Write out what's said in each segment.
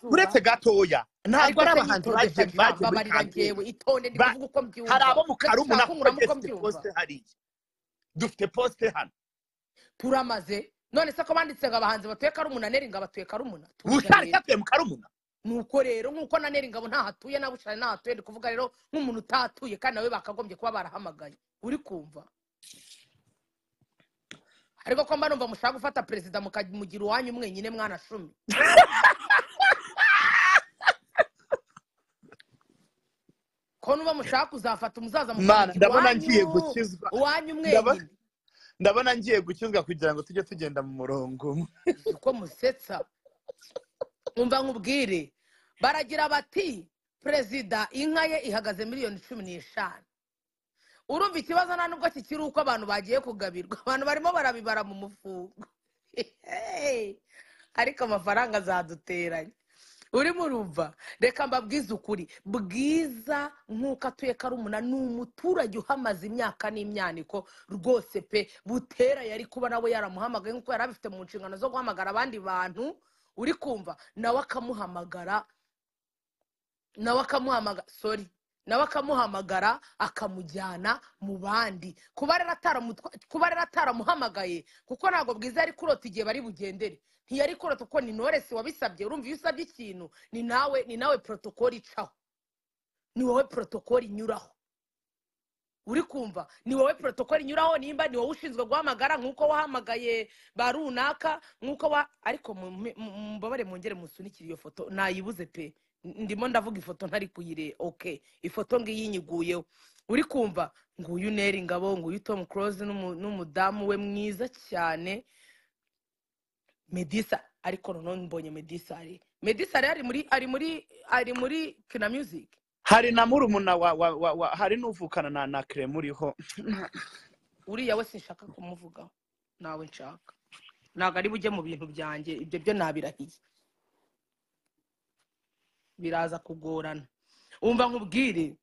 uretse gatoya ntabwo ari abahanzi bagiye bagiye muri kampeyini yewe itonde ndi Ba- kuvuga uko mbyumva hari abo mu karumu na Ndashaka kungura muko dufite mbyumva. posite hariya dufite posite hano turamaze none se ko banditse ngo abahanzi batuye karumuna neri ngo abatuye karumuna bushari cyatuye mu karumuna nuko rero nk'uko na neri ngabo ntahatuye na bushari ntahatuye ndi kuvuga rero nk'umuntu utahatuye kandi nawe bakagombye kuba barahamagaye uri kumva ariko ko mba numva mushaka gufata perezida mukamugira uwanyu mwenyine mwana cumi ko nuba mushaka kuzafata umuzaza Mana, mukamugira ndabona ngiye iwanyu gukizwa iwanyu Ndabona- mwenyine ndabona ngiye gukizwa kugira ngo tujye tugenda mu murongo umwe. uko musetsa umva nkubwire baragira bati perezida inka ye ihagaze miliyoni cumi n'eshanu urumva ikibazo nta nubwo kikiri uko abantu bagiye kugabirwa abantu barimo barabibara mu mufungo Hey! ariko amafaranga azaduteranya urimo urumva reka mbabwize ukuri bwiza nk'uko atuye karumuna ni umuturage uhamaze imyaka n'imyaniko rwose pe butera yari kuba nawe yaramuhamagaye nk'uko yari abifite mu nshingano zo guhamagara abandi bantu uri kumva nawe akamuhamagara nawe akamuhamagara sori nawe akamuhamagara akamujyana mu bandi kuba rero ataramutwa- kuba rero ataramuhamagaye kuko ntabwo bwiza yari kurota igihe bari bugendere ntiyari kurota kuko ni noresi wabisabye urumva iyo usabye ikintu ni nawe ni nawe porotokoli icaho ni wowe porotokoli inyuraho uri kumva ni wowe porotokoli inyuraho nimba ni wowe ushinzwe guhamagara nk'uko wahamagaye ba runaka nk'uko wa ariko mu- mu- mu- mumbabare mwongere musunikire iyo foto nayibuze pe ndimo ndavuga ifoto ntari kuyire oke ifoto ngiyi inyiguyeho uri kumva nguyu neri ngabo nguyu tom close n'umudamu we mwiza cyane medisa ariko noneho mbonye medisa ari medisa rero ari muri ari muri ari muri kina music hari na murumuna wa, wa, wa, wa hari n'uvukana na na krem uriho uriya we sinshaka kumuvugaho nawe nshaka ntabwo ari bujye mu bintu byanjye ibyo byo nabirahiye biraza kugorana wumva nkubwire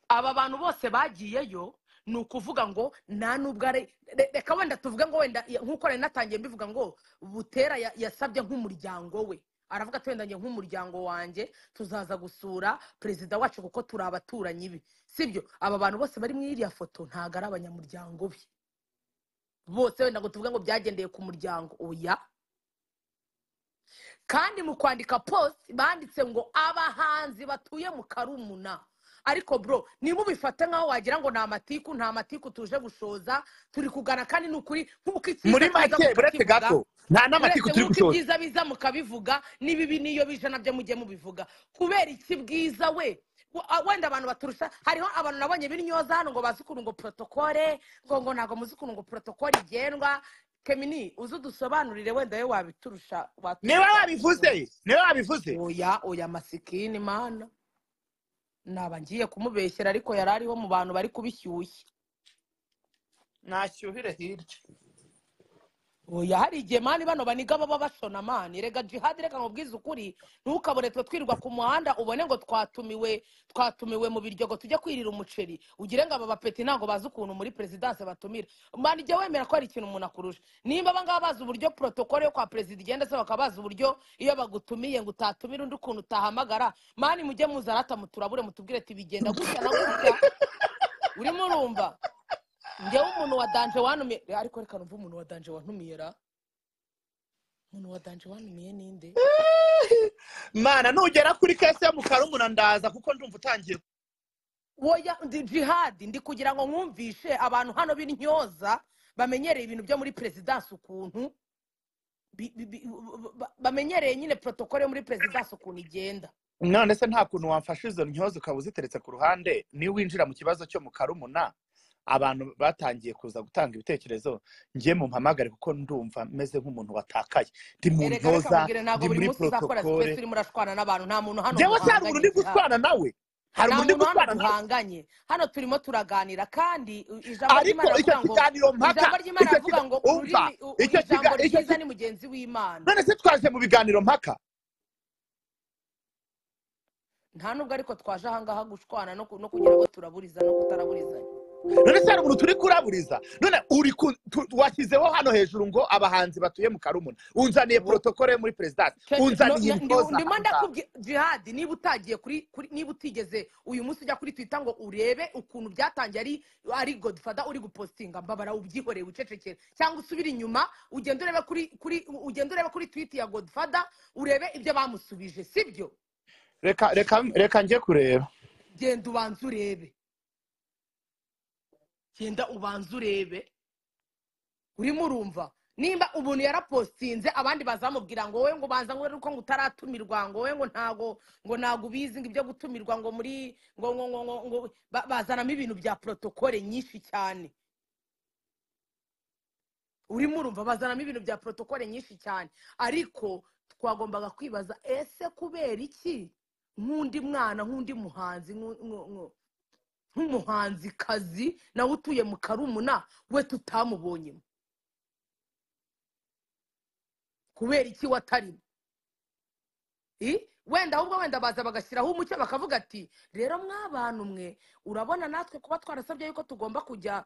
aba bantu bose bagiyeyo ni ukuvuga ngo nta nubwo ari re- reka wenda tuvuge ngo wenda ya- nk'uko nari natangiye mbivuga ngo butera ya- yasabye nk'umuryango we aravuga ati wenda njye nk'umuryango wanjye tuzaza gusura perezida wacu kuko turi abaturanyi be sibyo aba bantu bose bari muri iriya foto ntabwo ari abanyamuryango be bose wenda ngo tuvuge ngo byagendeye ku muryango oya kandi mu kwandika post banditse ngo abahanzi batuye mu karumuna ariko bro niba ubifata nk'aho wagira ngo ni amatiku nta matiku tuje gushoza turi kugana kandi ni ukuri nk'uko icyiza muri kiza make uretse mukakivuga, gato nta n'amatiku uretse turi nk'uko gushoza ibyiza biza mukabivuga n'ibibi n'iyo bije nabyo mujye mubivuga kubera iki bwiza we w- a- wenda abantu baturusha hariho abantu nabonye b'intyoza hano ngo bazi ukuntu ngo porotokole ngo ngo ntabwo muzi ukuntu ngo porotokole igendwa kemini uze udusobanurire wenda we wabiturusha niwe waturusha- wabivuze niwe wabivuze oya oya masikini mana naba ngiye kumubeshyera ariko yari ariho mu bantu bari kubishyushya nashyuhire hirya oya hari igihe mani bano baniga baba bashona mani rega jihadi reka nkubwize ukuri ntukabone twe twirirwa ku muhanda ubone ngo twatumiwe twatumiwe mu biryogo tujye kwirira umuceri ugire ngo aba bapeti ntabwo bazi ukuntu muri perezidanse batumira mani jya wemera ko hari ikintu umuntu akurusha nimba abangaba bazi uburyo porotokole yo kwa perezida igenda se bakaba bazi uburyo iyo bagutumiye ngo utatumire undi ukuntu utahamagara mani mujye muzarata muturabure mutubwire ati bigenda gutya na gutya urimo urumva njyewe umuntu wa danje wanumiye ariko reka numve umuntu wa danje wantumiye ra umuntu wa danje wanumiye ninde mana nugera kuri kese yo mu karumuna ndaza kuko ndumva utangiye woya ndi jihadi ndi kugira ngo mwumvishe abantu hano b'intyoza bamenyereye ibintu byo muri perezidansi ukuntu bi- bi- bi- ba- bamenyereye nyine porotokole yo muri perezidansi ukuntu igenda none se nta kuntu wamfasha izo ntyozo ukaba uziteretse ku ruhande niba winjira mu kibazo cyo mu karumuna abantu batangiye kuza gutanga ibitekerezo ngiye mu mpamagare kuko ndumva meze nk'umuntu watakaye ndi mu erega reka ntoza mubwire ntabwo ndi buri muri munsi uzakora porotokole twese urimo urashwana n'abantu nta muntu hano njyewe se hari umuntu uri muhanganye gutwana nawe hari nta umuntu uri muntu hano gutwana nawe duhanganye hano turimo turaganira kandi ijambo ariko ry'imana icyo riravuga ngo kiganiro mpaka ijambo ry'imana icyo riravuga ngo kiga- umva ururimi u- icyo ijambo kiga- icyo ryiza kiga- ni mugenzi w'imana none se twaje mu biganiro mpaka nta nubwo ariko twaje ahangaha gushwana no ku- no kugira ngo turaburiza no kutaraburizanya none se hari umuntu turi kuraburiza none uri ku- tu- washyizeho hano hejuru ngo abahanzi batuye mu karumuna unzaniye porotokole yo muri perezidansi unzaniye intoza ndimo ndakubwira jihadi niba utagiye kuri kuri- niba utigeze uyu munsi ujya kuri twita ngo urebe ukuntu byatangiye ari ari godifada uri gupositinga mbabara ubyihoreye wicecekere cyangwa usubire inyuma ugende urebe kuri kuri ugende urebe kuri twiti ya godifada urebe ibyo bamusubije sibyo reka reka reka njye kureba genda ubanze urebe genda ubanze urebe urimo urumva nimba ubuntu yarapostinze abandi bazamubwira ngo wowe ngo banza ngo urebe ko ngo utaratumirwa ngo wowe ngo ntago ngo ntago ubizi ngo ibyo gutumirwa ngo muri ngo ngo ngo ngo ngo ba- bazanamo ibintu bya protokole nyinshi cyane urimo urumva bazanamo ibintu bya protokole nyinshi cyane ariko twagombaga kwibaza ese kubera iki nk'undi mwana nk'undi muhanzi nk'u- nk'u- nk'u- nk'umuhanzikazi nawe utuye mu karumuna we tutamubonyemo kubera iki watarimo I? wenda ahubwo wenda baza bagashyiraho umucyo bakavuga ati rero mw'abantu mwe urabona natwe kuba twarasabye yuko tugomba kujya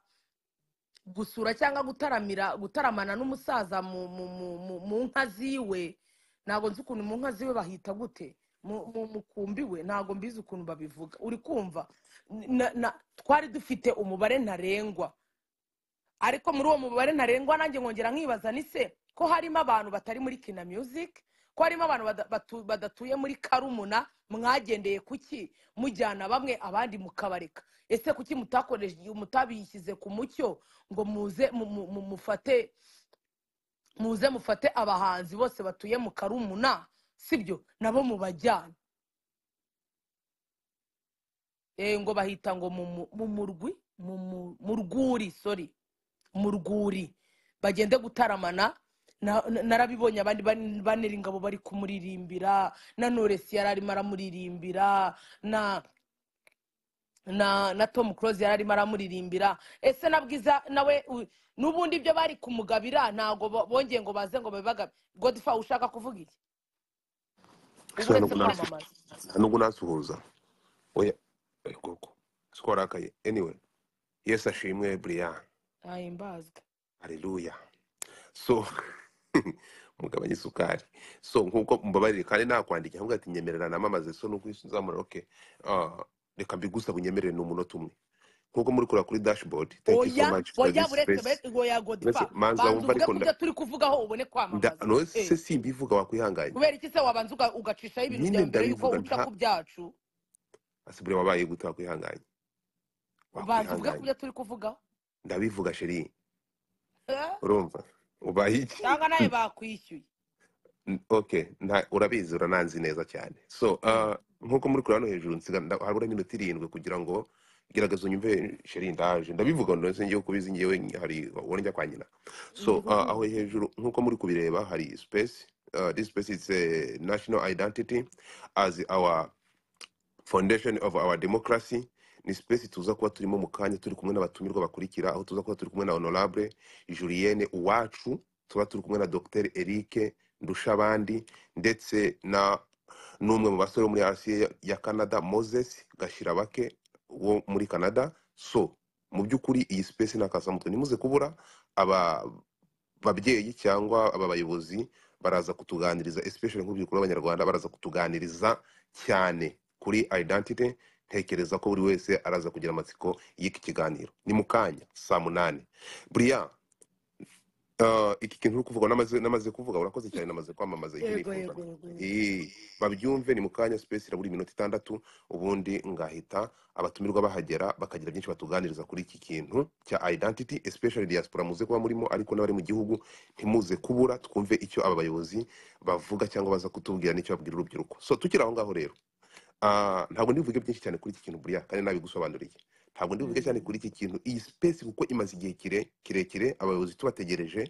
gusura cyangwa gutaramira gutaramana n'umusaza mu mu mu mu- mu nka ziwe ntabwo nzi ukuntu mu nka ziwe bahita gute mu mu mukumbi we ntabwo mbizi ukuntu babivuga uri kumva Na- na- twari dufite umubare ntarengwa ariko muri uwo mubare ntarengwa nanjye nkongera nkibaza ni se ko harimo abantu batari muri kina music ko harimo abantu bada- batu- badatuye muri karumuna mwagendeye kuki mujyana bamwe abandi mukabareka ese kuki mutakoresheje mutabishyize ku mucyo ngo muze mu- mu- mu- mufate muze mufate abahanzi bose batuye mu karumuna sibyo nabo mubajyana Eh, ngo bahita ngo mu mu- mu murwi mu mu- mu rwuri sorry mu rwuri bagende gutaramana na- na- narabibonye abandi ban- banera ingabo bari kumuririmbira na noresi yari arimo aramuririmbira na na na tom close yari arimo aramuririmbira ese na bwiza nawe u- n'ubundi ibyo bari kumugabira ntabwo bo- bongeye ngo baze ngo babibagabe godfa ushaka kuvuga iki uba uretse kwamamaza nubwo nasuhuza oya oya, koko siko warakaye anyway yesu ashimwe buriya ahimbazwe hareruya so mugabanye isukari so nk'uko mubabarire kandi nakwandika nkuko ati nyemerera namamaze so nuko uzamura oke ah, reka mbigusa bunyemerere ni umunota umwe nk'uko muri kureba kuri dashboard thank you so oya much for oya this buretse space be- oya mbese godfa manza banza wumva uvuge ariko ku nda- byo turi kuvugaho ubone nda- kwamamaza no Eh. se simbivuga wakwihanganye kubera iki se wabanza uga- ugacishaho ibintu nyine byawe mbere y'uko ndabivuga uca nta ku byacu asibure wabaye gute wakwihanganye banza uvuge ku wakwihanganye byo turi kuvugaho ndabivuga sheri Eh? urumva ubaye iki cyangwa nawe bakwishyuye N- okay nta urabizi urananzi neza cyane so Mm. uh, nk'uko muri kuri hano hejuru nsiga nda- habura iminota irindwi kugira ngo gerageza unyumve sheri ndaje ndabivuga ndetse ngiye kubizi ngewe nyi- hari uwo njya kwa nyina so Mhm. uh, aho hejuru nk'uko muri kubireba hari space uh, this space is a national identity as our foundation of our democracy ni space tuza kuba turimo mu kanya turi kumwe n'abatumirwa bakurikira aho tuza kuba turi kumwe na honorable julienne uwacu tuba turi kumwe na dr eric ndushabandi ndetse na n'umwe mu basore wo muri rca ya canada moses gashirabake wo muri canada so mu by'ukuri iyi space ni akasamutwe ntimuze kubura aba babyeyi cyangwa aba bayobozi baraza kutuganiriza especially nk'urubyiruko rw'abanyarwanda baraza kutuganiriza cyane kuri identity ntekereza ko buri wese araza kugira amatsiko y'iki kiganiro ni mu kanya saa munani buriya uh, iki kintu uri kuvuga namaze namaze kuvuga urakoze cyane namaze kwamamaza icyo yego nifuza yego yego yego Eh, babyumve ni mu kanya space irabura iminota itandatu ubundi ngahita abatumirwa bahagera bakagira byinshi batuganiriza kuri iki kintu cya identity especially diaspora muze kuba murimo ariko n'abari mu gihugu ntimuze kubura twumve icyo aba bayobozi bavuga cyangwa baza kutubwira n'icyo babwira urubyiruko so tukiri aho ngaho rero Ah, ntabwo ndivuge byinshi cyane kuri iki kintu buriya kandi nabigusobanuriye ntabwo ndivuge cyane Mm. kuri iki kintu iyi space kuko imaze igihe kire- kirekire abayobozi tubategereje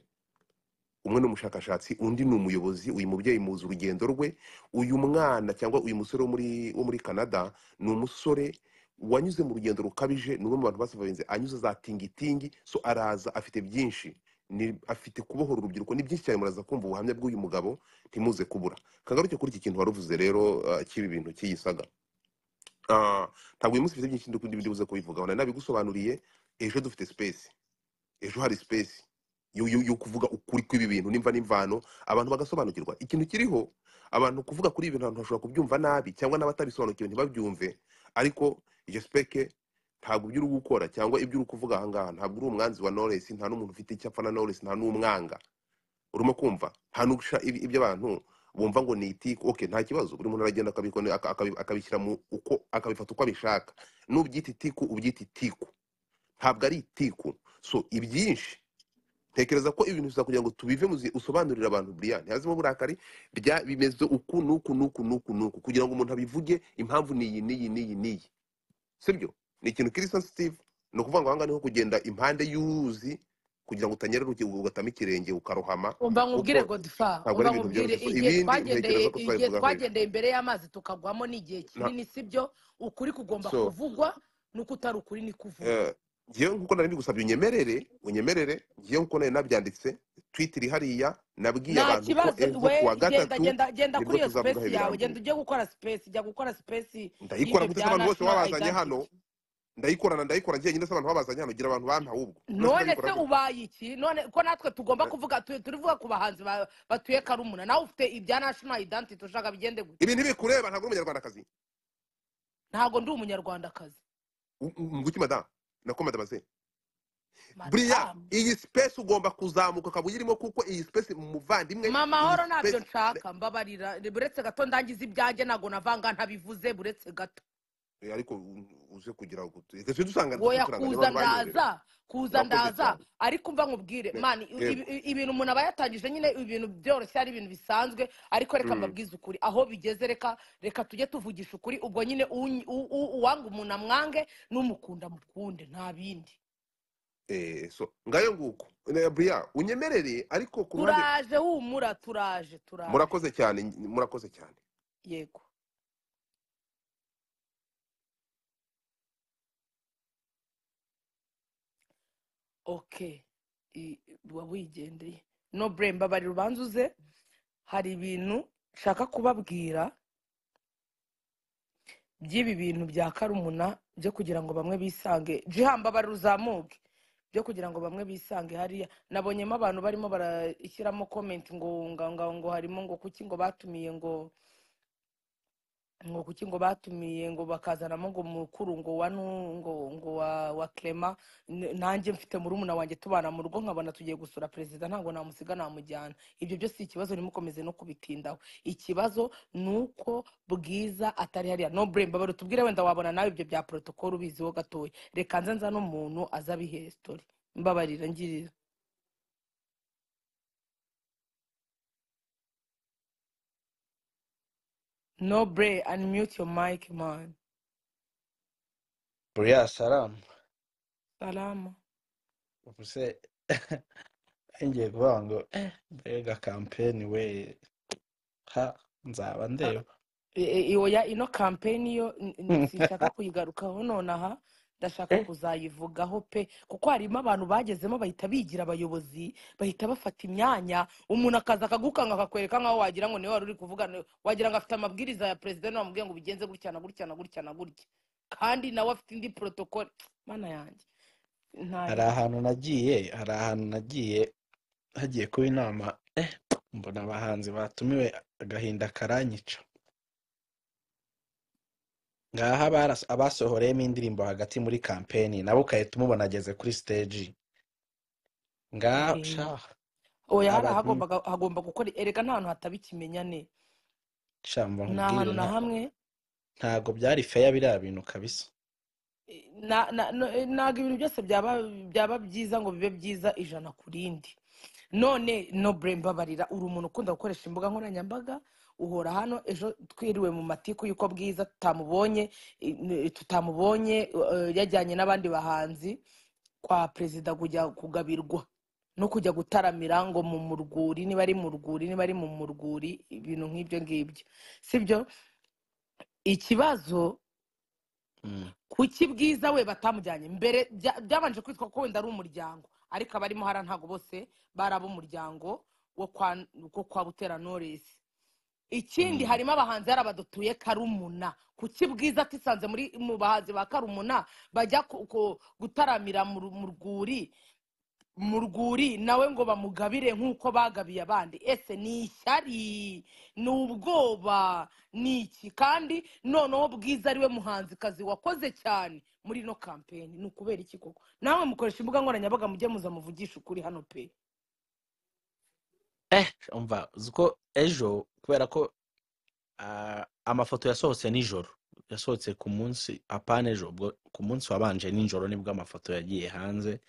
umwe ni umushakashatsi undi ni umuyobozi uyu mubyeyi muzi urugendo rwe uyu mwana cyangwa uyu musore wo muri wo muri canada ni umusore wanyuze mu rugendo rukabije ni umwe mu bantu basabarinze anyuze za tingitingi so araza afite byinshi ni afite kubohora urubyiruko ni byinshi cyane muraza kumva ubuhamya bw'uyu mugabo ntimuze kubura kagaruke kuri iki kintu waruvuze rero ah, cy'ibi bintu cy'iyi saga Ah, ntabwo uyu munsi mfite byinshi ndi buze kubivugaho nari nabigusobanuriye ejo dufite space ejo hari space yo yo- yo kuvuga ukuri kw'ibi bintu nimva n'imvano abantu bagasobanukirwa ikintu kiriho abantu kuvuga kuri ibi bintu abantu bashobora kubyumva nabi cyangwa n'abatabisobanukiwe ntibabyumve ariko iryo speke ntabwo ibyo uri gukora cyangwa ibyo uri kuvuga ahangaha ntabwo uri umwanzi wa knowless nta n'umuntu ufite icyo apfa na knowless nta n'umwanga urimo kumva nta n'ugusha ibi- ibyo abantu bumva ngo ni itiko okay nta kibazo buri muntu aragenda akabikora aka- akabi- akabishyira mu uko akabifata uko abishaka n'ubyita itiku ubyita itiku ntabwo ari itiku so ibyinshi ntekereza ko ibintu biza kugira ngo tubive mu zi- usobanurire abantu buriya ntihazimo uburakari bya bimeze uku n'uku n'uku n'uku n'uku kugira ngo umuntu abivuge impamvu ni iyi n'iyi n'iyi n'iyi sibyo ni ikintu kiri sensitive ni ukuvuga ngo ahangaha niho kugenda impande y'uruzi kugira ngo utanyerera uki- ugatama ikirenge ukarohama umva nkubwire kuko godifa ntabwo ari umva nkubwire ibintu byoroshye So, igihe ibindi twagendeye ntekereza ko igihe twabivugaho hejuru twagendeye imbere y'amazi tukagwamo ni igihe Na- kinini sibyo ukuri kugomba so kuvugwa nuko utari ukuri ni kuvugwa eh, ngewe nk'uko nari bigusabye unyemerere unyemerere ngewe nk'uko nari nabyanditse twiti iri hariya nabwiye nta abantu ko kibazo ejo ku we wa genda gatatu genda genda nibwo kuri iyo tuzavugaho sipesi yawe ibirambuye genda ujye gukora sipesi jya gukora sipesi ndayikora y'ibyo guteza bya abantu bose national babazanye hano identity ndayikorana ndayikora njye nyine se abantu babazanye hano gira abantu bampawe ubwo none none se ndayikora gute ubaye iki none ko natwe tugomba Eh, kuvuga tu- turivuga ku bahanzi ba- batuye karumuna nawe ufite ibya national identity ushaka bigende gute ibi ntibikureba ntabwo uri umunyarwandakazi ntabwo ndi umunyarwandakazi U- u- nguki madamu nako madamu se buriya madamu iyi sipesi ugomba kuzamuka ukaba uyirimo kuko iyi sipesi muvandimwe mama iyi mahoro ntabyo sipesi nshaka mbabarira buretse gato ndangiza ibyanjye ntabwo navanga ntabivuze buretse gato Eh, ariko u- uze kugira ngo utu- ese dusanga woya duturanganya kuza n'abantu banyoberewe ndaza kuza urakoze ndaza cyane ariko mva nkubwire Ne- mani i- yego i- i- ibintu umuntu aba yatangije nyine ibintu byoroshye ari ibintu bisanzwe ariko reka Mm, mbabwize ukuri aho bigeze reka reka tujye tuvugisha ukuri ubwo nyine unyi- u- u- uwanga umuntu amwange n'umukunda mukunde nta bindi eh, so ngayo nguko Ne- buriya unyemerere ariko ku ruhande turaje humura turaje turaje murakoze cyane murakoze cyane yego okay I- uba wigendeye no blame mbabarira ubanza uze hari ibintu nshaka kubabwira by'ibi bintu bya karumuna byo kugira ngo bamwe bisange jihamba mbabarira uzamuke byo kugira ngo bamwe bisange hariya nabonyemo abantu barimo barashyiramo komenti ngo ngo ngo ngo harimo ngo kuki ngo batumiye ngo ngo kuki ngo batumiye ngo bakazanamo ngo mukuru ngo wa nu- ngo ngo wa wa clement N- nanjye mfite murumuna wanjye tubana mu rugo nkabona tugiye gusura perezida ntabwo namusiga namujyana ibyo byo si ikibazo ntimukomeze no kubitindaho ikibazo ni uko bwiza atari hariya no blame babara tubwire wenda wabona nawe ibyo bya protocol ubiziho gatoya reka nze nza n'umuntu aza abihe story mbabarira ngirira no blame unmute your mic man buriya salamu salama ubuse ngiye kuvuga ngo eh, mbega kampeni we ha nzaba Ah, ndeba e- e- oya ino kampeni yo n- n- sinshaka kuyigarukaho nonaha ndashaka Eh, kuzayivugaho pe kuko harimo abantu bagezemo bahita bigira abayobozi bahita bafata imyanya umuntu akaza akagukanga akakwereka nkaho wagira ngo niwe wari uri kuvugana wagira ngo afite amabwiriza ya perezida niwe wamubwiye ngo ubigenze gutya na gutya na gutya na gutya kandi nawe afite indi porotokole mana yanjye hari ntahewe ahantu nagiye hari ahantu nagiye hagiye kuba inama eh, mbona abahanzi batumiwe agahinda karanyica ngaha abaras- abasohoreyemo indirimbo hagati muri kampeni nawe ugahita umubona ageze kuri siteji ngaha sha yemwe oya hari abantu ahagombaga hagomba gukora erega nta hantu hataba ikimenyane sha mba nta nkubwire hantu na nta- hamwe ntago byari feya biriya bintu kabisa na- na- na- ntabwo ibintu byose byaba byaba byiza ngo bibe byiza ijana ku rindi none no bure mbabarira uri umuntu ukunda gukoresha imbuga nkoranyambaga uhora hano ejo twiriwe mu matiku y'uko bwiza tutamubonye i- n- tutamubonye eh, yajyanye n'abandi bahanzi kwa perezida kujya kugabirwa no kujya gutaramira ngo mu murwuri niba ari mu rwuri niba ari mu murwuri ibintu nk'ibyo ngibyo sibyo ikibazo Mm. kuki bwiza we batamujyanye mbere bya- byabanje kwitwa ko wenda ari umuryango ariko abarimo hariya ntabwo bose bari ab'umuryango wo kwa wo kwa butera noresi ikindi Mm. harimo abahanzi hari abadutuye karumuna kuki bwiza atisanze muri mu bahanzi ba karumuna bajya ku- ku- gutaramira mu ru- mu rwuri mu rwuri nawe ngo bamugabire nk'uko bagabiye abandi ese ni ishyari ni ubwoba ni iki kandi noneho bwiza ariwe muhanzikazi wakoze cyane muri ino kampeni ni ukubera iki koko nawe mukoresha imbuga nkoranyambaga mujye muza muvugisha ukuri hano pe eh umva uzi ko ejo kubera ko ah, amafoto yasohotse nijoro yasohotse ku munsi apana ejo ubwo ku munsi wabanje nijoro nibwo amafoto yagiye hanze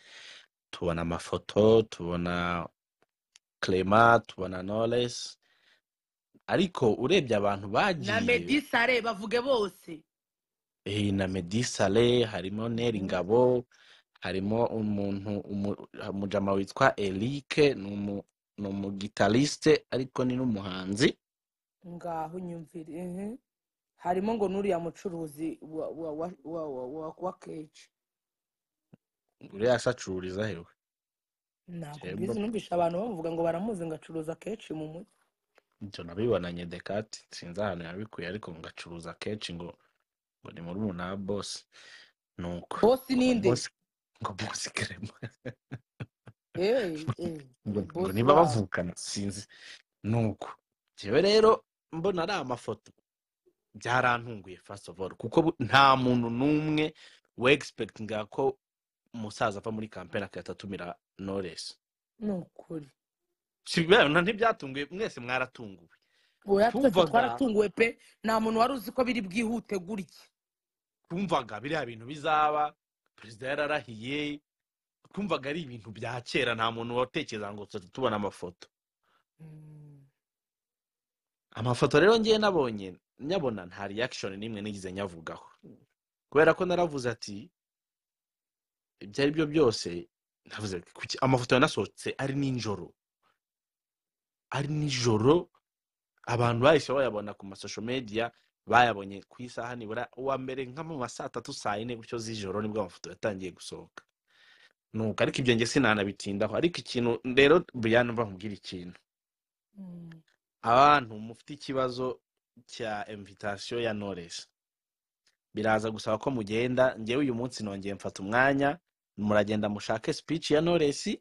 tubona amafoto tubona clema tubona knowless ariko urebye abantu na bagiye medisare bavuge bose eh, na Meddy Saleh harimo Neri Ngabo harimo umuntu umu- umujama witwa Eric ni umu- ni umugitariste ariko ni n'umuhanzi ngaho nyumvire mhm. harimo ngo n'uriya mucuruzi wa wa wa wa wa wa- wa keji uriya asacururiza hewe ntabwo Jemba mbizi numvishe abantu bamuvuga ngo baramuzi ngo acuruza kenshi mu mujyi ibyo nabibonanye dekati sinzi ahantu yabikuye ariko ngacuruza kenshi ngo ngo ni muri umu na bosi nuko bosi ngo ninde bosi ngo bosi kerema Eh, eh, ngo ngo bosi niba wabo bavukana sinzi nuko njyewe rero mbona ari amafoto byarantunguye first of all kuko bu- nta muntu n'umwe wegispektinga ko umusaza ava muri kampeni agahita atumira knowless ni ukuri si bino ntibyatunguye mwese mwaratunguwe oya twese twumvaga twaratunguwe pe nta muntu wari uzi ko biri bwihute gutya twumvaga biriya bintu bizaba perezida yararahiye twumvaga ari ibintu bya kera nta muntu watekereza ngo tujya tubona amafoto Mm. amafoto rero ngewe nabonye nyabona nta reaction n'imwe nigeze nyavugaho kubera ko naravuze ati ibyo ari byo byose navuze ati, "Kuki amafoto yanasohotse ari nijoro ari nijoro abantu bahise bayabona ku masosho media bayabonye ku isaha nibura uwa mbere nka mu ma saa tatu saa yine gutyo z'ijoro nibwo amafoto yatangiye gusohoka nuko ariko ibyo nge sinanabitindaho ariko ikintu rero brian mva nkubwira ikintu Mm. abantu mufite ikibazo cya invitation ya knowless biraza gusaba ko mugenda ngewe uyu munsi nongeye mfata umwanya muragenda mushake speech ya knowless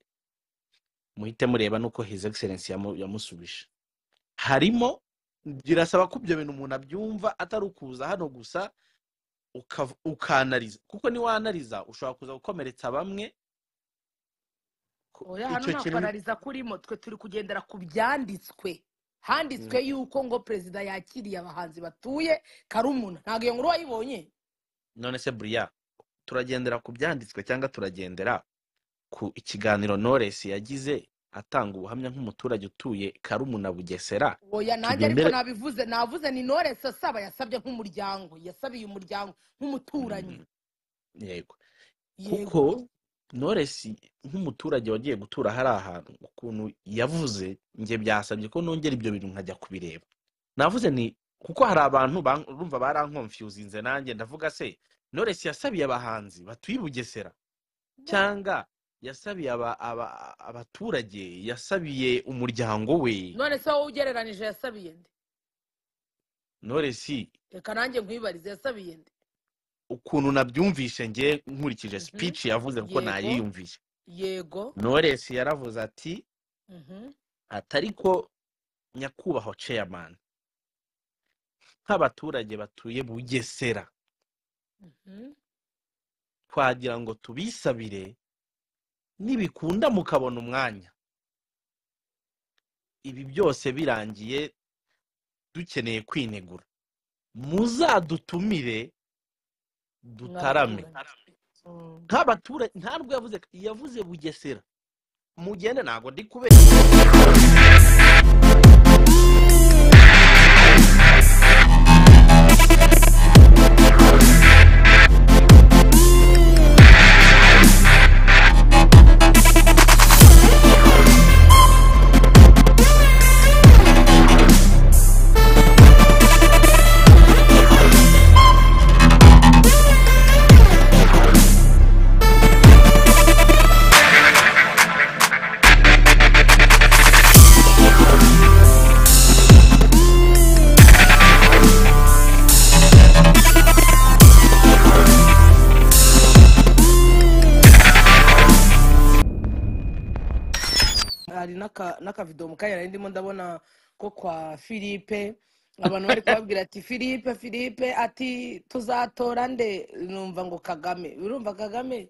muhite mureba nuko his excellence yamu- yamusubije harimo birasaba ko ibyo bintu umuntu abyumva atari ukuza hano gusa ukav- ukanariza kuko niwanariza ushobora kuza gukomeretsa bamwe ku- oya hano icyo nta kintu ni- kwanariza kurimo twe turi kugendera ku byanditswe handitswe Mm. yuko ngo perezida yakiriye abahanzi batuye karumuna ntabwo iyo nkuru wayibonye none se buriya turagendera ku byanditswe cyangwa turagendera ku ikiganiro noresi yagize atanga ubuhamya nk'umuturage utuye karumuna bugesera oya nanjye ariko tugendere nabivuze navuze ni noresi asaba yasabye nk'umuryango yasabiye umuryango nk'umuturanyi Mm, yego yego kuko noresi nk'umuturage wagiye gutura hari ahantu ukuntu yavuze njye byasabye ko nongera ibyo bintu nkajya kubireba navuze ni kuko hari abantu ban- urumva barankonfyuzinze nanjye ndavuga se noresi yasabiye abahanzi batuye i bugesera cyangwa yasabiye aba- aba- abaturage yasabiye umuryango we none se wowe ugereranije yasabiye nde noresi reka nanjye nkwibarize yasabiye nde ukuntu nabyumvise njye nkurikije Mhm. speech yavuze yego kuko nayiyumvise yego noresi yaravuze ati Mhm. atari ko nyakubahwa chairman nk'abaturage batuye bugesera Mhm. twagira ngo tubisabire nibikunda mukabona umwanya ibi byose birangiye dukeneye kwinegura muzadutumire dutarame mw'abaturanyi Mm. nk'abaturage ntabwo yavuze yavuze bugesera mugende ntabwo ndi kubera n'aka- n'akavido mu kanya nari ndimo ndabona ko kwa philippe abantu bari kubabwira ati philippe philippe ati tuzatora nde numva ngo kagame urumva kagame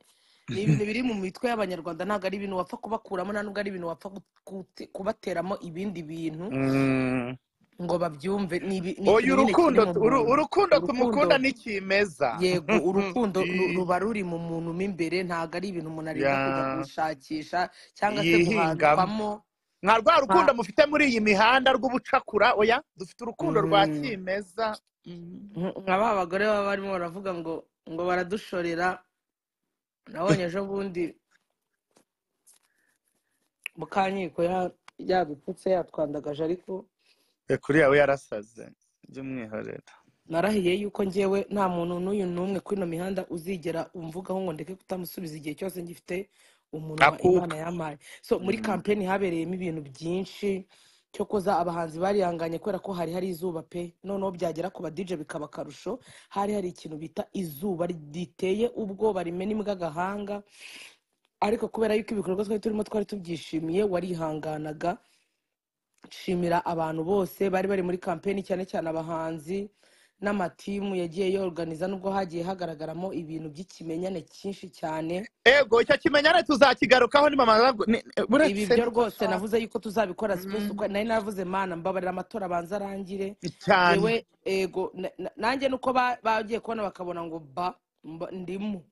ni ibintu biri mu mitwe y'abanyarwanda ntabwo ari ibintu wapfa kubakuramo nta nubwo ari ibintu wapfa gut- gut- kubateramo ibindi bintu Mm. ngo babyumve ni ibi- ni oya ikintu nyine kiri urukundo mu uru- muntu urukundo tumukunda Urukundo- ni kimeza yego urukundo ru- I- ruba ruri mu muntu mo imbere ntabwo ari ibintu umuntu aribwa kujya ya- gushakisha cyangwa se yihingamo guhandwamo nka rwa nta rukundo mufite muri iyi mihanda rw'ubucakura oya dufite urukundo rwa Mm. kimeza Mm. nka nka ba bagore baba barimo baravuga ngo ngo baradushorera nabonye ejo bundi mukanyiko yabipfutse yatwandagaje ariko Eh, kuri yawe yarasaze by'umwihariko narahiye yuko njyewe nta muntu n'uyu n'umwe kuri ino mihanda uzigera umvugaho ngo ndeke kutamusubiza igihe cyose ngifite umunwa imana akuka yampaye so muri Mm. kampeni habereyemo ibintu byinshi cyo kuza abahanzi barihanganye kubera ko hari hari izuba pe noneho byagera ku badije bikaba akarusho hari hari ikintu bita izuba riteye ubwoba rimena imbwa agahanga ariko kubera yuko ibikorwa twari turimo twari tubyishimiye warihanganaga nshimira abantu bose bari bari muri kampeni cyane cyane abahanzi n'amatimu yagiye yoruganiza nubwo hagiye hagaragaramo ibintu by'ikimenyane cyinshi cyane ego icyo kimenyane tuzakigarukaho ni mama nabwo- ni- ibi buretse byo rwose n'udushaka navuze yuko tuzabikora sipesi uko Mm. nari navuze mana mbabarira amatora abanza arangire cyane yewe ego na- na- nanjye nuko ba- bagiye kubona bakabona ngo ba mba- ndimo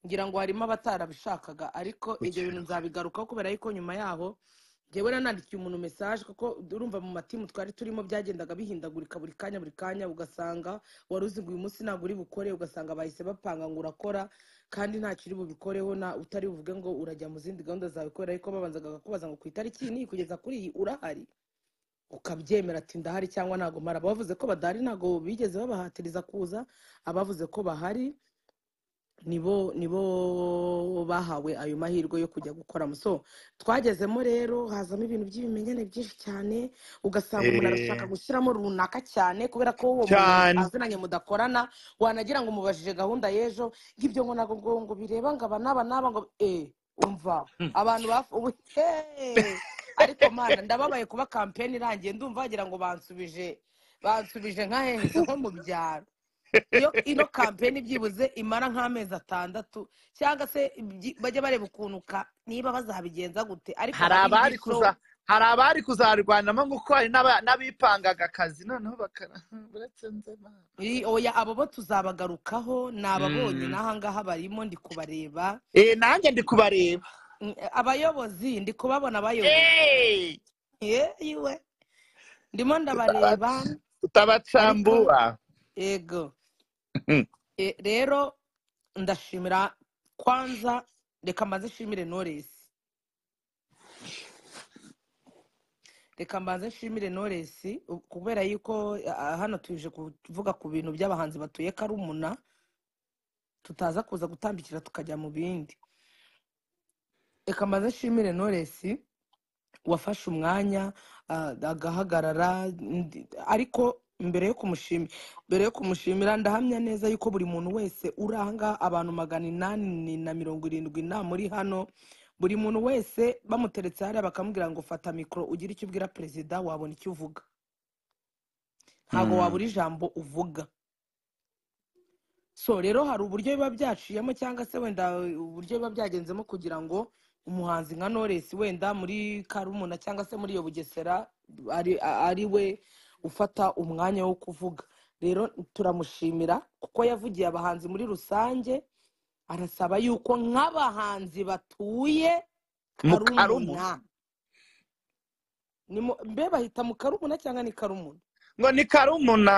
ngira ngo harimo abatarabishakaga ariko ibyo bintu gukiranuka nzabigarukaho kubera yuko nyuma yaho njyewe nanandikiye umuntu mesaje kuko urumva mu matimu twari turimo byagendaga bihindagurika buri kanya buri kanya ugasanga wari uzi ngo uyu munsi ntabwo uri bukore ugasanga bahise bapanga ngo urakora kandi ntacyo uri bubikoreho na utari buvuge ngo urajya mu zindi gahunda zawe kubera yuko babanzaga bakakubaza ngo ku itariki iyi n'iyi kugeza kuri iyi urahari ukabyemera ati ndahari cyangwa ntago mpari abavuze ko badahari ntago bigeze babahatiriza kuza abavuze ko bahari nibo nibo bahawe ayo mahirwe yo kujya gukoramo so twagezemo rero hazamo ibintu by'ibimenyane byinshi cyane ugasanga umuntu arashaka Eh, gushyiramo runaka cyane kubera ko uwo muntu cyane aziranye mudakorana wanagira ngo umubajije gahunda y'ejo ngibyo ngo ntabwo ngo ngo bireba ngo aba n'aba n'aba ngo eh umva abantu bafu ubu heee ariko mana ndababaye kuba kampeni irangiye ndumva wagira ngo bansubije bansubije nka hehise nko mu byaro iyo ino kampeni byibuze imara nk'amezi atandatu cyangwa se ibyi- bajye bareba ukuntu ka- niba bazabigenza gute ariko hari nka abari bindi show kuza hari abari kuzarwanamo nk'uko hari n'aba- n'abipangaga akazi noneho bakara buretse nzema i- oya abo bo tuzabagarukaho ni ababonye Mm. n'ahangaha barimo ndi kubareba Eh, nanjye ndi kubareba Mm, abayobozi ndi kubabona abayoboye Eh, Ye, yiwe ndimo ndabareba tutabac- ariko tutabacambura yego Mm. E, rero ndashimira kwanza reka mbanze nshimire noresi reka mbanze nshimire noresi kubera yuko ah, hano tuje kuvuga ku bintu by'abahanzi batuye karumuna tutaza kuza gutambikira tukajya mu bindi reka mbanze nshimire noresi wafashe umwanya ah, agahagarara ndi- ariko mbere yo kumushimira mbere yo kumushimira ndahamya neza yuko buri muntu wese uri ahangaha abantu magana inani na mirongo irindwi nta muri hano buri muntu wese bamuteretse hariya bakamubwira ngo fata mikoro ugire icyo ubwira perezida wabona icyo uvuga ntabwo Mm. wabura ijambo uvuga so rero hari uburyo biba byaciyemo cyangwa se wenda uburyo biba byagenzemo kugira ngo umuhanzi nka Knowless wenda muri karumuna cyangwa se muri iyo bugesera ari, ari we ufata umwanya wo kuvuga rero turamushimira kuko yavugiye abahanzi muri rusange arasaba yuko nk'abahanzi batuye mu karumuna karumuna ni mu- mbe bahita mu karumuna cyangwa ni karumuna ngo ni karumuna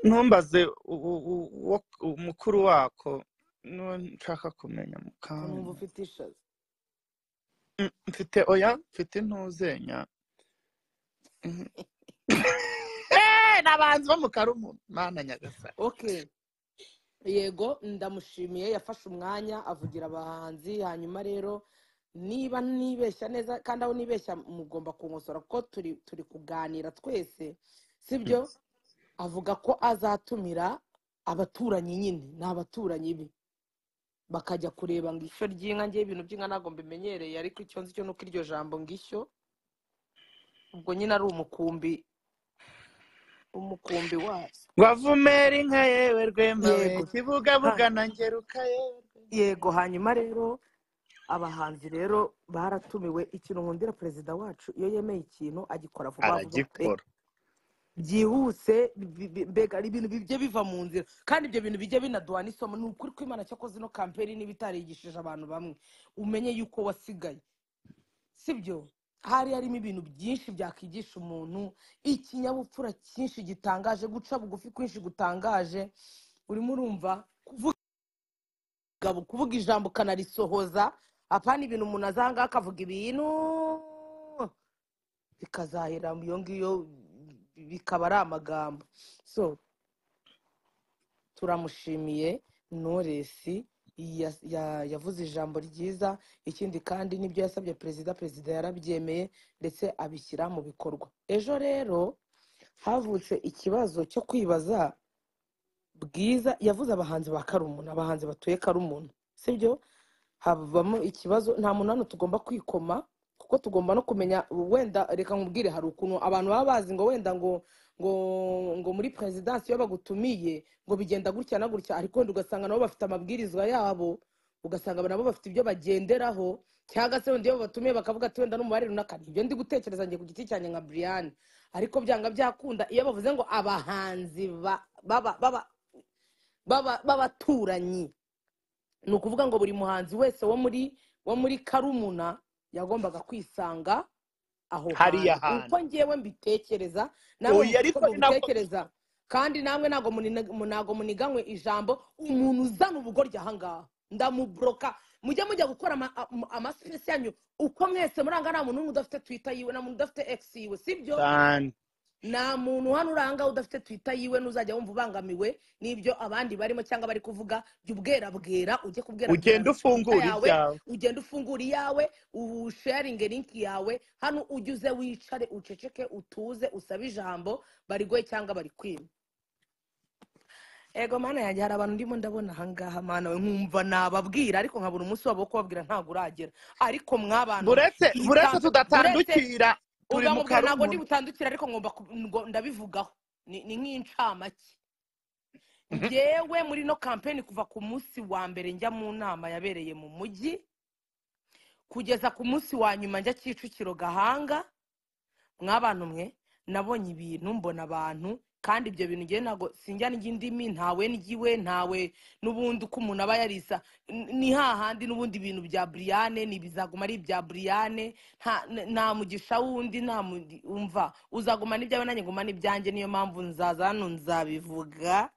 ntumbaze u- u- u- wo- umukuru wako n'uwo nshaka kumenya ko numva mukantu ufite ishaza mfite oya mfite intuzenya Mhm. n'abanzi bo mu karumuna mana nyagasani okay yego ndamushimiye yafashe umwanya avugira abahanzi hanyuma rero niba nibeshya neza kandi aho nibeshya mugomba kunkosora kuko turi turi kuganira twese sibyo avuga ko azatumira abaturanyi nyine ni abaturanyi be bakajya kureba ngo ishyo ry'inka ngewe ibintu by'inka ntabwo mbimenyereye ariko icyo nzi cyo ni uko iryo jambo ngo ishyo ubwo nyine ari umukumbi umukumbi wazo wavumera inka yewe rwema we Yego. kibugabuga na ngeruka yewe yego hanyuma rero abahanzi rero baratumiwe ikintu nkundira perezida wacu iyo yemeye ikintu agikora vuba vuba pe aragikora byihuse bi- bi- mbega ari ibintu bijya biva mu nzira kandi ibyo bintu bijya binaduha n'isomo ni ukuri kw'imana cyakoze ino kampeni niba itarigishije abantu bamwe umenye yuko wasigaye sibyo hari harimo ibintu byinshi byakwigisha umuntu ikinyabupfura cyinshi gitangaje guca bugufi kwinshi gutangaje urimo urumva kuvuga umugabo kuvuga ijambo ukanarisohoza apana ibintu umuntu azanga akavuga ibintu bikazahera mu iyo ngiyo bikaba ari amagambo so turamushimiye noresi ya- ya- yavuze ijambo ryiza ikindi kandi nibyo yasabye perezida perezida yarabyemeye ndetse abishyira mu bikorwa ejo rero havutse ikibazo cyo kwibaza bwiza yavuze abahanzi ba karumuna abahanzi batuye karumuna sibyo habamo ikibazo nta munani tugomba kwikoma kuko tugomba no kumenya wenda reka nkubwire hari ukuntu abantu baba bazi ngo wenda ngo ngo ngo muri perezidansi iyo bagutumiye ngo bigenda gutya na gutya ariko wenda ugasanga nabo bafite amabwirizwa yabo ugasanga nabo bafite ibyo bagenderaho cyangwa se wenda iyo babatumiye bakavuga ati wenda n'umubare runaka ibyo ndi gutekereza njye ku giti cyanjye nka buriyani ariko byanga byakunda iyo bavuze ngo abahanzi ba- baba baba baba- b'abaturanyi ni ukuvuga ngo buri muhanzi wese wo muri wo muri karumuna yagombaga kwisanga aho hariya hantu hantu uko ngewe mbitekereza namwe oya mvuge ariko uko ni nako mubitekereza kandi namwe ntabwo ntabwo muniganywe ijambo umuntu uzana ubugoryi ahangaha ndamuburoka mujye mujya gukora ama- ama- amasipesi yanyu uko mwese muranga nta muntu n'umwe udafite twita yiwe nta muntu udafite ekisi yiwe sibyo cyane nta muntu hano uranga udafite twita yiwe n'uzajya wumva ubangamiwe n'ibyo abandi barimo cyangwa bari kuvuga jya ubwera bwera ujye kubwera bwera ugenda twita ufungura yawe ibyawe ugenda ufungura iyawe usharinge linki yawe hano ujye uze wicare uceceke utuze usabe ijambo barigoye cyangwa bari kwima ego mana yanjye hari abantu ndimo ndabona ahangaha mana we nkumva nababwira ariko nkabura umunsi wabo wo kubabwira ntabwo uragera ariko mwabantu mwe buretse iyi buretse kampe buretse tudatandukira turi ubwa mu mubwira ntabwo ndi karumuna butandukire ariko ngomba ku- ngo- ndabivugaho ni ni nk'incamake Mhm. ngewe muri ino kampeni kuva ku munsi wa mbere njya mu nama yabereye mu mujyi kugeza ku munsi wa nyuma njya kicukiro gahanga mwabantu mwe nabonye ibintu mbona abantu kandi ibyo bintu ngewe ntabwo sinjya n'indimi ntawe n'igiwe ntawe n'ubundi uko umuntu aba yarisa n- ni hahandi n'ubundi ibintu bya buriyane ni bizaguma ari ibya buriyane nta- n- nta mugisha wundi nta mu- umva uzaguma n'ibyawe nanjye nguma n'ibyanjye niyo mpamvu nzaza hano nzabivuga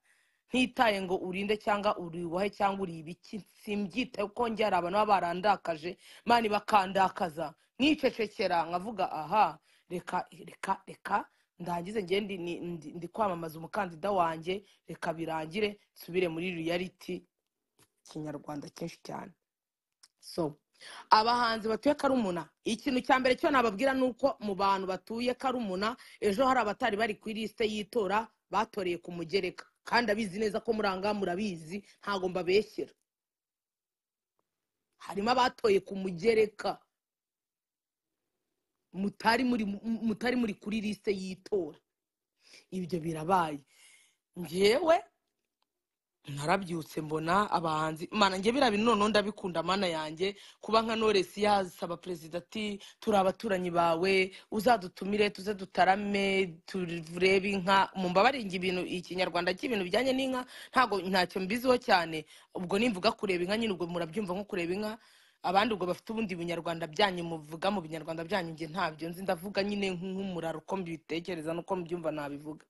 ntitaye ngo urinde cyangga uriwuhe cyangwa uri ibiki simbyitaho kuko njye hari abantu baba barandakaje mani bakandakaza nkicecekera nkavuga aha reka reka reka ndangize njye ndi ni- ndi- ndi kwamamaza umukandida wanjye reka birangire nsubire muri reality kinyarwanda cyinshi cyane so abahanzi batuye karumuna ikintu cya mbere cyo nababwira ni uko mu bantu batuye karumuna ejo hari abatari bari ku ilisite y'itora batoreye ku mugereka kandi abizi neza ko muranga murabizi ntabwo mbabeshyera harimo abatoye ku mugereka mutari muri mutari muri kuri lisite y'itora ibyo birabaye ngewe narabyutse mbona abahanzi mana njye biriya bintu noneho ndabikunda mana yanjye kuba nka noresi yasaba perezida ati turi abaturanyi bawe uzadutumire tuze dutarame turebe inka mu mbabaringa ibintu ikinyarwanda cy'ibintu bijyanye n'inka ntabwo ntacyo mbiziho cyane ubwo nimvuga kureba inka nyine ubwo murabyumva nko kureba inka abandi ubwo bafite ubundi bunyarwanda byanyu muvuga mu binyarwanda byanyu njye ntabyo nzi ndavuga nyine nk'umuraro uko mbitekereza n'uko mbyumva nabivuga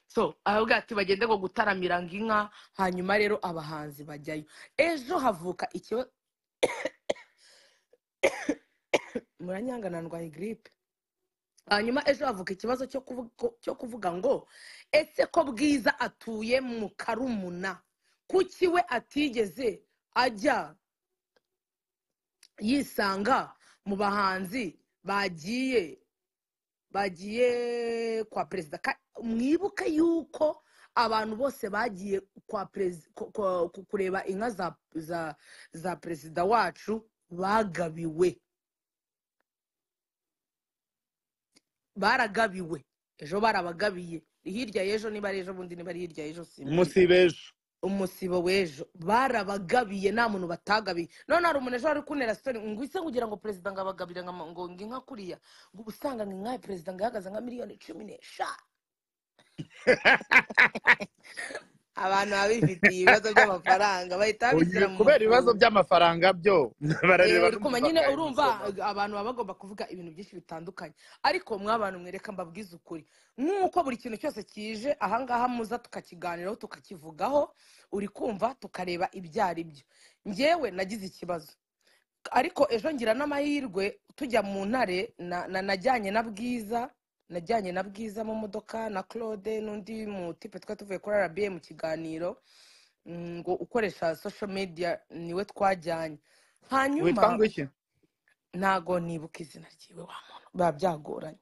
so aravuga ati bagende ngo gutaramira ngo inka hanyuma rero abahanzi bajyayo ejo havuka ikibazo muranyanga nandwaye giripe hanyuma ejo havuka ikibazo cyo kuvuga, cyo kuvuga ngo ese ko bwiza atuye mu karumuna kuki we atigeze ajya yisanga mu bahanzi bagiye bagiye kwa perezida Ka- mwibuke yuko abantu bose bagiye kwa perezi- ku- ku- ku- kureba inka za za za perezida wacu bagabiwe baragabiwe ejo barabagabiye hirya y'ejo niba ari ejo bundi niba ari hirya y'ejo simba umunsi b'ejo umusibo w'ejo barabagabiye nta muntu batagabiye none hari umuntu ejo wari kunera sitori ngo ise kugira ngo perezida ngo abagabire ngo ngo ngo inka kuriya ngo uba usanga ngo inka ya perezida ngo ihagaze nka miliyoni cumi n'eshanu abantu baba bifitiye ibibazo by'amafaranga bahita babishyira mu kubera ibibazo mufuka. byamafaranga byo Eh, barareba uri kumva nyine urumva abantu baba bagomba kuvuga ibintu byinshi bitandukanye ariko mwa bantu mwereka mbabwize ukuri nk'uko buri kintu cyose kije ahangaha muza tukakiganiraho tukakivugaho uri kumva tukareba ibyo ari byo ngewe nagize ikibazo ariko ejo ngira n'amahirwe tujya mu ntare na- na- najyanye na bwiza najyanye na bwiza mu modoka na claude n'undi mutipe twari tuvuye kuri arabiye mu kiganiro mm, ngo ukoresha social media niwe twajyanye hanyuma witwa ngo iki ntago nibuka izina ryiwe wa muntu biba byagoranye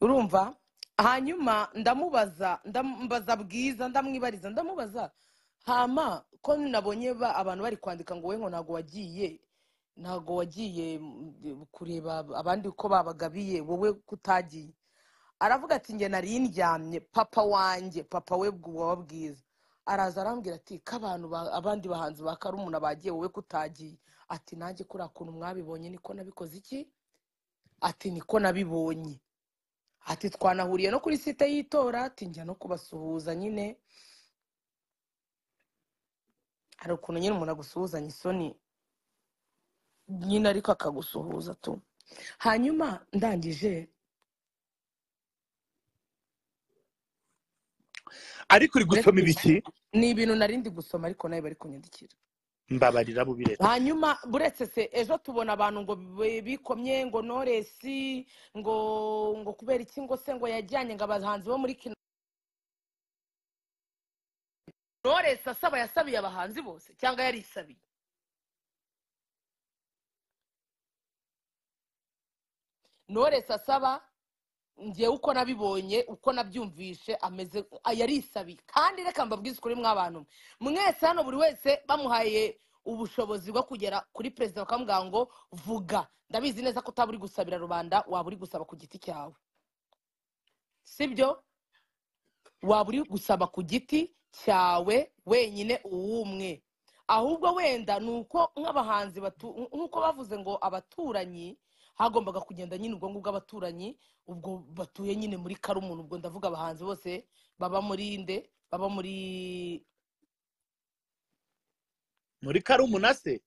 urumva hanyuma ndamubaza ndambaza bwiza ndamwibariza ndamubaza hama ko nabonye ba- abantu bari kwandika ngo we ngo ntago wagiye ntago wagiye mm, kureba abandi uko babagabiye wowe kutagiye aravuga ati njye nari ndyamye papa wanjye papa we wa bwiza araza arambwira ati ko abantu ba- abandi bahanzi ba karumuna bagiye wowe kutagiye ati nanjye kuriya kuntu mwabibonye niko nabikoze iki ati niko nabibonye ati twanahuriye no kuri site y'itora ati njya no kubasuhuza nyine hari ukuntu nyine umuntu agusuhuzanya isoni nyine ariko akagusuhuza tu hanyuma ndangije ariko uri gusoma uretse ibiki ni ibintu narindi gusoma ariko nawe bari kunyandikira mbabarira bubi leta hanyuma buretse se ejo tubona abantu ngo bi- bikomye ngo noresi ngo ngo kubera iki ngo se ngo yajyanye ngo abahanzi bo muri kino noresi asaba yasabiye abahanzi bose cyangwa yarisabiye noresi asaba ngewe uko nabibonye uko nabyumvishe ameze ah, yarisabiye kandi reka mbabwize ukuri mw'abantu mwe. mwese hano buri wese bamuhaye ubushobozi bwo kugera kuri perezida bakamubwira ngo vuga ndabizi neza ko utaba uri gusabira rubanda waba uri gusaba ku giti cyawe sibyo waba uri gusaba ku giti cyawe wenyine uwumwe ahubwo wenda ni uko nk'abahanzi batu- nk'uko bavuze ngo abaturanyi hagombaga kugenda nyine ubwo ngubwo abaturanyi ubwo batuye nyine muri karumuna ubwo ndavuga abahanzi bose baba muri nde baba muri muri karumuna se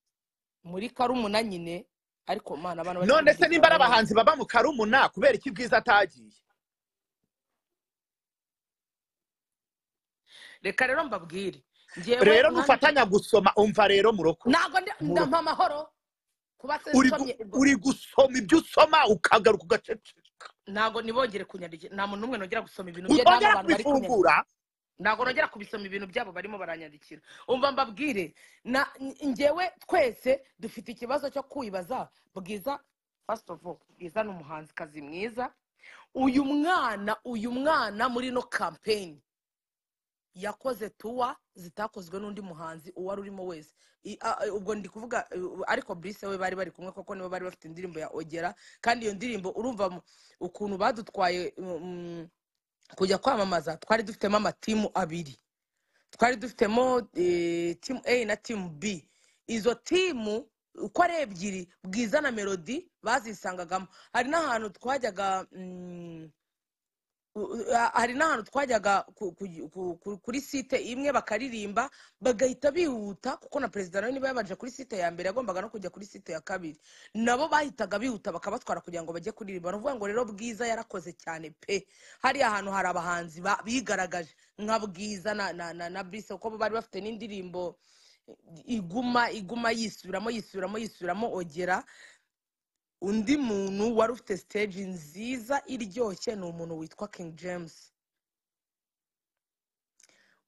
muri karumuna nyine ariko mana abana bari none se kuvugisha nimba ari abana abahanzi baba mu karumuna kubera iki bwiza atagiye reka rero mbabwire ngewe rero mwana nufatanya gusoma umva rero murokore ntabwo ndi- Muro- ndampa amahoro kuba se uri gu- nsomye uri gusoma ibyo usoma ukagaruka ugaceceka ntabwo nibongere kunyandikira nta muntu n'umwe nongera gusoma ibintu bye nta utongera n'abantu bari kunyandikira kubifungura ntabwo nongera kubisoma ibintu byabo barimo baranyandikira umva mbabwire na ngewe twese dufite ikibazo cyo kwibaza bwiza first of all bwiza ni umuhanzikazi mwiza uyu mwana uyu mwana muri no kampeni yakoze tuwa zitakozwe n'undi muhanzi uwari urimo wese I- a- a- ubwo ndi kuvuga uh, ariko brise we bari bari kumwe kuko nibo bari bafite indirimbo ya ogera kandi iyo ndirimbo urumva mu- ukuntu badutwaye mm, mm, kujya kwamamaza twari dufitemo amatimu abiri twari dufitemo eh, timu a na timu b izo timu uko ari ebyiri bwiza na melodi bazisangagamo hari n'ahantu twajyaga mm, u- u- a- hari n'ahantu twajyaga ku- ku- ku- ku- kuri site imwe bakaririmba bagahita bihuta kuko na perezida nawe niba yabanje kuri site ya mbere yagombaga no kujya kuri site ya kabiri nabo bahitaga bihuta bakabatwara kugira ngo bajye kuririmba ni ukuvuga ngo rero bwiza yarakoze cyane pe hariya hantu hari abahanzi ba- bigaragaje nka bwiza na na na, na brise kuko bo bari bafite n'indirimbo iguma iguma yisubiramo yisubiramo yisubiramo ogera undi muntu wari ufite stage nziza iryoshye ni umuntu witwa king james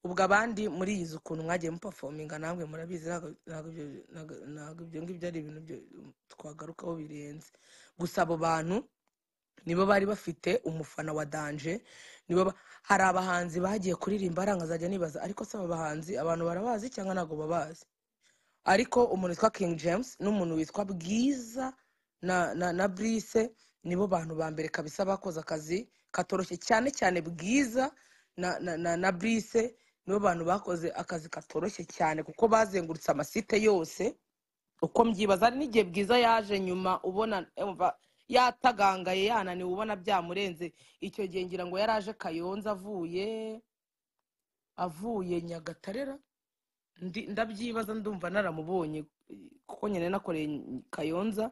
ubwo abandi muriyizi ukuntu mwagiye mupafominga namwe murabizi ntabwo- ntabwo ibyo- ntabwo- ntabwo ibyo ngibyo ari ibintu byo- twagarukaho birenze gusa abo bantu nibo bari bafite umufana wa danje nibo ba- hari abahanzi bagiye kuririmba aranga azajya nibaza ariko se aba bahanzi abantu barabazi cyangwa ntabwo babazi ariko umuntu witwa king james n'umuntu witwa bwiza na na na brise nibo bantu ba mbere kabisa bakoze akazi katoroshye cyane cyane bwiza na na na, na brise nibo bantu bakoze akazi katoroshye cyane kuko bazengurutse amasite yose uko mbyibaza hari n'igihe bwiza yaje nyuma ubona umva yatagangaye yananiwe ubona byamurenze icyo gihe ngira ngo yari aje kayonza avuye avuye nyagatarera Ndi- ndabyibaza ndumva naramubonye kuko nyine nakoreye kayonza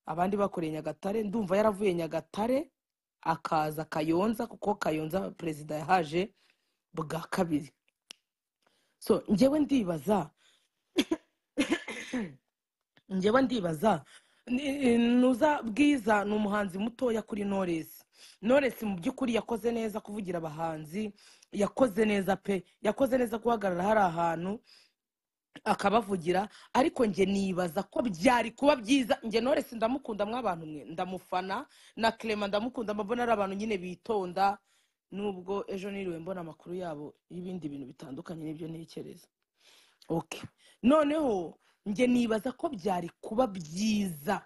abandi bakoreye nyagatare ndumva yaravuye nyagatare akaza kayonza kuko kayonza perezida yahaje bwa kabiri so njyewe ndibaza njyewe ndibaza ni- nuza bwiza ni umuhanzi mutoya kuri noresi noresi mu by'ukuri yakoze neza kuvugira abahanzi yakoze neza pe yakoze neza guhagarara hari ahantu akabavugira ariko njye nibaza ko byari kuba byiza njye noresi ndamukunda mw'abantu mwe ndamufana na kerema ndamukunda mbona ari abantu nyine bitonda nubwo ejo niriwe mbona amakuru yabo y'ibindi bintu bitandukanye n'ibyo ntekereza okay noneho njye nibaza ko byari kuba byiza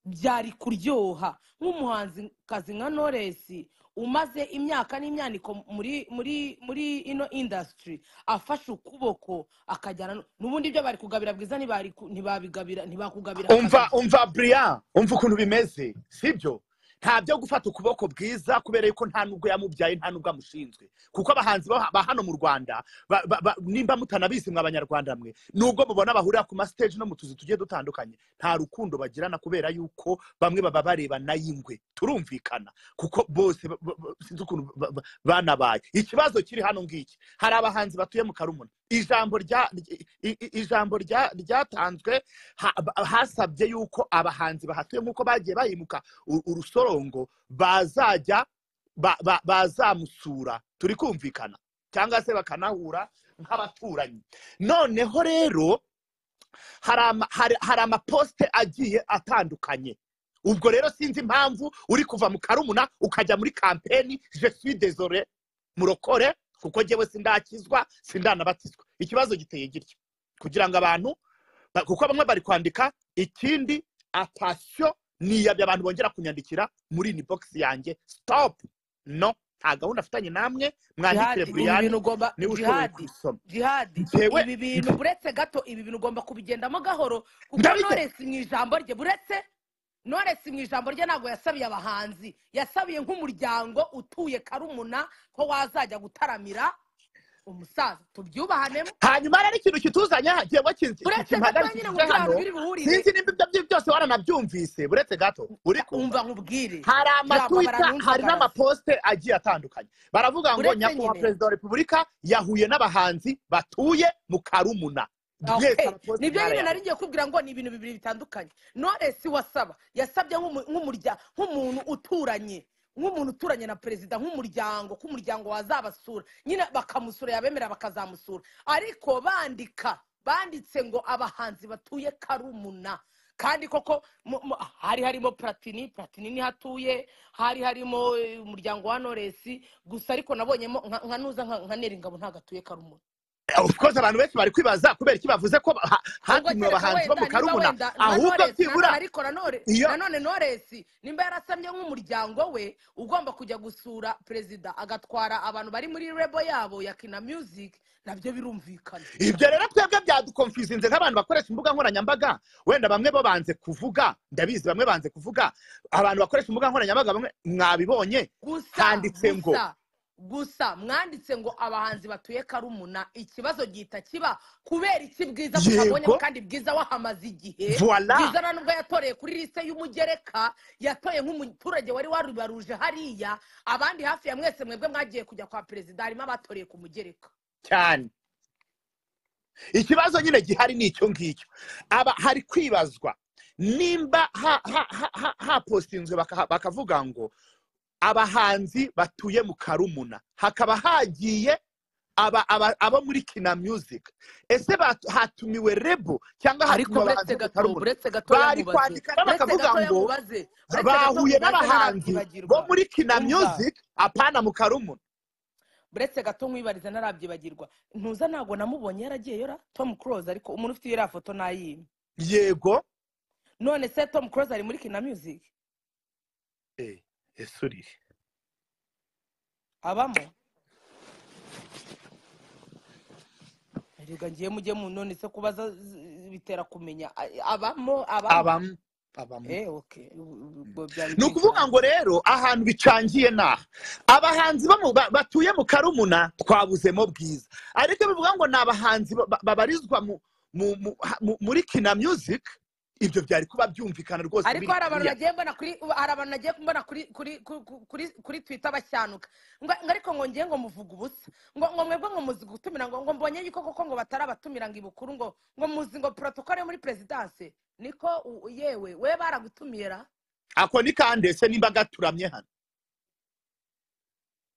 byari kuryoha nk'umuhanzi kazi nka noresi umaze imyaka n'imyaniko muri muri muri ino indasitiri afashe ukuboko akajyana n- n'ubundi ibyo bari kugabira bwiza ntibari ku- ntibabigabira ntibakugabira umva kagabo umva buriya umva ukuntu bimeze sibyo nta byo gufata ukuboko bwiza kubera yuko nta nubwo yamubyaye nta nubwo amushinzwe kuko abahanzi ba ba hano mu rwanda ba- ba- ba- nimba mutanabizi mwe abanyarwanda mwe nubwo mubona bahurira ku masiteji no mu tuzu tugiye dutandukanye nta rukundo bagirana kubera yuko bamwe baba barebana y'ingwe turumvikana kuko bose ba- ba- ba- sinzi ukuntu ba- ba- banabaye ikibazo kiri hano ngiki hari abahanzi batuye mu karumuna ijambo rya i- i- ijambo rya- ryatanzwe ha- ba- hasabye yuko abahanzi bahatuye nk'uko bagiye bahimuka u- urusorongo bazajya ba- ba- bazamusura turi kumvikana cyangwa se bakanahura nk'abaturanyi noneho rero hari ama- hari- hari amaposite agiye atandukanye ubwo rero sinzi impamvu uri kuva mu karumuna ukajya muri kampeni jesuwi dezore murokore kuko njyewe sindakizwa sindanabatizwa ikibazo giteye gityo kugira ngo abantu ba- kuko bamwe bari kwandika ikindi atasiyo niyabye abantu bongera kunyandikira muri ini bogisi yanjye sitopu no nta gahunda afitanye namwe mwandikire jihadi ibi bintu buriyani ugomba niba ushoboye jihadi kubisoma jihadi ngewe ibi bintu buretse gato ibi bintu ugomba kubigendamo gahoro kuko ndabigenza noresi mu ijambo rye buretse noresi mu ijambo rye ntabwo yasabiye abahanzi yasabiye nk'umuryango utuye karumuna ko wazajya gutaramira umusaza tubwubahanemo hanyuma rero ikintu kituzanye aha gihe buretse gato nyine ngo biriya kimpagarikiye bintu hano biri buhurire sinzi nimba ibyo ari byo byose waranabyumvise buretse gato uri kumva umva nkubwire hari jambo amatwita hari baranunzagaraza n'amaposite agiye atandukanye baravuga ngo buretse nyakubahwa nyine perezida wa repubulika yahuye n'abahanzi batuye mu karumuna mwese okay amaposite nibyo nyine nari mwarayavuze ngiye kubwira ngo ni ibintu bibiri bitandukanye noresi wasaba yasabye nk'umu- nk'umurya nk'umuntu uturanye nk'umuntu uturanye na perezida nk'umuryango ko umuryango wazabasura nyine bakamusura yabemera bakazamusura ariko bandika banditse ngo abahanzi batuye karumuna kandi koko mu- mu- hari harimo platini platini niho atuye hari harimo eh, umuryango wa noresi gusa ariko nabonyemo nka nka nuza nka nka neri ngabo ntabwo atuye karumuna of course abantu benshi bari kwibaza kubera iki bavuze ko ha- ubwo hatumiwe kereka abahanzi bo mu wenda niba karumuna wenda nka ahubwo noresi byibura ariko na none iyo nanone noresi nimba yarasamye nk'umuryango we ugomba kujya gusura perezida agatwara abantu bari muri rebo yabo ya kina music nabyo birumvikana ibyo rero twebwe byadukonfizinze nk'abantu bakoresha imbuga nkoranyambaga wenda bamwe bo banze kuvuga ndabizi bamwe banze kuvuga abantu bakoresha imbuga nkoranyambaga bamwe mwabibonye gusa handitse ngo gusa gusa mwanditse ngo abahanzi batuye karumuna ikibazo gihita kiba kubera iki bwiza tutabonyemo yego kandi bwiza wahamaze igihe voila bwiza na nubwo yatoreye kuri lisite y'umugereka yatoye nk'umuturage wari warubaruje hariya abandi hafi ya mwese mwebwe mwagiye kujya kwa perezida harimo abatoreye ku mugereka cyane ikibazo nyine gihari ni icyo ngicyo aba hari kwibazwa nimba ha- ha- ha- ha- hapostinzwe baka- bakavuga ngo abahanzi batuye mu karumuna hakaba hagiye aba aba abo muri kina music ese batu- hatumiwe rebo cyangwa ariko hatumiwe abahanzi buretse bo mu gato karumuna buretse gatoya bari mubaze kwandika nabo buretse bakavuga gatoya ngo mubaze buretse gato bahuye mubaze n'abahanzi bo narabyibagirwa muri kina umva music apana mu karumuna buretse gato nkwibariza narabyibagirwa ntuza ntabwo namubonye yaragiye yora tom close ariko umuntu ufite iriya foto nayimwe yego none se tom close ari muri kina music Eh, ese urihe abamo reka ngiye mujye mu none se kubaza z- bitera kumenya A- abamo abamo abamo abamo eh okay ubwo byari ni ukuvuga ngo rero ahantu bicangiye naha abahanzi bo mu- ba- batuye mu karumuna twabuzemo bwiza ariko iyo bivuga ngo ni abahanzi ba- ba- babarizwa mu- mu- mu- ha- mu- muri kina music ibyo byari kuba byumvikana rwose ariko hari abantu biriya. nagiye mbona kuri hari abantu nagiye mbona kuri kuri ku- ku- kuri kuri twitter bashyanuka ngo ngo ariko ngo ngiye ngo muvuga ubusa ngo ngo mwebwe ngo muzi gutumira ngo ngo mbonye yuko koko ngo batari abatumira ngo ibukuru ngo ngo muzi ngo protocole yo muri perezidanse niko u- u- yewe we baragutumira ako ni kandese nimba gaturamye hano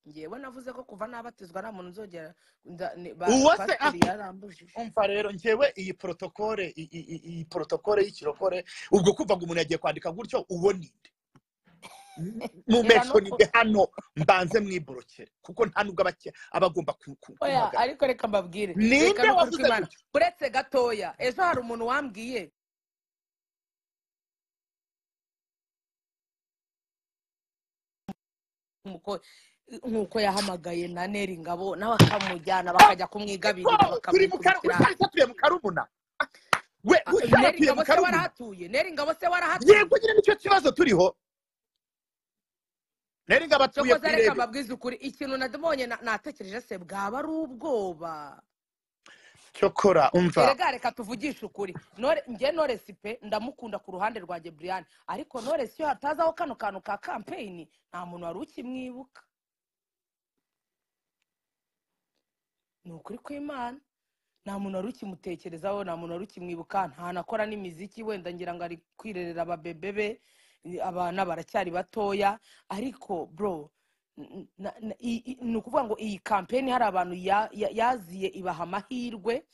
ngewe navuze ko kuva nabatizwa nta muntu uzogera nda- ni- ba- uwo se pasiteri yarambujije umva rero ngewe iyi protokole i- i- i- iyi protokole y'ikirokore ubwo kuva ngo umuntu yagiye kwandika gutyo uwo ni nde mu Reba meso ni nuko- nde hano mbanze mwiborokere kuko nta nubwo abake- aba agomba ku- ku- oya kumpagarara ariko reka mbabwire reka ninde n'ukuri wavuze kw'imana gutyo uretse gatoya ejo hari umuntu wambwiye nk'uko nk'uko yahamagaye na neri ngabo nawe akamujyana bakajya ko kumwigabirira turi mu bakamwikubitira karumuna ahantu. ushatse mu karumuna we Ah, neri ushatse mu ngabo se karumuna warahatuye neri ngabo se warahatuye yego nyine nicyo kibazo turiho rero ngo abatuye cokoza kuri reka rebe mbabwize ukuri ikintu nabonye na- natekereje se bwaba ari ubwoba cyokora umva erega reka tuvugishe ukuri Nore- njye noresi pe ndamukunda ku ruhande rwa geburiyani ariko noresi iyo hatazaho kano kantu ka kampeyini nta muntu wari ukimwibuka ni ukuri kw'imana nta muntu wari ukimutekerezaho nta muntu wari ukimwibuka ntanakora n'imiziki wenda ngira ngo ari kwirerera ababebe be i- abana baracyari batoya ariko bro n- na- na- i- i- ni ukuvuga ngo iyi kampeni hari abantu ya- ya- yaziye ibaha amahirwe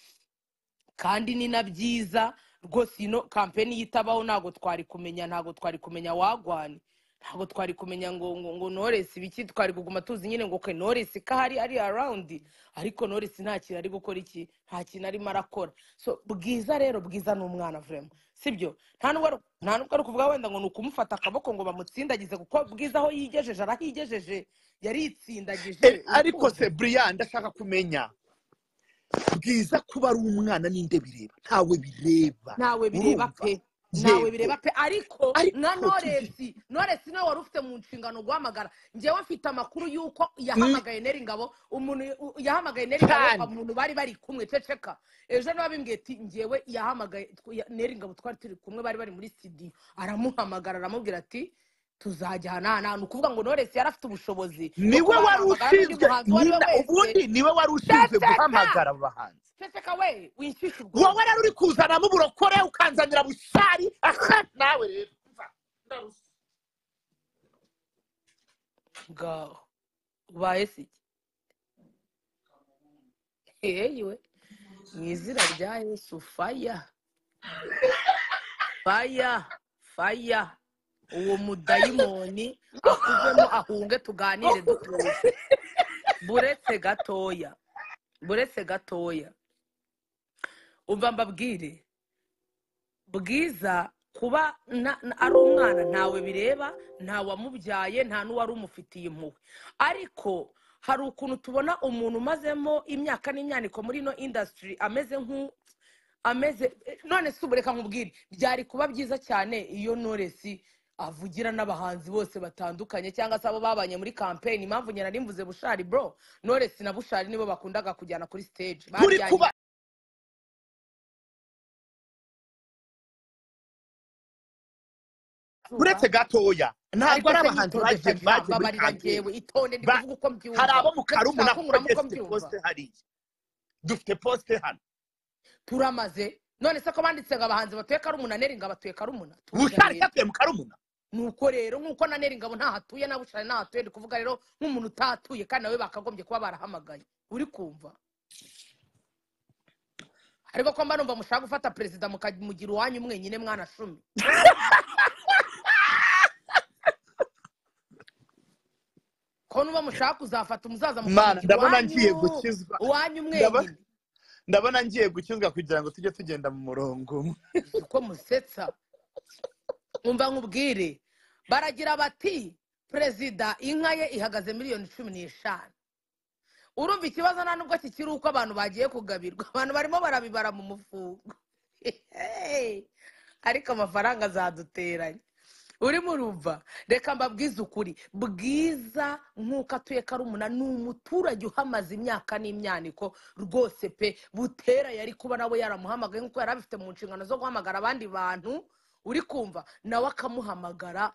kandi ni na byiza rwose ino kampeni yitabaho ntabwo twari kumenya ntabwo twari kumenya wagwani ntabwo twari kumenya ngo ngo ngo noresi biki twari kuguma tuzi nyine ngo kwe noresi ko ahari ari arawundi ariko noresi nta kintu ari gukora iki nta kintu arimo arakora so bwiza rero bwiza ni umwana vurema sibyo nta nubwo ari- nta nubwo ari ukuvuga wenda ngo ni ukumufata akaboko ngo bamutsindagize kuko bwiza aho yigejeje arahigejeje yaritsindagije Eh, ariko urukundo se brian ndashaka kumenya bwiza kuba ari umwana ninde bireba ntawe bireba ntawe bireba urumva pe ntawe yego bireba pe ariko na ariko tujye noresi noresi nawe wari ufite mu nshingano guhamagara ngewe mfite amakuru y'uko Mm, yahamagaye neri ngabo umuntu u- yahamagaye neri ngabo cyane umuntu bari bari kumwe ceceka ejo niba bimbwiye ati ngewe yahamagaye tw- ya- neri ngabo twari turi kumwe bari bari muri studio aramuhamagara aramubwira ati tuzajya aha n'aha n'aha." ni ukuvuga ngo noresi yari afite ubushobozi bwo niwe kuba wari yahamagara n'undi muhanzi uwo ari we ushinzwe nyina wese ubundi niwe wari ushinzwe ceceka guhamagara abo bahanzi ceceka we winshyushye wowe ubwonko rero uri kuzanamo uburokore ukanzanira busari aha nawe rero umva, ndarushye. ngaho ubaye si iki yewe mu izina rya yesu faya faya faya uwo mudayimoni akuvemo ahunge tuganire dutuje buretse gatoya buretse gatoya umva mbabwire bwiza kuba na- na- ari umwana ntawe bireba nta wamubyaye nta n'uwari umufitiye impuhwe ariko hari ukuntu tubona umuntu umazemo imyaka n'imyaniko muri ino indasitiri ameze nk'u ameze eh, none si ubureka nkubwire byari kuba byiza cyane iyo noresi avugira n'abahanzi bose batandukanye cyangwa se abo babanye muri kampeyini impamvu nyina nimvuze bushari bro noresi na bushari nibo bakundaga kujyana kuri stage turi baryanye kuba izuba uretse gatoya ntabwo ariko ari se abahanzi nyitonde kabisa mbabarira ngewe itonde bagiye bagiye muri kampeni ndi Ba- kuvuga uko hari mbyumva abo mu mbe karumuna mushaka kuko unkura uko ngeze mbyumva posite hariya dufite posite hano turamaze none se ko banditse ngo abahanzi batuye karumuna neri ngo abatuye karumuna tuvuga bushari rero cyatuye mu karumuna nuko rero nk'uko na neri ngabo ntahatuye na bushari ntahatuye ndi kuvuga rero nk'umuntu utahatuye kandi nawe bakagombye kuba barahamagaye uri kumva ariko ko mba numva mushaka gufata perezida mukamugira uwanyu mwenyine mwana cumi ko nuba mushaka kuzafata umusaza mana mukamugira ndabona ngiye uwanyu gukizwa uwanyu ndabona mwenyine ndabona ngiye gukizwa kugira ngo tujye tugenda mu murongo umwe uko musetsa umva nkubwire baragira bati perezida inka ye ihagaze miliyoni cumi n'eshanu urumva ikibazo nta nubwo kikiri uko abantu bagiye kugabirwa abantu barimo barabibara mu mufungo ariko amafaranga azaduteranye urimo urumva reka mbabwize ukuri bwiza nk'uko atuye karumuna ni umuturage uhamaze imyaka n'imyaniko rwose pe butera yari kuba nawe yaramuhamagaye nk'uko yari abifite mu nshingano zo guhamagara abandi bantu uri kumva nawe akamuhamagara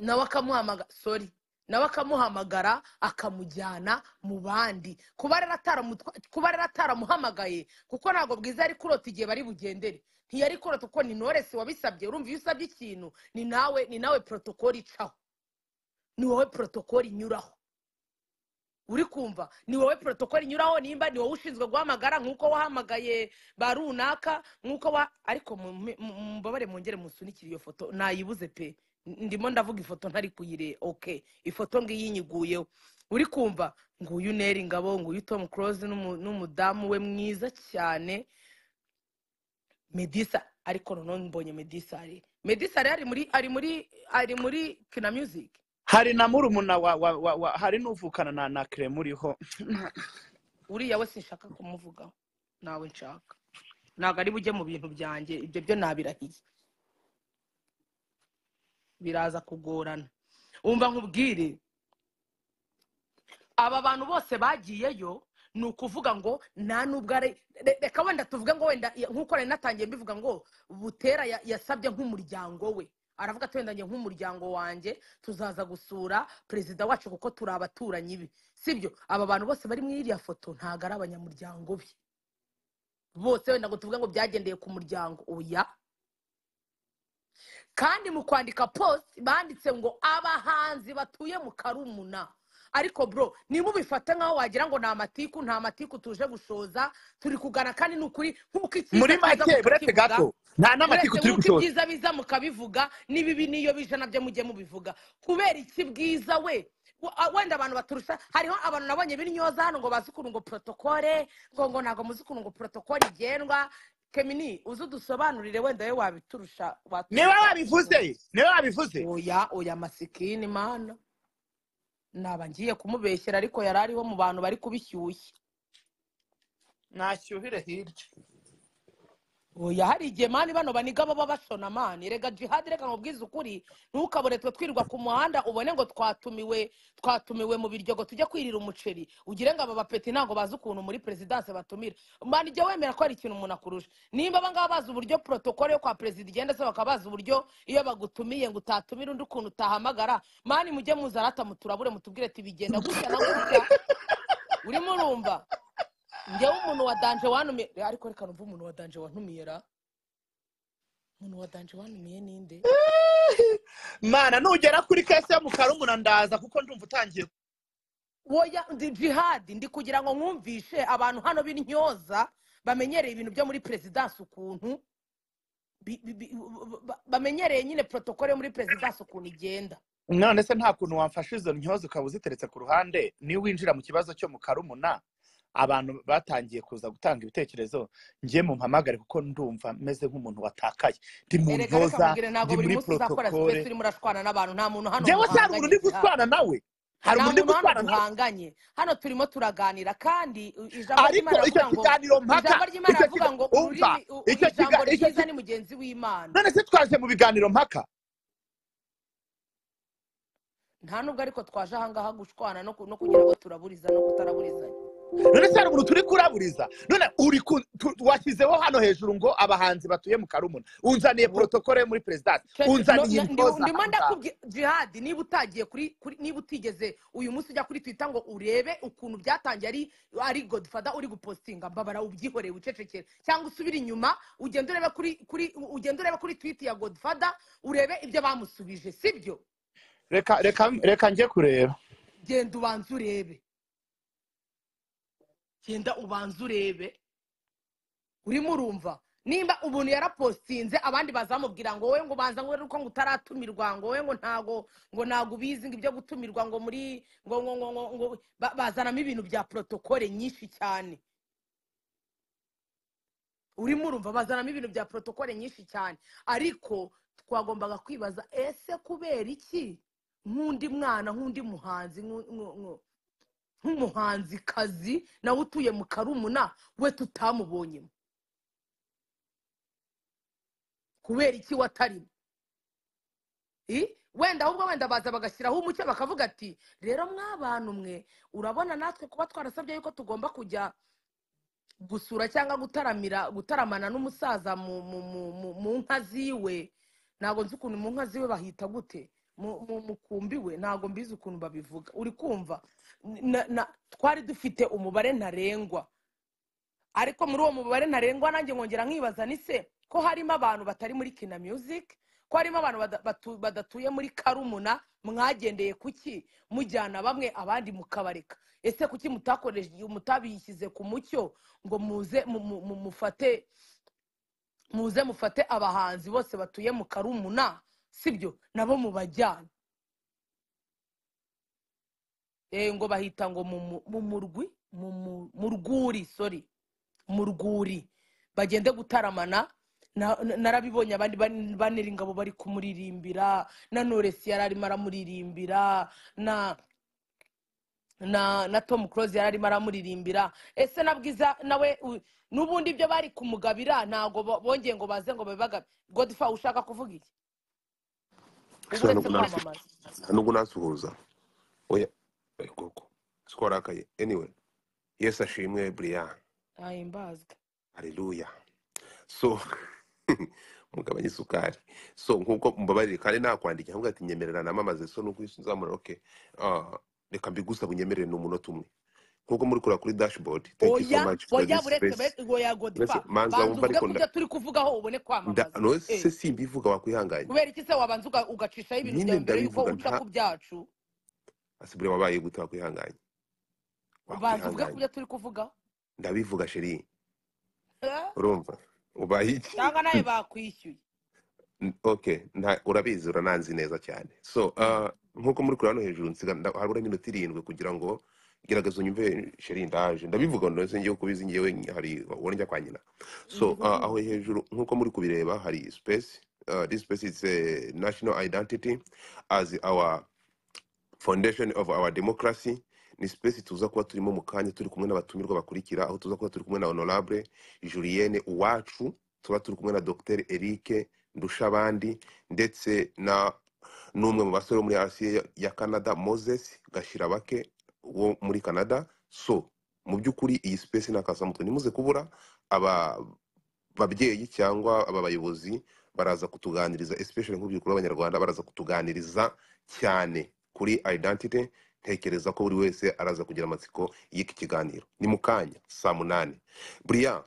nawe akamuhamagara sori nawe akamuhamagara akamujyana mu bandi kuba rero ataramutwa- kuba rero ataramuhamagaye kuko ntabwo bwiza yari kurota igihe bari bugendere ntiyari kurota kuko ni noresi wabisabye urumva iyo usabye ikintu ni nawe ni nawe porotokoli icaho ni wowe porotokoli inyuraho uri kumva ni wowe porotokoli inyuraho nimba ni wowe ushinzwe guhamagara nk'uko wahamagaye ba runaka nk'uko wa ariko mu- mu- mumbabare mwongere musunikire iyo foto nayibuze pe ndimo ndavuga ifoto ntari kuyire oke ifoto ngiyi inyiguyeho uri kumva nguyu neri ngabo nguyu tom close n'umudamu we mwiza cyane medisa ariko noneho mbonye medisa ari medisa ari muri ari muri ari muri kina music hari na murumuna wa, wa, wa, wa hari n'uvukana na na kerem uriho uriya we sinshaka kumuvugaho nawe nshaka ntabwo ari bujye mu bintu byanjye ibyo byo nabirahiye biraza kugorana wumva nkubwire aba bantu bose bagiyeyo ni ukuvuga ngo nta n'ubwo ari re- reka wenda tuvuge ngo wenda nk'uko nari natangiye mbivuga ngo butera ya- yasabye nk'umuryango we aravuga ati wenda njye nk'umuryango wanjye tuzaza gusura perezida wacu kuko turi abaturanyi be sibyo aba bantu bose bari muri iriya foto ntabwo ari abanyamuryango be bose wenda ngo tuvuge ngo byagendeye ku muryango oya kandi mu kwandika post banditse ngo abahanzi batuye mu karumuna ariko bro nimubifate nk'aho wagira ngo ni amatiku nta matiku tuje gushoza turi kugana kandi ni ukuri nk'uko muri icyiza kiza make buretse mukakivuga gato nta n'amatiku uretse turi nk'uko gushoza ibyiza biza mukabivuga n'ibibi n'iyo bije nabyo mujye mubivuga kubera iki bwiza we w- a- wenda abantu baturusha hariho abantu nabonye b'intyoza hano ngo bazi ukuntu ngo protokole ngo ngo ntabwo muzi ukuntu ngo protokole igendwa kemini uzi udusobanurire wenda we wabiturusha niwe waturusha wabivuze niwe wabivuze oya oya masikini mana naba ngiye kumubeshyera ariko yari ariho mu bantu bari kubishyushya nashyuhire hirya oya hari igihe mani bano baniga baba bashona mani rega jihadi reka nkubwize ukuri ntukabure twe twirirwa ku muhanda ubone ngo twatumiwe twatumiwe mu biryogo tujya kwirira umuceri ugire ngo aba bapeti ntabwo bazi ukuntu muri perezidanse batumira mani jya wemera ko hari ikintu umuntu akurusha nimba abangaba bazi uburyo porotokole yo kwa perezida igenda se bakaba bazi uburyo iyo bagutumiye ngo utatumire undi ukuntu utahamagara mani mujye muza rata muturabure mutubwire ati bigenda gutya na gutya urimo urumva njyewe umuntu wa danje wanumiye ariko reka numve umuntu wa danje wantumiye ra umuntu wa danje wanumiye ninde mana nugera kuri kese yo mu karumuna ndaza kuko ndumva utangiye woya ndi jihadi ndi kugira ngo mwumvishe abantu hano b'intyoza bamenyereye ibintu byo muri perezidansi ukuntu bi- bi- bi- ba- bamenyereye nyine porotokole yo muri perezidansi ukuntu igenda none se nta kuntu wamfasha izo ntyoza ukaba uziteretse ku ruhande niba winjira mu kibazo cyo mu karumuna abantu batangiye kuza gutanga ibitekerezo njye mumpamagare kuko ndumva meze nk'umuntu watakaye ndi mu erega reka ntyoza mubwire ntabwo ndi buri muri munsi uzakora sipesi porotokole urimo urashwana n'abantu nta muntu hano njyewe se hari umuntu muhanganye jihadi uri gutwana nawe hari nta umuntu uri muntu hano gutwana nawe duhanganye hano turimo turaganira kandi i- ijambo ry'imana ariko riravuga icyo ngo kiganiro mpaka ijambo ry'imana icyo riravuga kiga ngo umva ururimi u- u- icyo kiga ijambo icyo ryiza kiga ni mugenzi w'imana none se twaje mu biganiro mpaka nta nubwo ariko twaje ahangaha gushwana no ku- no kugira ngo turaburiza no kutaraburizanya none se hari umuntu turi kuraburiza none uri ku- tu- washyizeho hano hejuru ngo abahanzi batuye mu karumuna unzaniye Wo- porotokole yo muri perezidansi Cece, no- unzaniye na- ndi- intoza ndimo aho ngaho ndakubwira jihadi niba utagiye kuri kuri- niba utigeze uyu munsi ujya kuri twita ngo urebe ukuntu byatangiye ari ari godfada uri gupostinga mbabara ubyihoreye wicecekere cyangwa usubire inyuma ugende urebe kuri kuri ugende urebe kuri twiti ya godfada urebe ibyo bamusubije sibyo reka reka reka njye kureba genda ubanze urebe genda ubanze urebe urimo urumva nimba umuntu yarapostinze abandi bazamubwira ngo wowe ngo ubanza ngo uko ngo utaratumirwa ngo wowe ngo ntago ngo ntago ubizi ngo ibyo gutumirwa ngo muri ngo ngo ngo ngo, ngo ba- bazanamo ibintu bya protokole nyinshi cyane urimo urumva bazanamo ibintu bya protokole nyinshi cyane ariko twagombaga kwibaza ese kubera iki nk'undi mwana nk'undi muhanzi nk'u- nk'u- nk'u- nk'umuhanzikazi nawe utuye mu karumuna we tutamubonyemo kubera iki watarimo I? wenda ahubwo wenda baza bagashyiraho umucyo bakavuga ati rero mw'abantu mwe urabona natwe kuba twarasabye yuko tugomba kujya gusura cyangwa gutaramira gutaramana n'umusaza mu mu- mu- mu- mu nka ziwe ntabwo nzi ukuntu mu nka ziwe bahita gute mu mu- mukumbi we ntabwo mbizi ukuntu babivuga uri kumva Na- na- twari dufite umubare ntarengwa ariko muri uwo mubare ntarengwa nanjye nkongera nkibaza ni se ko harimo abantu batari muri kina music ko harimo abantu bada- batu- badatuye muri karumuna mwagendeye kuki mujyana bamwe abandi mukabareka ese kuki mutakoresheje mutabishyize ku mucyo ngo muze mu- mu- mu- mufate muze mufate abahanzi bose batuye mu karumuna sibyo nabo mubajyana Eh, ngo bahita ngo mu mu- mu murwi mu- mu- mu rwuri sorry mu rwuri bagende gutaramana na- na- narabibonye abandi ban- banira ingabo bari kumuririmbira na noresi yari arimo aramuririmbira na na na tom close yari arimo aramuririmbira ese na bwiza nawe u- n'ubundi ibyo bari kumugabira ntabwo bo- bongeye ngo baze ngo babibagabe godfa ushaka kuvuga iki uba Isano uretse kunasi. kwamamaza nubwo nasuhuza oya oya koko siko warakaye anyway yesu ashimwe brian ahimbazwe haleluya so mugabanye isukari so nk'uko mbabarire kandi nakwandika nkuko ati nyemerera namamaze so nuko nzamura okay ah, reka mbigusaba unyemerere n'umunota umwe nk'uko muri kureba kuri dashboard thank you so oya much for oya this buretse space be- oya mbese godfa manza banza wumva uvuge ariko ku nda byo turi kuvugaho ubone nda- kwamamaza no eh se simbivuga wakwihanganye kubera iki se wabanza uga- ugacishaho ibintu nyine byawe mbere yuko ndabivuga uca nta ku byacu asibure wabaye gute wakwihanganye banza uvuge ku wakwihanganye byo turi kuvuga ndabivuga sheri Eh, urumva ubaye iki cyangwa nawe bakwishyuye N- okay nta- urabizi urananzi neza cyane so Mm. uh, nk'uko muri kurano hejuru nsiga nda- harabura iminota irindwi kugira ngo gerageza unyumve sheri ndaje ndabivuga ndetse ngiye kubizi ngewe hari uwo njya kwa nyina so Mhm. uh, aho hejuru nk'uko muri kubireba hari space uh, this space is a national identity as our foundation of our democracy ni space tuza kuba turimo mu kanya turi kumwe n'abatumirwa bakurikira aho tuza kuba turi kumwe na honorable julienne uwacu tuba turi kumwe na dr eric ndushabandi ndetse na n'umwe mu basore bo muri asiya ya canada moses gashirabake wo muri canada so mu by'ukuri iyi space nakasamutwe nimuze kubura aba babyeyi cyangwa aba bayobozi baraza kutuganiriza especially nk'urubyiruko rw'abanyarwanda baraza kutuganiriza cyane kuri identity ntekereza ko buri wese araza kugira amatsiko y'iki kiganiro ni mu kanya saa munani buriya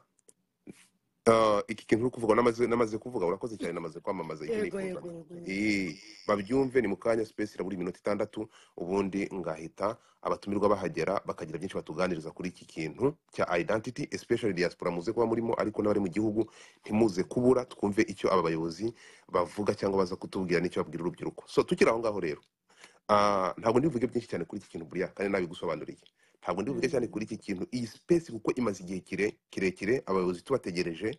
uh, iki kintu uri kuvuga namaze namaze kuvuga urakoze cyane namaze kwamamaza icyo yego nifuza yego yego yego Eh, babyumve ni mu kanya space irabura iminota itandatu ubundi ngahita abatumirwa bahagera bakagira byinshi batuganiriza kuri iki kintu cya identity especially diaspora muze kuba murimo ariko n'abari mu gihugu ntimuze kubura twumve icyo aba bayobozi bavuga cyangwa baza kutubwira n'icyo babwira urubyiruko so tukiri aho ngaho rero Ah, ntabwo ndivuge byinshi cyane kuri iki kintu buriya kandi nabigusobanuriye ntabwo ndivuge cyane Mm. kuri iki kintu iyi space kuko imaze igihe kire- kirekire abayobozi tubategereje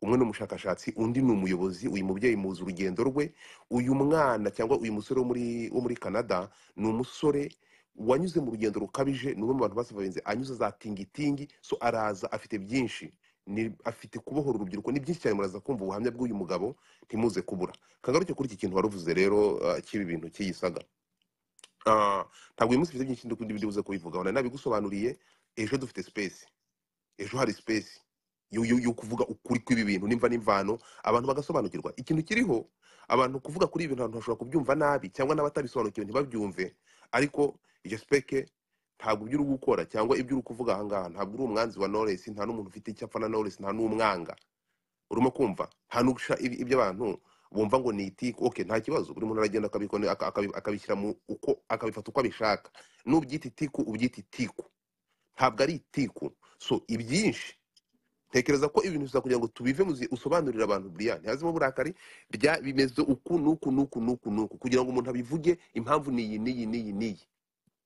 umwe ni umushakashatsi undi ni umuyobozi uyu mubyeyi muzi urugendo rwe uyu mwana cyangwa uyu musore wo muri wo muri canada ni umusore wanyuze mu rugendo rukabije ni umwe mu bantu basabanze anyuze za tingitingi so araza afite byinshi ni afite kubohora urubyiruko ni byinshi cyane muraza kumva ubuhamya bw'uyu mugabo ntimuze kubura kagaruke kuri iki kintu waruvuze rero ah, cy'ibi bintu cy'iyisaga Ah, ntabwo uyu munsi mfite byinshi ndi buze kubivugaho nari nabigusobanuriye ejo dufite space ejo hari space yo yo- yo kuvuga ukuri kw'ibi bintu nimva n'imvano abantu bagasobanukirwa ikintu kiriho abantu kuvuga kuri ibi bintu abantu bashobora kubyumva nabi cyangwa n'abatabisobanukiwe ntibabyumve ariko iryo speke ntabwo ibyo uri gukora cyangwa ibyo uri kuvuga ahangaha ntabwo uri umwanzi wa Knowless nta n'umuntu ufite icyapfa na Knowless nta n'umwanga urimo kumva nta n'ugusha ibi- ibyo abantu bumva ngo ni itiku ok nta kibazo buri muntu aragenda akabikora aka- akabi- akabishyira mu uko akabifata uko abishaka n'ubyita itiku ubyita itiku ntabwo ari itiku so ibyinshi ntekereza ko ibintu biza kugira ngo tubive muzi usobanurire abantu buriya ntihazemo uburakari bya bimeze uku n'uku n'uku n'uku n'uku kugira ngo umuntu abivuge impamvu ni iyi n'iyi n'iyi n'iyi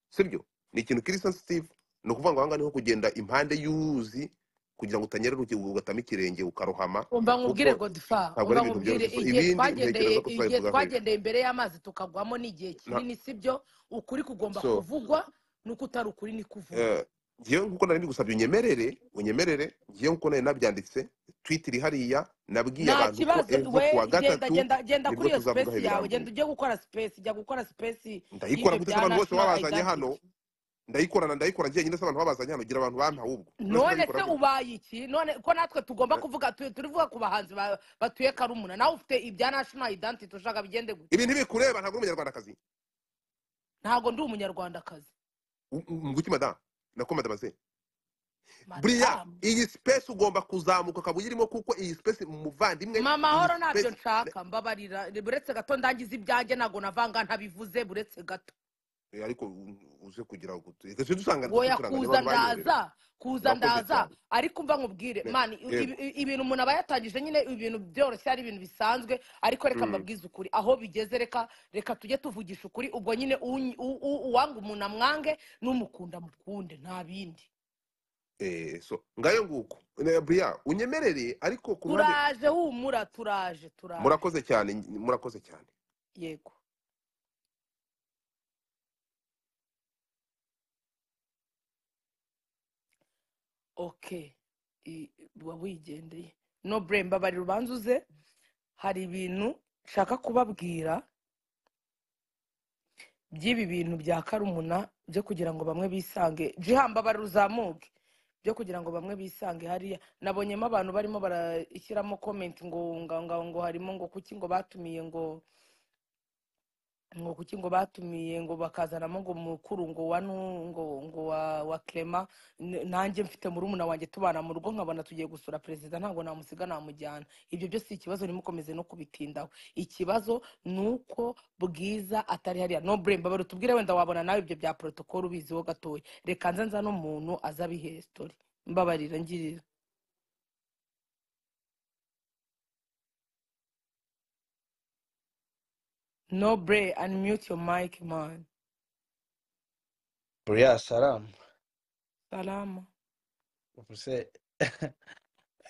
sibyo ni ikintu kiri sensitive ni ukuvuga ngo ahangaha niho kugenda impande y'uruzi kugira ngo utanyerera uki- ugatama ikirenge ukarohama umva nkubwire kuko godifa ntabwo umva ari ibintu nkubwire byoroshye. igihe Ibindi twagendeye ntekereza ko igihe twabivugaho ejo. twagendeye imbere y'amazi tukagwamo n'igihe kinini sibyo ukuri kugomba So- kuvugwa nuko utari ukuri ni kuvugwa Eh, ngewe nk'uko nari bigusabye unyemerere unyemerere ngewe nk'uko nari nabyanditse twiti iri hariya nabwiye nta abantu ko kibazo ejo we ku wa genda gatatu genda genda nibwo kuri iyo tuzavugaho sipesi yawe genda ibirambuye ujye gukora sipesi jya gukora sipesi ndayikora gutetse abantu bose national babazanye hano identity ndayikorana ndayikora njyenyine se abantu babazanye hano gira abantu bampa ahubwo none none ndayikora se gute ubaye iki none ko natwe tugomba Eh. kuvuga tu- turivuga ku bahanzi ba- batuye karumuna nawe ufite ibya national identity ushaka bigende gute ibi ntibikureba ntabwo uri umunyarwandakazi ntabwo ndi umunyarwandakazi nguki madamu nako madamu se buriya madamu iyi sipesi ugomba kuzamuka ukaba uyirimo kuko iyi sipesi muvandimwe mama iyi mahoro ntabyo sipesi nshaka mbabarira buretse gato ndangiza ibyanjye ntabwo navanga ntabivuze buretse gato Eh, ariko u- uze kugira ngo tujye dusanga woya turangane kuza abantu banyemerera ndaza kuza murakoze ndaza cyane ariko mva nkubwire Ne- mani yego. ibi- ibi- ibintu umuntu aba yatangije nyine ibintu byoroshye ari ibintu bisanzwe ariko reka Mm. mbabwize ukuri aho bigeze reka reka tujye tuvugisha ukuri ubwo nyine u- u- u- uwanga umuntu amwange n'umukunda mukunde nta bindi Eh, so ngayo nguko Ne- buriya unyemerere ariko ku ruhande turaje humura turaje turaje murakoze cyane ny- murakoze cyane yego oke uba wigendeye no bure mbabarira ubanza uze hari ibintu nshaka kubabwira by'ibi bintu bya karumuna byo kugira ngo bamwe bisange jiha mbabarira uzamuke byo kugira ngo bamwe bisange hariya nabonyemo abantu barimo barashyiramo komenti ngo ngo ngo ngo harimo ngo kuki ngo batumiye ngo ngo kuki ngo batumiye ngo bakazanamo ngo mukuru ngo wa nu- ngo ngo wa wa clement N- nanjye mfite murumuna wanjye tubana mu rugo nkabona tugiye gusura perezida ntabwo namusiga namujyana ibyo byose ikibazo ntimukomeze no kubitindaho ikibazo ni uko bwiza atari hariya no blame babara utubwire wenda wabona nawe ibyo bya protocol ubiziho gatoya reka nze nza n'umuntu aza abiheye story mbabarira ngirira no blame unmute your mic man buriya salamu salama ubuse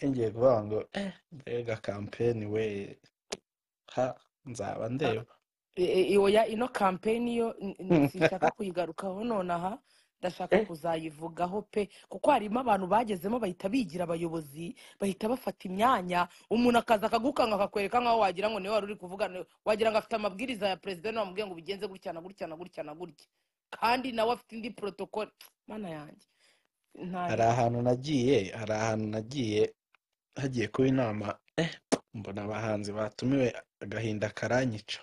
ngiye kuvuga ngo eh, mbega kampeni we ha nzaba ndeba E- e- oya ino kampeni yo n- n- sinshaka kuyigarukaho nonaha ndashaka Eh, kuzayivugaho pe kuko harimo abantu bagezemo bahita bigira abayobozi bahita bafata imyanya umuntu akaza akagukanga akakwereka nk'aho wagira ngo niwe wari uri kuvuga ni- wagira ngo afite amabwiriza ya perezida niwe wamubwiye ngo ubigenze gutya na gutya na gutya na gutya kandi nawe afite indi protocol mana yanjye hari ntaheza ahantu nagiye hari ahantu nagiye hagiye kuba inama eh, mbona abahanzi batumiwe agahinda karanyica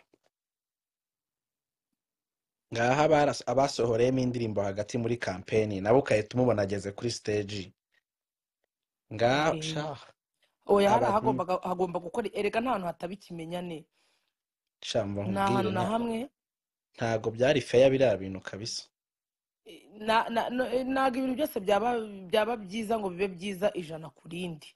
ngaha abaras- abasohoreyemo indirimbo hagati muri kampeni nabo ukahita umubona ageze kuri siteji ngaha Eh, sha oya hari abantu ahagombaga hagomba gukora erega nta hantu hataba ikimenyane shamba nta nkubwire hantu na nta- hamwe ntago byari feya biriya bintu kabisa na- na- no- eh, ntabwo ibintu byose byaba byaba byiza ngo bibe byiza ijana ku rindi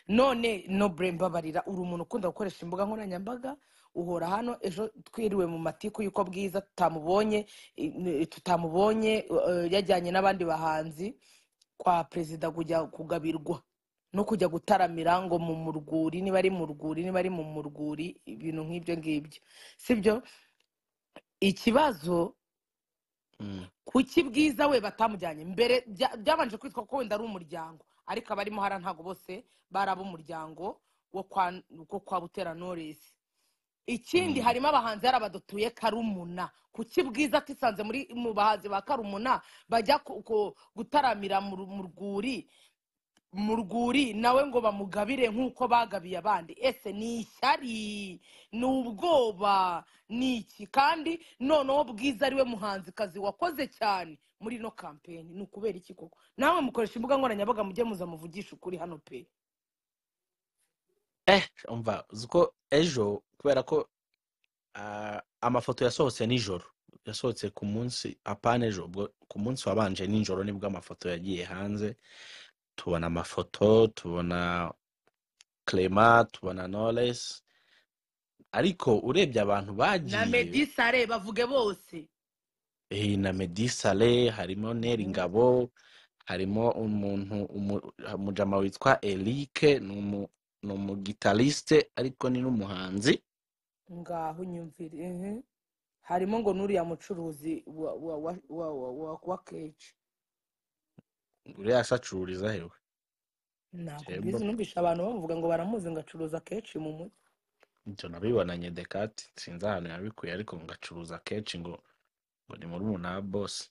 none no bure mbabarira uri umuntu ukunda gukoresha imbuga nkoranyambaga uhora hano ejo twiriwe mu matiku y'uko bwiza tutamubonye eh, n- tutamubonye eh, yajyanye n'abandi bahanzi kwa perezida kujya kugabirwa no kujya gutaramira ngo mu murwuri niba ari mu rwuri niba ari mu murwuri ibintu nk'ibyo ngibyo sibyo ikibazo Mm. kuki bwiza we batamujyanye mbere bya- byabanje kwitwa ko wenda ari umuryango ariko abarimo hara ntabwo bose bari ab'umuryango wo kwa wo kwa butera noresi ikindi Mm. harimo abahanzi hari abadatuye karumuna kuki bwiza atisanze muri mu bahanzi ba karumuna bajya ku- ku- gutaramira mu ru- mu rwuri mu rwuri nawe ngo bamugabire nk'uko bagabiye abandi ese ni ishyari ni ubwoba ni iki kandi noneho bwiza ariwe muhanzikazi wakoze cyane muri ino kampeni ni ukubera iki koko namwe mukoresha imbuga nkoranyambaga mujye muza muvugisha ukuri hano pe eh umva uzi ko ejo kubera ko ah, amafoto yasohotse nijoro yasohotse ku munsi apana ejo ubwo ku munsi wabanje nijoro nibwo amafoto yagiye hanze tubona amafoto tubona clema tubona knowless ariko urebye abantu na bagiye medisa sare bavuge bose eh, na medisale harimo neri ngabo harimo umuntu umu- umujama witwa eric ni umu- ni umugitarisite ariko ni n'umuhanzi ngaho unyumvire mhm. harimo ngo n'uriya mucuruzi wa wa wa wa wa, wa, wa keji uriya asacururiza hewe ntabwo Jembo. mbizi numvisha abantu bamuvuga ngo baramuzi ngo acuruza kenshi mu mujyi ibyo nabibonanye dekati sinzi ahantu yabikuye ariko ngacuruza kenshi ngo ngo ni muri na bosi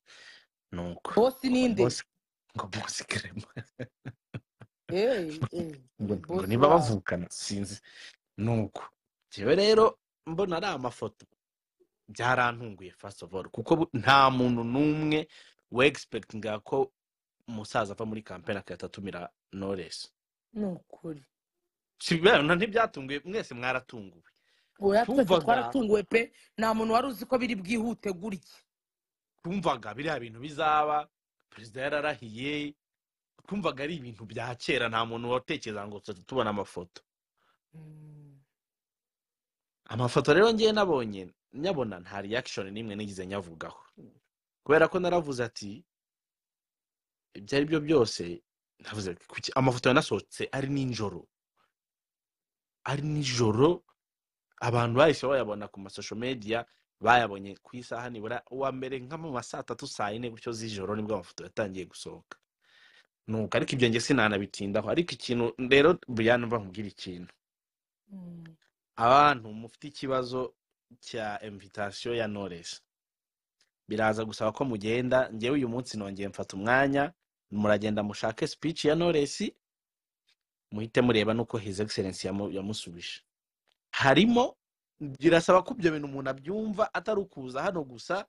ni uko bosi ngo ninde bosi ngo bosi kerema eh eh ngo ngo bosi niba wabo bavukana sinzi ni uko njyewe rero mbona ari amafoto byarantunguye first of all kuko bu- nta muntu n'umwe we expectinga ko umusaza ava muri kampeni akayatatumira noresi ni ukuri ntibyatunguye mwese mwaratunguwe oya twese tumvaga twaratunguwe pe nta muntu wari uzi ko biri bwihute gutya twumvaga biriya bintu bizaba perezida yararahiye twumvaga ari ibintu bya kera nta muntu watekereza ngo tuzajya tubona amafoto Mm. amafoto rero ngewe nabonye nyabona nta reaction n'imwe nigeze nyavugaho kubera ko naravuze ati ibyo ari byo byose navuze ati, kuki amafoto yanasohotse ari nijoro ari nijoro abantu bahise bayabona ku masosho media bayabonye ku isaha nibura uwa mbere nka mu ma saa tatu saa yine gutyo z'ijoro nibwo amafoto yatangiye gusohoka nuko ariko ibyo njye sinanabitindaho ariko ikintu rero buriya mva nkubwira ikintu Mm. abantu mufite ikibazo cya invitation ya knowless biraza gusaba ko mugenda njyewe uyu munsi nongeye mfata umwanya muragenda mushake speech ya knowless muhite mureba nuko his excellence yamu- yamusubije harimo birasaba ko ibyo bintu umuntu abyumva atari ukuza hano gusa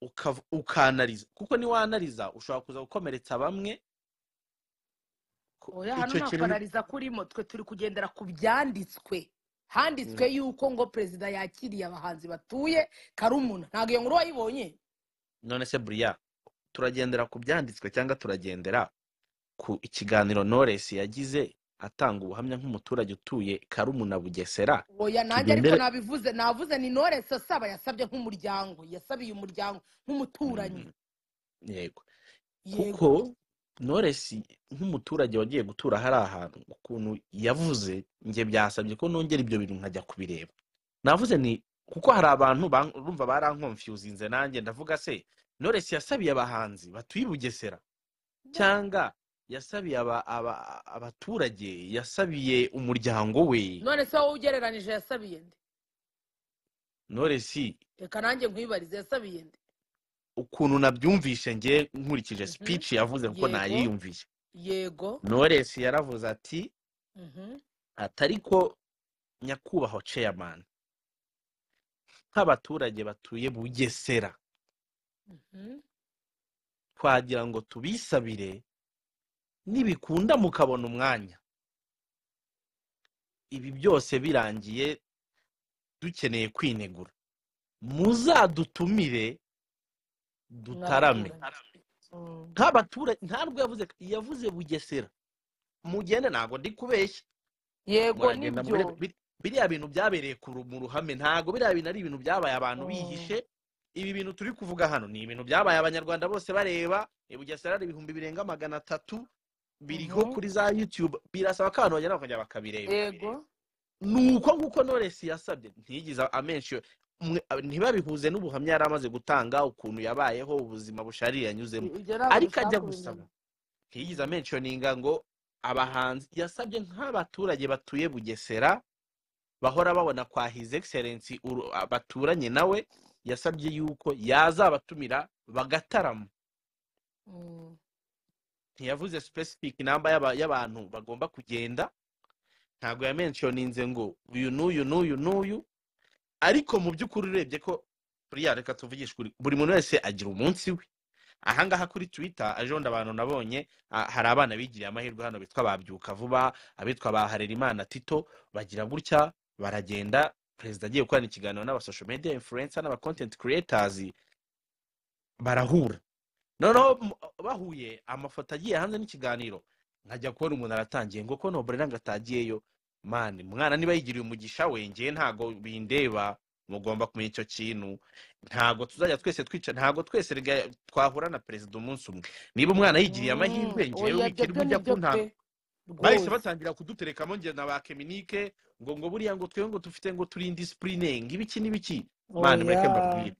ukav- ukanariza kuko niwanariza ushobora kuza gukomeretsa bamwe ku- oya hano icyo nta kintu ni- kwanariza kurimo twe turi kugendera ku byanditswe handitswe Mm. yuko ngo perezida yakiriye abahanzi batuye karumuna ntabwo iyo nkuru wayibonye none se buriya turagendera ku byanditswe cyangwa turagendera ku ikiganiro Knowless yagize atanga ubuhamya nk'umuturage utuye Karumuna Bugesera oya nanjye ariko tugendere nabivuze navuze ni noresi asaba yasabye nk'umuryango yasabiye umuryango nk'umuturanyi Mm, yego kuko yego Knowless nk'umuturage wagiye gutura hari ahantu ukuntu yavuze njye byasabye ko nongera ibyo bintu nkajya kubireba navuze ni kuko hari abantu ban- urumva barankonfyuzinze nanjye ndavuga se Knowless yasabiye abahanzi batuye i Bugesera cyangwa yasabiye aba- aba- abaturage yasabiye umuryango we none se wowe ugereranije yasabiye nde Knowless reka nanjye nkwibarize yasabiye nde ukuntu nabyumvishe nge nkurikije Mhm. speech yavuze kuko yego nayiyumviye yego Knowless yaravuze ati Mhm. atari ko nyakubahwa chairman nk'abaturage batuye bugesera Mhm. twagira ngo tubisabire nibikunda mukabona umwanya ibi byose birangiye dukeneye kwinegura muzadutumire dutarame mw'abaturanyi Mm. nk'abaturage ntabwo yavuze yavuze bugesera mugende ntabwo ndi kubeshya yego muragenda nibyo murebe bi- biriya bintu byabereye ku ru- mu ruhame ntabwo biriya bintu ari ibintu byabaye abantu Mm. bihishe ibi bintu turi kuvuga hano ni ibintu byabaye abanyarwanda bose bareba i bugesera hari ibihumbi birenga magana atatu biriho Mhm. kuri za youtube birasaba ko abantu bagenda bakajya bakabireba yego ni uko nguko noresi yasabye ntiyigize amenshi ntibabihuze n'ubuhamya yari amaze gutanga ukuntu yabayeho ubuzima busharira yanyuzemo I- ibyo ntabwo ariko dushaka ajya gusaba kubimenya ntiyigize amenshoninga ngo abahanzi yasabye nk'abaturage batuye bugesera bahora babona kwa his excellence uru- baturanye nawe yasabye yuko yazabatumira bagatarama Mm. ntiyavuze specific namba y'aba- y'abantu bagomba kugenda ntabwo yamenshoninze ngo uyu n'uyu n'uyu n'uyu ariko mu by'ukuri urebye ko buriya reka tuvugishe ukuri buri muntu wese agira umunsi we ahangaha kuri twitter ejobundi abantu nabonye ah, hari abana bigiriye amahirwe hano bitwa babyuka vuba abitwa ba harerimana tito bagira gutya baragenda perezida agiye gukorana ikiganiro n'aba social media influencer n'aba content creators barahura noneho m- bahuye amafoto agiye hanze n'ikiganiro nkajya kubona umuntu aratangiye ngo ko nobure ntabwo atagiyeyo mani mwana niba yigiriye umugisha we ngewe ntabwo bindeba mugomba kumenya icyo kintu ntabwo tuzajya twese twica ntabwo twese rega twahura na perezida umunsi umwe niba umwana yigiye amahirwe ngewe wikirwa ujya kuntanga bahise batangira kuduterekamo nge na ba keminike ngo ngo buriya ngo twebwe ngo dufite ngo turinde isipurine ngo ibiki n'ibiki mwana mureke mbabwire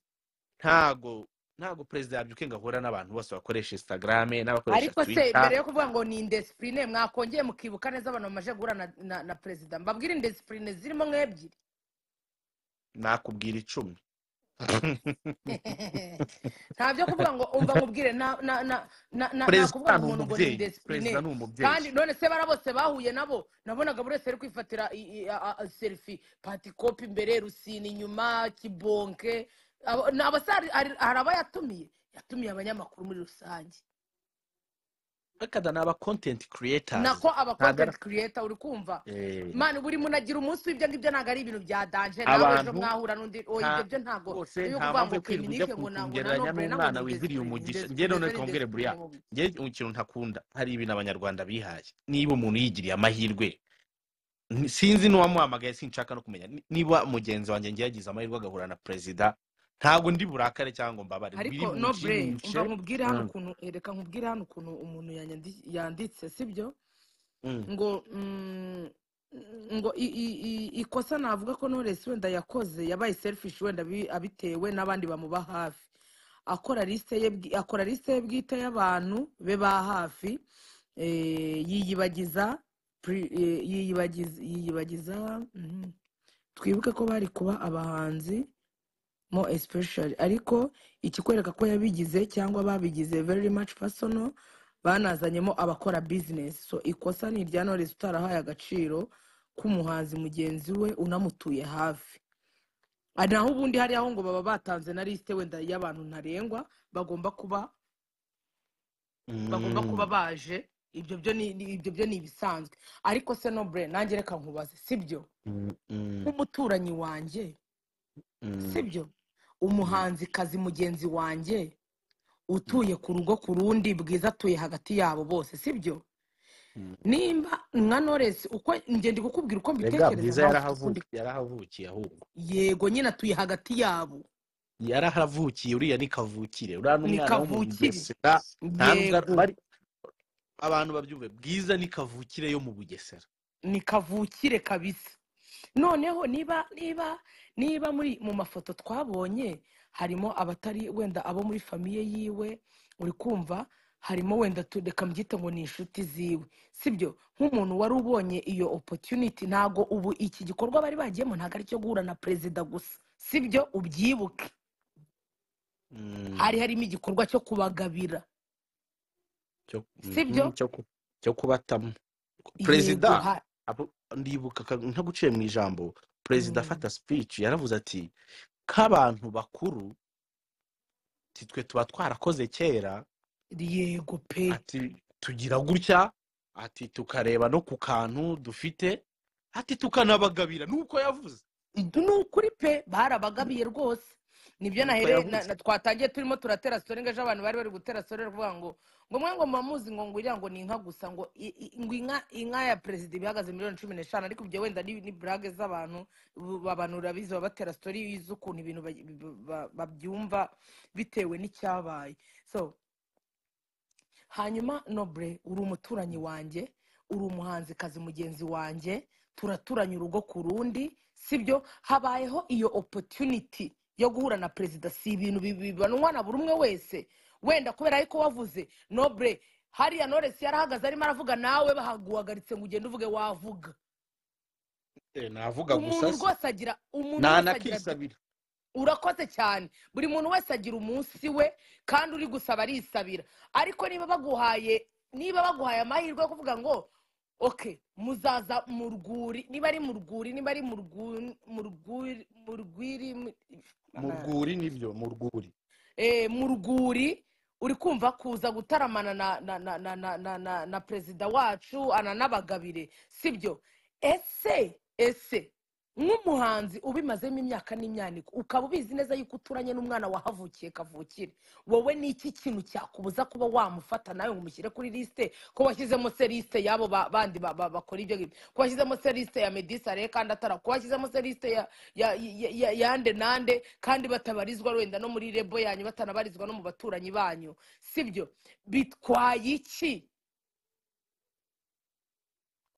ntago ntago perezida yabyuke ngo ahure n'abantu bose bakoresha instagrame n'abakoresha ariko se twita mbere yo kuvuga ngo ni indesipurine mwakongeye mukibuka neza abantu bamaze guhura na- na- na perezida mbabwire indesipurine zirimo nk'ebyiri nakubwira icumi nta byo kuvuga ngo umva nkubwire na- na- na- na- na- nakuvuga perezida ni ngo umuntu ngo ni umubyeyi perezida indesipurine ni kandi umubyeyi none se bara bose bahuye nabo nabonaga buri wese ari kwifatira i- i- a- a- serifi patikopi imbere rusine inyuma kibonke Abo- ni abasari- hari hari abayatumiye yatumiye abanyamakuru muri rusange bakada ni aba kontenti kiriyetazi nako aba content creator uri kumva mani buri muntu agira umunsi w'ibyo ngibyo ntabwo ari ibintu bya danje nawe ejo Abantu- mwahura n'undi oya nta- ibyo byo ntabwo rwose iyo kuvuga nta mpamvu ngo yo kwirirwa ujya kiminike ngo na- ngo na kugereranya nobure na ngo n'umwana ni indesipurine wibiriye umugisha njye indesipurine none ni twongere buriya indesipurine wowe. njye ikintu ntakunda hari ibintu abanyarwanda bihaye niba umuntu yigiriye amahirwe ni- sinzi n'uwamuhamagaye sinshaka no kumenya Ni- niba mugenzi wanjye njye yagize amahirwe agahura na perezida ntabwo ndi burakare cyangwa ngo mbabare ariko biri mu nobure kintu umva nkubwire hano Mm. ukuntu reka nkubwire hano ukuntu umuntu yanyandi- yanditse sibyo Mm. ngo mm, ngo i- i- i- ikosa navuga ko knowless wenda yakoze yabaye selfish wenda bi- abitewe n'abandi bamuba hafi akora liste ye bwi- akora liste ye bwite y'abantu be ba hafi eh, yiyibagiza pri- eh, yiyibagiza yiyibagiza mhm. twibuke ko bari kuba abahanzi mo especially ariko ikikwereka ko yabigize cyangwa babigize very much personal banazanyemo abakora business so ikosa ni irya knowless utarahaye agaciro k'umuhanzi mugenzi we unamutuye hafi Ah, naho ubundi hari aho ngo baba batanze na lisite wenda y'abantu ntarengwa bagomba kuba bagomba Mm. kuba baje ibyo byo ni ni- ibyo byo ni ibisanzwe ariko se no bre nanjye reka nkubaze sibyo Mm, mm, nk'umuturanyi wanjye mm. sibyo umuhanzikazi mugenzi wanjye utuye ku rugo ku rundi bwiza atuye hagati yabo bose sibyo Mm. nimba nka knowless uko ngenda kukubwira uko rega mbitekereza bwiza nawe ufite ukundi yarahavukiye yarahavukiye ahubwo yego nyine atuye hagati yabo yarahavukiye uriya ni kavukire uriya ni ni umwana kavukire w'umugesera ntabwo yego bari abantu babyumve bwiza ni kavukire yo mu bugesera ni kavukire kabisa noneho niba niba niba muri mu mafoto twabonye harimo abatari wenda abo muri famiye yiwe uri kumva harimo wenda tu- reka mbyite ngo ni inshuti ziwe sibyo nk'umuntu wari ubonye iyo opportunity ntago ubu iki gikorwa bari bagiyemo ntabwo ari icyo guhura na perezida gusa sibyo ubyibuke Mm, hari harimo igikorwa cyo kubagabira cyo- sibyo? mhm, cyo ku- cyo kubatamo yego perezida ha- abo- ndibuka ka- ntaguciye mu ijambo perezida mm, afata speech yaravuze ati k'abantu bakuru titwe tuba twarakoze kera yego pe ati tugira gutya ati tukareba no ku kantu dufite ati tukanabagabira nuko yavuze Idu- ni ukuri pe barabagabiye rwose nibyo nuko nahere na, yavuze na twatangiye turimo turatera sitore ngo ejo abantu bari bari gutera sitore bavuga ngo ngo mwe ngo mubamuzi ngo ngwira ngo ni inka gusa ngo i- i- ngo inka inka ya perezida ibihagaze miliyoni cumi n'eshanu ariko ibyo wenda ni, ni burage z'abantu bu- abantu urabizi baba batera sitore y'iz'ukuntu ibintu ba- ba- ba- babyumva bitewe n'icyabaye so hanyuma nobure uri umuturanyi wanjye uri umuhanzikazi mugenzi wanjye turaturanye urugo ku rundi sibyo habayeho iyo opportunity yo guhura na perezida si ibintu bi- bibanwa na buri umwe wese wenda kubera ariko wavuze nobure hariya knowless yarahagaze arimo aravuga nawe bahaguhagaritse ngo ugende uvuge wavuga Eh, navuga umuntu gusa se rwose agira umuntu wese agira ntanakisabira urakoze cyane buri muntu wese agira umunsi we kandi uri gusaba arisabira ariko niba baguhaye niba baguhaye amahirwe yo kuvuga ngo oke muzaza mu rwuri niba ari mu rwuri niba ari mu rwuri mu rwuri mu rwiri mu- mu rwuri nibyo mu rwuri eh, mu rwuri uri kumva kuza gutaramana na na na na na na, na, na perezida wacu ananabagabire sibyo ese ese nk'umuhanzi ubimazemo imyaka n'imyaniko ukaba ubizi neza yuko uturanye n'umwana wahavukiye kavukire wowe ni iki kintu cyakubuza kuba wamufata nawe ngo umushyire kuri lisite ko washyizemo se lisite y'abo ba- bandi ba- ba- bakora ibyo ngibyo ko washyizemo se lisite ya medisare kandi atara ko washyizemo se lisite ya- ya- ya- ya- yande nande kandi batabarizwa wenda no muri rebo yanyu batanabarizwa no mu baturanyi banyu sibyo bitwaye iki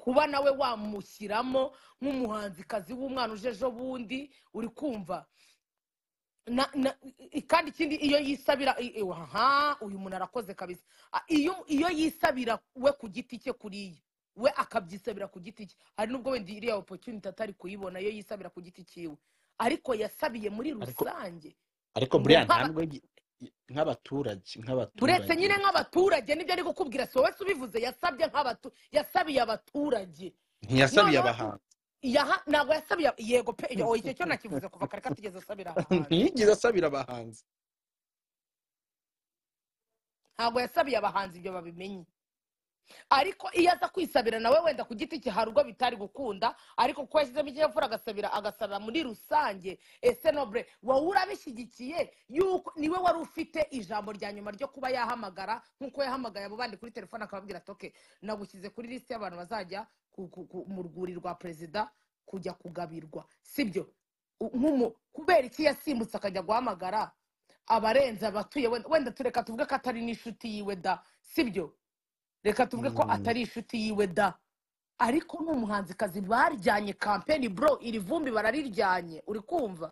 kuba nawe wamushyiramo nk'umuhanzikazi w'umwana uje ejo bundi uri kumva Na- na- i- kandi ikindi iyo yisabira i- i- aha uyu muntu arakoze kabisa Ah, iyo iyo yisabira we ku giti cye kuriya we akabyisabira ku giti cye hari n'ubwo wenda iriya opportunity atari kuyibona iyo yisabira ku giti cyiwe ariko yasabiye muri Ariko- rusange ariko Ngo buriya nk'aba- ntabwo gi- nk'abaturage uretse nk'abaturage nyine nk'abaturage nibyo ari gukubwira si wowe se ubivuze yasabye nk'abatu yasabiye abaturage ntiyasabiye noneho abahanzi yaha ntabwo yasabiye yego pe iyo icyo cyo nakivuze kuva kare katugeze asabira abahanzi ntiyigeze asabira abahanzi ntabwo yasabiye abahanzi ibyo babimenye ariko iyo aza kwisabira nawe wenda ku giti cye hari ubwo bitari gukunda ariko kuko yashyizemo ikinyabupfura agasabira agasabira muri rusange ese nobure wowe urabishyigikiye yuko niwe wari ufite ijambo rya nyuma ryo kuba yahamagara nk'uko yahamagaye abo bandi kuri telefone akababwira ati oke nagushyize kuri lisite y'abantu bazajya ku- ku- ku- mu rwuri rwa perezida kujya kugabirwa sibyo U- nk'umu- kubera iki yasimbutse akajya guhamagara abarenze abatuye wenda wenda tureka tuvuge ko atari n'inshuti yiwe da sibyo reka tuvuge ko Mm. atari inshuti yiwe da ariko ni umuhanzikazi baryanye kampeni bro iri vumbi barariryanye uri kumva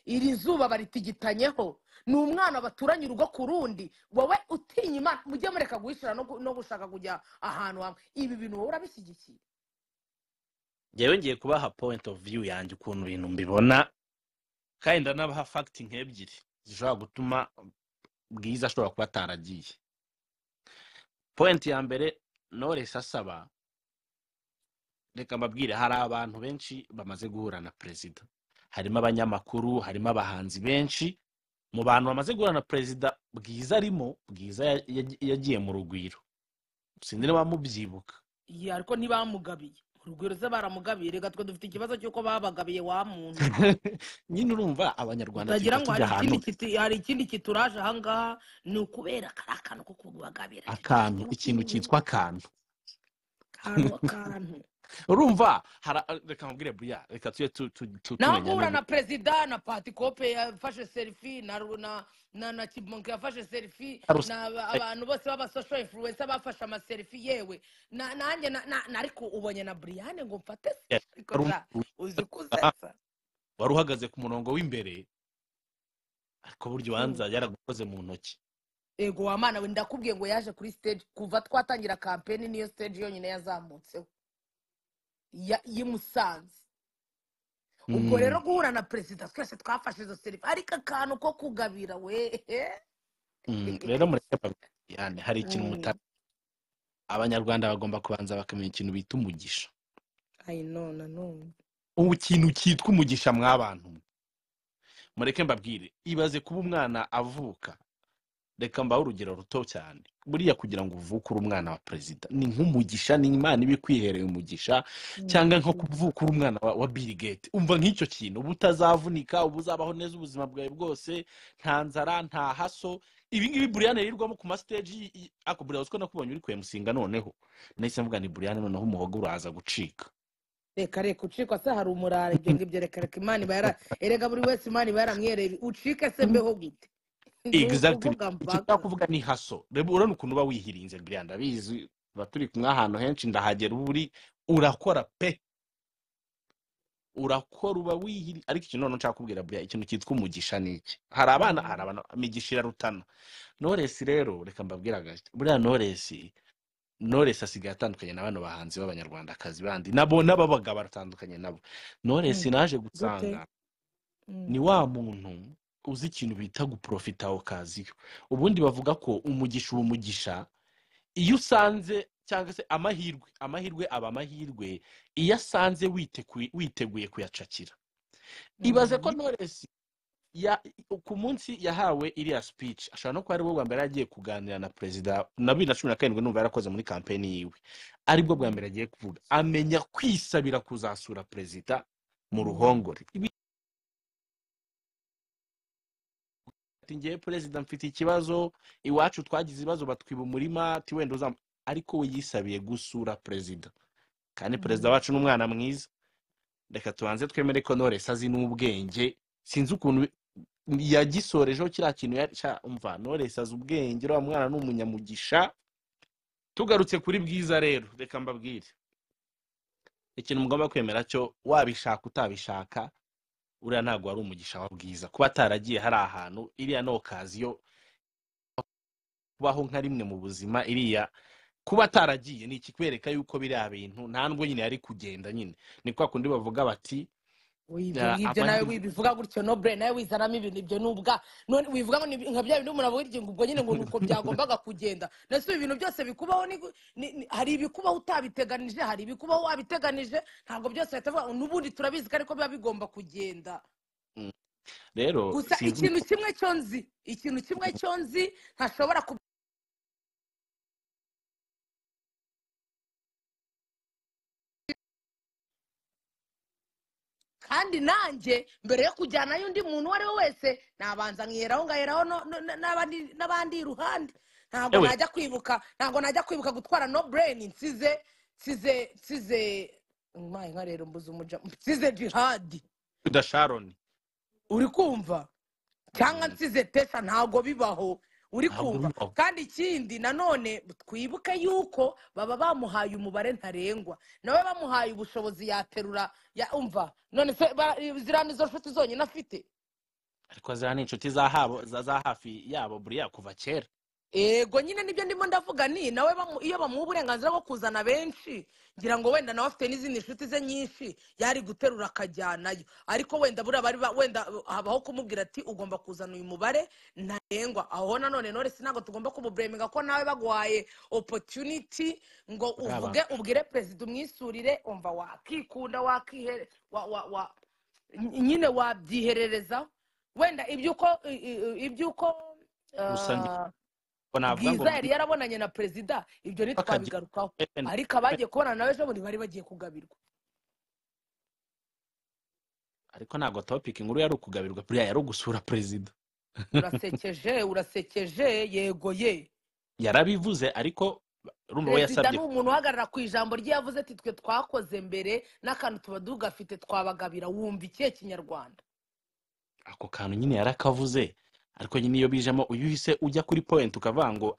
iri zuba baritigitanyeho ni umwana baturanye urugo ku rundi wowe utinya imana mujye mureka guhishira no gu- no gushaka kujya ahantu hamwe ibi bintu wowe urabishyigikiye ngewe ngiye kubaha point of view yanjye ukuntu ibintu mbibona kandi ndanabaha fact nk'ebyiri zishobora gutuma bwiza ashobora kuba ataragiye point ya mbere knowless asaba reka mbabwire hari abantu benshi bamaze guhura na perezida harimo abanyamakuru harimo abahanzi benshi mu bantu bamaze guhura na perezida bwiza arimo bwiza ya- ya- yagiye mu rugwiro sindi niba mubyibuka iyi ariko ntibamugabiye urugwiro ze baramugabiye reka twe dufite ikibazo cy'uko babagabiye wa muntu nyine urumva abanyarwanda utagira tujya ngo hari tujya ikindi ahantu kiti- hari ikindi kituraje ahangaha ni ukubera kari akantu ko kubagabira akantu ikintu cyitwa akantu akantu akantu urumva hara- reka mubwire buriya reka tujye tu- tu- tu- naho tumenya guhura no- na perezida na patikope yafashe selifi na Ru- na na na kibonke yafashe selifi Arus- na aba- eh, abantu bose b'abasosho influensa bafashe amaselifi yewe na- nanjye na- na- na- ariko ubonye na buriyane ngo mfate se eh, ariko wari ja uzi kusetsa wari uhagaze ku murongo w'imbere ariko burya ubanza Mm. yaragukoze mu ntoki ego wa mana we ndakubwiye ngo yaje kuri stage kuva twatangira kampeni niyo stage yonyine yazamutseho ya- y'i Musanze ubwo rero Mm, guhura na perezida twese twafashe izo serivi ariko akantu ko kugabira we mm, rero mureke babi- yani hari ikintu muta Mm, abanyarwanda bagomba kubanza bakamenya ikintu bita umugisha I know, na none ubu ikintu cyitwa umugisha mw'abantu mwe mureke mbabwire ibaze kuba umwana avuka reka mbahe urugero ruto cyane buriya kugira ngo uvuke uri umwana wa perezida ni nk'umugisha ni imana iba ikwihereye umugisha cyangwa nko Mm. kuvuka uri umwana wa, wa bill gate umva nk'icyo kintu uba utazavunika uba uzabaho neza ubuzima bwawe bwose nta nzara nta haso ibi ngibi buriyane yirirwamo ku masiteji y- y- ako buriya uziko nakubonye uri kuyamusinga noneho nahise mvuga ni buriyane noneho umuhogo uraza gucika reka reka ucikwa se hari umurara ibyo ngibyo reka reka imana iba yara erega buri wese imana iba yaramwihereye ucike se mbeho gute ni exactly ukuvuga icyo nshaka mbaga kuvuga ni haso reba urabona ukuntu uba wihirinze buriya ndabizi tuba turi kumwe ahantu henshi ndahagera uba uri urakora pe urakora uba wihiri ariko ikintu noneho nshaka kubwira buriya ikintu cyitwa umugisha ni iki hari abana hari Mm. abantu imigisha irarutana noresi rero reka mbabwire agace buriya noresi noresi asigaye atandukanye na bano bahanzi b'abanyarwandakazi bandi nabo n'ababaga batandukanye nabo noresi Mm. naje gute gusanga Mm. ni wa muntu uzi ikintu bita guprofita okaziyo ubundi bavuga ko umugisha uba umugisha iyo usanze cyangwa se amahirwe amahirwe aba amahirwe iyo asanze witeku- witeguye kuyacakira ibaze ko Mhm. noresi ya ku munsi yahawe iriya speech ashobora no kuba aribwo bwa mbere yagiye kuganira na perezida na bibiri na cumi na karindwi numva yarakoze muri kampeni yiwe aribwo bwa Mm. mbere agiye kuvuga amenya kwisabira kuzasura perezida mu ruhongore Ibi- ati ngewe perezida mfite ikibazo iwacu twagize ibibazo batwiba umurima ati wenda uzam ariko we yisabiye gusura perezida kandi perezida wacu ni umwana mwiza reka tubanze twemere ko knowless azi n'ubwenge sinzi ukuntu bi- yagisorejeho kiriya kintu ya- cya umva knowless azi ubwenge uriya mwana ni umunyamugisha tugarutse kuri bwiza rero reka mbabwire ikintu mugomba kwemera cyo wabishaka utabishaka uriya ntabwo wari umugisha wa bwiza kuba ataragiye hari ahantu iriya ni okaziyo kubaho nka rimwe mu buzima iriya kuba ataragiye ni ikikwereka yuko biriya bintu nta nubwo nyine yari kugenda nyine ni kwa kundi bavuga bati Ui, ibyo Ah, ngibyo nawe amahirwe- wibivuga gutyo nobure nawe wizanamo ibintu ibyo nubwa none wivuga ngo ni- nka bya bindi umuntu avuga ngo ubwo nyine ngo ni uko byagombaga kugenda nese ibi bintu byose bikubaho ni, ni, ni- hari ibikubaho utabiteganije hari ibikubaho wabiteganije ntabwo byose leta ivuga ngo n'ubundi turabizi ko ariko biba bigomba kugenda rero gusa sinzi ikintu kimwe cyo nzi ikintu kimwe cyo nzi ntashobora ku kandi nanjye mbere yo kujyanayo undi muntu uwo ari we wese nabanza nkiheraho ngaheraho no- no- no- n'abandi n'abandi iruhande ntabwo ewe najya kwibuka ntabwo najya kwibuka gutwara no bureni nsize nsize nsize mwaye nka rero mbuze umuja nsize jihadi da sharoni uri kumva cyangwa Mm, nsize tesha ntabwo bibaho uri ntabwo kumva bibaho kandi ikindi nanone twibuke yuko baba bamuhaye umubare ntarengwa nawe bamuhaye ubushobozi yaterura ya umva none se ba- ziriya nizo nshuti zonyine afite ariko ziriya ni inshuti za habo- za- za hafi yabo buriya kuva kera ego nyine nibyo ndimo ndavuga ni nawe bamu- iyo bamuha uburenganzira bwo kuzana benshi ngira ngo wenda nawe afite n'izindi nshuti ze nyinshi yari guterura akajyanayo ariko wenda buriya bari ba- wenda uh, habaho kumubwira ati ugomba kuzana uyu mubare ntarengwa aho nanone none si ntabwo tugomba kumubureminga ko nawe baguhaye opportunity ngo buriya uvuge abantu ubwire perezida umwisurire umva wakikunda wakihere wa, wa, wa, nyine wabyiherereza wenda iby'uko i- i- iby'uko gusa nge- uh, ngo navuga ngo bwiza yari yarabonanye na perezida ibyo bakagira ntitwabigarukaho Even- ariko abagiye kubonana nawe ejo bundi bari bagiye kugabirwa ariko ntabwo topic inkuru yari ukugabirwa buriya yari ugusura perezida urasekeje urasekeje yego ye yarabivuze ariko urumva we perezida yasabye ni umuntu uhagarara ku ijambo rye yavuze ati twe twakoze mbere n'akantu tuba tugafite twabagabira wumva ikihe kinyarwanda ako kantu nyine yarakavuze ariko nyine iyo bijemo uyu uhise ujya kuri point ukavuga ngo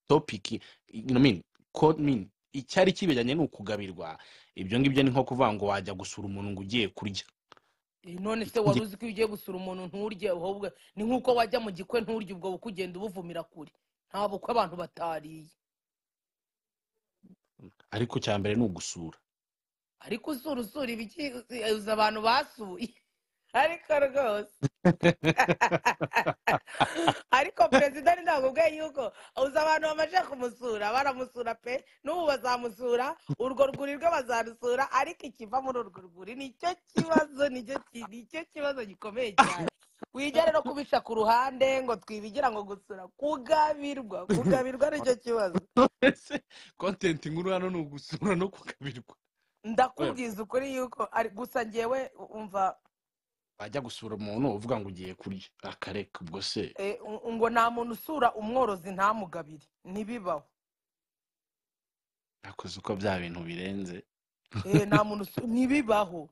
topiki icyari kibijyanye ni ukugabirwa ibyo ngibyo ni nko kuvuga ngo wajya gusura umuntu ngo ugiye kurya Eh, none se wari ikindi uzi ko iyo ugiye gusura umuntu nturye ahubwo ni nk'uko wajya mu gikwe nturye ubwo bukwe ugenda ubuvumira kure nta bukwe abantu batariye ariko cya mbere ni ugusura ariko usura usura ibigize uzi abantu basuye ariko rwose ariko perezida ni ntabwo ubwe yuko uzi abantu bamaze kumusura baramusura pe n'ubu bazamusura urwo rwuri rwe bazarusura ariko ikiva muri urwo rwuri nicyo kibazo nicyo ki- nicyo kibazo gikomeye cyane wigere no kubisha ku ruhande ngo twibigira ngo gusura kugabirwa kugabirwa nicyo kibazo ese content nkuru hano ni ugusura no kugabirwa Oya, ndakubwiza ukuri yuko ari gusa njyewe umva wajya gusura umuntu uvuga ngo ugiye kurya akareka ubwo se Eh, u- ngo nta muntu usura umworozi ntamugabire ntibibaho nakoze uko bya bintu birenze Eh, nta muntu usu- ntibibaho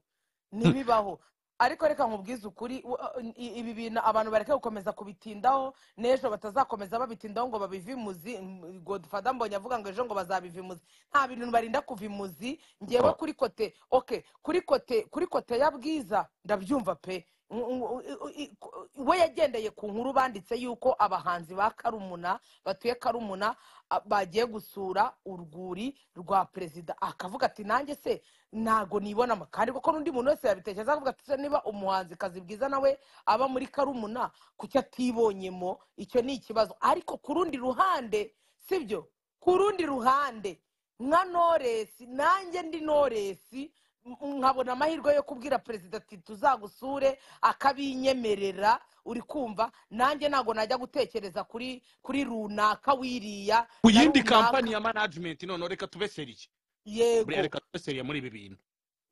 ntibibaho ariko reka nkubwize ukuri u- i- ibi bintu abantu bareke gukomeza kubitindaho n'ejo batazakomeza babitindaho ngo babivimuzi godfada mbonye avuga ngo ejo ngo bazabivimuzi nta bintu barinda kuvimuzi ngewe Oh, kuri kote okay kuri kote kuri kote ya bwiza ndabyumva pe Ng- ng- i- i- we yagendeye ku nkuru banditse yuko abahanzi ba karumuna batuye karumuna a- bagiye gusura urwuri rwa perezida akavuga ati nanjye se ntago nibona kandi kuko n'undi muntu wese yabitekereza akavuga ati "Se niba umuhanzi kazi bwiza nawe aba muri karumuna kuki atibonyemo icyo ni ikibazo ariko ku rundi ruhande sibyo ku rundi ruhande nka noresi nanjye ndi noresi m- nkabona amahirwe yo kubwira perezida ati tuzagusure akabinyemerera uri kumva nanjye ntabwo najya gutekereza kuri kuri runaka wiriya ku na yindi kampani runaka ya management none reka tube seriye buriya yego reka tube seriye muri ibi bintu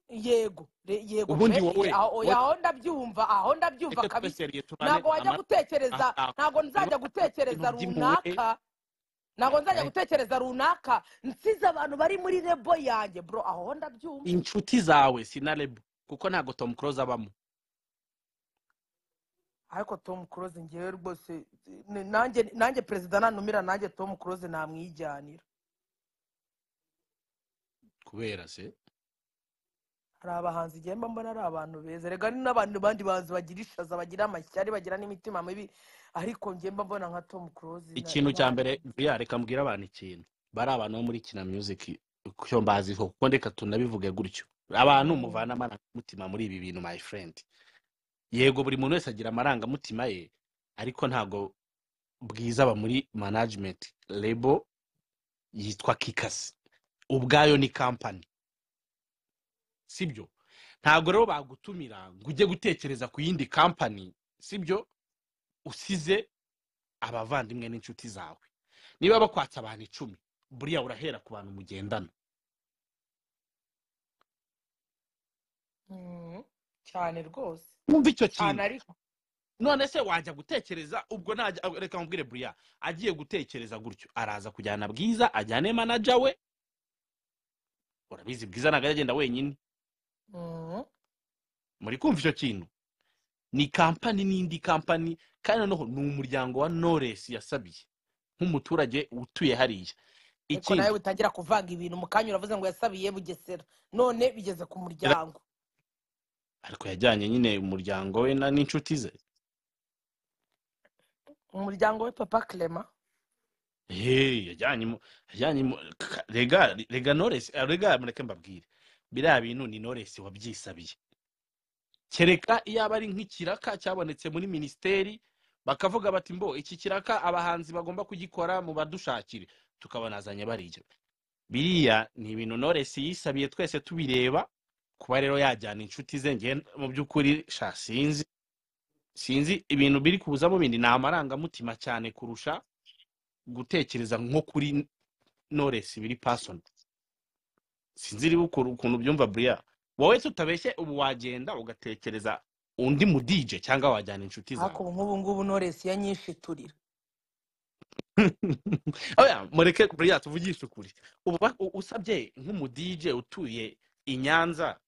yego re- yego ubundi pe, wowe aho wowe- aho ndabyumva aho ndabyumva reka kabisa twese turane ntabwo wajya ama- gutekereza aha. ntabwo nzajya gutekereza Ibintu by'impuhwe. runaka ntabwo nzajya Eh. gutekereza runaka nsize abantu bari muri rebo yanjye bro aho ndabyumva inshuti zawe sinarebo kuko ntabwo tom close abamo ariko tom close ngewe rwose ni- nanjye nanjye perezida nanumira nanjye tom close namwijyanira kubera se hari abahanzi igihemba mbona ari abantu beza rega ni n'abantu bandi bahanzi bagira ishaza bagira amashyari bagira n'imitima mibi ariko ngemba mbona nka tom close na- ikintu na- cya mbere vuya reka mbwira abantu ikintu bari abantu bo muri kina music cyo mbaziho kuko reka tunabivuge gutyo abantu Mm. muvana amarangamutima muri ibi bintu my friend yego buri muntu wese agira amarangamutima ye ariko ntabwo bwiza aba muri management lebo yitwa kikasi ubwayo ni kampani sibyo ntabwo rero bagutumira ngo ujye gutekereza ku yindi kampani sibyo usize abavandimwe n'inshuti zawe niba bakwatse abantu icumi buriya urahera ku bantu mugendana Mm. cyane rwose wumva icyo cyane kintu ariko none se wajya gutekereza ubwo najya reka mubwire buriya agiye gutekereza gutyo araza kujyana bwiza ajyane manaja we urabizi bwiza ntabwo ajya agenda wenyine Mm. muri kumva icyo kintu ni kampani n'indi kampani kandi noneho ni umuryango wa noresi yasabiye nk'umuturage utuye hariya ariko nawe ikindi utangira kuvanga ibintu mu kanya uravuze ngo yasabiye bugesera none bigeze ku ra- muryango ariko yajyanye nyine umuryango we na- n'inshuti ze umuryango we papa clement Hey, yajyanye mu- yajyanye mu- ka- rega rega noresi rega mureke mbabwire biriya bintu ni noresi wabyisabiye kereka iyo aba ari nk'ikiraka cyabonetse muri minisiteri bakavuga bati mbo iki kiraka abahanzi bagomba kugikora mu badushakire tukabona azanye barijya biriya ni ibintu noresi yisabiye twese tubireba kuba rero yajyana inshuti ze ngewe mu by'ukuri sha sinzi sinzi ibintu biri kuzamo bindi ni amarangamutima cyane kurusha gutekereza nko kuri noresi biri pasoni sinzi niba ukora ukuntu ubyumva buriya wowe tutabeshye ubu wagenda ugatekereza undi mu dije cyangwa wajyana inshuti ariko zawe ubu nk'ubu ngubu noresi yanyishiturira Oya, mureke buriya tuvugishe ukuri ubu ba- u- usabye nk'umu dije utuye i nyanza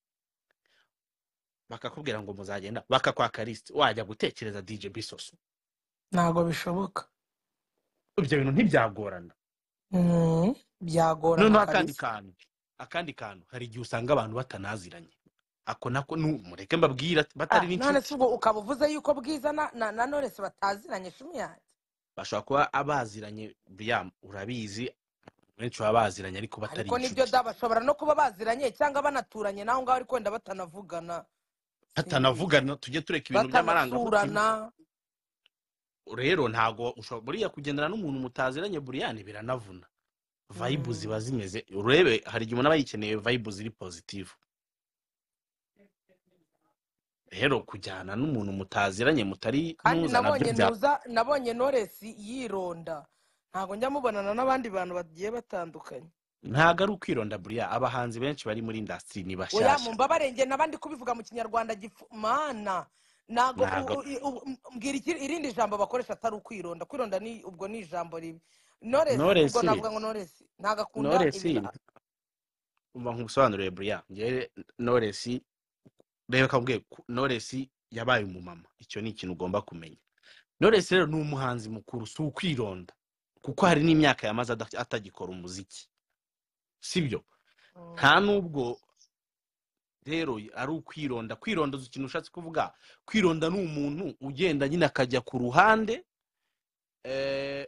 bakakubwira ngo muzagenda bakakwaka lisite wajya gutekereza dije bisoso ntabwo bishoboka ibyo bintu ntibyagorana Mm. byagorana noneho akandi kabisa kantu akandi kantu hari igihe usanga abantu batanaziranye ako nako nu- mureke mbabwira ati, batari Ah, none n'inshuti se ubwo ukaba uvuze yuko bwiza na na, na noresi bataziranye shumi yanjye bashobora kuba abaziranye buriya urabizi benshi baba baziranye ariko batari ariko nibyo inshuti da bashobora no kuba baziranye cyangwa banaturanye naho ngaho ariko wenda batanavugana simbizi batanavugana tujye tureka ibintu by'amarangamutima batanasurana rero ntago ushobora buriya kugendana n'umuntu mutaziranye buriya ni biranavuna vayibu Mm. ziba zimeze urebe hari igihe umuntu aba yikeneye vayibu ziri pozitivu rero kujyana n'umuntu mutaziranye mutari kandi muza nabyo nabonye bya ntuza nabonye noresi yironda ntabwo njya mubonana n'abandi bantu bagiye batandukanye ntago ari ukwironda buriya abahanzi benshi bari muri indasitiri ni oya bashyashya mu mbabarenge n'abandi kubivuga mu kinyarwanda gifu mana ntabwo ntago u- u- u- u- mbwira iki- irindi jambo bakoresha atari ukwironda kwironda ni ubwo ni ijambo ribi noresi ubwo noresi navuga ngo noresi ntabwo akunda noresi ibira umva nkubusobanurire buriya ngewe noresi reba kabwe noresi yabaye umumama icyo ni ikintu ugomba kumenya noresi rero ni umuhanzi mukuru si ukwironda kuko hari n'imyaka yamaze ada- atagikora umuziki sibyo Mm. nta n'ubwo rero ari ukwironda kwironda uzi ikintu ushatse kuvuga kwironda ni umuntu ugenda nyine akajya ku ruhande eh,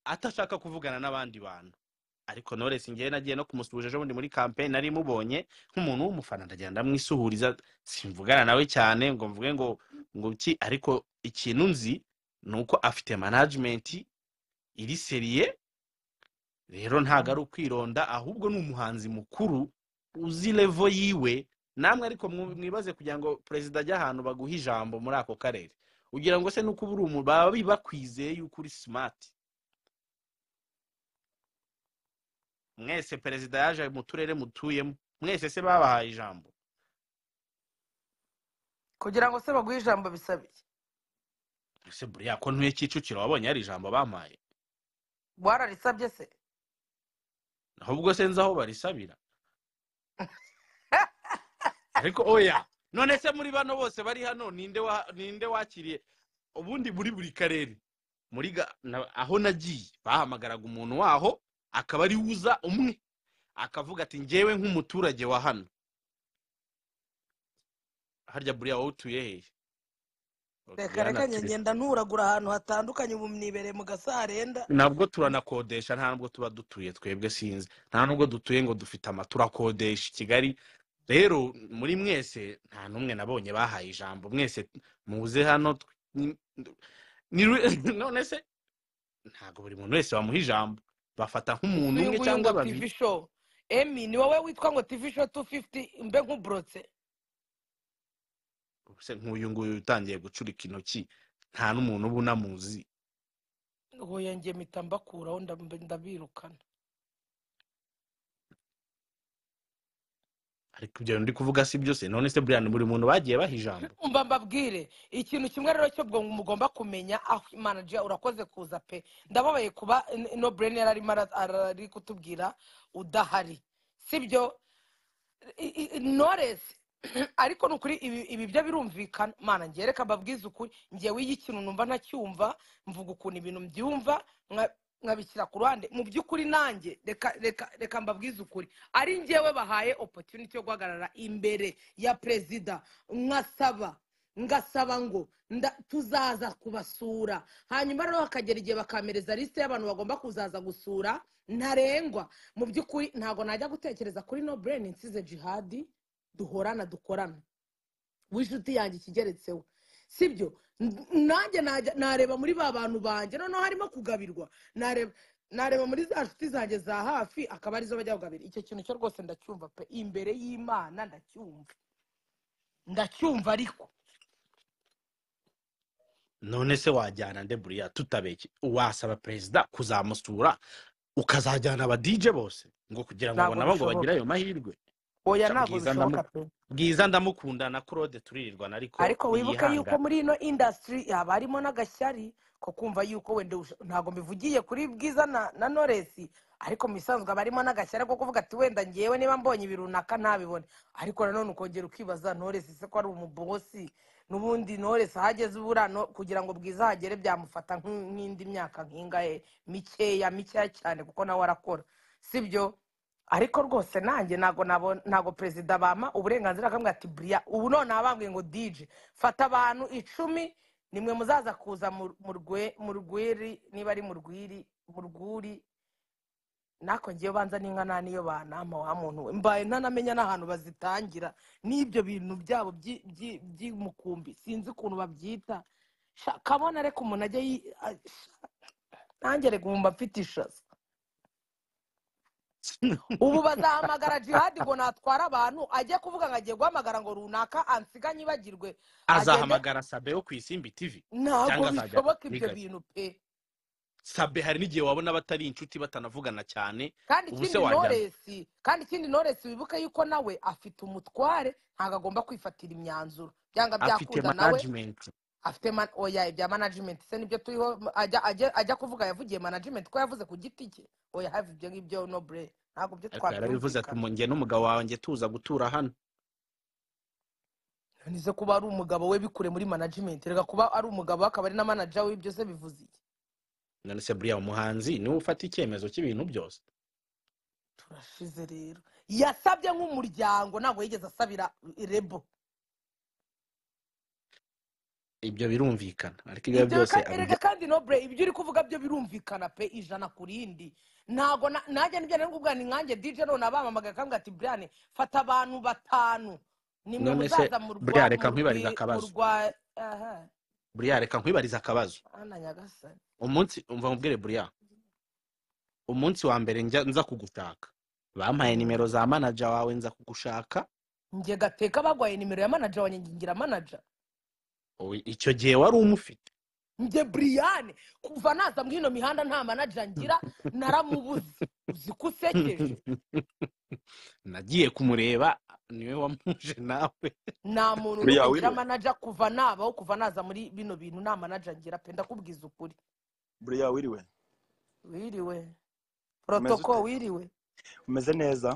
atashaka kuvugana n'abandi bantu ariko Knowless ngewe nagiye no kumusuhuje ejo bundi muri kampeyini nari mubonye nk'umuntu w'umufana ndagenda ndamwisuhuriza simvugana nawe cyane ngo mvuge ngo ngo iki ariko ikintu nzi ni uko afite manajimenti iri seriye rero ntabwo ari ukwironda ahubwo ni umuhanzi mukuru uzi levo yiwe namwe ariko mwu- mwibaze kugira ngo perezida ajye ahantu baguhe ijambo muri ako karere ugira ngo se nuko uba uri umu baba bakwizeye yuko uri simati mwese perezida yaje mu turere mutuyemo mwese se babahaye ijambo kugira ngo se baguhe ijambo bisaba iki ese buriya ko ntuye kicukiro wabonye hari ijambo bampaye wararisabye se ahubwo se nzi aho barisabira ariko oya none se muri bano bose bari hano ninde wa- ninde wakiriye ubundi muri buri karere muri ga- na- aho nagiye bahamagaraga umuntu waho akaba ari uza umwe akavuga ati ngewe nk'umuturage wa hano harya buriya wowe utuye hehe reka reka Bwana njye Tire- ngenda nturagura ahantu hatandukanye ubu mwibereye mu gasarenda ntabwo turanakodesha nta nubwo tuba dutuye twebwe sinzi nta nubwo dutuye ngo dufite ama turakodesha i kigali rero muri mwese nta n'umwe nabonye bahaye ijambo mwese muze hano tw- ni- ni- none se ntabwo buri muntu wese bamuha ijambo bafata nk'umuntu umwe uyu nguyu cyangwa ngo babiri tv show emi ni wowe witwa ngo tv show 250 mbe nk'uburotse Se nk'uyu nguyu utangiye gucurika intoki nta n'umuntu uba unamuzi ngo yanjye mpita mbakuraho ndab- ndabirukana ariko ibyo bintu ndi kuvuga si byose none se buriya ni buri muntu bagiye baha ijambo umva mbabwire ikintu kimwe rero cyo bwo mugomba kumenya aho manager urakoze kuza pe ndababaye kuba n- no brain yari arimo ara- ara- ari kutubwira udahari sibyo I- i- i- knowless ariko ni ukuri ibi ibi byo birumvikana mana njye reka mbabwize ukuri ngewe iyo ikintu numva ntacyumva mvuga ukuntu ibintu mbyumva nka- nkabishyira ku ruhande mu by'ukuri nanjye reka reka reka mbabwize ukuri ari ngewe bahaye opportunity yo guhagarara imbere ya perezida nkasaba ngasaba ngo nda- tuzaza kubasura hanyuma rero hakagera igihe bakamereza lisite y'abantu bagomba kuzaza gusura ntarengwa mu by'ukuri ntabwo najya gutekereza kuri no brain nsize jihadi duhorana dukorana w'inshuti yanjye ikigeretseho sibyo N- nanjye najya- nareba muri ba bantu banjye noneho harimo kugabirwa nareba nareba muri za nshuti zanjye za hafi akaba arizo bajya kugabira icyo kintu cyo rwose ndacyumva pe imbere y'imana ndacyumva ndacyumva ariko none se wajyana nde buriya tutabeke wasaba perezida kuzamusura ukazajyana aba DJ bose ngo kugira ngo ntabwo nabo ngo bishoboka bagire ayo mahirwe oya Sha ntabwo bwiza ndamu bishoboka pe bwiza ndamukunda na Claude turirirwana ariko ariko wibuke yuko ntiyihangana muri ino indasitiri haba harimo n'agashyari ko kumva yuko wenda ush- ntabwo mbivugiye kuri bwiza na na noresi ariko mu bisanzwe haba harimo n'agashyari ko kuvuga ati wenda ngewe niba mbonye ibi runaka ntabibone ariko nanone ukongera ukibaza noresi se ko ari umubosi n'ubundi noresi aho ageze ubura no- kugira ngo bwiza ahagere byamufata nk'in- nk'indi myaka nk'ingahe mikeya mikeya cyane kuko nawe arakora sibyo ariko rwose nanjye ntabwo nabo- ntabwo perezida bampa uburenganzira akamwe ati buriya ubu none abambwiye ngo dije fata abantu icumi nimwe muzaza kuza mu- mu rwe- mu rwiri niba ari mu rwiri mu rwuri nako ngewe banza n'inkana niyo banama wa muntu we mbaye ntanamenya n'ahantu bazitangira n'ibyo bintu byabo by'i- by'i- by'imukumbi sinzi ukuntu babyita Sha, kabona reka umuntu ajye yi- a- sha, nanjye reka ubu mba mfite ishaza ubu bazahamagara jihadi ngo natwara abantu ajye kuvuga ngo agiye guhamagara ngo runaka ansiga nyibagirwe agende azahamagara Sabe wo ku Isimbi TV ntabwo cyangwa azajya bishoboka ibyo nigari bintu pe Sabe hari n'igihe wabona batari inshuti batanavugana cyane kandi ubu se ikindi wajyana noresi kandi ikindi noresi wibuke yuko nawe afite umutware ntabwo agomba kwifatira imyanzuro byanga afite byakunda nawe management afite man oya ibya management se nibyo turiho ajya ajya ajya kuvuga yavugiye management ko yavuze ku giti cye oya have ibyo ngibyo no bre ntabwo byo ariko yarabivuze ati twabyumvikana "Mu- njye n'umugabo wanjye tuza gutura hano nize kuba ari umugabo we bikure muri management reka kuba ari umugabo we akaba ari na manager we byose bivuze iki none se buriya umuhanzi niwe ufata icyemezo cy'ibintu byose turashize rero yasabye nk'umuryango ntabwo yigeze asabira rebo ibyo birumvikana ariko ibyo ibyo byose ka- abijya erega kandi nobre ibyo uri kuvuga byo birumvikana pe ijana ku rindi ntabwo na- najya nibyo nari kuvuga ni nkanjye dj none abamamagaye akambwira ati brian fata abantu batanu nimwe none se muzaza mu rwa buriya mu reka nkwibarize rwi mu akabazo rwa aha buriya reka nkwibarize akabazo ana nyagasani umunsi umva nkubwire buriya umunsi wa mbere njya nza kugushaka bampaye Mhm. nimero za manaja wawe nza kugushaka njye gateka bagwaye nimero ya manager wanjye ngingira manager Ubu icyo gihe wari umufite njye buriyane kuva naza muri ino mihanda nta manager ngira naramubuze uzi ko usekeje nagiye kumureba niwe wamuje nawe nta muntu Buriya ujya wiwe. ngira manaja kuva nabaho kuva naza muri bino bintu nta manaja ngira pe ndakubwiza ukuri buriya wiriwe wiriwe protoko ute? wiriwe umeze neza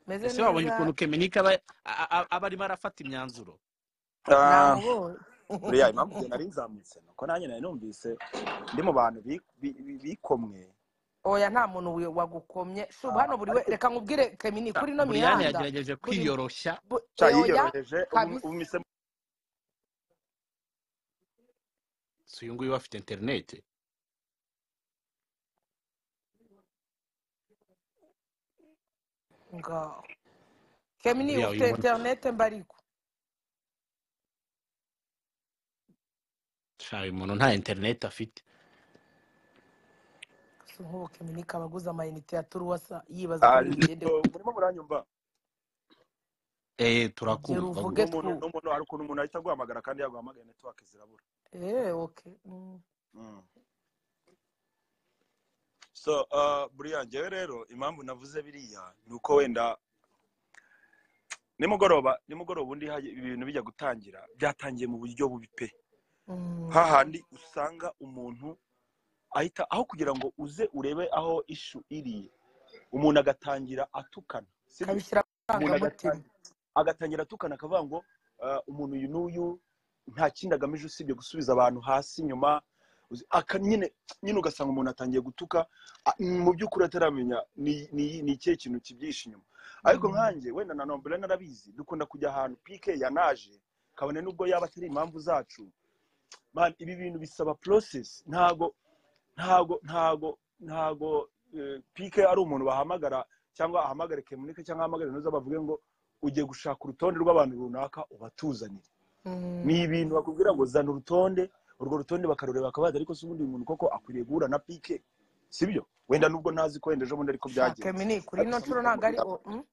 meze ese wabonye neza ukuntu kemenika aba a- a- aba arimo arafata imyanzuro Ah, namubonye buriya impamvu njye nari nzamutse ni uko nanjye nari numvise ndi mu bantu bi- bi- bi- bikomwe oya nta muntu wi- wagukomye shubu hano buri we reka nkubwire kemini kuri ino buriyani mihanda yagerageje buri- kwiyoroshya bu- cya oya yiyoroheje ubu kabisa ubu mise si uyu nguyu afite interineti ngaho kemini buriya ufite uyu muntu interinete mbariku sha, uyu muntu nta interineti afite si nk'ubu kemini kaba aguze amayinite ya turuwasa yibaza uko bigende ariko murimo muranyumva eee gera turakumva uvuge n'umuntu twumve n'umuntu hari ukuntu umuntu ahita aguhamagara kandi yaguhamagaye netiwake zirabura eee oke mm. Mm. so uh, buriya njyewe rero impamvu navuze biriya ni uko wenda nimugoroba nimugoroba undi haje ibintu bijya gutangira byatangiye mu buryo bubi pe Mm. hahandi usanga umuntu ahita aho kugira ngo uze urebe aho ishu iri umuntu agatangira atukana sibyo kabishyira umuntu amarangamutima agatangira, agatangira atukana akavuga ngo "Ah, umuntu uyu n'uyu nta kindi agamije usibye gusubiza abantu hasi inyuma Uzi- aka nyine nyine ugasanga umuntu atangiye gutuka a- mu by'ukuri ataramenya ni- ni ni ikihe kintu kibyihishe inyuma ariko Mm. nkanjye wenda na nombere narabizi dukunda kujya ahantu pike yanaje kabone n'ubwo yaba atari impamvu zacu Man, ibi bintu bisaba process ntago ntago ntago ntago eh, pike ari umuntu bahamagara cyangwa ahamagare kemunike cyangwa ahamagare ntuza bavuge ngo ugiye gushaka urutonde rw'abantu runaka ubatuzanire ni Mm. ibintu bakubwira ngo zana urutonde urwo rutonde bakarureba bakabaza ariko si ubundi uyu muntu koko akwiriye guhura na pike sibyo wenda nubwo ntazi ko wenda ejobundi ariko sha byagenze kemini kuri ariko ino se nshuro ntabwo ari o mukamubwira mm?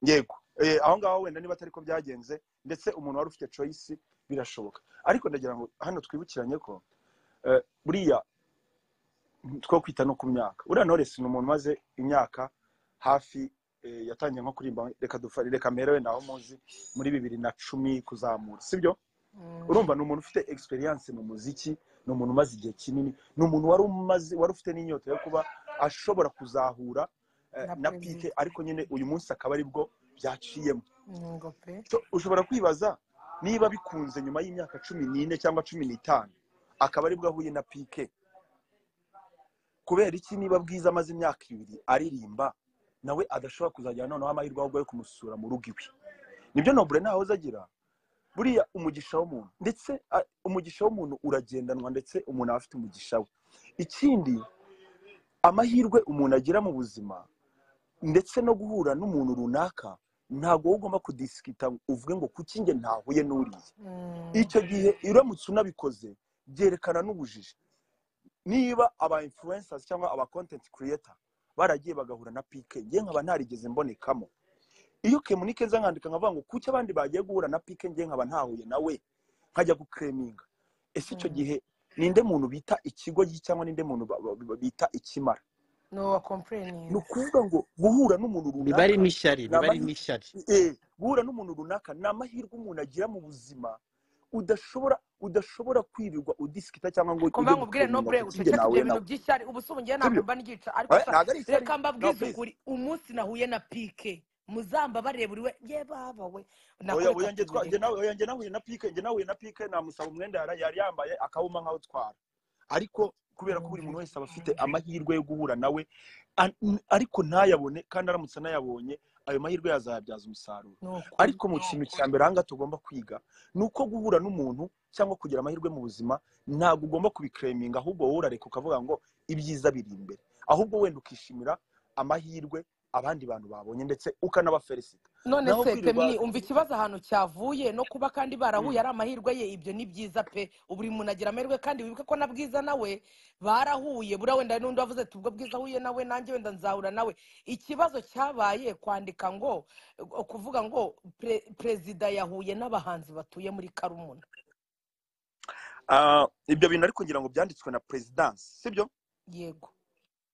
yego Eh, aho ngaho wenda niba atari ko byagenze ndetse umuntu wari ufite choice birashoboka ariko ndagira ngo hano twibukiranye ko eh, buriya two kwita no ku myaka uriya knowless ni umuntu umaze imyaka hafi eh, yatangiye nko kurimba reka dufare reka mbere wenda aho muzi muri bibiri na cumi kuzamura sibyo Mm. urumva ni umuntu ufite experience mu muziki ni umuntu umaze igihe kinini ni umuntu wari umaze wari ufite n'inyota yo kuba ashobora kuzahura eh, na na pike perezida ariko nyine uyu munsi akaba aribwo byaciyemo ngo pe So, ushobora kwibaza niba bikunze nyuma y'imyaka cumi n'ine cyangwa cumi n'itanu akaba aribwo ahuye na pike kubera iki niba bwiza amaze imyaka ibiri aririmba nawe adashobora kuzajyana noneho amahirwe ahubwo yo kumusura mu rugo iwe nibyo nobure ntahoze agira buriya umugisha w'umuntu ndetse a, umugisha w'umuntu uragendanwa ndetse umuntu aba afite umugisha we ikindi amahirwe umuntu agira mu buzima ndetse no guhura n'umuntu runaka ntabwo wowe ugomba kudisikita uvuge ngo kuki njye ntahuye n'uriya Mm. icyo gihe uramutse unabikoze byerekana n'ubujiji niba aba influencers cyangwa aba content creator baragiye bagahura na pike njye nkaba ntarigeze mbonekamo iyo kemunike nza nkandika nkavuga ngo kuki abandi bagiye guhura na pike njye nkaba ntahuye nawe nkajya gukeminga ese icyo Mm. gihe ninde muntu bita ikigo cyangwa ninde muntu ba- ba- ba- bita ikimara no wa ni complaining ukuvuga ngo guhura n'umuntu biba ari runaka n'ishyari ni biba ari amahirwe n'ishyari eh, guhura n'umuntu runaka ni amahirwe umuntu agira mu buzima udashobora udashobora kwirirwa udisikita cyangwa ngo kumva ujye nkubwire gukeminga nobure uceceke kuki njye nahuye ibyo bintu nawe by'ishyari ubu se ubu njyewe sibyo ntabwo mba ngica ariko Eh, sha ntabwo ari ishyari reka no mbabwize please ukuri umunsi nahuye na pike muzamba bareba uri we ye baba we oya nakubita oya njye twa njye tugoreka nawe oya njye nahuye na pike njye nahuye na pike namusaba umwenda yari yari yambaye akawuma nkaho utwara ariko kubera ko buri muntu mwumvire wese aba afite amahirwe yo guhura nawe an- n- ariko ntayabone kandi aramutse anayabonye ayo mahirwe yazayabyaza umusaruro ni ukuri ariko mu kintu cya mbere aha ngaha tugomba kwiga ni uko guhura n'umuntu cyangwa kugira amahirwe mu buzima ntabwo ugomba kubikereminga ahubwo wowe urareka ukavuga ngo ibyiza biri imbere ahubwo wenda ukishimira amahirwe abandi bantu babonye ndetse ukanabaferisita none naho se kwirirwa kemini umva ikibazo ahantu cyavuye no kuba kandi barahuye Mm. ari amahirwe ye ibyo ni byiza pe ubu buri muntu agira amahirwe kandi wibuke ko na bwiza nawe barahuye buriya wenda hari n'undi wavuze ati ubwo bwiza ahuye nawe nanjye wenda nzahura nawe ikibazo cyabaye kwandika ngo eh, kuvuga ngo pre- perezida yahuye n'abahanzi batuye muri karumuna Ah, ibyo bintu ariko ngira ngo byanditswe na perezidansi sibyo yego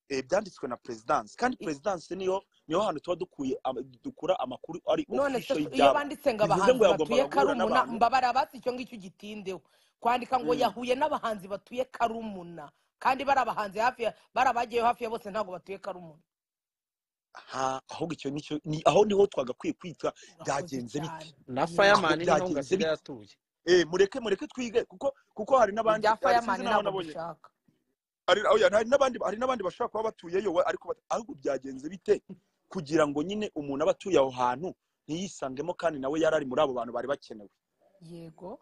Eh, byanditswe na perezidansi kandi I- perezidansi niyo niho hantu tuba dukuye ama- dukura amakuru ari none se ofisho iyo y'ibyabo banditse ngo bivuze abahanzi ngo batuye yagombaga guhura karumuna n'abantu mbabara basi icyo ngicyo gitindeho kwandika ngo Mm. yahuye n'abahanzi batuye karumuna kandi bari abahanzi hafi ya bari abagiyeyo hafi ya bose ntabwo batuye karumuna ha ahubwo icyo nicyo ni- aho niho twagakwiye kwita murakoze byagenze bite cyane na aho fireman ni naho ngo byagenze asigaye bite atuye eh mureke mureke twige kuko kuko hari n'abandi ibya hari sinzi fireman n'aho ntabwo nabonye dushaka hari oya, hari n'abandi hari n'abandi bashobora kuba batuyeyo we, ariko bat- ahubwo byagenze bite kugira ngo nyine umuntu aba atuye aho hantu ntiyisangemo kandi nawe yari ari muri abo bantu bari bakenewe yego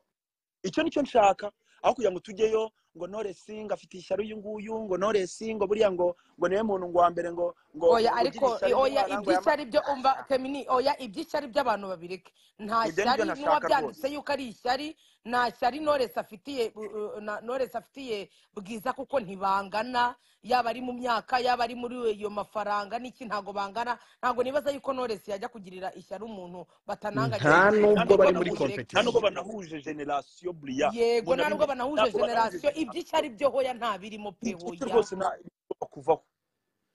icyo nicyo nshaka aho kugira ngo tujyeyo ngo noresi ngo afite ishyari uyu nguyu ngo noresi ngo buriya ngo ngo niwe muntu ngo wa mbere ngo ngo oya ngo ugira ariko ishyari oya ry'umwana ngo yama iby'ishyari byo umva temini oya iby'ishyari by'abantu babireke nta ibyo ni byo shyari ntashaka n'uwabyanditse rwose yuko ari ishyari nta shyari noresi afitiye uh, uh, na- Knowless afitiye bwiza kuko ntibangana yaba ari mu myaka yaba ari muri iyo mafaranga n'iki ntabwo bangana ntabwo nibaza yuko noresi yajya kugirira ishyari umuntu batananganye nta buriya nta nubwo nubwo bari nubwo muri banahuje babireke nta nubwo competition banahuje generasiyo buriya yego umuntu nta ari nubwo muri banahuje ntabwo banahuje generasiyo generasiyo iby'ishyari byo hoya nta birimo pe ibyo hoya rwose nta bigomba kuvaho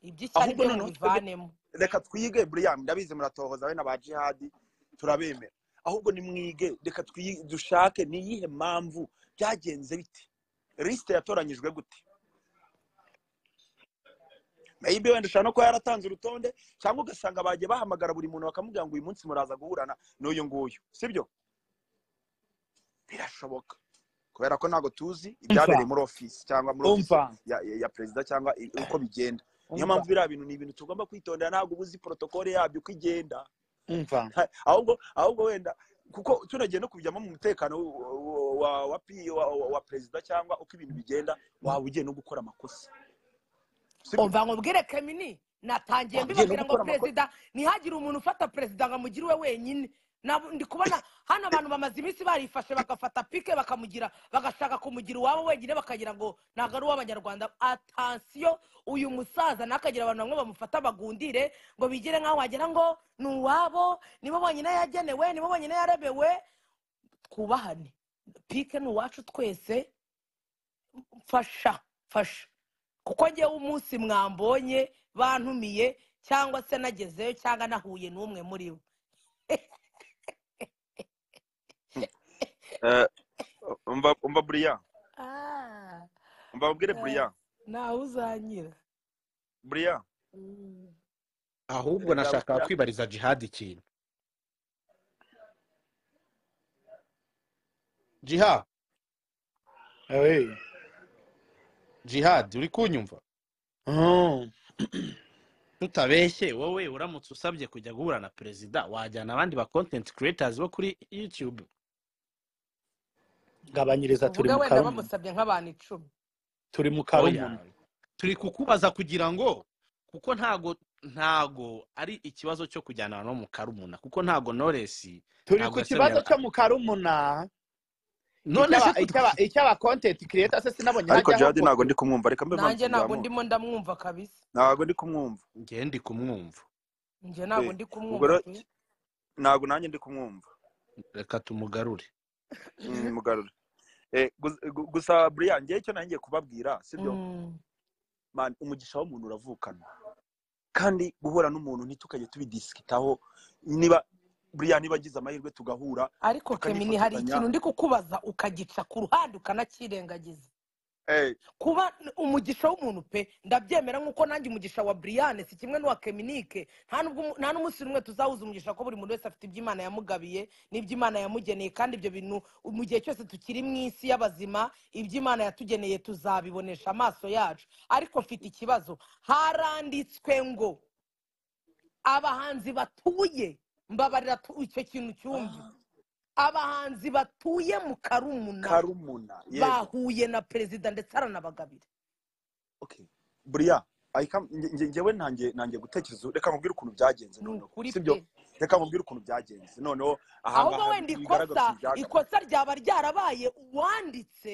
iby'ishyari ahubwo byo noneho twebwe mubivanemo reka twige buriya ndabizi muratohoza we na ba jihadi turabemera ahubwo nimwige reka twi- dushake ni iyihe mpamvu byagenze bite lisite yatoranyijwe gute maybe wenda ushobora no kuba yaratanze urutonde cyangwa ugasanga bagiye bahamagara buri muntu bakamubwira ngo uyu munsi muraza guhurana n'uyu nguyu sibyo birashoboka kubera ko ntabwo tuzi umva ibyabereye muri ofisi cyangwa muri ofisi umva ya, ya ya perezida cyangwa i- uko bigenda niyo umva mpamvu biriya bintu ni ibintu tugomba kwitondera ntabwo uba uzi porotokole yabyo uko igenda umva Ha- ahubwo ahubwo wenda kuko tunagiye no kubijyamo mu mutekano w- w- wa wa, P- wa, wa, wa perezida cyangwa uko ibintu bigenda waba ugiye no gukora amakosa sibyo umva nkubwire kamini natangiye waba ugiye no mbibabwira ngo gukora amakosa perezida ntihagire umuntu ufata perezida ngo amugire we wenyine Nab- ndi kubona hano abantu bamaze iminsi barifashe bagafata pike bakamugira bagashaka kumugira uwabo wenyine bakagira ngo ntabwo ari uw'abanyarwanda atansiyo uyu musaza ntakagira abantu bamwe bamufata bagundire ngo bigire nk'aho wagira ngo ni uwabo nibo bonyine yagenewe nibo bonyine yarebewe twubahane pike ni uwacu twese mfasha mfasha kuko ngewe umunsi mwambonye bantumiye cyangwa se nagezeyo cyangwa nahuye n'umwe muri bo Eh, umva umva buriya Ah, umva babwire eh, buriya ntawe uzanyira buriya Mm. ahubwo erega nashakaga buriya kwibariza jihadi ikintu jiha Eh, jihadi uri kunyumva mm, tutabeshye wowe uramutse usabye kujya guhura na perezida wajyana abandi ba content creators bo kuri youtube gabanyiriza turi kuvuga mu wenda karumuna bamusabye nk'abantu icumi turi mu karumuna oya turi kukubaza kugira ngo kuko ntago ntago ari ikibazo cyo kujyana no mu karumuna kuko ntago noresi turi ntago ku yasabiye kibazo cyo mu karumuna none se icyaba twe icyaba twa- icyaba content creator se sinabonye ariko ntajya jihadi ntabwo ahongoka ndi kumwumva reka mbe vansi nanjye ntabwo nzamure ndimo ndamwumva kabisa ntabwo ndi kumwumva njye ndi kumwumva njye eh ntabwo ndi ubwo kumwumva rero pe ntabwo nanjye ndi kumwumva reka tumugarure Mm, mugarura Eh, gu- gu- gusa buriya ngewe icyo nanjye kubabwira sibyo Mm. man umugisha w'umuntu uravukana kandi guhura n'umuntu ntitukajye tubidisikitaho niba buriya niba agize amahirwe tugahura ariko kemini hari tukanifotoranya ikintu ndi kukubaza ukagica ku ruhande ukanakirengagiza Eh, kuba umugisha w'umuntu pe ndabyemera nk'uko nanjye umugisha wa buriyane si kimwe n'uwa keminike nta n'ubwo umu- nta n'umunsi n'umwe tuzahuza umugisha ko buri muntu wese afite ibyo imana yamugabiye n'ibyo imana yamugeneye kandi ibyo bintu mu gihe cyose tukiri mu isi y'abazima ibyo imana yatugeneye tuzabibonesha amaso yacu ariko mfite ikibazo haranditswe ngo abahanzi batuye mbabarira tu- icyo kintu cyumve ah, abahanzi batuye mu karumuna karumuna yego bahuye na perezida ndetse aranabagabira okay buriya ahika nge- nge- ngewe ntangiye ntangiye gutekereza reka nkubwire ukuntu byagenze ni noneho ukuri sibyo pe reka nkubwire ukuntu byagenze noneho aha ahubwo ngaha wenda bigaragaza ikosa ibyagaragaye ikosa ryaba ryarabaye uwanditse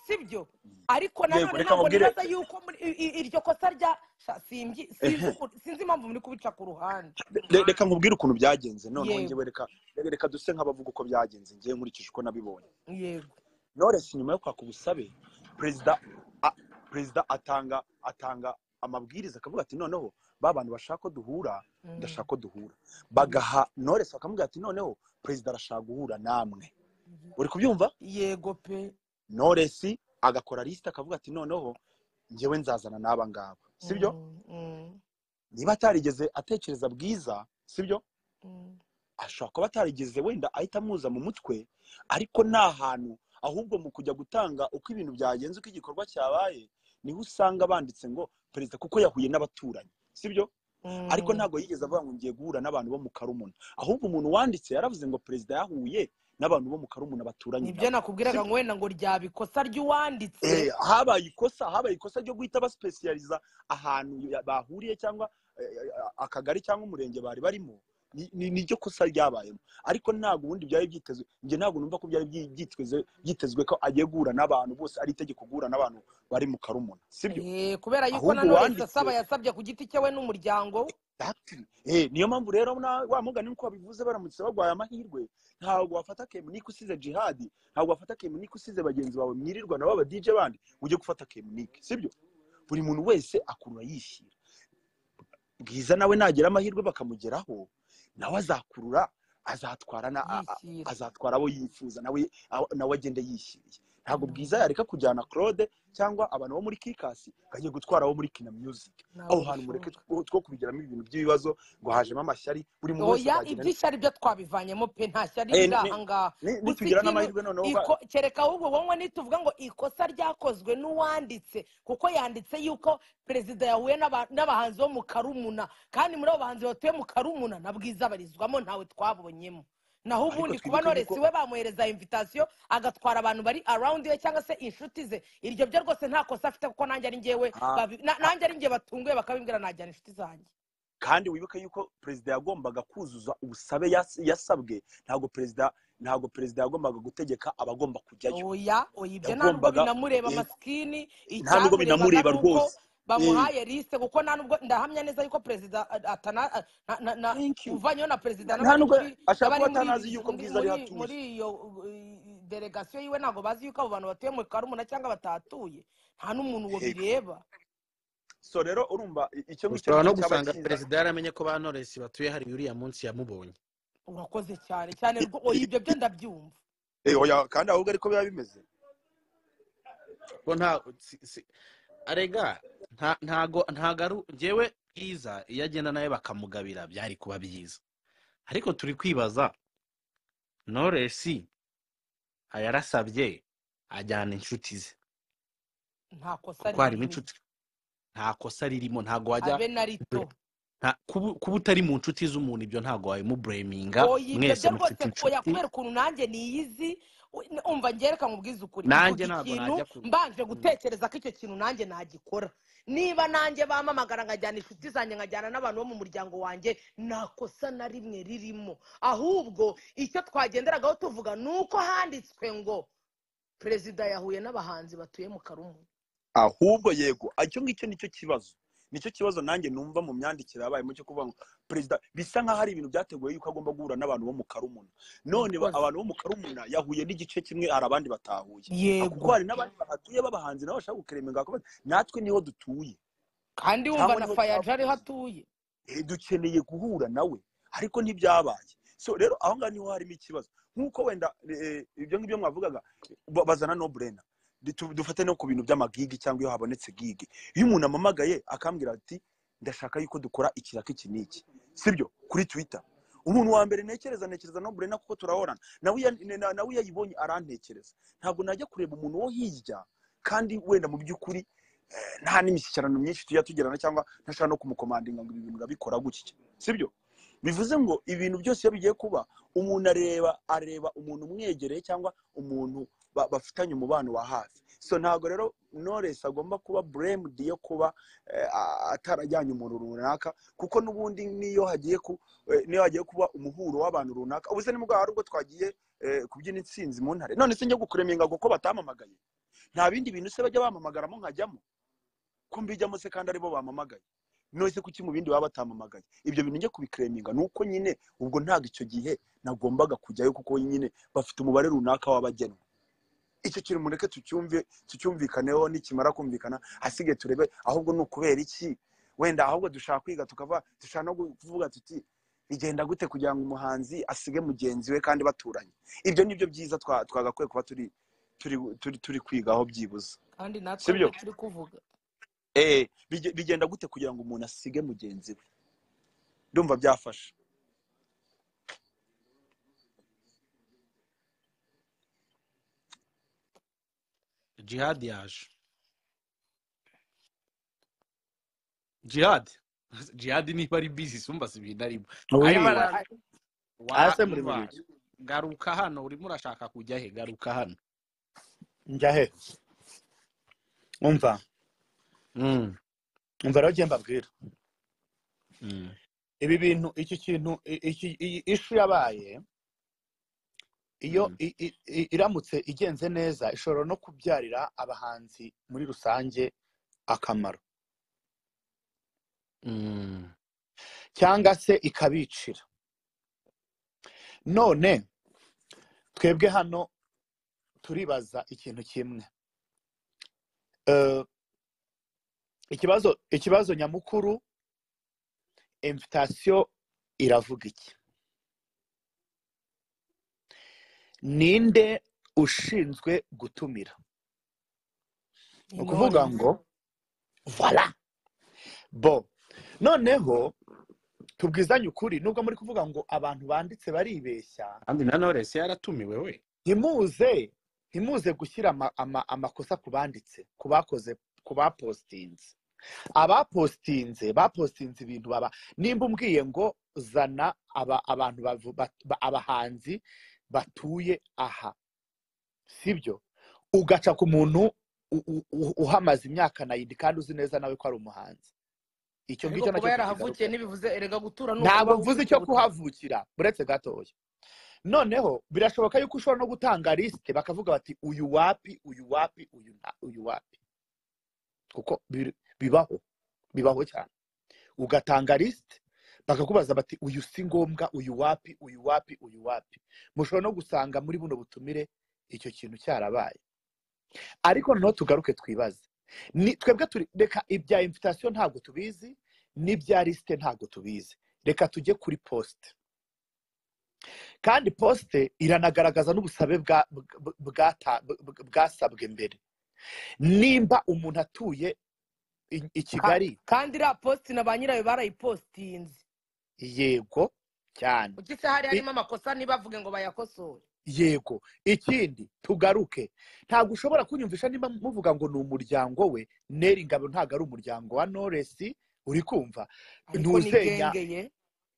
sibyo ariko yego nanone reka ntabwo nkubwire nibaza yuko muri- i- i- iryo kosa rya Sha, simbyi- sinzi ehe uku- sinzi impamvu muri kubica ku ruhande Re- reka nkubwire ukuntu byagenze noneho yego ngewe reka reka duse nk'abavuga uko byagenze ngewe nkurikije uko nabibonye yego Knowless nyuma yo kwaka ubusabe perezida a- perezida atanga atanga amabwiriza akavuga ati noneho ba bantu bashaka ko duhura Mm. ndashaka ko duhura bagaha noresi bakamubwira ati noneho perezida arashaka guhura namwe uri kubyumva yego pe noresi agakora lisite akavuga ati noneho ngewe nzazana n'aba ngaba sibyo Mm, mm, niba atarigeze atekereza bwiza sibyo mm. ashobora kuba atarigeze wenda ahita amuza mu mutwe ariko ni ahantu ahubwo mu kujya gutanga uko ibintu byagenze uko igikorwa cyabaye niho usanga banditse ngo perezida kuko yahuye n'abaturanyi sibyo Mm. ariko ntabwo yigeze avuga ngo ngiye guhura n'abantu bo mu karumuna ahubwo umuntu wanditse yaravuze ngo perezida yahuye n'abantu bo mu karumuna baturanye nibyo nabo nakubwiraga Sibyo? ngo wenda ngo ryaba ikosa ry'uwanditse Eh, habaye ikosa habaye ikosa ryo guhita basipesiyariza ahantu ya- bahuriye cyangwa eh, akagari cyangwa umurenge bari barimo ni- ni- niryo kosa ryabayemo ariko ntabwo ubundi byari byitezwe njye ntabwo numva ko byari byi- byitezwe byitezwe ko agiye guhura n'abantu bose ari itegeko guhura n'abantu bari mu karumuna sibyo Eh, kubera yuko na ahubwo noresi wanditse asaba yasabye ku giti cye we n'umuryango we Exactly. Eh, niyo mpamvu rero na- wa mugani nuko babivuze baramutse barwaye amahirwe ntabwo wafata kemunike usize jihadi ntabwo wafata kemunike usize bagenzi bawe mwirirwa nabo aba DJ bandi ujye gufata kemunike sibyo buri muntu wese akurura yishyira bwiza nawe nagira amahirwe bakamugeraho nawe azakurura azatwara na a- a- yishyira azatwara abo yifuza nawe aho- nawe agende yishyiriye ntabwo Mm. bwiza yareka kujyana Claude cyangwa abantu bo muri Kikasi bagiye gutwara abo muri Kina Music aho ntabwo hantu mureke bishoboka two two kubigiramo ibintu by'ibibazo ngo hajemo amashyari buri muntu wese oya azagenda ibyishya ari byo twabivanyemo pe nta shyari Eh, riri ni- aha ngaha ni- gusa nitugira ikintu n'amahirwe noneho ba- iko- kereka ahubwo wowe nituvuga ngo ikosa ryakozwe n'uwanditse kuko yanditse yuko perezida yahuye n'aba- n'abahanzi bo mu karumuna kandi muri abo bahanzi batuye mu karumuna na bwiza barizwamo ntawe twabonyemo naho ariko ubundi kuba twibuke yuko noresi we bamuhereza imvitasiyo agatwara abantu bari arawundi we cyangwa se inshuti ze iryo byo rwose nta kosa afite kuko nanjye ari njyewe Ah, babi- na- ah, nanjye ari njye batunguye bakabimbwira najyana inshuti zanjye kandi wibuke yuko perezida yagombaga kuzuza ubusabe yas- yasabwe ntabwo perezida ntabwo perezida yagombaga gutegeka abagomba kujyayo oya oya ibyo nta nubwo yagombaga binamureba eh, amasikini nta nubwo icyamurebaga binamureba ni uko rwose Eh, bamuhaye lisite kuko nta nubwo ndahamya neza yuko perezida atana a- na- na- na- thank you uvanyeho na perezida Na- nta n'abari nubwo muri ashaka n'abari kuba muri atanazi iri yuko muri bwiza ari muri muri hatuye iyo uh, delegasiyo yiwe ntabwo bazi yuko abo bantu batuye mu karumuna cyangwa batahatuye nta n'umuntu uwo Hey, bireba so rero urumva i- icyo ngicyo ushobora nicyo no cyabaye gusanga cyiza perezida yaramenye ko ba noresi batuye hari uriya munsi yamubonye urakoze cyane cyane rwo oya ibyo byo ndabyumva Eh, oya, kandi ahubwo ariko biba bimeze ko nta si- si- arega nta- ntago ntago ari njyewe bwiza iyo agenda nawe bakamugabira byari kuba byiza ariko turi kwibaza noresi yarasabye ajyana inshuti ze nta kosa kuko harimo ririmo inshuti nta kosa ririmo ntago wajya habe na rito nta- kuba kuba utari mu nshuti z'umuntu ibyo ntago wabimubureminga oya ibyo mwese byo mufite rwose ku- oya inshuti kubera ukuntu nanjye niyizi we- n- umva ngereka mubwize ukuri nanjye mvuga ntago ikintu najya ku mbanje Mm. gutekereza ko icyo kintu nanjye nagikora niba nanjye bampamagara nkajyana inshuti zanjye nkajyana n'abantu bo mu muryango wanjye nta kosa na rimwe ririmo ahubwo icyo twagenderagaho tuvuga ni uko handitswe ngo perezida yahuye n'abahanzi batuye mu karumuna ahubwo yego icyo ngicyo nicyo kibazo nicyo kibazo nanjye numva mu myandikire yabayemo cyo kuvuga ngo perezida bisa nk'aho ari ibintu byateguwe yuko agomba guhura n'abantu bo mu karumuna none ba- murakoze abantu bo mu karumuna yahuye n'igice kimwe hari abandi batahuye Ah, kuko yego hari n'abandi bahatuye b'abahanzi nabo bashaka kukeremenga bakaba bati, natwe niho dutuye kandi wumva cyangwa na niho fayaja ariho twavukiye atuye Eh, dukeneye guhura nawe ariko ntibyabaye so rero aho ngaho niho harimo ikibazo nk'uko wenda eh, ibyo ngibyo mwavugaga ba- bazana no burena Ndi- tu- dufate no ku bintu by'amagigi cyangwa iyo habonetse gigi iyo umuntu amamagaye akambwira ati ndashaka yuko dukora iki na iki n'iki sibyo kuri twitter umuntu wa mbere ntekereza ntekereza no burena kuko turahorana nawe iya- ne- na- nawe iyo ayibonye arantekereza ntabwo najya kureba umuntu wo hirya kandi wenda mu by'ukuri eh, nta n'imishyikirano myinshi tujya tugirana cyangwa ntashaka no kumukomandinga ngo ibi bintu urabikora gutya sibyo bivuze ngo ibintu byose iyo bigiye kuba umuntu areba areba umuntu umwegereye cyangwa umuntu ba- bafitanye umubano wa hafi so ntabwo rero knowless agomba kuba blamed yo kuba eh, a- atarajyanye umuntu runaka kuko n'ubundi niyo hagiye ku eh, niyo hagiye kuba umuhuro w'abantu runaka ubuze ni bwa hari ubwo twagiye eh, kubyina intsinzi mu ntare none se njya gukuremenga ngo ko batamamagaye nta bindi bintu se bajya bamamagaramo nkajyamo ko mbijyamo se kandi aribo bamamagaye none se kuki mu bindi baba batamamagaye ibyo bintu njye kubikereminga ni uko nyine ubwo ntabwo icyo gihe nagombaga kujyayo kuko nyine bafite umubare runaka w'abagenwa icyo kintu mureke tucyumve tucyumvikaneho nikimara kumvikana hasigaye turebe ahubwo ni ukubera iki wenda ahubwo dushaka kwiga tukavuga dushaka no kuvuga tuti bigenda gute kugira ngo umuhanzi asige mugenzi we kandi baturanye ibyo ni byo byiza twa- twagakwiye kuba turi turi turi turi kwigaho byibuze kandi natwe sibyo nibyo turi kuvuga eh bige- bigenda gute kugira ngo umuntu asige mugenzi we ndumva byafasha jihad yaje jihad jihad niba ari bizi sumba si ibintu arimo arimo wi ara- wa hasi muri buri umva garuka hano urimo urashaka kujya he garuka hano njya he umva Mm, umva rero ugenda mbabwira mm, ibi bintu iki kintu i- iki- iyi ishu yabaye iyo mm, i- i- i- iramutse igenze neza ishobora no kubyarira abahanzi muri rusange akamaro mm, cyangwa se ikabicira none twebwe hano turibaza ikintu kimwe Eh, ikibazo ikibazo nyamukuru invitasiyo iravuga iki ninde ushinzwe gutumira ni ukuvuga intore ngo vara bo noneho tubwizanye ukuri nubwo muri kuvuga ngo abantu banditse baribeshya kandi na noresi yaratumiwe we ntimuze ntimuze gushyira ama- ama- amakosa ku banditse ku bakoze ku bapositinze abapositinze bapositinze ibintu baba nimba umbwiye ngo zana aba abantu bavu- ba- ba- abahanzi batuye aha sibyo ugaca ku muntu u- u- u- uhamaze imyaka nayindi kandi uzi neza nawe ko ari umuhanzi icyo ariko ngicyo kuba nacyo yarahavukiye tukigaruka ntibivuze erega gutura ni ntabwo ukubaho mvuze ufite icyo ubutaka kuhavukira buretse gatoya noneho birashoboka yuko ushobora no gutanga lisite bakavuga bati uyu wapi uyu wapi uyu nta uyu wapi kuko bir- bibaho bibaho cyane ugatanga lisite bakakubaza bati uyu si ngombwa uyu wapi uyu wapi uyu wapi mushobora no gusanga muri buno butumire icyo kintu cyarabaye ariko noneho tugaruke twibaze Ni- twebwe turi reka ibya imvitasiyo ntabwo tubizi n'ibya lisite ntabwo tubizi reka tujye kuri posite kandi posite iranagaragaza n'ubusabe bwa- bw- bwata- bw- bwasabwe mbere nimba umuntu atuye i i Ka- kigali kandi iriya positi na ba nyirayo barayipositinze yego cyane kuko isi hari I- harimo amakosa ntibavuge ngo bayakosore yego ikindi tugaruke ntabwo ushobora kunyumvisha niba muvuga ngo ni umuryango we neri ingabo ntabwo ari umuryango wa noresi uri kumva ariko ni ntuzenya gengeye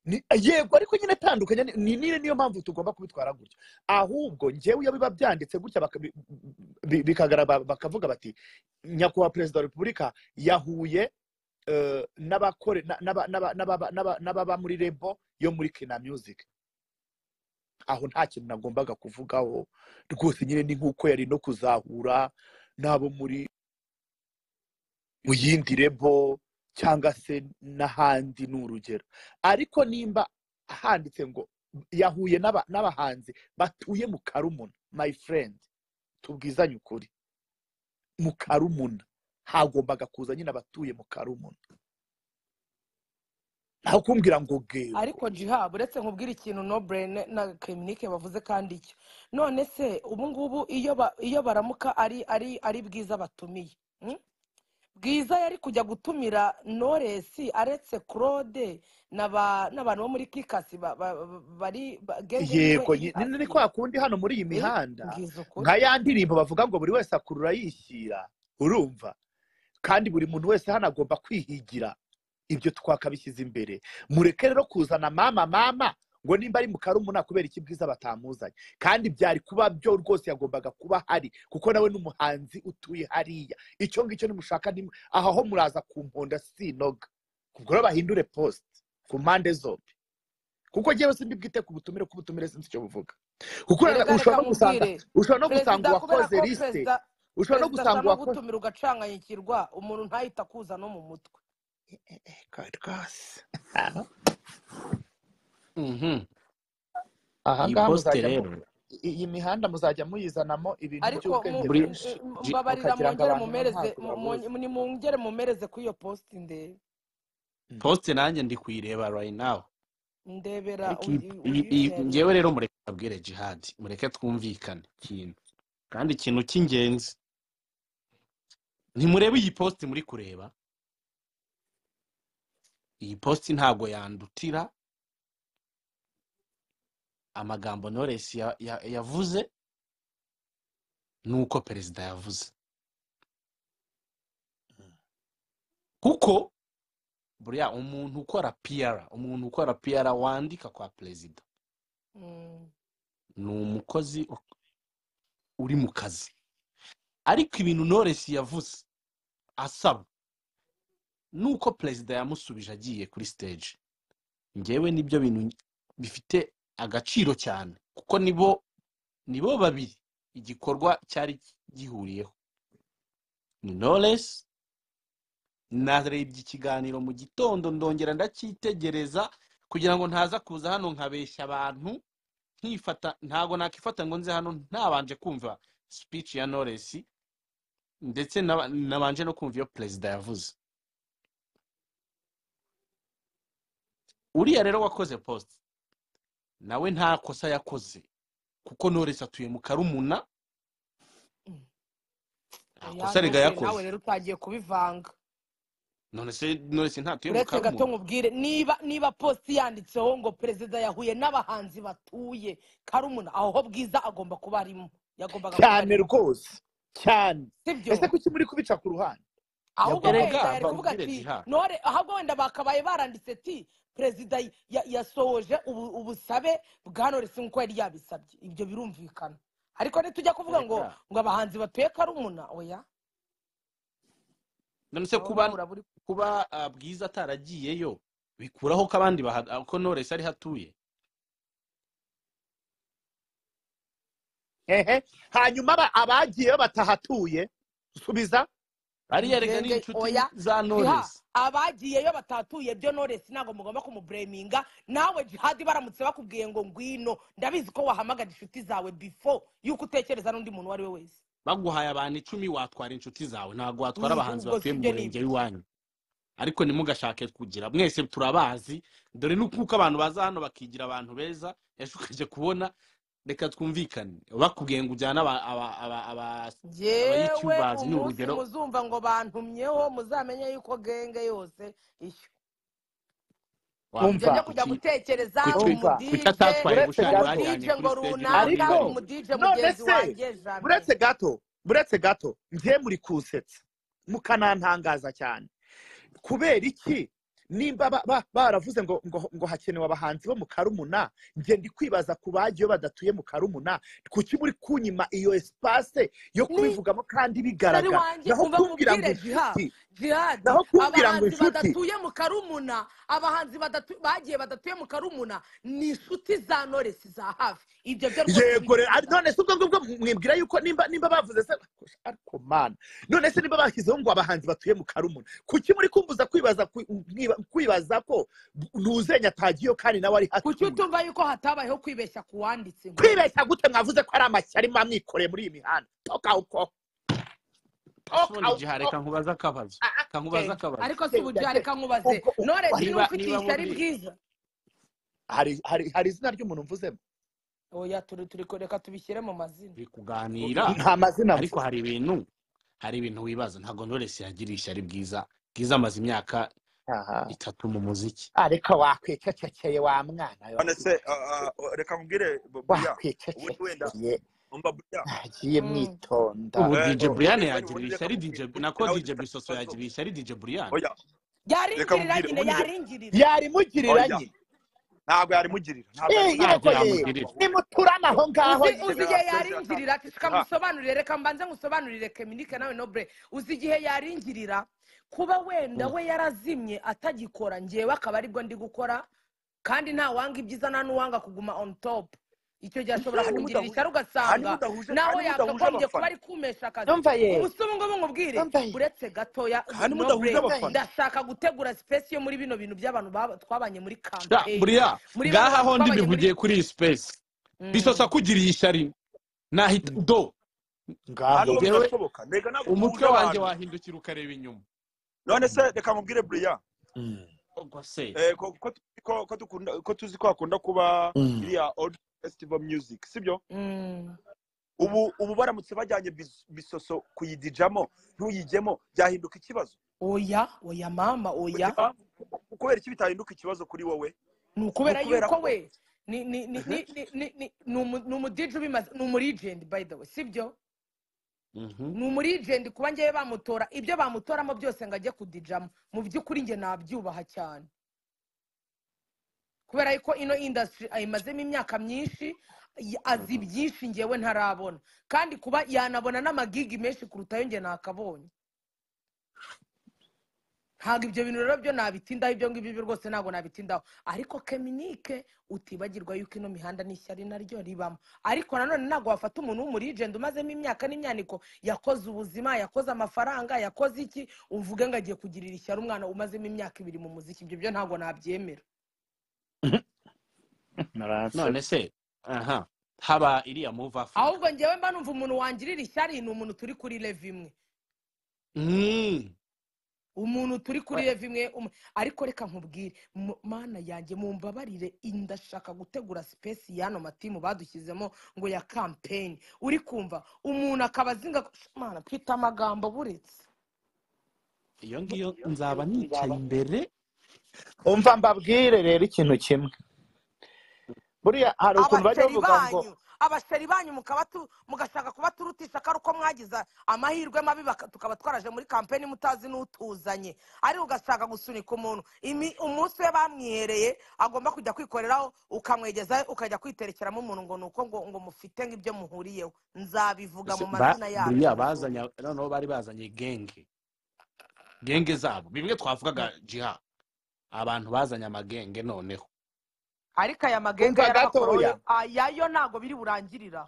Ni- yego ariko nyine tandukanye ni ni- ni- niyo mpamvu tugomba kubitwara gutyo ahubwo ngewe iyo biba byanditse gutya baka- bi- bi- bikagaragara bakavuga bati nyakubahwa perezida wa repubulika yahuye eh, n'abakore na- n'aba- n'aba- n'aba- n'aba- n'ababa muri rebo yo muri kina music aho nta kintu nagombaga kuvugaho rwose nyine ni nk'uko yari no kuzahura n'abo muri mu yindi rebo cyangwa se n'ahandi ni urugero ariko nimba handitse ngo yahuye n'aba- n'abahanzi batuye mu karumuna my friend tubwizanye ukuri mu karumuna hagombaga kuza nyine abatuye mu karumuna ntawe kumbwira ngo gego ariko jiha uretse nkubwira ikintu no burene na kirinike bavuze kandi icyo none se ubu ngubu iyo ba- iyo baramuka ari ari ari bwiza batumiye mm? bwiza yari kujya gutumira noresi aretse claude n'aba- n'abantu bo muri kikasi ba- ba- ba- bari ba- genge yiwe yego iri nyine ni hasi kwa kundi hano muri iyi Eh, mihanda mbwiza ukuri nka ya ndirimbo bavuga ngo buri wese akurura yishyira urumva kandi buri muntu wese hano agomba kwihigira ibyo twakabishyize imbere mureke rero kuzana mama mama ngo nimba ari mu karumuna kubera iki bwiza batamuzanye kandi byari kuba byo rwose yagombaga kuba hari kuko nawe n'umuhanzi utuye hariya icyo ngicyo nimushaka ntimu- aha ho muraza ku mponda sinoga ubwo rero bahindure posite ku mpande zombi kuko njyewe sindi bwite ku butumire ku butumire sinzi icyo buvuga kuko urana- erega reka ushobora no nkubwire gusanga ushobora no perezida gusanga kubera uwakoze ko lisite perezida ushobora no perezida gusanga ashaka no uwakoze gutumira ugacanganyikirwa umuntu ntahita akuza no mu mutwe kari rwose Mhm. aha iyi ngaha posite muzajya mu rero i- iyi mihanda muzajya muyizanamo ibintu ariko mu- by'ubwenge muri m- bwinshi m- Ji- mbabarira mukagira ngo mwongere abantu bo mumereze ntabwo mu- babuzi mu- nimwongere mumereze kuri iyo posite ndebe Mm. posite nanjye ndi kuyireba right now ndebera ariko iyi- uyu- iyi- iyi- uyitebe ngewe rero mureke abwire jihadi mureke twumvikane ikintu kandi ikintu cy'ingenzi ntimurebe iyi posite muri kureba iyi posite ntabwo yandutira amagambo noresi ya- ya- yavuze n'uko perezida yavuze kuko buriya umuntu ukora piyara umuntu ukora piyara wandika kwa perezida Mm, ni umukozi u- uri mu kazi ariko ibintu noresi yavuze asaba nuko perezida yamusubije agiye kuri stage ngewe nibyo bintu bifite agaciro cyane kuko nibo nibo babiri igikorwa cyari gihuriyeho ni knowless narebye ikiganiro mu gitondo ndongera ndacyitegereza kugira ngo ntaza kuza hano nkabeshya abantu nkifata ntabwo nakifata ngo nze hano ntabanje kumva speech ya knowless ndetse naba- nabanje no kumva iyo perezida yavuze uriya rero wakoze post nawe nta kosa yakoze kuko knowless atuye mu karumuna mm. nta kosa yanze rega se nawe yakoze rero utangiye kubivanga none se knowless ntatuye mu uretse gato karumuna nkubwire niba niba positi yanditseho ngo perezida yahuye n'abahanzi batuye karumuna aho ho bwiza agomba kuba arimo yagombaga kuba cyane arimo rwose cyane sibyo ese kuki muri kubica ku ruhande ahubwo yagomba wenda erega yari kuvuga babwire ati jihad nore ahubwo wenda bakabaye baranditse ati perezida ya- ya- yasohoje ubu- ubusabe bwa noresi nk'uko yari yabisabye ibyo birumvikana ariko nitujya kuvuga ngo erega ngo abahanzi batuye karumuna oya none se aho nawe kuba uraba uri kuba ah, bwiza ataragiyeyo bikuraho ko abandi baha- ah, ko knowless ariho atuye ehe hanyuma aba- abagiyeyo batahatuye subiza ariya erega ni ngenge inshuti oya za jiha knowless abagiyeyo batatuye byo noresi ntabwo mugomba kumubureminga nawe jihadi baramutse bakubwiye ngo ngwino ndabizi ko wahamagara inshuti zawe before yuko utekereza n'undi muntu uwo ari we wese baguhaye abantu icumi watwara inshuti zawe ntabwo watwara Ni- abahanzi ubwo batuye mu sibyo ni murenge ibiki w'iwanyu ariko ntimugashake kugira mwese turabazi dore nuko abantu baza hano bakigira abantu beza ejo ukajya kubona reka twumvikane bakubwiye ngo ujyane aba- aba- aba- aba- yewe abayitubazi ni umunsi urugero muzumva ngo bantumyeho muzamenye yuko genge yose ishyo njye umva njya wakwita kujya kuki gutekereza kuki umva kuki umudije atatwaye uretse bushari gato wajyanye umudije ngo runaka umudije kuri stage n'abaringaniye ariko none mugenzi se wanjye jame buretse gato buretse gato njye muri kunsetsa mukanantangaza cyane kubera iki nimba ba- ba- baravuze ngo ngo ngo hakenewe abahanzi bo mu karumuna njye ndi kwibaza ku bagiyo badatuye mu karumuna kuki muri kunyima iyo esipase yo ni kubivugamo kandi mutari bigaragara wanjye naho umva kumbwira ngo nkubwire jiha inshuti jihadi naho kumbwira ngo abahanzi inshuti badatuye mu karumuna abahanzi badatu- bagiye badatuye mu karumuna ni inshuti za noresi za hafi ibyo byo rwose yego rero ari- ntubikizana none se ubwo ngubwo mwibwira yuko nimba nimba bavuze se ariko mana none se nimba bashyizeho ngo abahanzi batuye mu karumuna kuki muri kumbuza kwibaza ku- mwiba- kwibaza ko ntuzenya atagiyeyo kandi nawe ari kuki hatuye utumva yuko hatabayeho kwibeshya ku wanditse nk'uyu kwibeshya gute mwavuze ko ari amashyari muba mwikoreye muri iyi mihanda toka uko toka ubundi igihe uko reka nkubaze akabazo Ah, ah, reka nkubaze genge akabazo ariko si genda uburyari genda. kankubaze ubwo u- noresi iyo niba ufite niba ishyari burya bwiza hari hari hari izina ry'umuntu mvuzemo oya turi turi kureka tubishyire mu mazina turi kuganira nta mazina ariko mvuze hari ibintu hari ibintu wibaza ntabwo knowless yagiriye ishyari bwiza bwiza amaze imyaka aha itatu mu muziki ariko wakwicecekeye wa mwana we, none se ah, ah, reka nkubwire bu- buya ubundi wenda wakwicecekeye umva buya nagiye Mm. mwitonda ubu eh, dj oh brian ubundi wenda yagiriye ubundi reka ishyari dj nkubwire ubundi nako nawe dj nta bisoso kibazo yagiriye ishyari dj brian oya reka yaringirira nyine nkubwire ubundi njye yaringirira yarimugirira oya nyine ntabwo yarimugirira ntabwo Eh, yarimugirira ntabyo yego ye yamugirira ntabwo nimuturana aho ngaho uzi ye uzi igihe generasiyo zirashaka yaringirira tishika jiha musobanurire reka mbanze ngusobanurire keminike nawe nobure uzi igihe yaringirira kuba wenda Mm. we yarazimye atagikora ngewe akaba aribwo ndi gukora kandi nta wanga ibyiza nta n'uwanga kuguma on top icyo gihe ashobora hanyuma kumugirira udahuje ishyari hanyuma ugasanga udahuje nawe hanyuma udahuje yakagombye kuba abafana ari kumesha akazi numva ye umusore ngo nkubwire numva ye uretse gatoya hanyuma nobure udahuje numva ye abafana ndashaka gutegura sipesi yo muri bino bintu by'abantu baba- twabanye muri sha kampeyini buriya muri bano ngaha bantu ho ndi twabanye muri bivugiye kuri iyi space bisoso Mm. akugiriye ishyari nahita Mm, do ngaho ntabwo ngewe bizashoboka mbega ntabwo umutwe duhuje wanjye abantu wahindukira ukareba inyuma none se reka nkubwire buriya Mm. ubwo se Eh, ko- ko- ko- ko dukunda- ko tuzi ko hakunda kuba iriya old festival music sibyo Mm. ubu ubu baramutse bajyanye bis- bisoso kuyidijamo ntuyijyemo byahinduka ikibazo oya oya mama oya Oya, kubera iki bitahinduka ikibazo kuri wowe ni ukubera Ni ukubera yuko ko- we ni ni ni ni ni ni ni ni umu- ni umudije ubimaze ni umurijenti by the way sibyo Mhm. ni umurijenti kuba ngewe bamutora ibyo bamutoramo byose ngo ajye kudijamo mu by'ukuri njye nabyubaha cyane kubera yuko ino indasitiri ayimazemo imyaka myinshi y- azi byinshi ngewe ntarabona kandi kuba yanabona n'amagigi menshi kurutayo njye nakabonye ntabwo ibyo bintu rero byo nabitindaho ibyo ngibyo byo rwose ntabwo nabitindaho ariko keminike utibagirwa yuko ino mihanda n'ishyari naryo ribamo ariko nanone ntabwo wafata umuntu w'umurijenti umazemo imyaka n'imyaniko yakoze ubuzima yakoze amafaranga yakoze iki uvuge ngo agiye kugirira ishyari umwana umazemo imyaka ibiri mu muziki ibyo byo ntabwo nabyemera naransara none se aha haba iriya move africa ahubwo ngewe mba numva umuntu wangirira ishyari ni umuntu turi kuri leve imwe Mm. umuntu turi kuri We- leve imwe um- ariko reka nkubwire mu- mana yanjye mumbabarire ndashaka gutegura sipesi y'ano matimu badushyizemo ngo ya kampeni uri kumva umuntu akaba azinga mana twita amagambo buretse iyo ngiyo nzaba nicaye imbere umva mbabwire rero ikintu kimwe buriya hari ukuntu bajya abasheri bavuga ngo banyu abasheri banyu mukaba tu- mugashaka kubaturutisha ko ari uko mwagize amahirwe mabi baka- tukaba twaraje muri kampeni mutazi n'utuzanye ariko ugashaka gusunika umuntu Imi- umunsi we bamwihereye agomba kujya kwikoreraho ukamwegezayo ukajya kwiterekeramo umuntu ngo ni uko ngo ngo mufite nk'ibyo muhuriyeho nzabivuga Ese mu ba- mazina yabyo buriya muzuko bazanye noneho bari bazanye genge genge zabo bimwe twavugaga jiha abantu bazanye amagenge noneho ariko aya magenge umva gatoya yarabakoroye ayayo ntabwo biri burangirira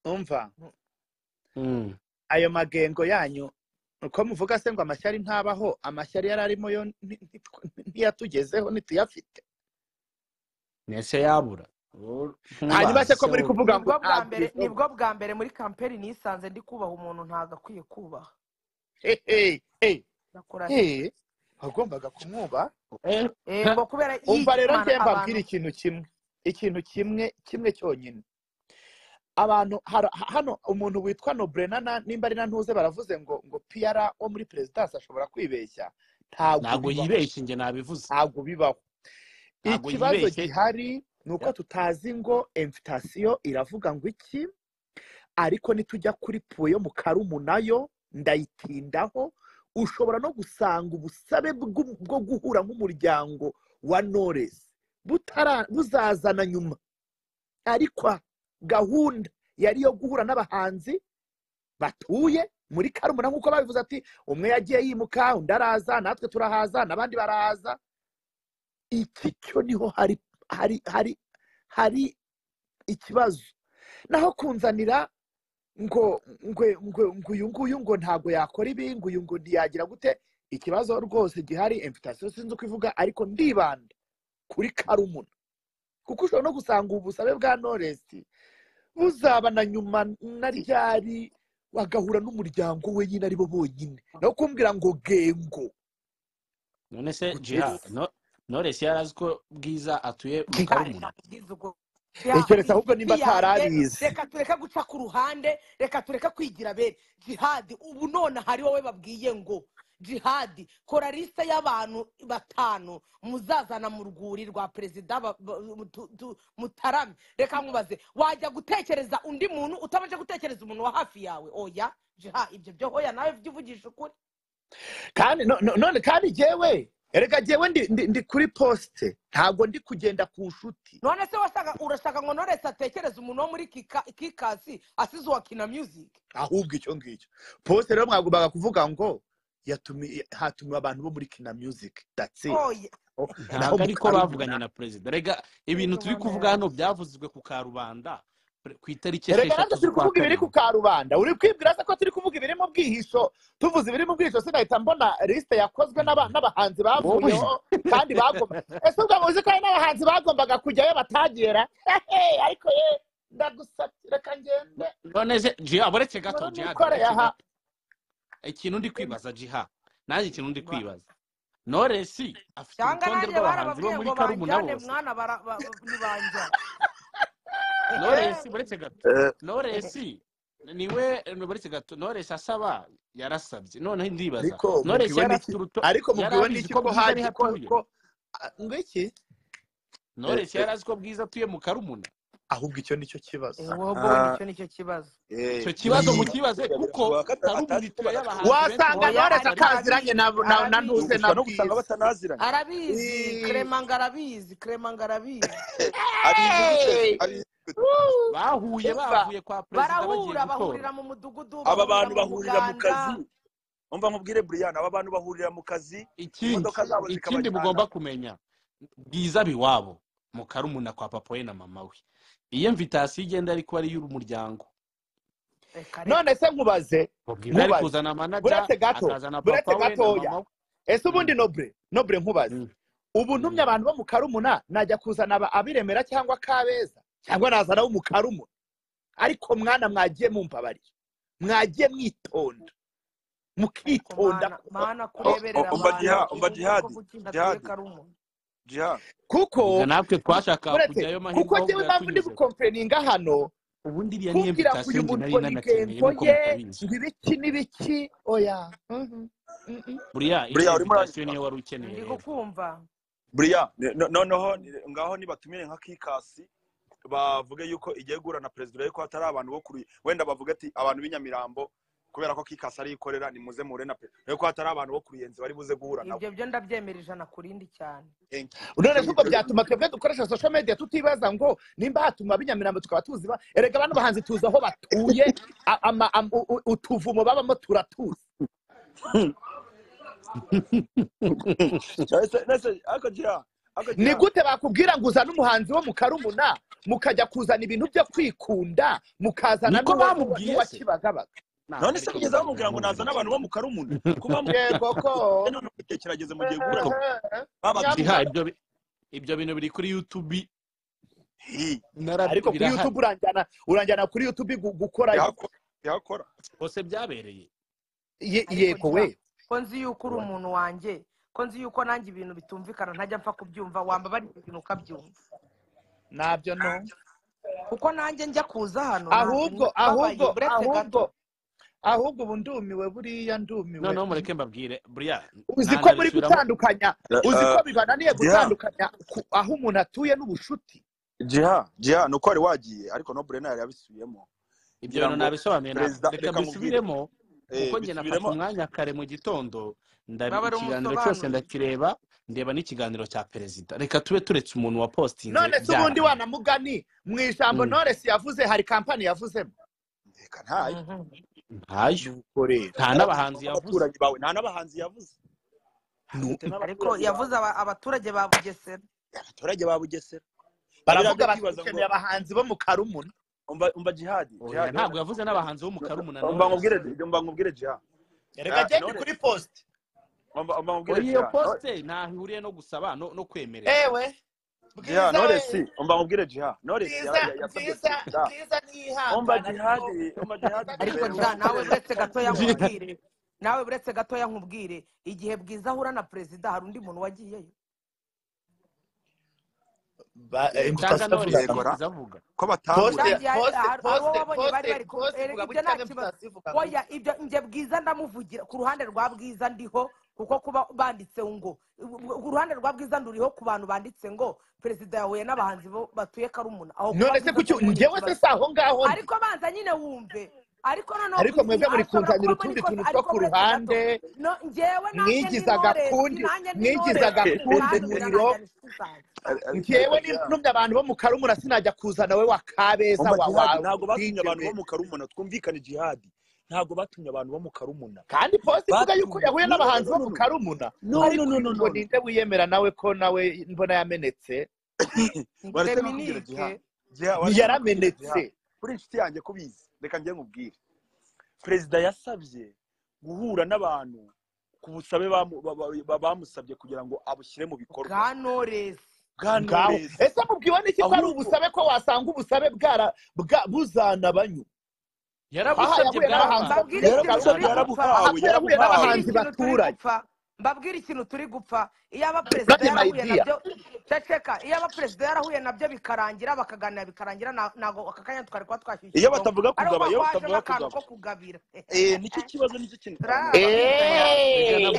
umva Mm. ayo magengo yanyu uko muvuga se ngo amashyari ntabaho amashyari yari arimo yo nti- nti- ntiyatugezeho ntituyafite nese yabura Ur- hanyuma se ntubazi ko se muri wowe kuvuga ngo nibwo bwa ntabwo mbere bivuga nibwo bwa mbere muri kampeni nisanze ndi kubaha umuntu ntabwo akwiye kubaha hehe ndakurahira hehe wagombaga kumwuba Eh, ha, yego kubera umva yiki rero mana njye mbabwire abantu ikintu kimwe ikintu kimwe kimwe cyonyine abantu hara- ha- hano umuntu witwa nobrenana nimba ari na ntuze baravuze ngo ngo piyara wo muri perezidansi ashobora kwibeshya ntabwo ntabwo bibaho yibeshye njye nabivuze ntabwo bibaho ntabwo ikibazo yibeshye gihari ni uko Ya, tutazi ngo emfitasiyo iravuga ngo iki ariko nitujya kuri puwe yo mu karumu nayo ndayitindaho ushobora no gusanga ubusabe bw'u- bwo guhura nk'umuryango wa noresi butara- buzazana nyuma ariko gahunda yari iyo guhura n'abahanzi batuye muri karumuna nk'uko babivuze ati umwe yagiye yimuka undi araza natwe turahaza n'abandi barahaza iki cyo niho hari hari hari hari ikibazo naho kunzanira ngo ngwe ngwe ngo uyu nguyu ngo ntabwo yakora ibi ngo uyu ngo ntiyagira gute ikibazo rwose gihari emfitasiyo sinzi uko ivuga ariko ndibanda kuri karumuna kuko ushobora no gusanga ubu busabe bwa noresi buzaba na nyuma na ryari bagahura n'umuryango we nyine ari bo bonyine no kumbwira ngo gengo none se jiha gugeze no nores yarazi ko bwiza atuye mu gihari karumuna ntabwo bwiza ubwo keretse jihadi ahubwo nimba nshuti yanjye atarabizi reka tureke guca ku ruhande reka tureke kwigira bene jihadi ubu none hari wowe babwiye ngo jihadi kora lisite y'abantu batanu muzazana mu rwuri rwa perezida ba- ba- mutu- tu- mutarame reka nkubaze wajya gutekereza undi muntu utabanje gutekereza umuntu wa hafi yawe oya jiha ibyo byo hoya nawe jya uvugisha ukuri kandi no- no- none kandi jyewe erega jyewe ndi, ndi, ndi kuri posite ntabwo ndi kugenda ku nshuti none se washaka urashaka ngo norese atekereze umuntu wo muri Kika- kikasi asize uwa kina music ahubwo icyo ngicyo posite rero mwagombaga kuvuga ngo yatumi hatumiwe abantu bo muri kina music that's it oya Oh, naho ntabwo mu ariko bavuganye karumuna na perezida rega ibintu Reka turi mama kuvuga hano yanjye byavuzwe ku karubanda pre- ku itariki erega nanjye esheshatu turi z'ukwa kuvuga ibiri ku karindwi karubanda uri kwibwira se ko turi kuvuga ibiri mu bwihisho tuvuze ibiri mu bwihisho sinahita mbona lisite yakozwe n'aba- n'abahanzi wowe bavuyeho kandi bagomba ese ubwo muzi ko hari n'abahanzi bagombaga kujyayo batagera hehe ariko ye ndagusabye reka ngende No- none se jiha uretse gato nkore jihadi n'ikore uretse aha gato ikintu ndi kwibaza jiha nanjye ikintu ndi Ba- kwibaza noresi afite cyangwa urutonde nanjye rw'abahanzi bo barababwiye muri ngo karumuna banjyane bose mwana bara- ba- ba- ntibanjyana noresi buretse gato Eh, noresi niwe buretse gato noresi asaba yarasabye noneho ndibaza ariko noresi mubwiwe yari n'iki afite uruto ariko yari mubwiwe abizi n'iki ko ko bwiza haje ariho ko atuye ko a- ngo iki eh, noresi eh, yari azi ko bwiza atuye mu karumuna ahubwo icyo nicyo kibazo wowe ah, nicyo nicyo kibazo eh, icyo kibazo buriya Iyi- mukibaze buriya kuko biragoye ko ata- karumuna atazi ko ituye banaziranye abahanzi benshi oya bose wasanga noresi arabizi arabizi bari ataziranye na na- na ntuze na ushobora bwiza no gusanga batanaziranye arabizi Ii, keremanga arabizi keremanga arabizi abizi gute se hey! abizi gute Woo! bahuye umva bavuye kwa perezida bagiye barahura gutora bahurira mu mudugudu aba bahurira mu bantu bahurira mu kazi muganda umva nkubwire buriyani aba bantu bahurira mu kazi ikindi imodoka zabo ikindi zikabajyana mugomba kumenya bwiza biwabo mu karumuna kwa papa we na mama we iyo mvitasiyo igenda ariko ari iy'umuryango reka none reka se nkubaze ngo bwiza ari nkubaze kuzana amanaja buretse gato akazana buretse papa we na gatoya mama we ese ubundi Mm, nobure nobure nkubaze mm, ubu ntumye mm. abantu bo mu karumuna najya kuzana aba- abiremera cyangwa kabeza cyangwa nazana abo mu karumuna ariko mwana mwagiye mumbabarira mwagiye mwitonda ariko mukitonda mana kuko mana O- kureberera o- umva abantu jiha umva bakumva ko jihadi kuki idatuye jihadi karumu jihadi kuko Erega natwe twashakaga buretse kujyayo kuko mahirwe ahubwo njyewe impamvu ndi yatunyuzeho gukompeninga hano ubundi iriya niyo kumbwira ngo mvitasiyo njye uyu muntu nari ngo ni nanakeneye tempo nkuko ye mutabizi ngo ibiki n'ibiki oya Mhm, mhm. buriya buriya iriya urimo mvitasiyo uranyumva niyo wari ukeneye ndi rero kukumva buriya ne- no- noneho ni- ngaho nibatumire nka kikasi bavuge yuko igiye guhura na perezida yuko hatari abantu bo kuri wenda bavuga ati abantu b'inyamirambo kubera ko kikasi ariyikorera nimuze muhure na perezida yuko hatari abantu bo kuri yenzi bari buze guhura nabo ibyo byo ndabyemera ijana ku rindi cyane Enki, none icyo se ubwo ngicyo byatuma twebwe dukoresha social media tutibaza ngo nimba hatuma ab'inyamirambo tukaba tuzi ba erega bano bahanzi tuzi aho batuye a- ama- am- u- u- utuvumo babamo turatuzi Ese- ese, ariko jiha ariko ni jiha gute bakubwira ngo uzane umuhanzi wo mu karumuna mukajya kuzana ibintu byo kwikunda mukazana niko n'uwo- n'uwo- bamubwiye n'uwa se kibagabaga ntabwo none se ariko bigeze bamubwira bamubwira ngo ntubaze nazane abantu bo mu karumuna kuba yego ko none mubitekerageze mugiye guhura ariko nabo jiha babatuye nyamara ibyo bi- ibyo bintu biri kuri yutubi Hi, narabyo ariko kuri birahari youtube uranjyana uranjyana kuri youtube gu- gukorayo bihakora bihakora hose byabereye Ye- ariko yego jya we ko nzi yuko uri umuntu wanjye ko nzi yuko nanjye ibintu bitumvikana ntajya mpfa kubyumva wambabara ibintu ukabyumva ntabyo no kuko nanjye njya kuza hano ntabwo ahubwo nababaye ahubwo buretse gato ahubwo ahubwo ubu ndumiwe buriya ndumiwe noneho mureke mbabwire buriya uzi ko muri ntanabisubiramo gutandukanya uzi ko Eh, bibananiye jiha gutandukanya ku- aho umuntu atuye n'ubushuti jiha jiha ni uko wari wagiye ariko no burena yari yabisubiyemo ibyo ngira bintu ngo nabisobanuye ntabwo perezida reka reka nkubwire mbisubiremo kuko eh, njye nafashe bisubiremo umwanya kare mu gitondo ndabi- baba ari ikiganiro cyose umusobanurire ndakireba ndeba n'ikiganiro cya perezida reka tube turetse umuntu wa postinze none se ubundi byarangiye wanamugani mu ijambo Mm, noresi yavuze hari kampani yavuzemo reka ntayo Mhm. ntayo nuko rero nta yaravuze n'abahanzi yavuze n'abaturanyi bawe nta n'abahanzi yavuze nu- afite ariko n'abaturanyi yavuze bawe aba- abaturage ba bugesera abaturage ba bugesera na biriya baravuga byo bati kwibaza ngo dukeneye abahanzi bo mu karumuna umva umva jihadi oya jihadi ntabwo yavuze n'abahanzi bo mu karumuna umva noresi nkubwire umva nkubwire jiha reka Eh, gende none kuri posti umva umva nkubwire oya iyo jiha no- posite ntaho ihuriye no gusaba no no kwemerera ewe jiha bwiza we noresi umva nkubwire jiha noresi bwiza yara- ya- yasabye bwiza perezida bwiza umva ntiyihangana ariko jihadi umva jihadi bwiza ariko duhere ntiyihangana jya muri nawe perezida buretse n'undi gatoya Jiha- muhanzi nkubwire nawe buretse gatoya nkubwire igihe bwiza ahura na perezida hari undi muntu wagiyeyo Ba- eh, yego imbuto cyangwa noresi iyo avugaga yego ra bwiza avuga ko batahura poste kandi hari hari- hari uwo wabonye bari bari poste poste poste ku poste ere- ivuga ibyo gutya nta kibazo n'imvutasi ivuga oya gutya ibyo njye bwiza ndamuvugira ku ruhande rwa bwiza ndiho kuko kuba banditse ngo uruhande rwa bwiza nduriho ku bantu banditse ngo perezida yahuye n'abahanzi bo batuye karumuna aho kuba none se bwiza atuye kuki ni njyewe se ikibazo si aho ngaho ndi ariko banza nyine wumve ariko noneho ariko mwebwe muri ashobora kunzanira kubamo utundi n'ikosa ariko tuntu two ku buretse gato ruhande no njyewe nanjye ni mwigizaga noresi kundi nanjye ni mwigizaga noresi kundi murantuza muriro nanjye inshuti zanjye Ari- ari- ariko njyewe jiha ntumye abantu bo mu karumura sinajya kuzana we wa kabeza umva wa wa dj jihadi ntabwo batumye abantu bo we mu karumuna twumvikane jihadi ntabwo batumye abantu bo mu karumuna kandi poste ivuga yuko batumye yahuye no no n'abahanzi no bo no mu no karumuna no no no ariko no uyu no ngo no no ninde wiyemera nawe ko nawe mbona yamenetse ni waretse no kubwira feminike jiha jiha waretse no kubwira jiha ntiyaramenetse kuri inshuti yanjye kubizi reka njye nkubwire perezida yasabye guhura n'abantu ku busabe bamu- ba- ba- ba- bamusabye kugira ngo abushyire mu bikorwa bwa noresi bwa ngaho noresi ese mubwiwe n'iki ko ari ahubwo ubusabe ko wasanga ubusabe bwara bwa- buzana banyu aha yarabusabye yahuye n'abahanzi bwarabanze bo mu mbabwire ikintu turi gupfa mbabwire ikintu karumuna aha ko yahuye n'abahanzi yarabusabye yarabuhawe yarabuhawe turi baturanye gupfa mbabwire ikintu turi gupfa iyaba perezida kandi yarahuye mayidiya nabyo ceceka iyaba perezida yarahuye nabyo bikarangira bakaganira bikarangira na- ntabwo aka kanya twari kuba twashyuye iyo ikigongo batavuga ariho kugaba kuba twajemo iyo batavuga akantu ko kugaba kugabira eh nicyo kibazo nicyo kintu turazi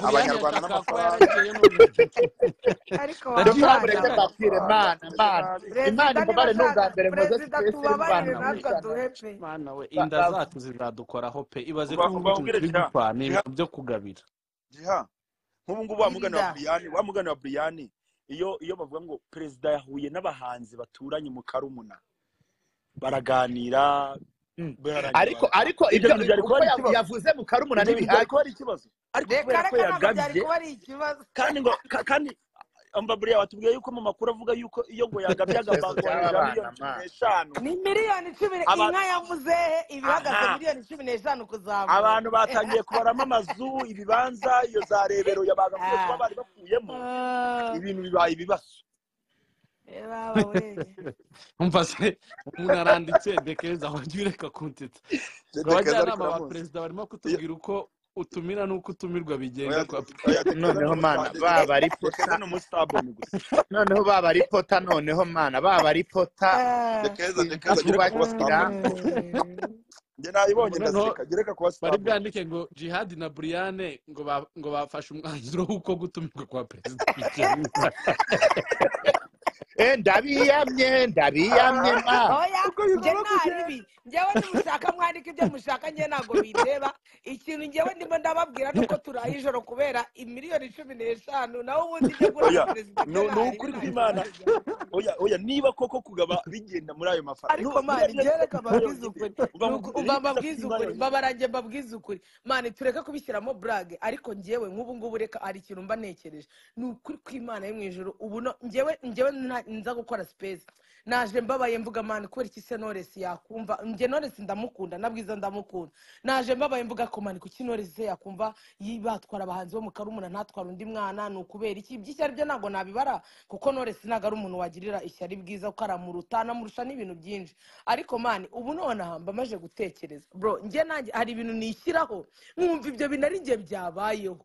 abanyarwanda twese reka turabizi eee nakubwira abanyarwanda ndashaka kuba n'amafaranga ariko yaragiyeyo noneho wamwana ndagiye dokora mureke ndashaka mbabwire amafaranga mana tumeze mana perezida niba ashaka perezida tubabarire mana imana imbabare n'ubwa mbere muze tugese rwana nabi we natwe duhe pe mana we mushana ba- inda ba- zacu zizadukoraho pe ibaze ko uba- ubu utuntu ubabwire turi jiha gupfa ni jiha ibintu byo kugabira jiha nk'ubu ngubu wa mugani wa irida buriyani wa mugani wa buriyani iyo iyo bavuga ngo perezida yahuye n'abahanzi baturanye mu karumuna baraganira Mm. bararangira ariko barataha ariko ibyo ibyo bintu byari kuba uko ari ya- ikibazo yavuze mu karumuna ibyo bintu byari ntibihagije kuba ari ikibazo ariko reka kubera ko reka ntabwo byari yagabye kuba ari ikibazo kandi ngo ka- kandi ambaburiya watubwiye yuko mu makuru avuga yuko iyo ngo yagabye ikibazo agahangwa cy'aba ijana bana miliyoni cumi mana n'eshanu ni miliyoni cumi n- aba- inka yavuze ibihagaze aha miliyoni cumi n'eshanu kuzamura abantu batangiye kubaramo amazu ibibanza iyo za rebero yabaga kubera kuba bari bakuyemo Ah, ibintu bibaye ibibazo reba we umva se umuntu aranditse dekeza wajya ureka kuntita ngo dedekeza ariko abajyanama ba uramuzi perezida barimo Iyo- kutubwira uko utumira n'uko utumirwa bigenda oya kwa oya dekeza ni noneho mana umusadekeza baba ari dekeza pota ni umusaboni gusa noneho baba ari pota noneho mana baba ari pota Ah, dekeza sinzi dekeza gereka kuba kubakira saboni gusa njye nayibonye noneho ndaseka gereka kuba bari saboni bwandike ngo jihadi na buriyane ngo ba- ngo bafashe umwanzuro w'uko gutumirwa kwa perezida bigenda Eh, ndabiyamye ndabiyamye ma oya uko njye bigomba kugenda ntabibi njyewe nimushaka mwandika ibyo mushaka njye ntabwo bindeba ikintu njyewe ndimo ndababwira ni uko turaye ijoro kubera imiliyoni cumi n'eshanu nawe ubundi ijya guha na oya perezida ni byo ni ntahari ukuri ntacyo kw'imana babijyamo oya oya niba koko kugaba bigenda muri ayo mafaranga ariko buriya mani biriya bisa reka kw'inka mbabwize ukuri yonyine uba Ni ngo uku- biriya mba bisa mbabwize kw'inka ukuri yonyine mbabarange mbabwize ukuri mani tureke kubishyiramo burage ariko njyewe nk'ubu ngubu reka ari ikintu mba nekereje ni ukuri kw'imana yo mu ijoro ubu no- njyewe njyewe nta- nza gukora sipesi naje mbabaye mvuga mani kubera iki se noresi yakumva njye noresi ndamukunda nabwiza ndamukunda naje mbabaye mvuga ko mani kuki noresi se yakumva yi- batwara abahanzi bo mu karumuna ntatwara undi mwana ni ukubera iki iby'ishyari byo ntabwo nabibara kuko noresi ntabwo ari umuntu wagirira ishyari bwiza kuko aramuruta anamurusha n'ibintu byinshi ariko mani ubu nonaha mba maje gutekereza bro njye nanjye hari ibintu nishyiraho nkumva ibyo bintu ari njye byabayeho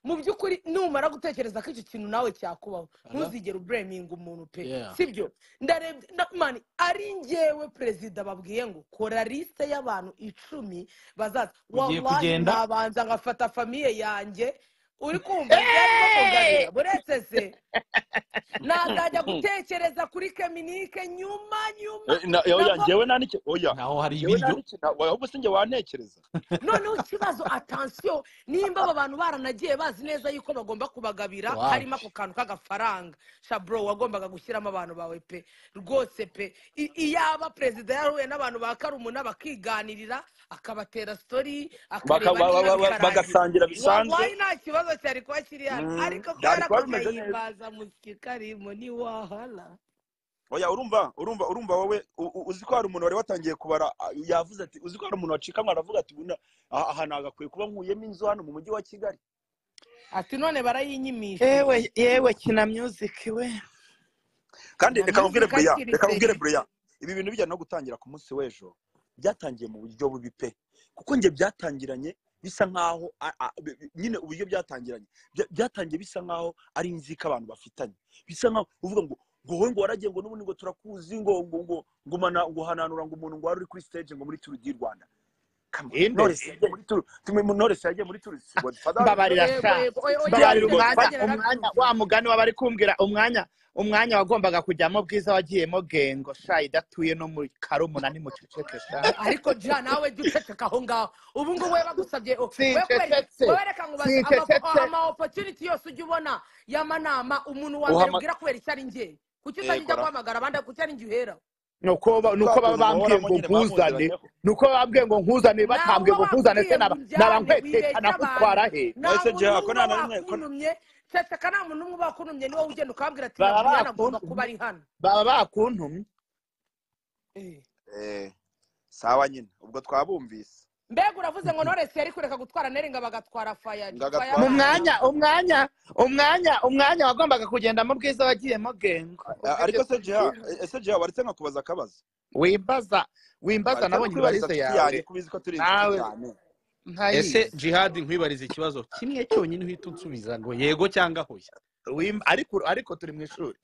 mu by'ukuri numara gutekereza ko icyo kintu nawe cyakubaho Hello? ntuzigere ubureminga umuntu pe Yeah. sibyo ndarebye na- mani ari njyewe perezida babwiye ngo kora lisite y'abantu icumi bazaza ugiye wallahi kugenda nabanza ngafata famiye yange uri kumva byari nko kugabira Eh! buretse se nazajya gutekereza kuri keminike nyuma nyuma Eh, na- eh, oya nabwo njyewe nta n'iki oya naho hari njyewe nta ibiryo n'iki na- ahubwo se njye wantekereza noneho ikibazo atansiyo nimba aba bantu baranagiye bazi neza yuko bagomba kubagabira harimo wapi ako kantu k'agafaranga shabro wagombaga gushyiramo abantu bawe pe rwose pe I- iyaba perezida yarahuye n'abantu ba karumuna bakiganirira akabatera sitori Baka- akareba ba- ba- n'inka ba- ba- bikarangira bagasangira bisanzwe wallahi nta kibazo cyari kuba kiri hano Mm, ariko byari kubera ko kuba bimeze neza agahimbaza musiki karimo ntiwahala oya urumva urumva urumva wowe u- u- uzi ko hari umuntu wari watangiye kubara ah, yavuze ati uzi ko hari umuntu wacikanwa aravuga ati "Buna, aha aha nagakwiye kuba nkuyemo inzu hano mu mujyi wa kigali ati none barayinyimishiye yewe yewe kina music we kandi kina reka nkubwire myuzika bureya hakiri reka nkubwire kare bureya ibi bintu bijyana no gutangira ku munsi w'ejo byatangiye mu buryo bubi pe kuko njye byatangiranye bisa nk'aho a- a- bi- bi- nyine uburyo byatangiranye Bya- byatangiye bisa nk'aho ari inzika abantu bafitanye bisa nk'aho uvuga ngo ngo wowe ngo waragiye ngo n'ubundi ngo turakuzi ngo ngo ngo ngo umana- ngo uhananura ngo umuntu ngo wari uri kuri stage ngo muri turu di rwanda Come on. inde Knowless yagiye muri turu tumwe mu Knowless yagiye muri turu si Godfather mbabarira yego sha yego oya oya byari mbabarira bityo umwanya Godfather ntibizagera umwanya nabyumva wa mugani wabari kumbwira umwanya umwanya wagombaga kujyamo bwiza wagiyemo gengo sha idatuye no mu karumuna nimuceceke sha ariko ja nawe jya uceceka aho ngaho ubu ngubu we bagusabye o- we kubera iki sincecetse wowe reka nkubaze amapo- sincecetse aha, ama opportunity yose ujya ubona y'amanama umuntu wa mbere uhama ubwira kubera icyo ari njye kuki utajya ego ujya ra guhamagara abandi kuki ari njye uhera ni uko ba- ni kwa uko baba kuntu bambwiye ngo muhoramo nyine nkuzane bamunziranyeho ni uko baba bambwiye ngo nkuzane nawe batambwiye uba ngo nkuzane se bakubwiye ngo naba naba unjyane nkwekekana wibeshya abantu nkutwara he nta nahise muntu giha ko n'umwe uba nta na rimwe ko wakuntumye ceceka nta muntu n'umwe uba wakuntumye niwe ugenda ukabwira ati uyu baba buriyani agomba kuba bakuntumye ari hano baba bakuntumye Eh. eh sawa nyine ubwo twabumvise mbega uravuze ngo noresi yari kureka gutwara neringa bagatwara faya ngo faya mu agatwara mwanya mana neringa umwanya umwanya umwanya wagombaga kugendamo bwiza wagiyemo gengo ubwo A- ibyo ariko se jiha tubyiha e- ese jiha waretse nkakubaza akabazo wimbaza wimbaza waretse no nabonye kwibariza ibarizo nshuti yawe yanjye ko ubizi ko turi nawe inshuti cyane ntayizi ese jihadi nkwibariza ikibazo kimwe cyonyine uhita unsubiza ngo yego cyangwa hoya Wim- ariko ariko turi mu ishuri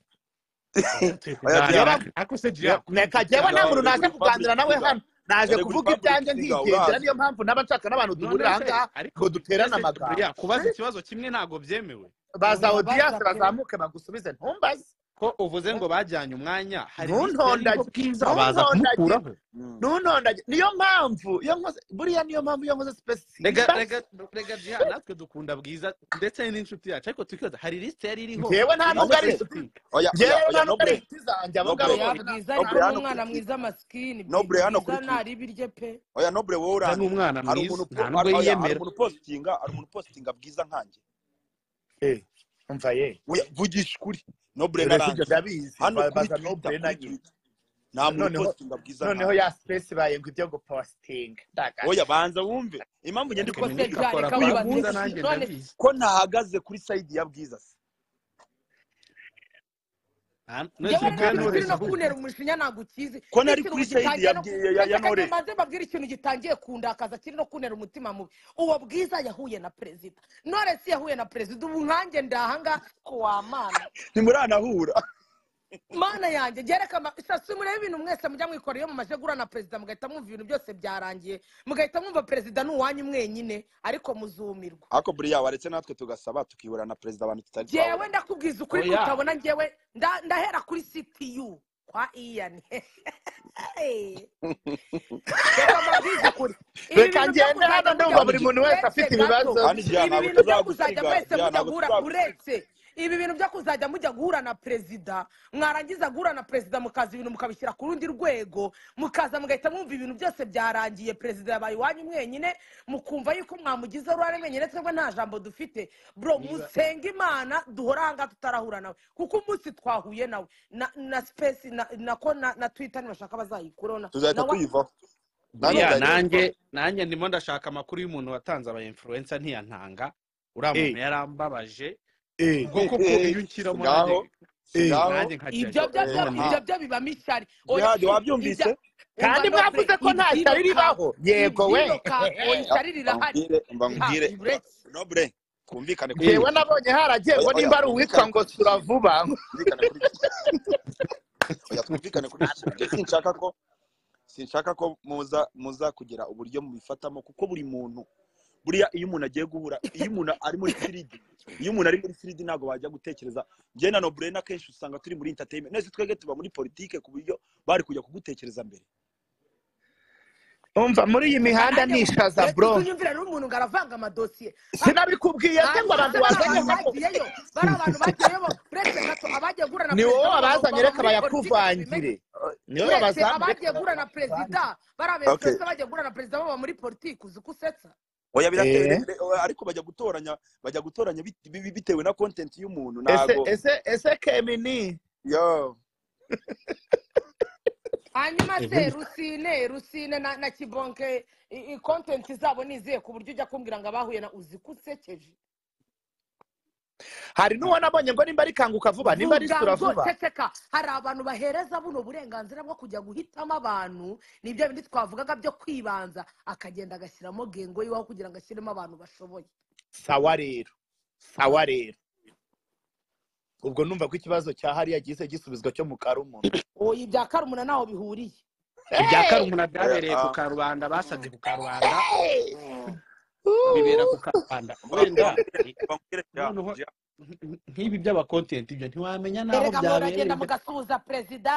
Oya, Nta- Diana, nta- ako se Diana, jihadi reka jyewe nta Diana, muntu uri naje muri public kuganira nawe figure hano naje uri muri kuvuga public ibyanjye figure nkigendera urazi niyo mpamvu naba nshaka n'abantu duhurira none se aha ngaha ngo ariko duterane ese amagambo buriya kubaza ikibazo kimwe ntabwo byemewe baza urabaza odiyanse pe bazamuke bagusubize ntumbaze ko uvuze ngo bajyanye umwanya hari lisite y'ubwo ntuntondage bwiza baza ntuntondage kumukuraho Mm. ntuntondage niyo mpamvu iyo nkoze buriya niyo mpamvu iyo nkoze sipesi rega simbaze rega rega jihadi natwe dukunda bwiza ndetse n'inshuti yacu ariko tukiyota hari lisite yari iriho ngewe nta iri nubwo ari lisite Nonese, inshuti oya ngewe nta oya oya nubwo ari nobre inshuti zanjye abo ngabo nobre oya bwiza ari ni umwana bose ni abakobwa nobre hano ukurikira mwiza masikini nobre hano bwiza ukurikira ntaribirye pe oya nobre wowe bwiza ni urandeba umwana hari mwiza umuntu nta po- nubwo hari- oya hari yiyemera umuntu positinga hari umuntu positinga bwiza nkanjye Eh, umva ye oya vugisha ukuri nobre uretse ibyo naranze ndabizi hano ba- kuri baza twitter nobure na kuri nyine twitter nta muntu noneho upositinga bwiza noneho nkanjye ya sipesi baye ngo ibyo gupositinga ndagaje oya banza wumve impamvu njye ndi reka ubwo se minike positinga ja akora reka kwa uyu nkubaze bwiza munsi nanjye none ndabizi ko ntahagaze kuri sayidi ya bwiza se Nta- njyewe rero nonese bwana muri ukuri Knowless no ahubwo kuntera umushinya ntabwo ukizi ko iyo nari ikintu kuri sayidi gitangiye ya no ku- Bwi- ya ya ndashaka ngo knowless mbanze mbabwire ikintu gitangiye kundakaza kiri no kuntera umutima mubi uwo bwiza yahuye na perezida noresi yahuye na perezida ubu nkanjye ndahanga ku wa mana ntimuranahura mana yanjye gereka isasu murebe ibintu mwese mujya mwikora iyo mumaze guhura na perezida mugahita mwumva ibintu byose byarangiye mugahita mwumva perezida ni uwanyu mwenyine ariko muzumirwa ariko buriya waretse natwe tugasaba tukihura na perezida abantu tutari ngewe twahura nabo ndakubwiza ukuri oya kutabona ngewe nda- ndahera kuri ctu kwa iyani reka mbabwize ukuri ibi reka bintu byo ngende kuzajya mujya hano ndumva kandi buri Gi- muntu wese afite uretse gato ibibazo kandi bye Diana ibi ntabwo bintu byo kuzajya tuzagusiga mwese Diana mujya ntabwo guhura tuzagusiga uretse ibi bintu byo kuzajya mujya guhura na perezida mwarangiza guhura na perezida mukaza ibintu mukabishyira ku rundi rwego mukaza mugahita mwumva ibintu byose byarangiye perezida yabaye iwanyu mwenyine mukumva yuko mwamugize uruhare mwenyine twebwe nta jambo dufite bro niba musenge imana duhore ahangaha tutarahura nawe kuko umunsi twahuye nawe na na sipesi na nako na na twita nibashaka bazayikuraho na tuzahita na wa tuyivaho nanjye buriya nzahita nanjye nyivaho nanjye ndimo ndashaka amakuru y'umuntu watanze aba influencer ntiyantanga uriya muntu eh yarambabaje eh ubwo koko iyo unshyiramo nanjye singaho eh singaho nanjye nkajyayo ibyo byo byo none ibyo aha byo bibamo ishyari oya jihadi i- wabyumvise ibya umva kandi nobure mwavuze ko nta ibyo shyari ka ribaho yego we ibyo ka oya Ah, ishyari rirahari mbabwire mbabwire mba- uretse nobre twumvikane kuri eh ngewe kimwe nabonye haragiye oya ngo oya nimba ari uwitwa twumvikane ngo kuri sura kimwe vuba twumvikane kuri kimwe oya twumvikane kuri kimwe njye sinshaka ko sinshaka ko muza muza kugira uburyo mubifatamo kuko buri muntu buriya iyo umuntu agiye guhura iyo umuntu ari muri firidi iyo umuntu ari muri firidi ntabwo wajya gutekereza njye na noburena akenshi usanga turi muri entertainment nese twebwe tuba muri politike ku buryo bari kujya kugutekereza mbere umva muri iyi mihanda nanjye nishaza uretse bro utunyumvira rero umuntu ngo aravanga amadosiye ha- sinabikubwiye se ngo abantu hanyuma bari wazanye abantu bagiyeyo hano bari abantu bagiyeyo bo- uretse gato abagiye guhura na ni wowe perezida baba wabazanye baba reka muri politiki tubimenye bayakuvangire niwe uretse wabazanye reka abagiye guhura na bayakuvangire perezida bari aba okay influencer bagiye guhura na perezida baba muri politiki uzi ko usetsa oya birateye eh re- re- ariko bajya gutoranya bajya gutoranya bit- bi- bi- bitewe na content y'umuntu ese ntago ese ese kemini yo hanyuma se ubundi rusine rusine na, na kibonke i, i content zabo nizihe ku buryo ujya kumbwira ngo abahuye na uzi ko usekeje hari n'uwo nabonye ngo nimba ari kanguka vuba nimba ari vuga sura ngo vuba ceceka hari abantu bahereza buno burenganzira bwo kujya guhitamo abantu nibyo bindi twavugaga byo kwibanza akagenda agashyiramo gengo yiwaho kugira ngo ashyiremo abantu bashoboye sawa rero sawa rero ubwo numva ko ikibazo cya hariya gihise gisubizwa cyo mu karumuna oya ibya karumuna ntaho bihuriye ibya Hey! karumuna oya byabereye ku ah, karubanda basabye ku karubanda Hey! bibera Uh! ku karubanda wenda mbabwire eh, mbabwire ja noneho ja nk- nk- nk'ibi by'abakontenti ibyo ntiwamenya n'aho erega byabereye muragenda mugasuhuza perezida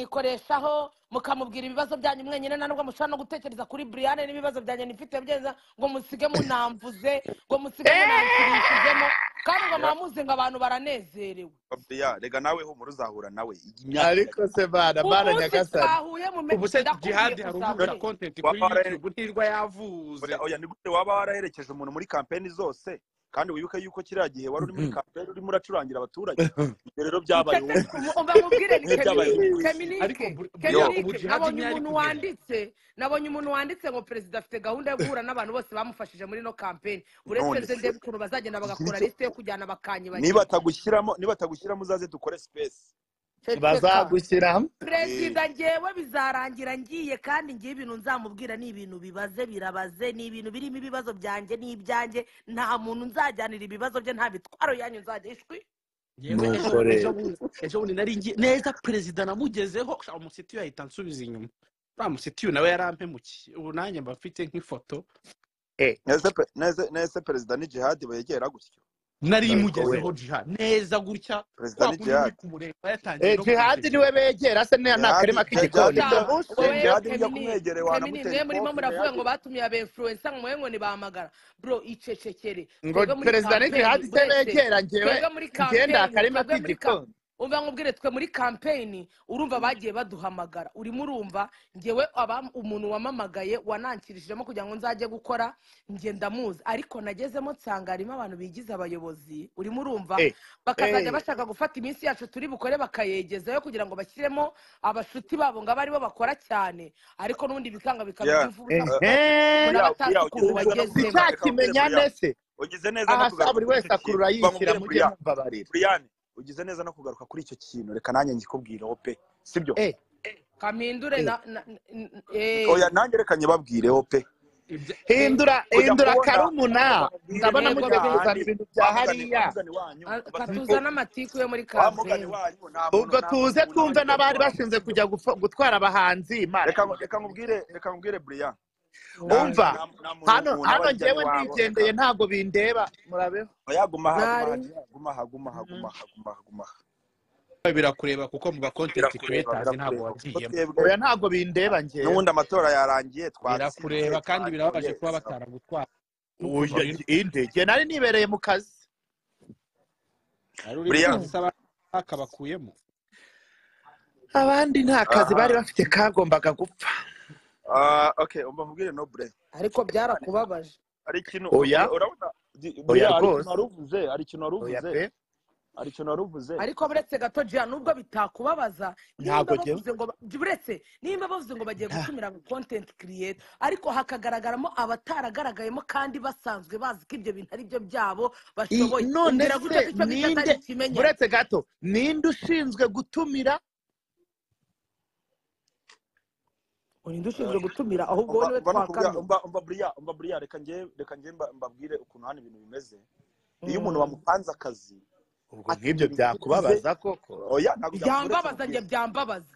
mukamwikoreshaho mukamubwira ibibazo byanyu mwenyine na nubwo mushobora no gutekereza kuri buriyane n'ibibazo byanyu nifite byenza ngo musige munamvuze ngo musige munanshirishijemo kandi ngo ja muba muzi ngo abantu baranezerewe mbabwire ja rega nawe humura uzahura nawe imyaka ariko iragenda se bana bana umunsi nyagasani twahuye mume- ubu se ndakubwiye jihadi hari umubura uzaboneka kontenti kuri waba warahere- youtube ntirwa yavuze oya oya ni gute waba waraherekeje umuntu muri kampeni zose kandi wibuke yuko kiriya gihe wari uri muri kampeni urimo uracurangira abaturage ibyo rero byabaye wowe ceceka ku isi umva mubwire ni wowe byabaye uri keminike ku isi ariko keminike bur- yo buriya ubu keminike jihadi nabonye niyo umuntu ari kugenda wanditse nabonye umuntu wanditse ngo perezida afite gahunda yo guhura n'abantu bose bamufashije muri ino kampeni uretse none nze se ndebe ukuntu bazagenda igira bagakora icyo lisite yo kujyana bakanye niba bagirwa atagushyiramo niba atagushyiramo uzaze dukore sipesi bazagushyira perezida ngewe bizarangira ngiye kandi ngiye ibintu nzamubwira ni ibintu bibaze birabaze ni ibintu birimo ibibazo byanjye n'ibyanjye nta muntu nzajyanira ibibazo bye nta bitwaro yanyu nzajya ishwi yewe Nuko ejo rero. ejo bundi ejo bundi nari ngiye neza perezida namugezeho sha, umusitiyu ahita ansubiza inyuma uriya musitiyu nawe yarampemukiye ubu nanjye mba mfite nk'ifoto neza pe- neza- neza perezida ni jihadi begera gutyo nari Ariko imugezeho jiha neza gutya perezida kwa ni kundi muri jihadi kumureba yatangiye Eh, no jihadi kumureba niwe begera se niya ni jihadi akarima jihadi k'igikoni nijya ka Shabushi eh, wewe jihadi nijya femini kumwegere femini wanamutera mwe murimo ikofe muravuga ngo jihadi batumiye aba influencer ngo mwe ngo nibahamagara bro icecekere ngo twebwe muri perezida ni campaign jihadi se buretse begera ngewe twebwe muri ngenda campaign akarima twebwe muri ka k'igikoni umva nkubwire twe muri campaign urumva bagiye baduhamagara urimo urumva ngewe aba umuntu wamamagaye wanankirishijeho kugira ngo nzajye gukora nge ndamuzi ariko nagezemo nsanga harimo abantu bigize abayobozi urimo urumva Eh, bakazajya eh, bashaka gufata iminsi yacu turi bukore bakayegezayo kugira ngo bashyiremo abashuti babo ngo abe aribo bakora cyane ariko n'ubundi bikanga bikaba Yeah, iby'imfura eh, usanga eh, ehe umuntu aba buriya buriya atazi ukuntu wagezemo sinzakimenyane se ugize neza no kugaruka reka nkubwire buriya ugize neza no aha sa kugaruka buri kuri wese icyo kintu akurura yishyira mujye va nkubwire buriya mumbabarira buriyane ugize neza no kugaruka kuri icyo kintu reka nanjye ngikubwireho pe sibyo eh, kamindure eh. na na- n- eh, oya nanjye reka nyibabwireho pe Ibya- eh, hindura kujya hindura kubona karumuna abantu babwire ndabona yego mujye pe kuzana hahandi ibintu bya wamugane hariya wamugane wanyu a- mubasubire katuza n'amatiku yo muri wamugane kampeni wanyu nta muntu ubwo nta tuze muntu twumve wigeze n'abari ubona bashinzwe sibyo kujya gufa- gutwara abahanzi imana reka imuhe reka nkubwire reka nkubwire buriya nta Mm. umva nta nta muntu hano umuntu aba hano ajya ngewe iwabo reka ndigendeye ntabwo bindeba murabeho yaguma aha guma aha ntari jya guma aha guma aha Mhm. guma aha guma aha guma aha birakureba kuko mu bakontenti birakureba kuretazi ntabwo birakureba kuko wagiyemo twebwe oya ntabwo bindeba ngewe n'ubundi amatora yarangiye twatsinze birakureba kandi twagiye birabaje kuba saba bataragutwara n'ukuntu Oya, biri inde nge nari nibereye mu kazi ari uri mu buriya kazi se bakabakuyemo abandi nta kazi aha bari bafite kagombaga gupfa Ah, ok umva nkubwire nobure ariko byarakubabaje hari ikintu oya ura- urabona di- oya buriya hari ikintu rwose wari uvuze hari ikintu wari oya uvuze pe hari ikintu wari uvuze ariko buretse gato jya nubwo bitakubabaza nimba ntabwo ngewe bavuze ngo ba- buretse nimba bavuze ngo bagiye nta gutumira kontenti kiriyeta ariko hakagaragaramo abataragaragayemo kandi basanzwe bazi ko ibyo bintu ari byo byabo I- bashoboye none umbwira gutya ko se icyo ngicyo atari ninde ikimenyane buretse gato ninde ushinzwe gutumira urinde ushinzwe gutumira ahubwo wowe umva niwe umva no kubwira twakamye umva umva buriya umva buriya reka nge reka nge mba- mbabwire ukuntu hano ibintu bimeze iyo umuntu Mm. wamupanze akazi ubwo akora nk'ibyo ibintu bigize byakubabaza koko oya ntabwo byamuburetse byambabaza njye mubwire byambabaza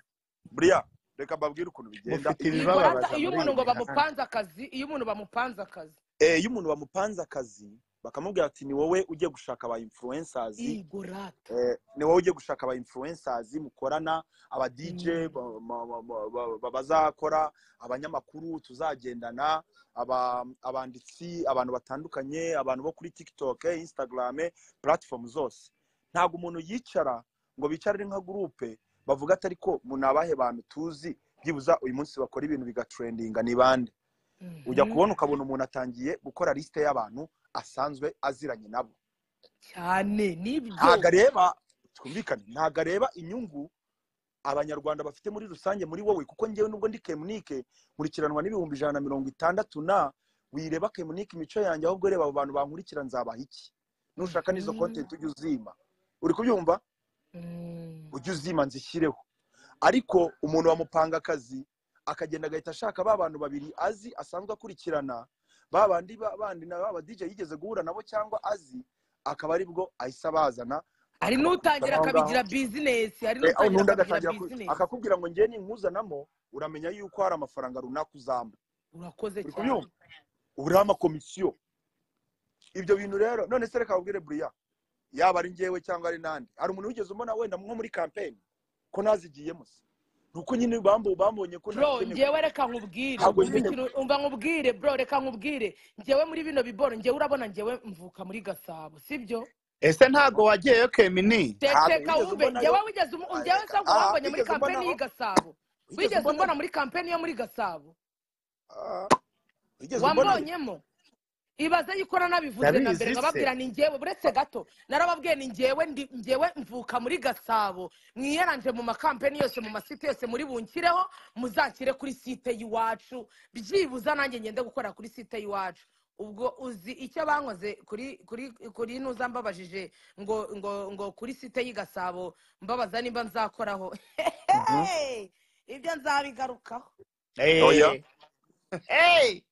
buriya reka mbabwire ukuntu bigenda mufite iyo umuntu nibabaza ibibabaza wamupanze iyo umuntu muri iyi akazi ngo mihanda bamupanze akazi iyo umuntu bamupanze akazi Eh, iyo umuntu bamupanze akazi bakamubwira ati ni wowe ugiye gushaka aba influencers igo rata eh, ni wowe ugiye gushaka aba influencers mukorana aba DJ Mm. ba- ba- ba- ba- ba- ba- bazakora abanyamakuru tuzagendana aba abanditsi abantu batandukanye abantu bo kuri TikTok eh, Instagram eh, platform zose ntabwo umuntu yicara ngo bicarire nka groupe bavuga ati ariko mu nabahe bantu tuzi byibuza uyu munsi bakora ibintu bigatrendinga ni bande ujya Mhm. kubona ukabona umuntu atangiye gukora lisite y'abantu asanzwe aziranye nabo cyane nibyo ntago areba twumvikane ntago areba inyungu abanyarwanda bafite muri rusange muri wowe kuko ngewe nubwo ndi kemunike nkurikiranwa n'ibihumbi ijana na mirongo itandatu na wireba kemunike imico yanjye ahubwo ureba abo bantu bankurikira nzabaha iki nushaka n'izo Mhm. kontenti ujye uzima uri kubyumva Mm. ujye uzima nzishyireho ariko umuntu wamupanga akazi akagenda agahita ashaka ba bantu babiri azi asanzwe akurikirana ba bandi ba- bandi na ba DJ yigeze guhura nabo cyangwa azi akaba aribwo ahise bazana hari akabakurikirana n'utangira aho ngaho akabigira bizinesi hari Eh, aho n'utangira n'undi akabigira agatangira ku- bizinesi akakubwira ngo njye ninkuzanamo uramenya yuko hari amafaranga runaka uzampa urakoze uri cyane kubyumva uri amakomisiyo ibyo bintu rero none se reka babwire buriya yaba ari njyewe cyangwa ari nande hari umuntu wigeze umbona wenda nko muri kampeni ko nazigiyemo se ni uko nyine bambo- bambonye ko bro nazigenewe ngewe reka nkubwire ntabwo umva nyine ikintu umva nkubwire bro reka nkubwire ngewe muri bino biboro ngewe urabona ngewe mvuka muri gasabo sibyo ese ntago wagiyeyo kemini ntabwo tekeka wigeze wumve umbonayo ngewe wigeze umu- Ay, ngewe reka ntabwo aha wambonye muri wigeze kampeni umbonaho y'i gasabo wigeze wigeze umbona umbonayo muri kampeni yo muri gasabo Ah, wigeze umbonayo wambonyemo ibaze yuko nanabivuze na mbere ndabizi se nkababwira ni njyewe buretse gato narababwiye ni njyewe ndi njyewe mvuka muri gasabo mwiyaranje mu makampeni yose mu masite yose muri bunkireho muzanshyire kuri site y'iwacu byibuza nanjye ngende gukora kuri site y'iwacu ubwo uzi icyo bankoze kuri kuri kuri nuza mbabajije ngo ngo ngo kuri site y'i gasabo mbabaza nimba nzakoraho Mhm. ibyo nzabigarukaho Oya. Eh, eh,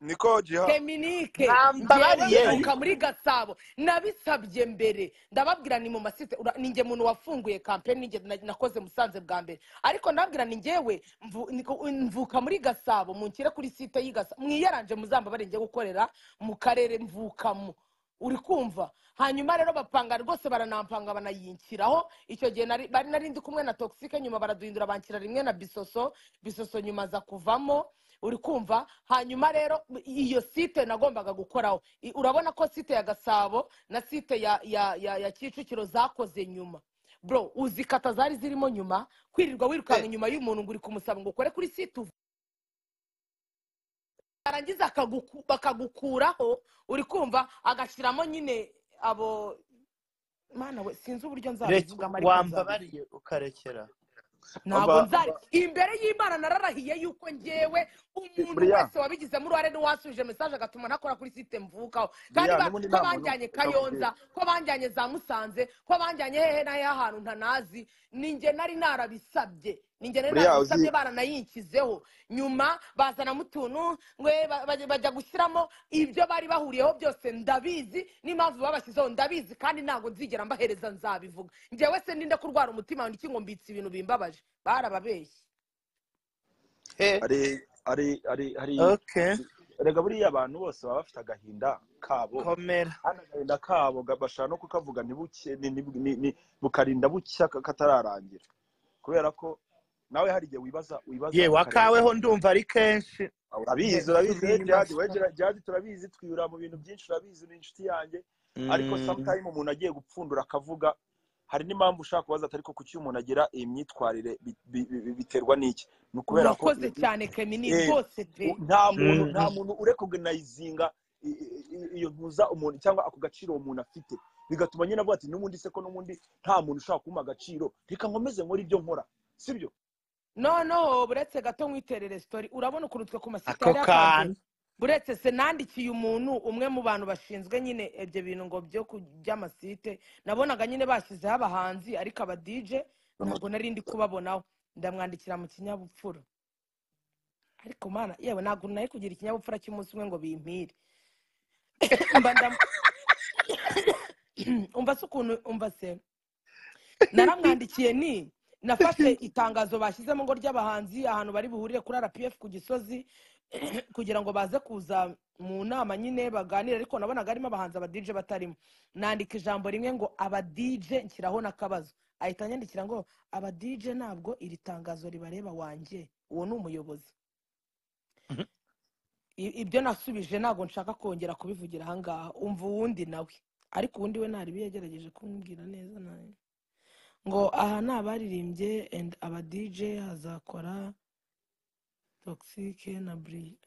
niko jiha teminike ngewe Nambabariye. mvuka muri gasabo nabisabye mbere ndababwira ni mu masite ura- ni njye muntu wafunguye kampeni ninjye na- nakoze musanze bwa mbere ariko ndababwira ni ngewe mvu- niko- mvuka muri gasabo munshyire kuri site y'i gasabo mwiyaranje muzambabare njye gukorera mu karere mvukamo uri kumva hanyuma rero bapanga rwose baranampanga banayinshyiraho icyo gihe nari bari nari ndi kumwe na toxique nyuma baraduhindura banshyira rimwe na bisoso bisoso nyuma aza kuvamo uri kumva hanyuma rero iyo site nagombaga gukoraho I- urabona ko site ya gasabo na site ya ya ya, ya kicukiro zakoze nyuma bro uzi kata zari zirimo nyuma kwirirwa wirukanka inyuma y'umuntu ngo uri kumusaba ngo ukore kuri site uva barangiza akaguku- bakagukuraho uri kumva agashyiramo nyine abo mana we sinzi uburyo reka nzabivugamo ariko nzabivuga wambabariye ukarekera ntabwo nzari imbere y'imana nararahiye yuko ngewe umuntu buriya wese wabigizemo uruhare n'uwasubije mesaje agatuma ntakora kuri site mvukaho kandi buriya bazi n'ubundi ko nta muntu banjyanye nakugira kayonza ko banjyanye za musanze ko banjyanye hehe na hehe ahantu ntanazi ninjye nari narabisabye ninjye nari buriya uzi narabisabye baranayinshyizeho nyuma bazanamo utuntu ngwe ba- bajya bajya gushyiramo ibyo bari bahuriyeho byose ndabizi n'impamvu babashyizeho ndabizi kandi ntabwo nzigera mbahereza nzabivuga njyewe se ninde kurwara umutima wanjye ngo mbitse ibintu bimbabaje barababeshye Eh, ari ari ari ari okay erega buriya abantu bose baba bafite agahinda kabo komera kandi agahinda kabo ga- bashaka no kukavuga ntibuke ni- ni- ni- ni- bukarinda bucya ka- katararangira kubera ko nawe hari igihe wibaza wibaza ye ukareba wakaweho ndumva ari kenshi urabizi ne urabizi we jihadi turibaswa we Jihadi- jihadi turabizi twiyura mu bintu byinshi urabizi ni inshuti yanjye ariko Mm, sometime umuntu agiye gupfundura akavuga hari n'impamvu ushaka kubaza atari ko kuki umuntu agira iyi myitwarire bi- bi- bi- biterwa n'iki ni ukubera ko murakoze i- i- cyane kemini eh, rwose pe u- nta muntu nta mm, muntu urekogenayizinga iyo ntuza umuntu cyangwa ako gaciro uwo muntu afite bigatuma nyine avuga ati n'ubundi se ko n'ubundi nta muntu ushaka kumpa agaciro reka nkomeze nkore ibyo nkora sibyo noneho buretse gato nk'iterere sitori urabona ukuntu twe ku masite ako yari yapanze kantu buretse se nandikiye umuntu umwe mu bantu bashinzwe nyine ibyo bintu ngo byo ku by'amasite nabonaga nyine bashyizeho abahanzi ariko aba dije ntabwo nari ndi kubabonaho ndamwandikira mu kinyabupfura ariko mana yewe ntabwo nari kugira ikinyabupfura cy'umunsi umwe ngo bimpire mba ndam umva se ukuntu umva se naramwandikiye ni nafashe itangazo bashyizemo ngo ry'abahanzi ahantu bari buhurire kuri rpf ku gisozi kugira ngo baze kuza mu nama nyine baganire ariko nabonaga harimo abahanzi abadije batarimo nandika ijambo rimwe ngo abadije nshyiraho n'akabazo ahita anyandikira ngo abadije ntabwo iri tangazo ribareba wanjye uwo ni umuyobozi Mhm. I- ibyo nasubije ntabwo nshaka kongera kubivugira ahangaha umva uwundi nawe ariko uwundi we ntaribi yagerageje kumbwira neza nawe ngo aha ni abaririmbye and aba dj hazakora toxique na buri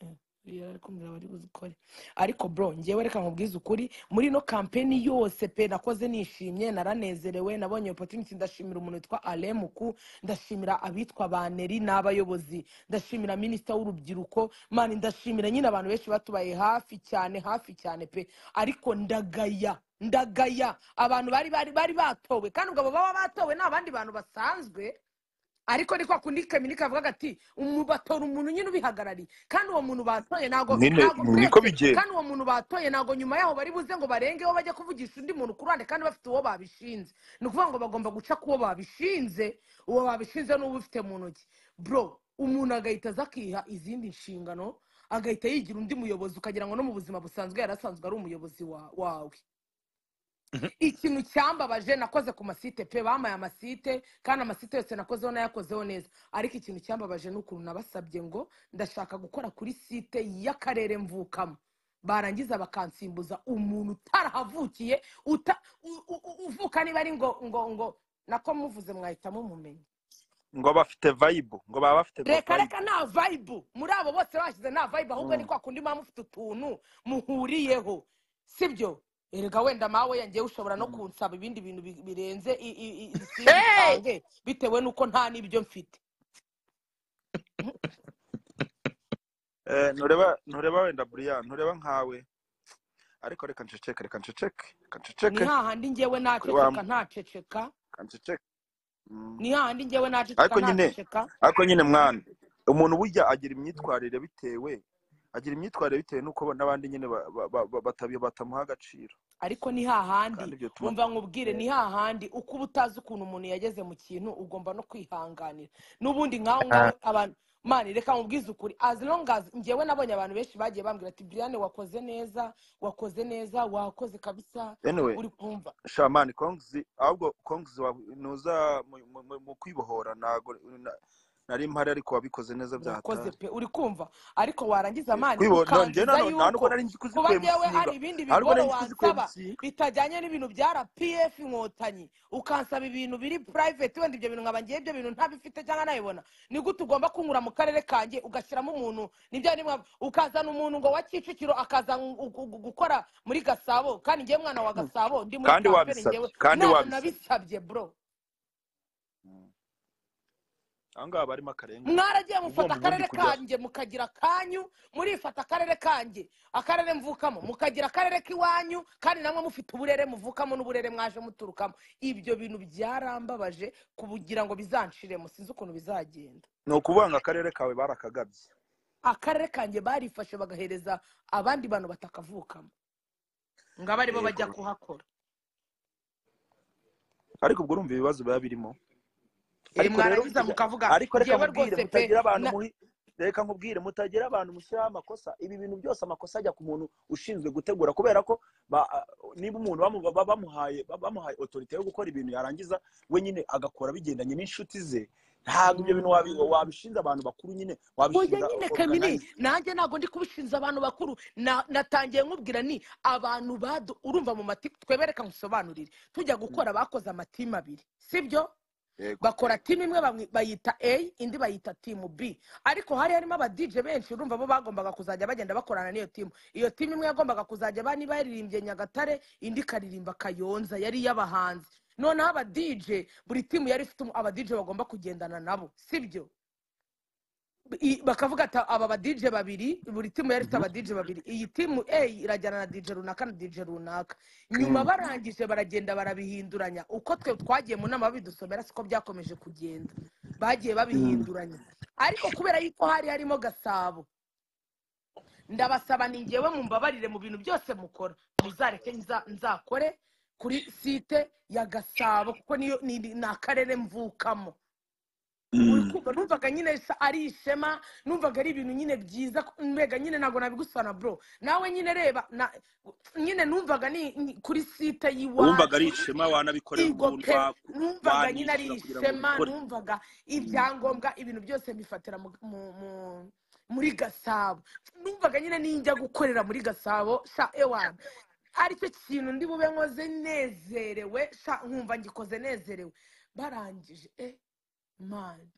yari kumbwira bari buzikore ariko bro ngewe reka nkubwize ukuri muri ino kampeni yose pe nakoze nishimye naranezerewe nabonye opportunity ndashimira umuntu witwa alemuku ndashimira abitwa baneri n'abayobozi ndashimira minisita w'urubyiruko mani ndashimira nyine abantu benshi batubaye hafi cyane hafi cyane pe ariko ndagaya ndagaya abantu bari bari bari batowe kandi ubwo abo baba batowe ni abandi bantu basanzwe ariko ni kwa kundi kaminika avuga ati umu batora umuntu nyine ubihagarariye kandi uwo muntu batoye ntago nyine ntago buretse niko bigenda kandi uwo muntu batoye ntago nyuma yaho bari buze ngo barengeho bajye kuvugisha undi muntu ku ruhande kandi bafite uwo babishinze ni ukuvuga ngo bagomba guca ku uwo babishinze uwo babishinze n'uwo ufite mu ntoki bro umuntu agahita aza akiha izindi nshingano agahita yigira undi muyobozi ukagira ngo no mu buzima busanzwe yari asanzwe ari umuyobozi wa- wawe Mhm. ikintu cyambabaje nakoze ku masite pe bamaye amasite kandi amasite yose nakozeho nayakozeho neza ariko ikintu cyambabaje ni ukuntu nabasabye ngo ndashaka gukora kuri site y'akarere mvukamo barangiza bakansimbuza umuntu utarahavukiye uta, u, u, u, uvuka niba ari ngo ngo ngo nako muvuze mwahita mumumenya ngo bafite vayibo ngo baba bafite reka vayibo reka nta vayibu muri abo bose bashyize nta vayibu ahubwo ni Mm. kwa kundi muba mufite utuntu muhuriyeho sibyo erega wenda mawe yangewe ushobora no Mm. kunsaba ibindi bintu bi- birenze i- i- i- Hey! simbitange bitewe n'uko nta n'ibyo mfite Eh, ntureba ntureba wenda buriya ntureba nkawe ariko reka nceceke reka nceceke reka ni nceceke hahandi ngewe kuri wa naceceka ntaceceka reka nceceke Mm. ni hahandi ngewe naceceka ariko nyine ntaceceka ariko nyine mwana umuntu burya agira imyitwarire bitewe agira imyitwarire bitewe n'uko n'abandi nyine ba- ba- ba- ba- batabi- batamuha agaciro ariko ni kandi hahandi ibyo tuma umva nkubwire ni hahandi uko uba utazi ukuntu umuntu yageze mu kintu ugomba no kwihanganira n'ubundi nkaho ngaho abantu mani reka mubwize ukuri as long as ngewe nabonye abantu benshi bagiye bambwira ati brian wakoze neza wakoze neza wakoze kabisa anyway uri kumva shamani kongzi ahubwo kongzi wa- nuza mu- mu- mu- mu kwibohora ntago na- nari mpari ariko wabikoze neza urakoze byahatari pe uri kumva ariko warangiza mani kwibohora no njye ukangiza nano nta nubwo yuko nari nzi kuba ngewe kuzikwemusinga hari ibindi nta bigoro nubwo nari nzi wansaba kuzikwemusinga bitajyanye n'ibintu bya rpf inkotanyi ukansaba ibintu biri private wenda ibyo bintu nkaba ngiye ibyo bintu ntabifite cyangwa nabibona ni gute ugomba kunkura mu karere kanjye ugashyiramo umuntu nibyo nimwe ukazana umuntu ngo wa kicukiro akaza gu- gu- gu- gukora muri gasabo kandi ngewe mwana wa gasabo ndi muri kandi kampeni ngewe wabisabye kandi ntabwo wabisabye nabisabye bro Mm. aho ngaho haba harimo akarengane mwaragiye mufata ugomba ubundi akarere kujya kanjye mukagira akanyu murifata akarere kanjye akarere mvukamo mukagira akarere k'iwanyu kandi namwe mufite uburere muvukamo n'uburere mwaje muturukamo ibyo bintu byarambabaje kugira ngo bizanciremo sinzi ukuntu bizagenda ni ukuvuga ngo akarere kawe barakagabye akarere kanjye barifashe bagahereza abandi bantu batakavukamo ngo abe aribo yego bajya kuhakora ariko ubwo urumva ibibazo biba birimo e ariko rero mwarangiza ija- mukavuga ariko reka ngewe rwose nkubwire pe mutagira abantu na muhi reka nkubwire mutagira abantu mushyiraho amakosa ibi bintu byose amakosa ajya ku muntu ushinzwe gutegura kubera ko ba- niba umuntu bamu- ba- bamuhaye ba- bamuhaye otorite yo gukora ibintu yarangiza we nyine agakora bigendanye n'inshuti ze ntabwo ibyo bintu wabi- wabishinza abantu bakuru nyine oya wabishinza nyine kamini organize nanjye ntabwo ndi kubishinza abantu bakuru Na- natangiye nkubwira ni abantu badu urumva mu mati twebereka nkusobanurire tujya gukora bakoze amatimu abiri sibyo yego bakora timu imwe bamwe bayita a indi bayita timu b ariko hari harimo abadije benshi urumva bo bagombaga kuzajya bagenda bakorana n'iyo timu iyo timu imwe yagombaga kuzajya bani baririmbye nyagatare indi ikaririmba kayonza yari iy'abahanzi noneho abadije buri timu yari ifite umu- abadije bagomba kugendana nabo sibyo i- bakavuga ati aba badije babiri buri timu yari ifite abadije babiri iyi timu a irajyana na dije runaka na dije runaka nyuma barangije baragenda barabihinduranya uko twe twagiye mu nama babidusomera siko byakomeje kugenda bagiye babihinduranya ariko kubera yuko hari harimo gasabo ndabasaba ni ngewe mumbabarire mu bintu byose mukora muzareke nza- nzakore kuri site ya gasabo kuko niyo ni ni- ni akarere mvukamo uri kumva numvaga nyine sa- ari ishema numvaga ari ibintu nyine byiza ko- mbega nyine ntabwo nabigusana bro nawe nyine reba na- nyine numvaga ni ni- kuri site wumvaga ari y'iwacu ishema wanabikorera yego umuntu pe wa- numvaga nyine ari wanyishyura kugira ngo ishema mbikore numvaga Mm. ibyangombwa ibintu byose mbifatira mu- mu- mu- muri gasabo numvaga nyine ninjya gukorera muri gasabo sha ewana aricyo kintu ndi bube nkoze nezerewe sha nkumva ngikoze nezerewe barangije eh mani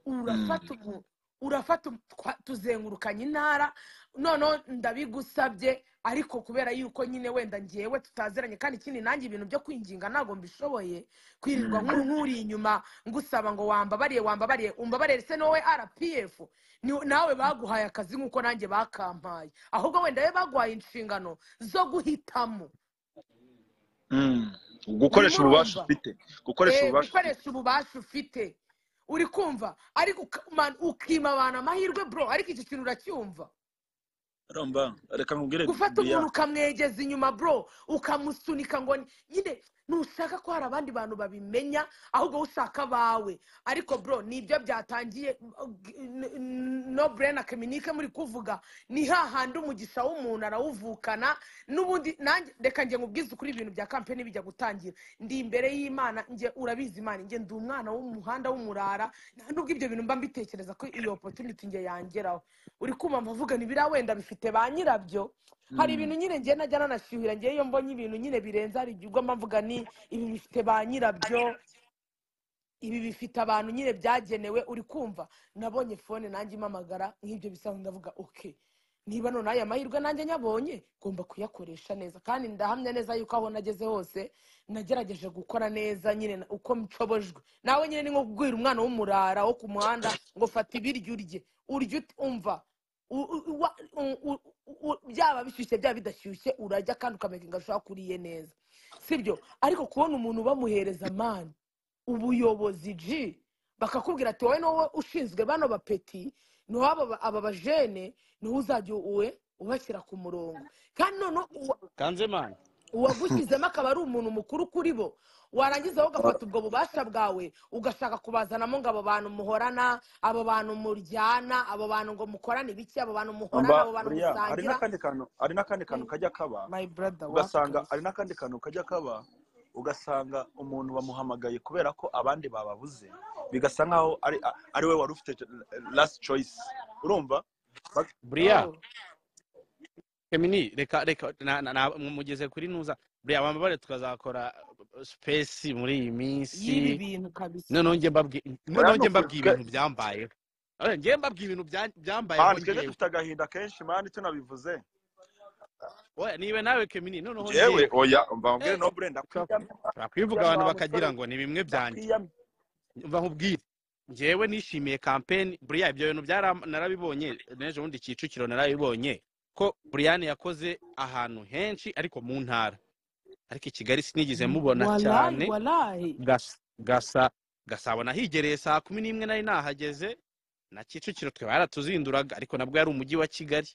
urafata umu urafata umu- twa- tuzengurukanye intara noneho ndabigusabye ariko kubera yuko nyine wenda ngewe tutaziranye kandi ikindi nanjye ibintu byo kwinginga ntabwo mbishoboye kwirirwa Mm. nk'u- nk'uri inyuma ngusaba ngo wambabariye wambabariye umbabarire se nowe rpf ni- nawe baguhaye akazi nk'uko nanjye bakampaye ahubwo wenda we baguhaye inshingano zo guhitamo Mm. urimo gukoresha ububasha urumva ufite gukoresha Eh, ububasha ufite gukoresha ububasha ufite uri kumva ariko uka- man- ukima abantu amahirwe bro ariko iki kintu uracyumva urumva reka nkubwire gufata buriya umuntu ukamwegeza inyuma bro ukamusunika ngo ni- nyine ntushaka ko hari abandi bantu babimenya ahubwo wowe ushaka abawe ariko bro nibyo byatangiye g- n- n- no burena keminike muri kuvuga ni hahandi umugisha w'umuntu arawuvukana n'ubundi nanjye reka njye nkubwize ukuri ibintu bya kampeni bijya gutangira ndi imbere y'imana njye urabizi imana njye ndi umwana w'umuhanda w'umurara nta nubwo ibyo bintu mba mbitekereza ko iyo opportunity njye yangeraho uri kumva mvuga ni biriya wenda bifite ba nyirabyo hari Mm. ibintu nyine njye najya nanashyuhira njye iyo mbonye ibintu nyine birenze hari igihe ugomba mvuga ni ibi bifite ba nyirabyo ibi bifite abantu nyine byagenewe uri kumva nabonye fone nanjye impamagara nk'ibyo bisa ndavuga oke niba none aya mahirwe nanjye nyabonye ngomba kuyakoresha neza kandi ndahamya neza yuko aho nageze hose nagerageje gukora neza nyine na- uko nshobojwe nawe nyine ni nko kubwira umwana w'umurara wo ku muhanda ngo fata ibiryo urye urye ut- umva u- u- wa- u- u- u- byaba bishyushye byaba bidashyushye urarya kandi ukamenya ngo ashobora kuriye neza sibyo ariko kubona umuntu bamuhereza amani ubuyobozi ji bakakubwira ati wowe ni wowe ushinzwe bano bapeti ni wowe aba- aba bajene ni wowe uzajya uwe ubashyira ku murongo kandi noneho uwa- kanzemana uwagushyizemo akaba ari umuntu mukuru kuri bo warangiza wowe ugafata ubwo bubasha bwawe ugashaka kubazanamo ngo abo bantu muhorana abo bantu muryana abo bantu ngo mukorane ibiki abo bantu muhorana mba abo bantu buriya hari musangira n'akandi kantu hari n'akandi kantu Mm. kajya kaba my brother ugasanga wakoze hari n'akandi kantu kajya kaba ugasanga umuntu bamuhamagaye kubera ko abandi bababuze bigasa nkaho ari a- ari we wari ufite last choice urumva Ba- buriya oh Emini, reka reka na- na- na- mugeze kuri nuza buriya bambabare tukazakora uh, space muri iyi y'ibi minsi bintu kabisa noneho njye mbabwi- oya noneho njye nuku mbabwiye twe ibintu byambayeho Eh, njye mbabwiye ibintu bya- byambayeho mani twebwe njyewe dufite agahinda kenshi mani tunabivuze oya niba nawe kemini noneho njyewe njyewe oya mbabwire eh nobure ndakwiyamye twakwivuga uriya abantu mwa musore bakagira ngo ni bimwe byanjye ndakwiyamye mva nkubwire njyewe nishimiye kampeni buriya ibyo bintu byara- narabibonye n'ejo bundi kicukiro narabibonye ko buriyani yakoze ahantu henshi ariko mu ntara ariko i kigali sinigeze mubona walayi cyane walayi Gas- gasa gasabo nahigereye saa kumi n'imwe nari nahageze na kicukiro twe baratuzinduraga ariko nabwo yari umujyi wa kigali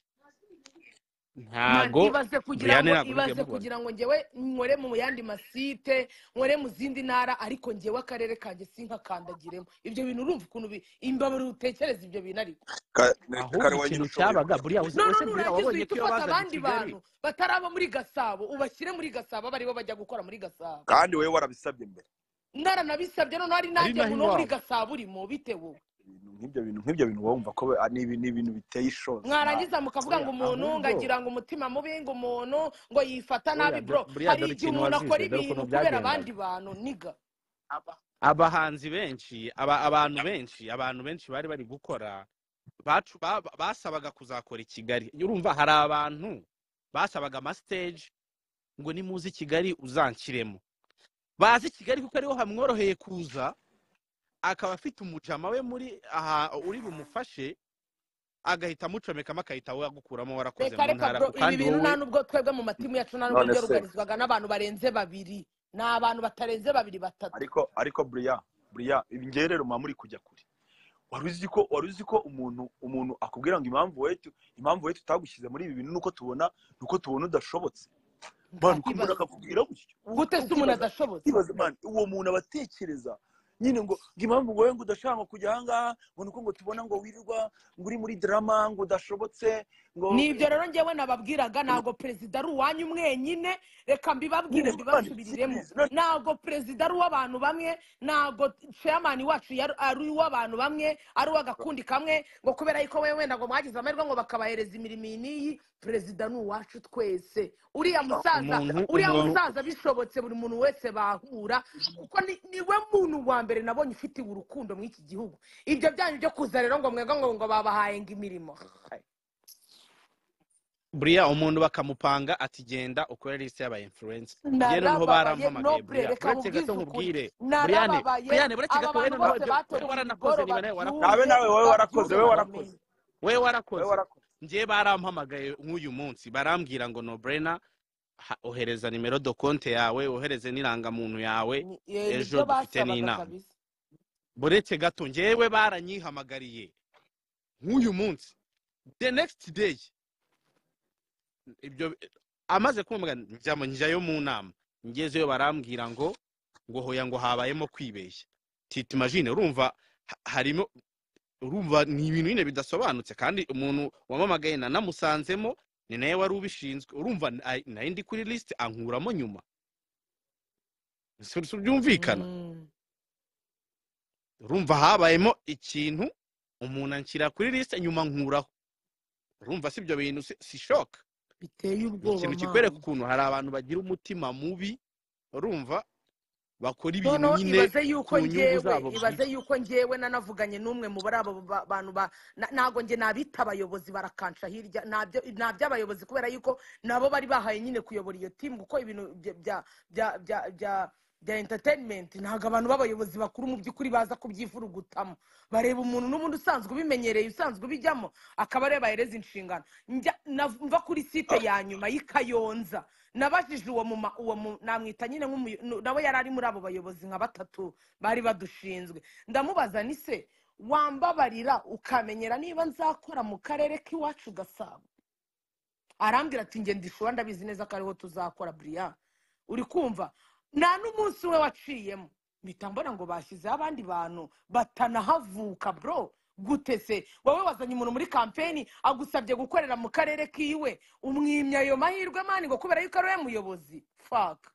mani ntago ibaze kugira buriyani ngo ntabwo nigeze ibaze mubona kugira ngo njyewe nkore mu yandi masite nkore mu zindi ntara ariko njyewe akarere kanjye sinkakandagiremo ibyo bintu urumva ukuntu bi- imbabura utekereza ibyo bintu ariko Ka- ne- ahubwo kare ikintu wenyine ushoboye cyabaga buriya uzi- none wese buriya nurangiza wabonye uhita ko iyo ufata bazaga i abandi kigali bantu bataraba muri gasabo ubashyire muri gasabo abe aribo bajya gukora muri gasabo kandi wowe warabisabye mbere naranabisabye noneho ari ari nanjye naho muntu wo muri iwabo gasabo urimo bite wowe ibintu nk'ibyo bintu nk'ibyo bintu wowe wumva ko we- ah, ni ibi- ni ibintu biteye ishozi mwana mwarangiza mukavuga ngo oya umuntu ahubwo ngagira ngo umutima mubi ngo umuntu ngo yifata nabi oya bro do- buriya hari dore igihe ikintu umuntu akora wazize dore ibintu ukuntu kubera byagendaga abandi bantu niga abahanzi benshi aba- abantu benshi abantu benshi bari bari gukora bacu- ba- basabaga kuzakora i kigali urumva hari abantu basabaga amasiteji ngo nimuze i kigali uzanshyiremo bazi kigali kuko ariho hamworoheye kuza akaba afite umujama we muri aha uri bumufashe agahita amucomekamo agahita wagukuramo warakoze reka mu reka ntara bro ibi kandi bintu wowe nta nubwo twebwe mu matimu yacu nta nubwo none se byarugarizwaga n'abantu barenze babiri ni abantu batarenze babiri batatu ariko ariko buriya buriya ngewe rero muba muri kujya kure wari uzi ko wari uzi ko umuntu umuntu akubwira ngo impamvu wowe tu- impamvu wowe tutagushyize muri ibi bintu nuko tubona nuko tubona udashobotse mwana uko umuntu nkahibaza akakubwira gutyo ubu- gute se umuntu ukibaza adashobotse ukibaza mwana uwo muntu abatekereza nyine ngo ngo impamvu wowe ngo udashaka kujya ahangaha ngo nuko ngo tubona ngo wirirwa ngo uri muri drama ngo udashobotse ngo ni ibyo rero njyewe nababwiraga ntabwo perezida ari uwanyu mweenyine reka mbibabwire nyine mwana mbibasubiriremo serizi none ntabwo perezida ari uw'abantu bamwe ntabwo chairman wacu yari- ari uw'abantu bamwe ari uw'agakundi kamwe ngo kubera yuko we wenda ngo mwagize amahirwe ngo bakabahereza imirimo iyi n'iyi perezida ni uwacu twese uriya musaza umuntu uriya umuntu musaza bishobotse buri muntu wese bahura kuko ni- niwe muntu wa mbere nabonye ufitiwe urukundo muri iki gihugu ibyo byanyu byo kuza rero ngo mwebwe ngo ngo babahaye ngo imirimo buriya umuntu bakamupanga ati genda ukore liste y'aba influence njye noneho narababaye barampamagaye nobure buriya reka uretse mubwize gato ukuri nkubwire buriyane narababaye buriyane buretse aba gato we bantu noneho bose ibyo we batorewe waranakoze imigoro niba nawe babyumve warakoze nawe nawe wowe warakoze babyumve babimenya we wowe warakoze wowe warakoze warakoze njye barampamagaye nk'uyu munsi barambwira ngo nobrena ha- ohereza nimero do konte yawe ohereze n'irangamuntu yawe Ni- eh, ejo nibyo dufite basabaga n'inama kabisa buretse gato njyewe baranyihamagariye nk'uyu munsi the next day ibyo amaze kumva njyamo njyayo mu nama ngezeyo barambwira ngo ngo hoya ngo habayemo kwibeshya titi majine urumva ha- harimo urumva ni ibintu nyine bidasobanutse kandi umuntu wamamagaye nanamusanzemo ni nawe wari ubishinzwe urumva na- nari ndi kuri lisite ankuramo nyuma Si- si byumvikana Mm. urumva habayemo ikintu umuntu anshyira kuri lisite nyuma nkuraho urumva si ibyo bintu si si shock biteye ni ubwoba ikintu kikwereka mani ukuntu hari abantu bagira umutima mubi urumva bakora ibintu noneho nyine ibaze yuko ku nyungu njyewe zabo ibaze bwite yuko njyewe nanavuganye n'umwe mu bari abo ba- bantu ba na- ntabwo njye nabita abayobozi barakansha hirya ntabyo abayobozi kubera yuko nabo bari bahaye nyine kuyobora iyo timu kuko ibintu bya bya bya bya bya enterinimenti ntabwo abantu b'abayobozi bakuru mu by'ukuri baza kubyivurugutamo bareba umuntu n'ubundi usanzwe ubimenyereye usanzwe ubijyamo akaba ariyo bahereza inshingano Njya- nav- mva kuri site ya nyuma y'i kayonza nabajije uwo muma uwo mu- namwita nyine nk'umuyo- nu- nawe yari ari muri abo bayobozi nka batatu bari badushinzwe ndamubaza ni se wambabarira ukamenyera niba nzakora mu karere k'iwacu gasabo arambwira ati nge ndishobora ndabizi neza ko ariho tuzakora buriya uri kumva nta n'umunsi we waciyemo mpita mbona ngo bashyizeho abandi bantu batanahavuka bro gute se wowe wazanye umuntu muri kampeni agusabye gukorera mu karere kiwe umwimya ayo mahirwe mani ngo kubera yuko ari we muyobozi faka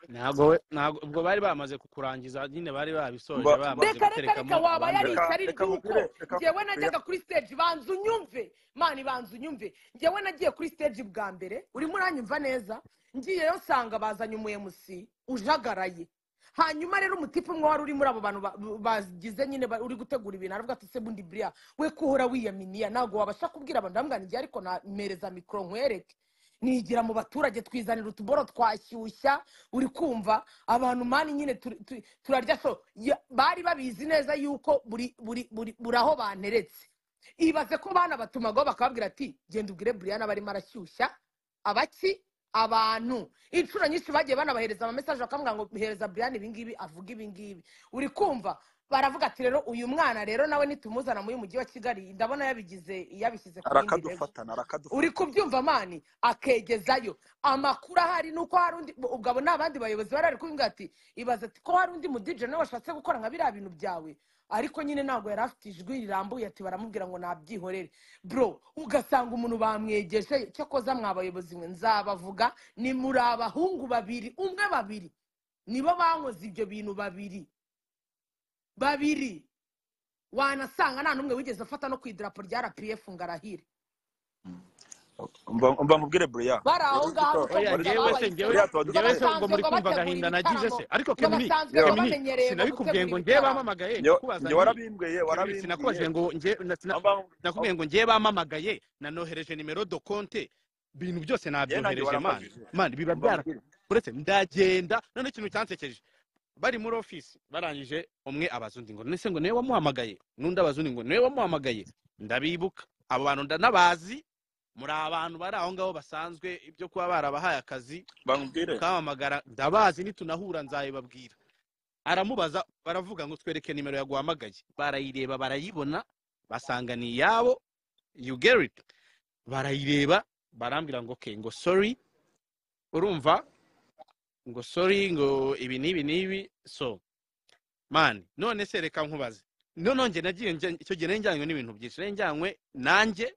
ntabwo we- ntabwo ubwo bari bamaze kukurangiza nyine bari babisoje Mba- mba- bamaze reka reka reka guterekamo waba abandi yari bari reka ishyari reka nkubwire ry'uko reka ngewe nkubwire najyaga kuri stage banza unyumve mani banza unyumve ngewe nagiye kuri stage bwa mbere urimo uranyumva neza ngiyeyo nsanga bazanye umuyemusi ujagaraye hanyuma rero umutipe umwe wari uri muri abo bantu ba- bagize nyine ba- uri gutegura ibintu aravuga ati se bundi buriya we kuhora wiyaminiya ntabwo wabasha kubwira abantu ndabwira ngo njye ariko namereza mikoro nkwereke nigira mu baturage twizanira utuboro twashyushya uri kumva abantu mani nyine turi- turi- turarya so Ya- bari babizi neza yuko buri buri buri buri aho banteretse ibaze ko bana batumagaho bakababwira ati genda ubwire buriyana barimo arashyushya abaki abantu inshuro nyinshi bagiye banabahereza amamesaje bakamubwira ngo bihereza buriyana ibingibi avuga ibingibi uri kumva baravuga ati rero uyu mwana rero nawe nitumuzana muri uyu mujyi wa kigali ndabona yabigize yabishyize ku yindi level arakadufatana uri arakadufatana kubyumva mani akegezayo amakuru ahari nuko hari undi ubwo abo ni abandi bayobozi bari bari kubivuga ati ibaze ati ko hari undi mudije nawe washatse gukora nka biriya bintu byawe ariko nyine ntabwo yari afite ijwi rirambuye ati baramubwira ngo nabyihorere bro ugasanga umuntu bamwegeje cyakoza mwa bayobozi mwe nzabavuga ni muri abahungu babiri umwe babiri nibo bankoze ibyo bintu babiri babiri wanasanga nta n'umwe wigeze afata no ku idarapo rya rpf ngo arahire Mba- mba nkubwire bureya bari aho rero uzi ngaho ko oya ushoboza ngewe se babahisemo ngo basanzwe ngewe ngewe se ubwo buriya tuba muri ngo kumva bategura agahinda nagize ibitaramo se ariko ngo kemini basanzwe ngo dufite kemini bamenyereye ngo sinabikubwiye gutegura ngo ibitaramo ngewe bamamagaye njye nakubazanye warabimbwiye kemini warabimbwiye sinakubajije ngo nge na- sina- Aba- nakubwiye ngo ngewe bamamagaye nanohereje nimero do konte ibintu byose njye nanjye nabyohereje mani warambajije mani biba mba byara nkubwire uretse ndagenda noneho ikintu cyansekeje bari muri ofisi barangije umwe abaza undi ngo nese ngo niwe wamuhamagaye n'undi abaza undi ngo niwe wamuhamagaye ndabibuka abo bantu ndanabazi muri abantu bari aho ngaho basanzwe ibyo kuba barabahaye akazi bamubwire mukamamagara ndabazi nitunahura nzabibabwira aramubaza baravuga ngo twereke nimero yaguhamagaye barayireba barayibona basanga ni iyabo you get it barayireba barambwira ngo okay ngo sorry urumva ngo sorry ngo ibi n'ibi n'ibi so mani none se reka nkubaze noneho njye nagiye njya- icyo gihe nari njyanywe n'ibintu byinshi nari njyanywe nanjye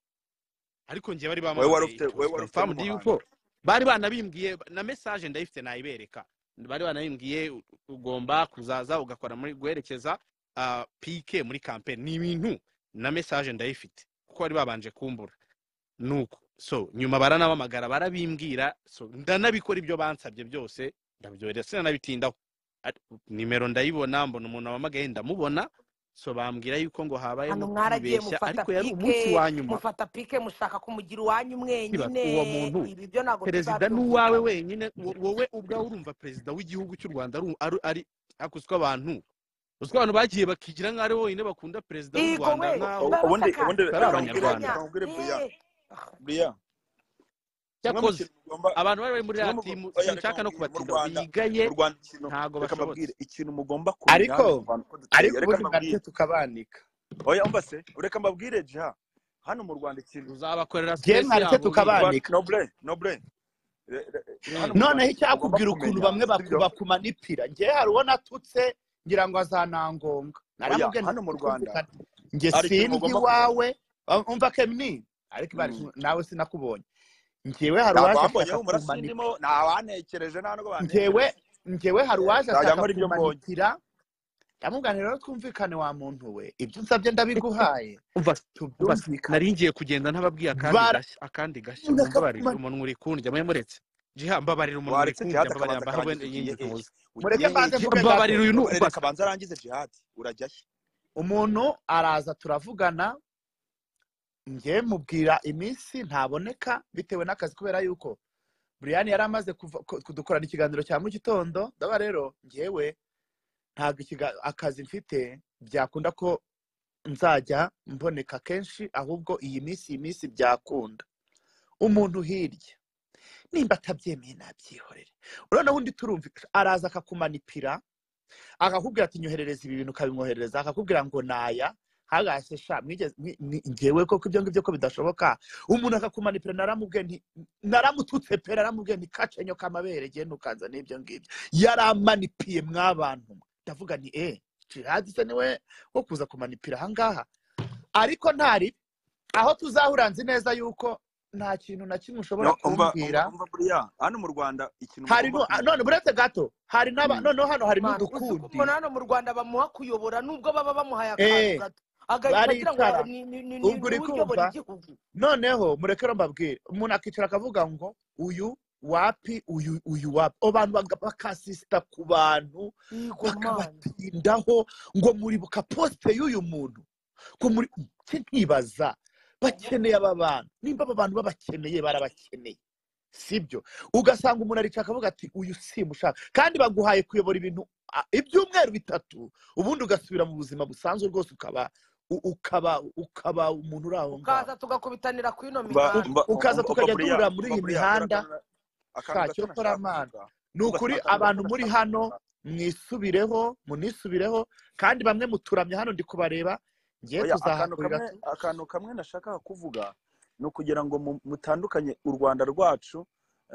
ariko njye bari wowe wari bamamagaye ufite it wowe was wari ufite confirmed n'umuhanga yuko bari banabimbwiye na mesaje ndayifite nayibereka bari banabimbwiye u- ugomba kuzaza ugakora muri guherekeza ah, pike muri kampeni ni ibintu na mesaje ndayifite kuko bari babanje kumbura nuko so nyuma baranabamagara barabimbwira so ndanabikora ibyo bansabye byose ndabyohereza sinanabitindaho Ati- nimero ndayibona mbona umuntu wamagaye ndamubona so bambwira yuko ngo hano habayemo mwaragiye kwibeshya mufata ariko yari umunsi pike wa nyuma mufata pike mushaka kumugira iwanyu niba mwenyine uwo muntu ibi byo ntabwo perezida tuzabyumvira n'uwawe wenyine wo- wowe ubwawe urumva perezida w'igihugu cy'u rwanda ari ari- ari- ariko uswa abantu uswa abantu bagiye bakigira nk'aho ari bo wenyine bakunda perezida w'u yego rwanda we nk'aho ubundi barabakaka atari ubundi abanyarwanda reka nkubwire barabakanya reka nkubwire bureya eh bureya kimwe mu cyakoze kintu ugomba abantu bari bari muri kimwe ya mu timu oya reka sinshaka no nkubwire mu kubatinda Rwanda bigaye mu Rwanda ikintu ntago reka mbabwire bashobotse ikintu mugomba kumenya ariko hano mu Rwanda uko duteye ariko reka ubundi bwa mbabwire nicyo tukabanika oya umva se reka mbabwire jiha hano mu Rwanda ikintu uzabakorera jye space mwaretse yabo nk'iyo Rwa- tukabanika nobure nobure re- re- hano Mm. mu Rwanda noneho ikintu mugomba icyakubwira ukuntu kumenya bamwe sibyo bakumanipira nge hari uwo natutse ngira ngo azanangonga oya naramubwiye hano ndetse utumvikane nge mu Rwanda hari sinzi ikintu mugomba kumenya iwawe Ah, umva kemini ariko ibari Mm. nawe sinakubonye ngewe hari ntabwo uwaje ashaka bamboneyeho umurasi kumanika ndimo ntawanekereje nta nubwo ngewe bantekereje ngewe hari uwaje nzajya ashaka nkora ibyo mbonye kumanitira ndamubwira rero twumvikane wa muntu we ibyo unsabye ndabiguhaye umva umva tubyumvikane nari ngiye kugenda ntababwiye akandi bara gashya akandi gashya umuntu mumbabarire akakumanitira umuntu uri kundya mwe muretse jiha mbabarira umuntu uri waretse kundya jihadi mbabarira mbahe akabanza wenda akarangiza ugiye iyindi hehe ntuzi mureke ugiye mbanze hehe Ji- mvuge mbabarira gato uyu ni nobure ubasa reka banza arangize jihadi urajya he umuntu araza turavugana njye mubwira iminsi ntaboneka bitewe n'akazi kubera yuko buriyani yari amaze kuva- ku- kudukorana ikiganiro cya mu gitondo ndaba rero ngewe ntabwo ikiga- akazi mfite byakunda ko nzajya mboneka kenshi ahubwo iyi minsi iyi minsi byakunda umuntu hirya nimba atabyemeye nabyihorere urabona undi turumva araza akakumanipira akakubwira ati nyoherereza ibi bintu ukabimwoherereza akakubwira ngo naya hagase sha mwigeze mwi- mwi- ngewe koko ibyo ngibyo ko bidashoboka umuntu akakumanipira naramubwiye nti naramututse pe naramubwiye nti kacenyo kamabere genda ukanzanira ibyo ngibyo yaramanipiye mwabantu mwe ndavuga ni e jihadi se niwe wo kuza kumanipira ahangaha ariko ntari aho tuzahura nzi neza yuko nta kintu na kimwe ushobora No, umva- kumbwira umva- umva buriya hano mu rwanda ikintu hari mugomba nu- kumenya none buretse gato hari n'aba Mm. noneho hano hari Mana, uzi ko n'udukundi umuntu hano mu rwanda bamuha kuyobora nubwo baba bamuhaye akazu Eh, gato agahita agira ngo baricara ni- ni- ni- ni- ubwo niwe uri uyobora kumva igihugu noneho murekero mbabwire umuntu akicara akavuga ngo uyu wapi uyu uyu wapi abo bantu baga- bakasisita ku bantu yego mana bakabatindaho ngo muribuka posite y'uyu muntu ko muri cye nkibaza bakeneye aba bantu nimba aba bantu babakeneye barabakeneye sibyo ugasanga umuntu aricara akavuga ati uyu simushaka kandi baguhaye kuyobora ibintu a, ibyumweru bitatu ubundi ugasubira mu buzima busanzwe rwose ukaba u- ukaba ukaba umuntu uri aho ngaho ukaza tugakubitanira ku ino umva mihanda umva ukaza umva- umva tukajya buriya duhurira muri umva iyi buriya mihanda urakanura akantu shakira gato ukora nashaka amana kuvuga ni umva ukuri akantu gato abantu muri nashaka hano kuvuga mwisubireho munisubireho kandi bamwe muturamye hano ndi kubareba ngiye oya akantu tuzahakurira kamwe tu akantu kamwe nashakaga kuvuga ni ukugira ngo mu- mutandukanye u rwanda rwacu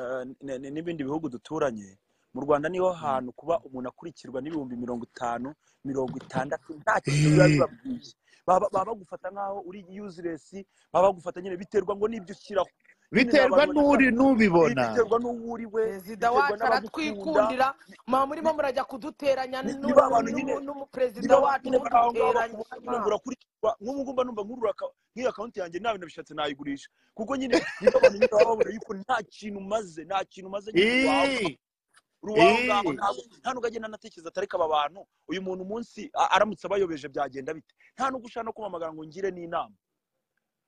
eh, n- n- n'ibindi bihugu duturanye mu rwanda niho hantu kuba umuntu akurikirwa n'ibihumbi mirongo itanu mirongo itandatu nta kintu biba Eh, bibabwiye baba baba bagufata nk'aho uri useless baba bagufata nyine biterwa ngo n'ibyo ushyiraho nyine ni biterwa abantu n'uri banyuranye bi- n'ubibona biterwa n'uwo uri we perezida biterwa wacu n'abagukunda aratwikundira mwa murimo ni murajya kuduteranya ni- ni ba bantu nyine ni n'umuperezida ba bantu wacu nyine bari aho ngaho muduteranya bakubona nyine ngo mana urakurikirwa nk'ubu ngubu mba numva nkurura aka- nk'iyo akawunti yanjye nta bintu bishatse nayigurisha kuko nyine ni ba bantu nyine baba babona yuko nta kintu umaze nta kintu umaze nyine uri waho ngaho Eh, uri waho ngaho eh, ntabwo nta n'ubwo agenda anatekereza atareka aba bantu uyu muntu umunsi a- aramutse abayobeje byagenda bite nta n'ubwo ushaka no kumamagara ngo ngire n'inama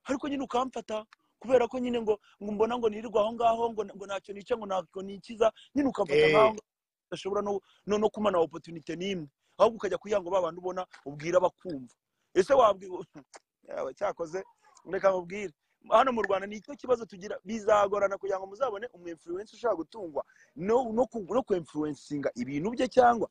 ariko nyine ukamfata kubera ko nyine ngo ngo mbona ngo nirirwa aho ngaho ngo ngo ntacyo nica ngo ntacyo nikiza nyine ukamfata eh. nkaho udashobora no no, no kumana opotunite n'imwe ahubwo ukajya kugira ngo ba bantu ubona ubwira bakumva ese wabwira yawe cyakoze reka mubwire hano mu rwanda ni icyo kibazo tugira bizagorana kugira ngo muzabone umwemfuruwensi ushobora gutungwa no no ku- no kwemfuruwensinga ibintu bye cyangwa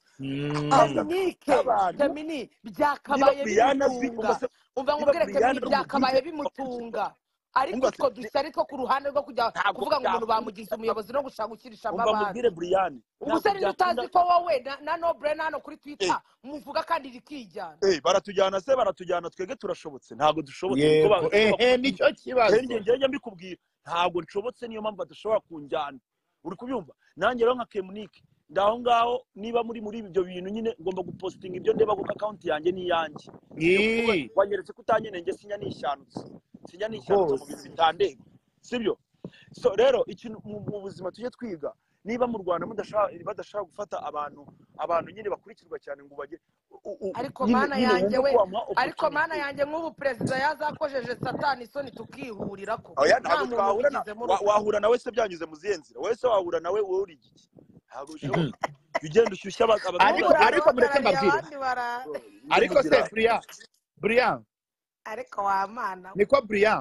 akaza Mm. dominike k'abantu temini niba byakabaye buriyana bi bimutunga umva se- umva niba nkubwire temini buriyana byakabaye bugwire bimutunga ariko umva se utwo dushyari two ku ruhande rwo kujya ntabwo kuvuga ngo umuntu byakunda bamugize umuyobozi no gushaka gukirishamo umva mubwire abandi buriyani ntabwo ubuse ninde byakunda utazi ko wowe na, na nobure na hano kuri eh twitter muvuga kandi rikijyana eh baratujyana se baratujyana twebwe turashobotse ntabwo dushobotse niko ba- yego niko ehe bakubwira nicyo njye kibazo njye mbikubwira ntabwo nshobotse niyo mpamvu badashobora kunjyana uri kubyumva nanjye rero nka kemunike ndaho ngaho niba muri muri ibyo bintu nyine ngomba gupositinga ibyo ndeba kuko akawunti yanjye ni iyanjye iyo kuko we- Ni, wanyeretse ko utanyenenge sinya nishanutse sinya nishanutse mu bintu rwose bitandeba sibyo so rero ikintu mu mu buzima tujye twiga niba mu rwanda mudashaka badashaka gufata abantu abantu nyine bakurikirwa cyane ngo bagere u- u- ariko nyine mana nyine yanjye wumve ko we wamuha ariko mana opotunite yanjye nk'ubu perezida yazakojeje satani isoni tukihurira ko oya nta ntabwo muntu twahura na ubigizemo wa- uruhare wahura nawe se byanyuze mu zihe nzira wowe se wahura nawe wowe uri igiki ntabwo Mhm. bishoboka jya ugenda ushyushya aba- nk'ubu ariko abaturage ariko mureke urabahagarariye mbabwire abandi bara Oh, ibyo ariko mugira se buriya buriya ariko wa mana we niko buriya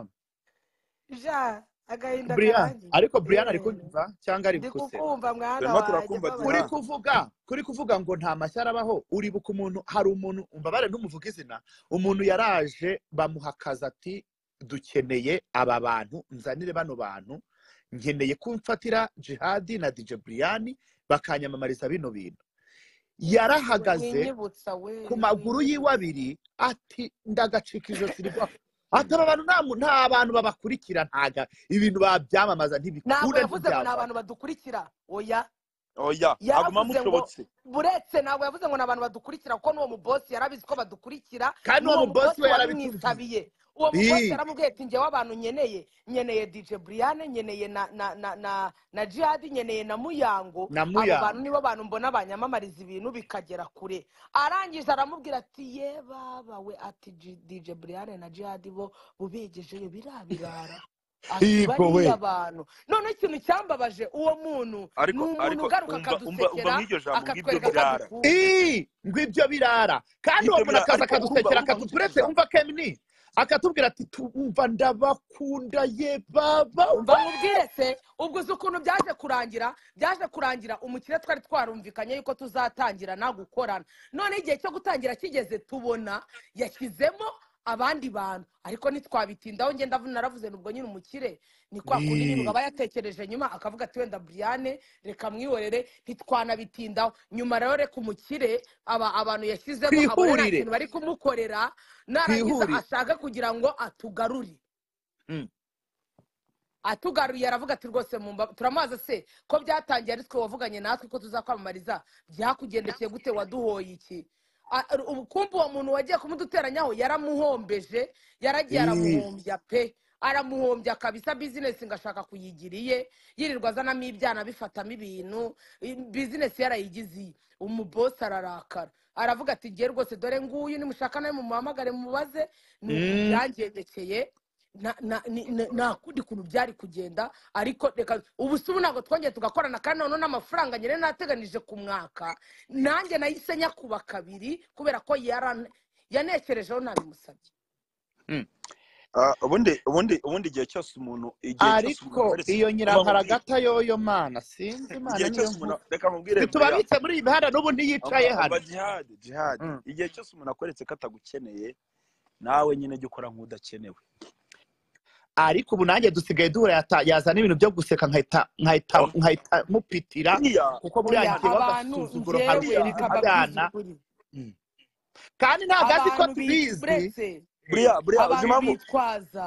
ja agahinda buriya karangiye ariko buriya ari Eh, kunyumva cyangwa ari ndi guseka kukumva mwana turimo wanjye turakumva kuri dina mbabarira kuvuga kuri kuvuga ngo nta mashyi arabaho uribuka umuntu hari umuntu umbabare ntumuvuge izina umuntu yaraje bamuha akazi ati dukeneye aba bantu nzanire bano bantu nkeneye kumfatira jihadi na dj buriyani bakanyamamariza bino bintu we yarahagaze winyibutsa we ku maguru yiwe winyibutsa abiri ati ndagacika ijosi rwa ati aba bantu nta mu- nta bantu babakurikira ntaga ibintu babyamamaza ntabwo ntibikunda yavuze ngo ni ntibyavamo abantu badukurikira oya oya haguma yaravuze ngo mushobotse buretse ntabwo yavuze ngo ni abantu badukurikira kuko n'uwo mubosi yarabizi ko badukurikira kandi uwo n'uwo mubosi mubosi we yarabitubwiye wabimwisabiye uwo mubosi Ii, yaramubwiye ati ngewe abantu nyeneye nyeneye dj briane nyeneye na na na na na jihadi nyeneye na muyango na abo bantu muyango nibo bantu mbona banyamamariza ibintu bikagera kure arangije aramubwira ati ye baba we ati dj briane na jihadi bo bubegejeyo birabirara ati Yego we. bariya bantu noneho ikintu cyambabaje uwo muntu ni ariko umuntu ariko ugaruka umva umva umva akadusekera nk'iryo jambo ng'ibyo akatwereka ko adukunda birara ii ngo ibyo birara kandi ibyo uwo muntu birara akaza ariko urumva akadusekera urumva nk'icyo akaduturetse kijambo umva kemini akatubwira ati tumva ndabakunda ye baba umva nkubwire se ubwo uzi ukuntu byaje kurangira byaje kurangira umukire twari twarumvikanye yuko tuzatangirana gukorana none igihe cyo gutangira kigeze tubona yashyizemo abandi bantu ariko ntitwabitindaho ngenda naravuze nubwo nyine umukire ni kwa kundi nyine Ni- aba yatekereje nyuma akavuga ati wenda buriyane reka mwihorere ntitwanabitindaho nyuma rero reka umukire aba abantu yashyizemo abone nta twihurire kintu bari kumukorera narangiza twihurire ashaka kugira ngo atugarure Mm. atugaruye aravuga ati rwose mumba turamaze se ko byatangiye ari twe wavuganye natwe ko tuzakwamamariza byakugendekeye gute waduhoye iki A- ar- ubu kumva uwo muntu wagiye kumuduteranyaho yaramuhombeje yaragiye Ii. aramuhombya pe aramuhombya kabisa bizinesi ngo ashaka kuyigira iye yirirwa azanamo ibyana bifatamo ibintu I- bizinesi yarayigize iye umubosi ararakara aravuga ati ngiye rwose dore nguyu nimushaka nawe mumuhamagare mumubaze ni uku Mm. byangendekeye na- na- ni- ni- nta kundi kuntu byari kugenda ariko reka ubu si ubu ntabwo twongeye tugakorana kandi noneho n'amafaranga nyine nateganije ku mwaka nanjye nahise nyakuba kabiri kubera ko yara- yanekerejeho ntabimusabye Mm. Ah, ubundi ubundi ubundi igihe cyose umuntu igihe cyose umuntu ariko agaretse iyo kuba mu bwiru nyiramparagata yoyo mana sinzi imana igihe niyo cyose umuntu nkuru reka mubwire Brea ntitubabitse muri iyi mihanda n'ubu umva ntiyicaye umva hano jihade jihade Mm. igihe cyose umuntu akweretse ko atagukeneye nawe nyine jya ukora nk'udakenewe ariko ubu nanjye dusigaye duhura yata- yazana ibintu byo guseka nkahita nkahita Oh, nkahita mupitira hariya kuko oya buriyangiye abantu agasuzuguro njyewe nkarusha hariya bikaba intimabana by'ukuri Mm. kandi ntabwo azi ko abantu bit tubizi buretse buriya buriya uzi abantu impamvu bitwaza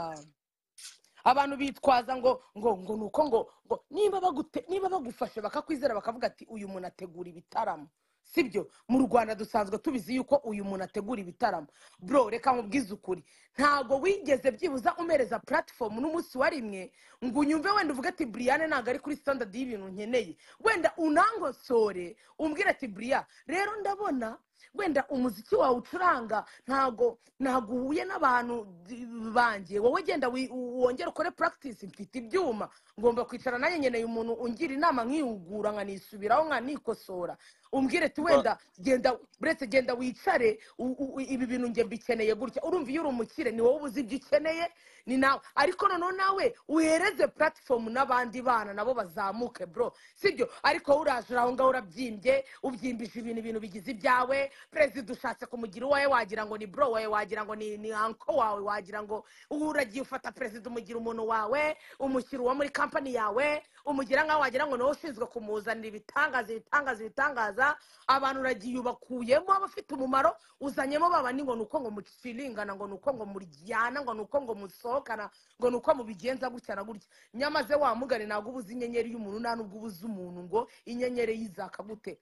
abantu bitwaza ngo ngo ngo nuko ngo ngo niba bagute niba bagufashe bakakwizera bakavuga ati uyu muntu ategura ibitaramo sibyo mu rwanda dusanzwe tubizi yuko uyu muntu ategura ibitaramo bro reka mubwize ukuri ntago wigeze byibuza umereza platform n'umunsi wa rimwe ngo unyumve wenda uvuge ati briane ntabwo ari kuri standard y'ibintu nkeneye wenda unangosore umbwire ati bria rero ndabona wenda umuziki wawe ucuranga ntago ntago uhuye n'abantu d- banjye wowe genda wi- wongere ukore practice mfite ibyuma ngomba kwicara nanjye nkeneye umuntu ungira inama nkihugura nkanisubiraho nkanikosora umbwire ati umva wenda genda buretse genda wicare u- u- ibi bintu nge mbikeneye gutya urumva iyo uri umukire ni wowe uzi ibyo ukeneye ni nawe ariko noneho nawe uhereze platform n'abandi bana nabo bazamuke bro sibyo ariko wowe uraje uri aho ngaho urabyimbye ubyimbije ibintu ibintu bigize ibyawe perezida ushatse kumugira uwawe wagira ngo ni bro wawe wagira ngo ni ni anko wawe wagira ngo ubu uragiye ufata perezida umugira umuntu wawe umushyira uwo muri kampani yawe umugira nkaho wagira ngo niwe ushinzwe kumuzanira ibitangaza ibitangaza ibitangaza abantu uragiye ubakuyemo abafite umumaro uzanyemo babandi ngo ni uko ngo mucilingana ngo ni uko ngo muryana ngo ni uko ngo musohokana ngo ni uko mubigenza gutya na gutya nyamaze wa mugari ntabwo ubuze inyenyeri y'umuntu nta n'ubwo ubuze umuntu ngo inyenyeri yizaka gute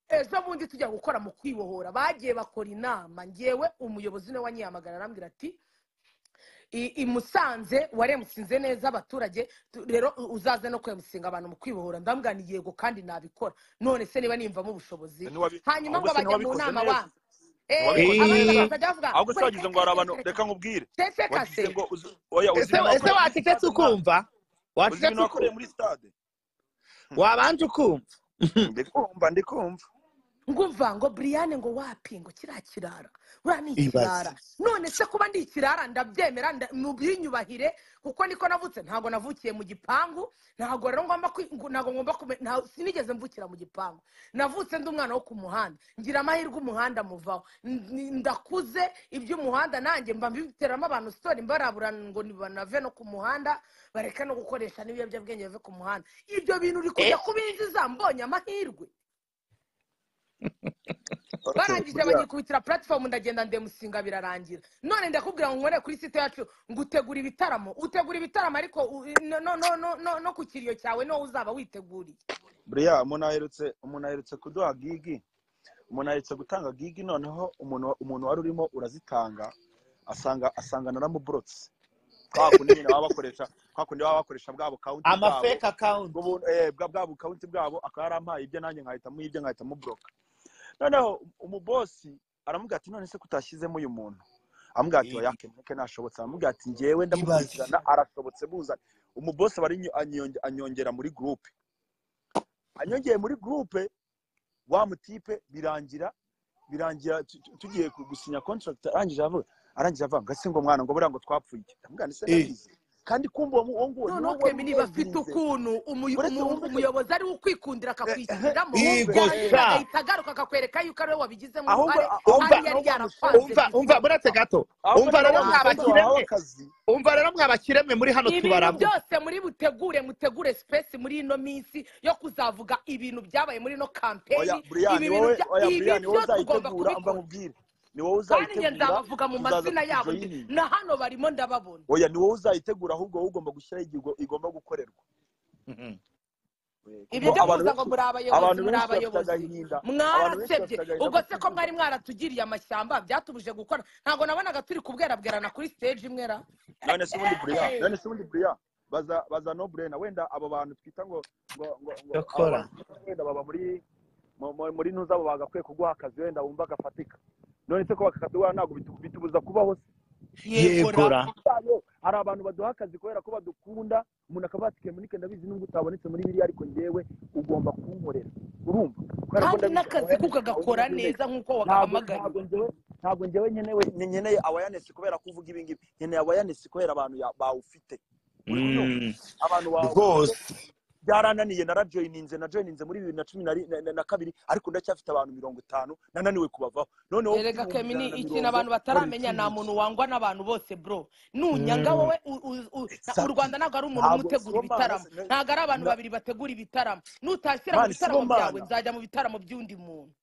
ejo bundi tujya gukora mu kwibohora bagiye bakora inama ngewe umuyobozi niwe wanyihamagara arambwira ati i i musanze waremusinze neza abaturage tu- rero u- uzaze no kwemusinga abantu mu kwibohora ndambwira ni yego kandi nabikora none se niba nimvamo ubushobozi ntiwabi- hanyuma ngo ahubwo se bajya mu ntiwabikoze nama neza wa eee ntiwabikoze abandi neza Ii. bakazajya bavuga ahubwo ngo se wagize reka ngo hari reka abantu reka reka reka nkubwire reka wagize kase ngo uzi oya uzi ese ibintu ese wakoreye muri wacecetse stade mwana ukumva uzi ibintu wacecetse wakoreye ukumva muri stade wabanje ukumva ndikumva ndikumva ngumva ngo buriyane ngo wapi ngo kiriya kirara buriya ni ibaze ikirara none se kuba ndi ikirara ndabyemera nda- mubyinyubahire kuko niko navutse ntabwo navukiye mu gipangu ntabwo rero ngomba kwi- ngo- ntabwo ngomba kume- nta- sinigeze mvukira mu gipangu navutse ndi umwana wo ku muhanda ngira amahirwe umuhanda muvaho N- ni- ndakuze iby'umuhanda nanjye mba mbiteramo abantu sitori mbaraburana ngo banave no ku muhanda bareke no gukoresha n'ibiyobyabwenge bive ku muhanda ibyo bintu uri kujya Eh, kubinjiza mbonye amahirwe okay barangije buriya banyikubitira platform ndagenda ndemusinga birarangira none ndakubwira ngo nkore kuri site yacu ngo utegura ibitaramo utegura ibitaramo ariko u- no, no, no, no, no, no ku kiriyo cyawe no uzaba witeguriye buriya umuntu aherutse umuntu aherutse kuduha gigi umuntu aherutse gutanga gigi noneho umuntu umuntu wari urimo urazitanga asanga asanga naramuburotse kwa kundi nyine baba bakoresha kwa kundi baba bakoresha bwa bukawunti ama bwabo fake account bw'ubu eh, bwa bwa bukawunti bwabo akaba yarampaye ibyo nanjye nkahita muyibye nkahita muboroka noneho umubosi aramubwira ati none se kutashyizemo uyu muntu amubwira ati Ii. oya keneke ntashobotse amubwira ati ngewe ibaze ndamukurikirana arashobotse buzanye umubose bari anyongera muri gurupe anyongeye muri gurupe wa mutipe birangira birangira tu- tu- tugiye ku- gusinya contract arangije avuga arangije avuga ngase ngo mwana ngo buriya ngo twapfuye iki ndamubwira nti se Eh. ndabizi kandi kumva uwo mu- uwo nguwo ni noneho wo wari twembi niba afite ubirinze ukuntu umu- uretse umu- wumve umuyobozi ari we ukwikundira akakwishyiramo Eh, eh, wumve Igosha. yarangiza eh, agahita agaruka akakwereka yuko ariwe wabigizemo ahubwo uruhare ahubwo kandi umva yari ahubwo yarakwanze umva umva biziba burate gato ahubwo umva niba rero wa mwa musozi wahawe bakiremwe akazi umva rero mwa bakiremwe muri hano ibintu tubaravuga byose muri butegure mutegure sipesi muri ino minsi yo kuzavuga ibintu byabaye muri ino oya kampeyini buriyani ibi bintu wowe bya- oya ibi buriyani wowe byo tugomba uzayitegura mba kubikora nkubwire ni wowe kandi njye uzayitegura nzabavuga mu tuzaza mazina yabo ndi tukujoyininga na hano barimo ndababona oya ni wowe uzayitegura ahubwo wowe ugomba gushyiraho igihe ugo- igomba gukorerwa kuko ibyo byo abantu kuza benshi ngo muri abayobozi abantu muri benshi bafite abayobozi agahinda abantu benshi mwarasebye bafite agahinda ubwo ko se ko kwivuga mwari mwaratugiriye amashyamba byatubuje gukora ntabwo nabonaga turi kubwerabwerana kuri stage imwera none se ubundi buriya none se ubundi buriya baza baza no burena wenda abo bantu twita ngo ngo ngo ngo abo cyokora bantu twita ngo wenda baba muri mu- mu- muri nuza abo bagakwiye kuguha akazi wenda wumva gafatika none se ko bakakaduha ntabwo bitu- bitubuza kubaho se yego yegora ra yayo hari abantu baduha akazi kubera ko badukunda umuntu akavuga ati kemunike ndabizi nubwo utabonetse muri biriya ariko njyewe ugomba kunkorera urumva kubera ko kandi ndabizi n'akazi ko awareness ntawe kagakora nkeneye neza nk'uko ntabwo ntabwo wakahamagariwe njyewe ntabwo njyewe nkenewe ni- nkeneye awareness kubera ko uvuga ibi ngibi nkeneye awareness kubera abantu ya- bawufite uri kubyumva Mm, abantu bawufite rwose byarananiye narajoyininze najoyininze muri bibiri na cumi na ri- na- na- na kabiri ariko ndacyafite abantu mirongo itanu nananiwe kubavaho noneho mfite erega ibihumbi kemini ijana na ikintu mirongo abantu nkora bataramenya iki nta ngiki muntu wangwa n'abantu bose bro nunyanga Mm, wowe u, u, u, na- u exactly rwanda ntabwo ari umuntu umwe ntabwo utegura sibo mana ibitaramo se- ne- ntabwo ari abantu na- babiri bategura ibitaramo nutashyira mu mana sibo bitaramo byawe mana nzajya mu bitaramo by'undi muntu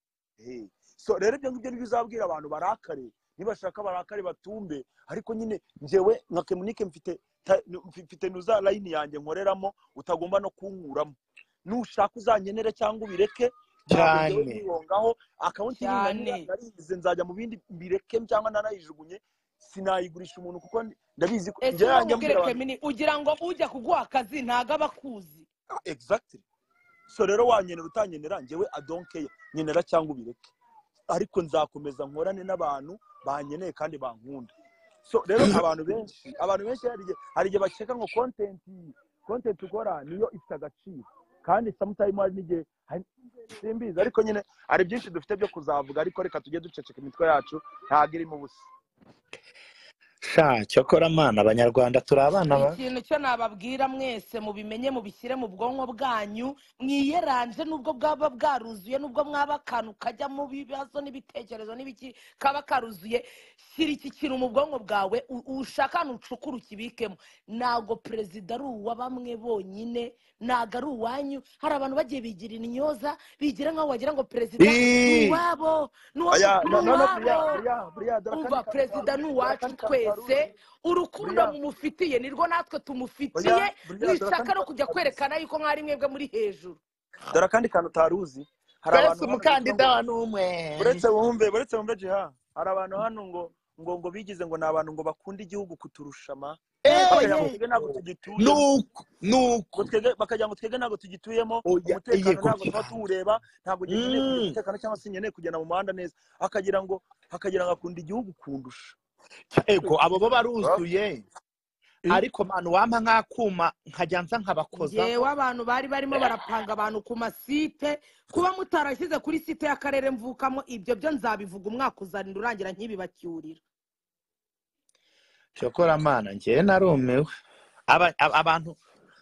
Eh, so rero ibyo ngibyo nibyo uzabwira abantu barakare nibashaka barakare batumbe ariko nyine njyewe nka kemunike mfite ta- mfi- mfite nuza layini yanjye nkoreramo utagomba no kunkuramo nushaka uzankenere cyangwa ubireke ntabwo njyewe cyane nkwihongaho akawunti nini nari cyane narize nzajya mu bindi mbireke cyangwa nanayijugunye sinayigurisha umuntu kuko ndabizi ko njyewe ese yanjye nkubwire mbwira abantu kemini ugira ngo ujya kuguha akazi ntago aba akuzi "Ah, exactly so rero wanyenera utanyenera njyewe adonkeya nyenera cyangwa ubireke ariko nzakomeza nkorane n'abantu banyeneye kandi bankunda so rero abantu benshi abantu benshi hari igihe hari igihe bakeka ngo kontenti kontenti ukora niyo ifite agaciro kandi samutayimu hari n'igihe hari- simbizi ariko nyine hari byinshi dufite byo kuzavuga ariko reka tujye duceceka imitwe yacu ntabwo irimo ubusa sha cyokora mana abanyarwanda turi abana ba ikintu cyo nababwira mwese mubimenye mubishyire mu bwonko bwanyu mwiyeranje nubwo bwaba bwaruzuye nubwo mwaba akantu kajyamo ibibazo n'ibitekerezo n'ibiki kaba karuzuye shyira iki kintu mu bwonko bwawe u- ushaka ahantu ucukura ukibikemo ntabwo perezida ari uwa bamwe bonyine ntabwo ari uwanyu hari abantu bagiye bigira intyoza bigira nk'aho wagira ngo perezida ni Ii, uwabo ni uwa aya mu- ni no no no, uwabo buriya buriya buriya dore akandi umva kantu perezida ni karuzi dore uwacu akandi kantu karuzi twese urukundo buriya mumufitiye nirwo natwe oya tumufitiye buriya dore akandi mwishaka no kantu kujya karuzi kwerekana yuko mwari mwebwe muri hejuru dore akandi kantu utaruzi hari abantu mbese hano bita umukandida ngo wa n'umwe buretse wumve buretse wumve jiha hari abantu hano ngo ngo ngo bigize ngo ni abantu ngo bakunda igihugu kuturusha ma bakajya ngo eee twebwe ntabwo tugituyemo nuko ngo nuko twebwe bakajya ngo twebwe ntabwo tugituyemo oya umutekano yego ntabwo tuba cyane tuwureba ntabwo njye nkeneye kugira Mm, umutekano cyangwa se nkeneye kugenda mu muhanda neza akagira ngo akagira ngo akunda igihugu kundusha ego abo bo Ah, baruzuye Eh, ariko mana uwampa nk'akuma nkajya nza nkabakozaho ngewe abantu bari barimo barapanga abantu ku masite kuba mutarashyize kuri site y'akarere mvukamo ibyo byo nzabivuga umwaka uzarinda urangira nkibibacyurira cyokora mana njyewe narumiwe Aba- aba- abantu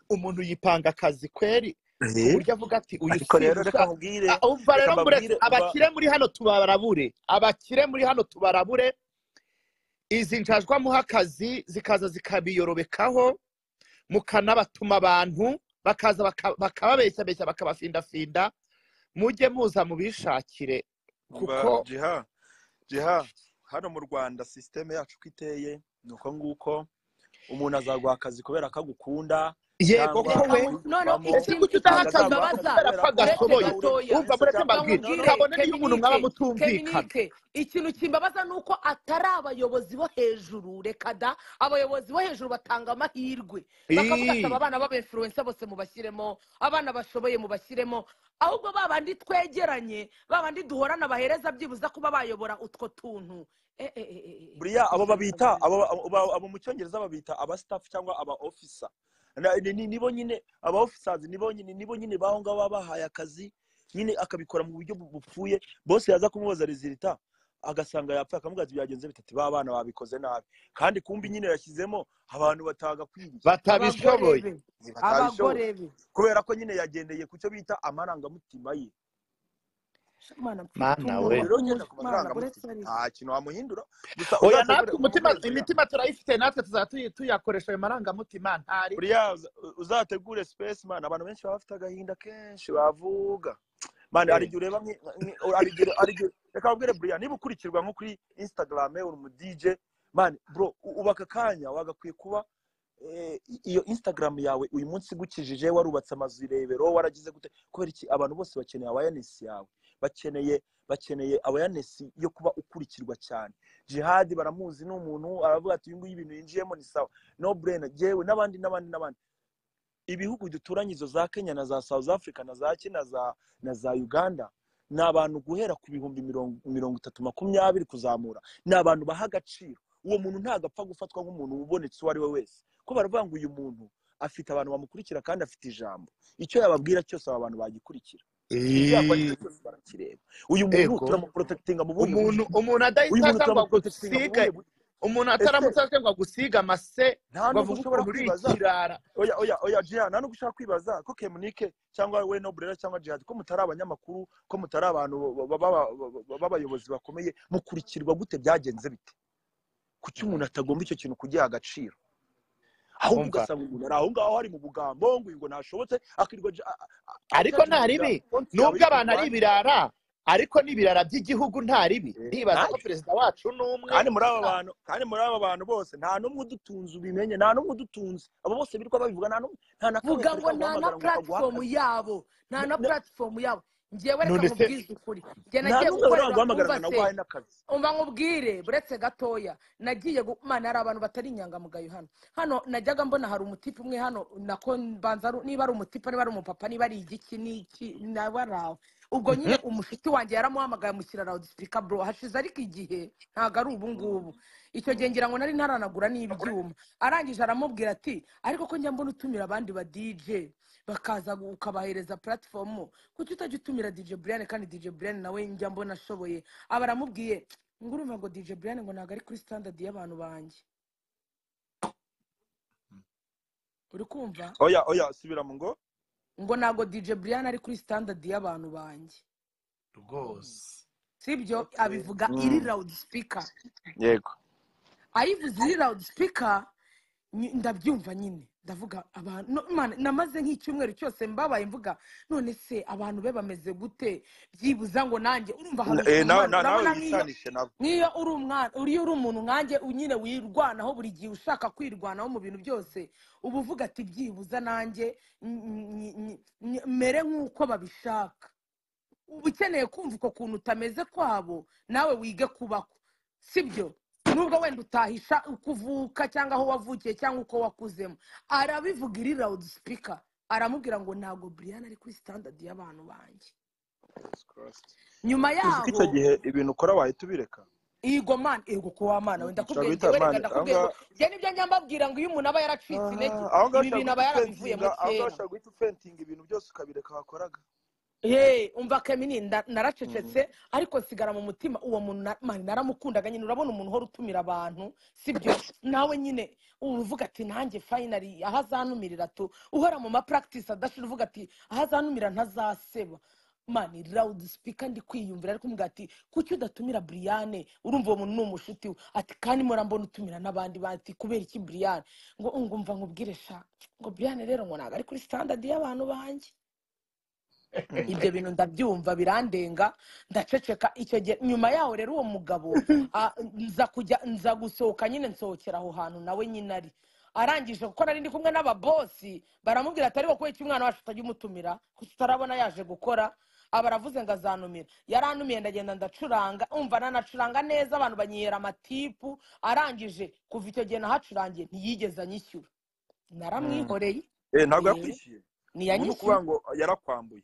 umuntu yipanga akazi kweri ku eh, buryo avuga ati uyu ariko rero reka sirusa nkubwire Ah, umva reka rero mburetse mbabwire mba abakire muri hano tubarabure abakire muri hano tubarabure izi njajwamuha akazi zikaza zikabiyorobekaho mukanabatuma abantu bakaza baka- bakababeshyabeshya bakabafindafinda mujye muza mubishakire mba kuko jiha jiha hano mu rwanda sisiteme yacu uko iteye ni uko nguko umuntu azaguha akazi kubera ko agukunda yego cyangwa ko reka we mu noneho akabivamo ese ikintu kuki udaha ntabwo akazi azaguha abaza akazi cy'imbabaza kubera uretse ko agashoboye kubera ko wowe gatoya reka umva mureke urabizi cyangwa se mbabwire nkubwire urabizi kabone n'iyo umuntu mwaba keminike mutumvikana keminike ikintu kimbabaza ni uko atari abayobozi bo hejuru reka da abayobozi bo hejuru batanga amahirwe bakavuga ati Ii. aba bana b'abefuruwense bose mubashyiremo abana bashoboye mubashyiremo ahubwo ba bandi twegeranye ba bandi duhorana bahereza byibuza kuba bayobora utwo tuntu Eh, eh, eh, eh, eh, buriya ishyano abo babita ntabwo abo bimeze abo- abo mu cyongereza babita aba staff cyangwa aba officer Na- ni- ni- nibo nyine abaofisazi nibo nyine nibo nyine baho ngaho baba bahaye akazi nyine akabikora mu buryo bu- bupfuye bose yaza kumubaza rezilita agasanga yapfuye akamubaza ati byagenze bitatu ba bana babikoze nabi kandi kumbi nyine yashyizemo abantu batagakwiriye abagore batabishoboye be batabishoboye abagore be kubera ko nyine yagendeye ku cyo bita amarangamutima ye Mana mfite mana we umuriro umuriro nyine ku Mana uretse marangamutima ari nta kintu wamuhindura gusa oya uzashobore natwe umutima kugukorera imitima turayifite natwe tuzaba tuyi- tuyakoresha ayo marangamutima ntari buriya uza- uzategure space man abantu benshi baba bafite agahinda kenshi bavuga mani hari Eh, igihe ureba nki- nki- hari igihe hari igihe reka babwire buriya niba ukurikirwa nko kuri instagram uri umu dj mani bro u- uba aka kanya wagakwiye kuba eh, i- iyo instagram yawe uyu munsi igukijije warubatse amazu irebero waragize gute kubera iki abantu bose bakeneye awareness yawe bakeneye bakeneye awareness yo kuba ukurikirwa cyane jihadi baramuzi ni umuntu aravuga ati uyu nguyu ibintu yinjiyemo ni sawa no brainer yewe n'abandi n'abandi n'abandi ibihugu duturanye izo za kenya na za south africa na za kina za, na za uganda ni abantu guhera ku bihumbi mirongo mirongo itatu makumyabiri kuzamura ni abantu baha agaciro uwo muntu ntabwo apfa gufatwa nk'umuntu ubonetse uwo ari we wese ko baravuga ngo uyu muntu afite abantu bamukurikira kandi afite ijambo icyo yababwira cyose aba bantu bagikurikira icyo yakwandika eh, cyose barakireba uyu muntu ego turamuporotekitinga mu buhe umuntu buryo umuntu uyu muntu adahitaga ngo turamuporotekitinga mu agusige buhe buryo umuntu ese ataramutse aje ngo agusiga amase nta ngo nubwo avuge ushobora ukuntu uri kwibaza ikirara oya oya oya jiya nta nubwo ushaka kwibaza ko kemunike cyangwa we noburera cyangwa jihadi ko mutari abanyamakuru ko mutari abantu ba- ba- ba- b'abayobozi bakomeye mukurikirwa gute byagenze bite kuki umuntu atagomba icyo kintu kugiha agaciro ahubwo umva ugasanga umuntu ari aho ngaho ari mu bugambo ngo uyu ngo ntashobotse akirirwa aja- a- a- a- ariko nta ajaginga ribi konti yawe nubwo yo abantu ari kurwanya ibirara ariko n'ibirara by'igihugu nta ribi Eh, ndibaza nta ko perezida wacu ni umwe kandi muri aba nta- bantu kandi muri aba bantu bose nta n'umwe udutunze ubimenye nta n'umwe udutunze abo bose birirwa babivuga nta n'umwe nta na kamwe vuga ngo karirwa nta na guhamagara ngo puratifomu kaguhakane yabo nta N- na n- puratifomu yabo ngewe reka none se nkubwize ukuri njye nta nagiye n'umwe gukorera uranguhamagara ngo twubase naguhaye n'akazi umva nkubwire buretse gatoya nagiye gumana hari abantu batari inyangamugayo hano hano najyaga mbona hari umutipe umwe hano nako mbanza ari- niba ari umutipe niba ari umupapa niba ari igiki n'iki naba ari aho ubwo nyine umushiti wanjye yaramuhamagaye amushyira loudspeaker bro hashize ariko igihe ntabwo ari ubu ngubu icyo gihe ngira ngo nari ntaranagura n'ibyuma arangije aramubwira ati ariko ko njya mbona utumira abandi ba dj bakaza gu- ukabahereza platform kuki utajya utumira dj brian kandi dj brian nawe njya mbona ashoboye aba aramubwiye ngo urumva ngo dj brian ngo ntabwo ari kuri standard y'abantu banjye uri kumva oya oya subira mu ngo ngo ntabwo dj brian ari kuri standard y'abantu banjye rwose sibyo okay abivuga iri mm. loud speaker yego ayivuze iri loud speaker nyi- ndabyumva nyine ndavuga abantu no- Imana, namaze nk'icyumweru cyose mbabaye mvuga none se abantu be bameze gute byibuza ngo nanjye urumva hari Na- eh, ukuntu nawe umwana na- nawe urabona nk'iyo wisanishe nabo nk'iyo uri umwana uriyo uri umuntu nkanjye nyine wirwanaho buri gihe ushaka kwirwanaho mu bintu byose uba uvuga ati byibuza nanjye n- n- n- n- mere nk'uko babishaka uba ukeneye kumva uko kuntu utameze kwabo nawe wige kubako sibyo nubwo wenda utahisha uko uvuka cyangwa aho wavukiye cyangwa uko wakuzemo arabivuga iri rawudi sipika aramubwira ngo ntabwo brian ari kuri sitandadi y'abantu banjye Jesus Christ. nyuma uzi ko icyo yaho gihe ibintu ukora wahita ubireka Igo man, ego ko wamana we Mm, ushobora ndakubwiye guhita ngewe reka mani aho ndakubwiye ngo ngaho njye nibyo njya mbabwira ngo iyo umuntu aba yaracitse intege aha, aho ngaho ibi ushobora bintu guhita aba yarabivuyemo ufentinga aho kera ngaho ushobora guhita ufentinga ibintu byose ukabireka wakoraga Hey, umva Kemini nda- Mm. naracecetse ariko nsigara mu mutima uwo muntu na- man, naramukundaga nyine urabona umuntu uhora utumira abantu sibyo nawe nyine uvuga ati nanjye finally aho azantumirira tu uhora mu ma practice adashira uvuga ati aho azantumira ntazaseba mani loud speaker ndi kwiyumvira ariko umbwira ati kuki udatumira Brian urumva uwo muntu ni umushiti we ati kandi mura mbona utumira n'abandi bati kubera iki Brian ngo ngumva nkubwire sha ngo Brian rero ngo ntabwo ari kuri standard y'abantu banjye Mm. ibyo bintu ndabyumva birandenga ndaceceka icyo gihe nyuma yaho rero uwo mugabo ah, nza kujya nza gusohoka nyine nsohokera aho hantu nawe nyine ari arangije kuko nari ndi kumwe n'ababosi baramubwira ati ariko kubera iki umwana wacu utajya umutumira kuko utarabona yaje gukora aba aravuze ngo azanumira yarantumiye ndagenda ndacuranga umva nanacuranga neza abantu banyihera amatipu arangije kuva icyo gihe nahacurangiye ntiyigeze anyishyura Mm. naramwihoreye Eh, ntabwo eh, yakwishyuye ubu ni ukuvuga ntiyanyishyuye ngo yarakwambuye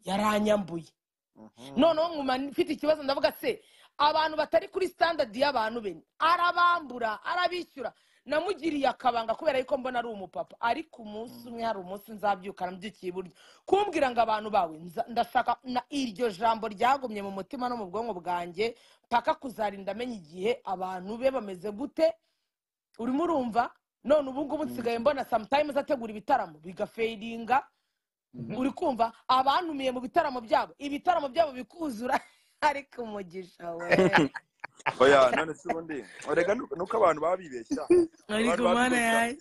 yaranyambuye Mhm. noneho nkuma mfite ikibazo ndavuga se abantu batari kuri standard y'abantu be arabambura arabishyura namugiriye akabanga kubera yuko mbona ari umupapa ariko umunsi umwe hari umunsi nzabyukana mbyukiye iburyo kumbwira ngo abantu bawe nza- ndashaka na iryo jambo ryagumye mu mutima no mu bwonko bwanjye mpaka kuzarinda amenya igihe abantu be bameze gute urimo urumva none ubu ngubu nsigaye mbona sometimes ategura ibitaramo bigafeyinga uri kumva abantumiye mu bitaramo byabo ibitaramo byabo bikuzura ariko umugisha we oya none se ubundi rega nuko abantu baba bibeshya ariko abantu baba mana bibeshya yawe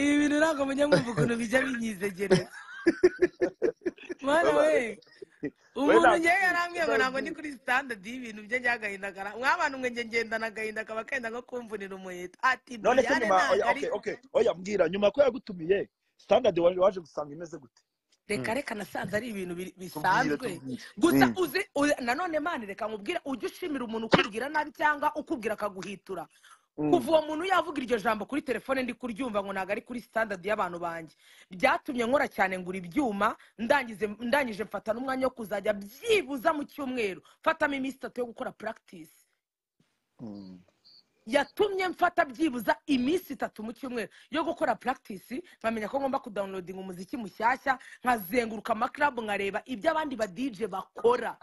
ibi bintu ntabwo mujya mwumva ukuntu bijya binyizegereza mwana baba- we we umuntu ngewe nakubwiye yarambwiye ngo ntabwo ndi sinabibwira kuri sitandadi y'ibintu bye by'agahindagara nk'abantu mwe nge ngendana agahinda kaba kenda nko kumvunira umuheto ati none se duyane nyuma ntabwo oya ari okay okay oya mbwira nyuma ko yagutumiye standard wari waje gusanga imeze gute reka reka nasanze ari ibintu bi- bisanzwe tubwire tubwire gusa Mm. uzi uzi- nanone mani reka nkubwire ujye ushimira umuntu ukubwira nabi cyangwa ukubwira akaguhitura Mm. kuva uwo muntu yavuga iryo jambo kuri telefone ndi kuryumva ngo ntabwo ari kuri sitandadi y'abantu banjye byatumye nkora cyane ngura ibyuma ndangize ndangije mfata n'umwanya wo kuzajya byibuza mu cyumweru mfatamo iminsi itatu yo gukora puragitisi Mm. yatumye mfata byibuza iminsi itatu mu cyumweru yo gukora puragitisi nkamenya ko ngomba kudawunilodinga umuziki mushyashya nkazenguruka amakarabu nkareba ibyo abandi badije bakora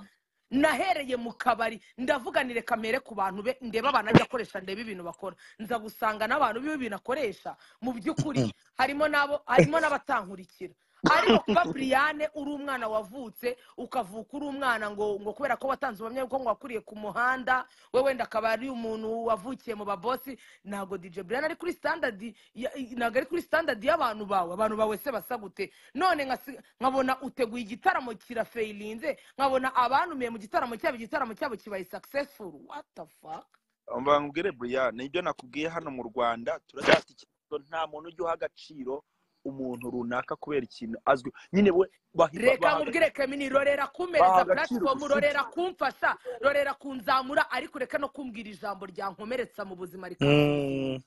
nahereye mu kabari ndavuganire kamere ku bantu be ndeba abantu ajya akoresha ndebe ibintu bakora nza gusanga n'abantu biwe ibintu akoresha mu by'ukuri harimo n'abo harimo n'abatankurikira ariko kuba buriyane uri umwana wavutse ukavuka uri umwana ngo ngo kubera ko watanze ubuhamya bw'uko ngo wakuriye ku muhanda we wenda akaba ari umuntu wavukiye mu babosi ntabwo dj buriyane ari kuri standardi ya- ntabwo ari kuri standardi y'abantu bawe abantu bawe se basa gute none nkasi- nkabona uteguye igitaramo kirafayirinze nkabona abantumiye mu gitaramo cyabo igitaramo cyabo kibaye successful what the fuck Umva nkubwire Brian nibyo nakubwiye hano mu Rwanda turacyafite ikibazo nta muntu ujya uha agaciro umuntu runaka kubera ikintu azwi nyine we bahi- ba- reka baha nkubwire Kemini rorera baha kumpereza agaciro puratifomu ubushuti rorera kumfasha rorera kunzamura ariko reka no kumbwira ijambo ryankomeretsa mu buzima rikansuzugura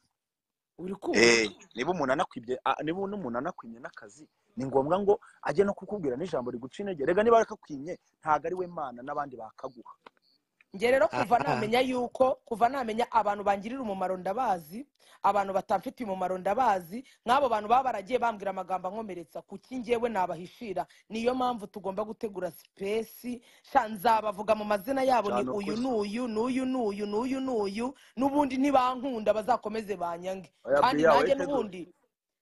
uri kumva Eh, niba umuntu anakwibye a- niba umuntu anakwimye n'akazi ni ngombwa ngo ajye no kukubwira n'ijambo riguca intege rega niba rakakwimye ntabwo ari we mana n'abandi bakaguha njye rero kuva aha namenya yuko kuva namenya abantu bangirira umumaro ndabazi abantu batamfitiye umumaro ndabazi nk'abo bantu baba baragiye bambwira amagambo ankomeretsa kuki njyewe nabahishira niyo mpamvu tugomba gutegura sipesi sha nzabavuga mu mazina yabo ni cyane uyu ukuri n'uyu n'uyu n'uyu n'uyu n'uyu n'ubundi nibankunda bazakomeze banyange oya kandi buriya wowe nanjye tegura n'ubundi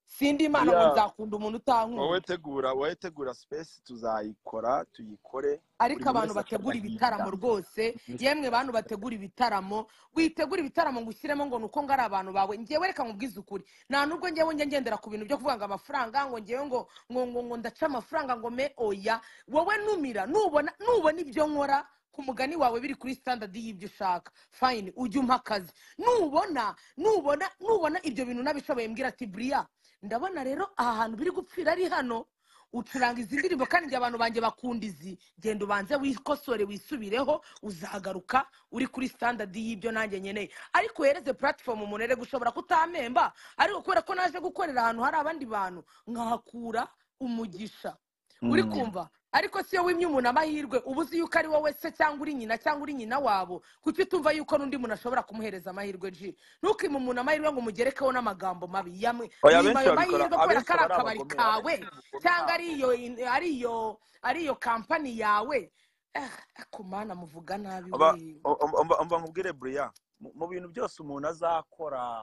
sindi imana ngo buriya nzakunda umuntu wowe utankunda tegura wowe tegura space tuzayikora tuyikore buri ariko muntu abantu wese bategura akazahirira ibitaramo rwose yemwe bantu bategura ibitaramo witegura ibitaramo ngo ushyiremo ngo ni uko ngo ari abantu bawe ngewe reka nkubwize ukuri nta nubwo ngewe njya ngendera ku bintu byo kuvuga ngo amafaranga ngo ngewe ngo ngo ngo ngo ndaca amafaranga ngo me oya wowe numira nubona nubona ibyo nkora ku mugani wawe biri kuri standard y'ibyo ushaka fayini ujye umpa akazi nubona nubona nubona ibyo bintu nabishoboye mbwira ati buriya ndabona rero aha hantu biri gupfira ari hano ucuranga izi ndirimbo kandi njye abantu banjye bakunda izi genda ubanze wikosore wisubireho uzagaruka uri kuri standard y'ibyo nanjye nkeneye ariko uhereze platform umuntu erega ushobora kutamemba ariko kubera ko naje gukorera ahantu hari abandi bantu nkahakura umugisha uri Mm. kumva ariko siyo wimye umuntu amahirwe uba uzi yuko ari wowe se cyangwa uri nyina cyangwa uri nyina wabo kuki utumva yuko n'undi muntu ashobora kumuhereza amahirwe ji ntukime umuntu amahirwe ngo umugerekeho n'amagambo mabi yamwe oya mwima abenshi ayo babikora mahirwe kubera abenshi ko ari aba akabari ari abagome abenshi kawe n'ubugome ni cyangwa ari abagome iyo ari iyo ari iyo kampani yawe Ah, ariko mana muvuga nabi aba we mba nkubwire buriya mu mu bintu byose umuntu azakora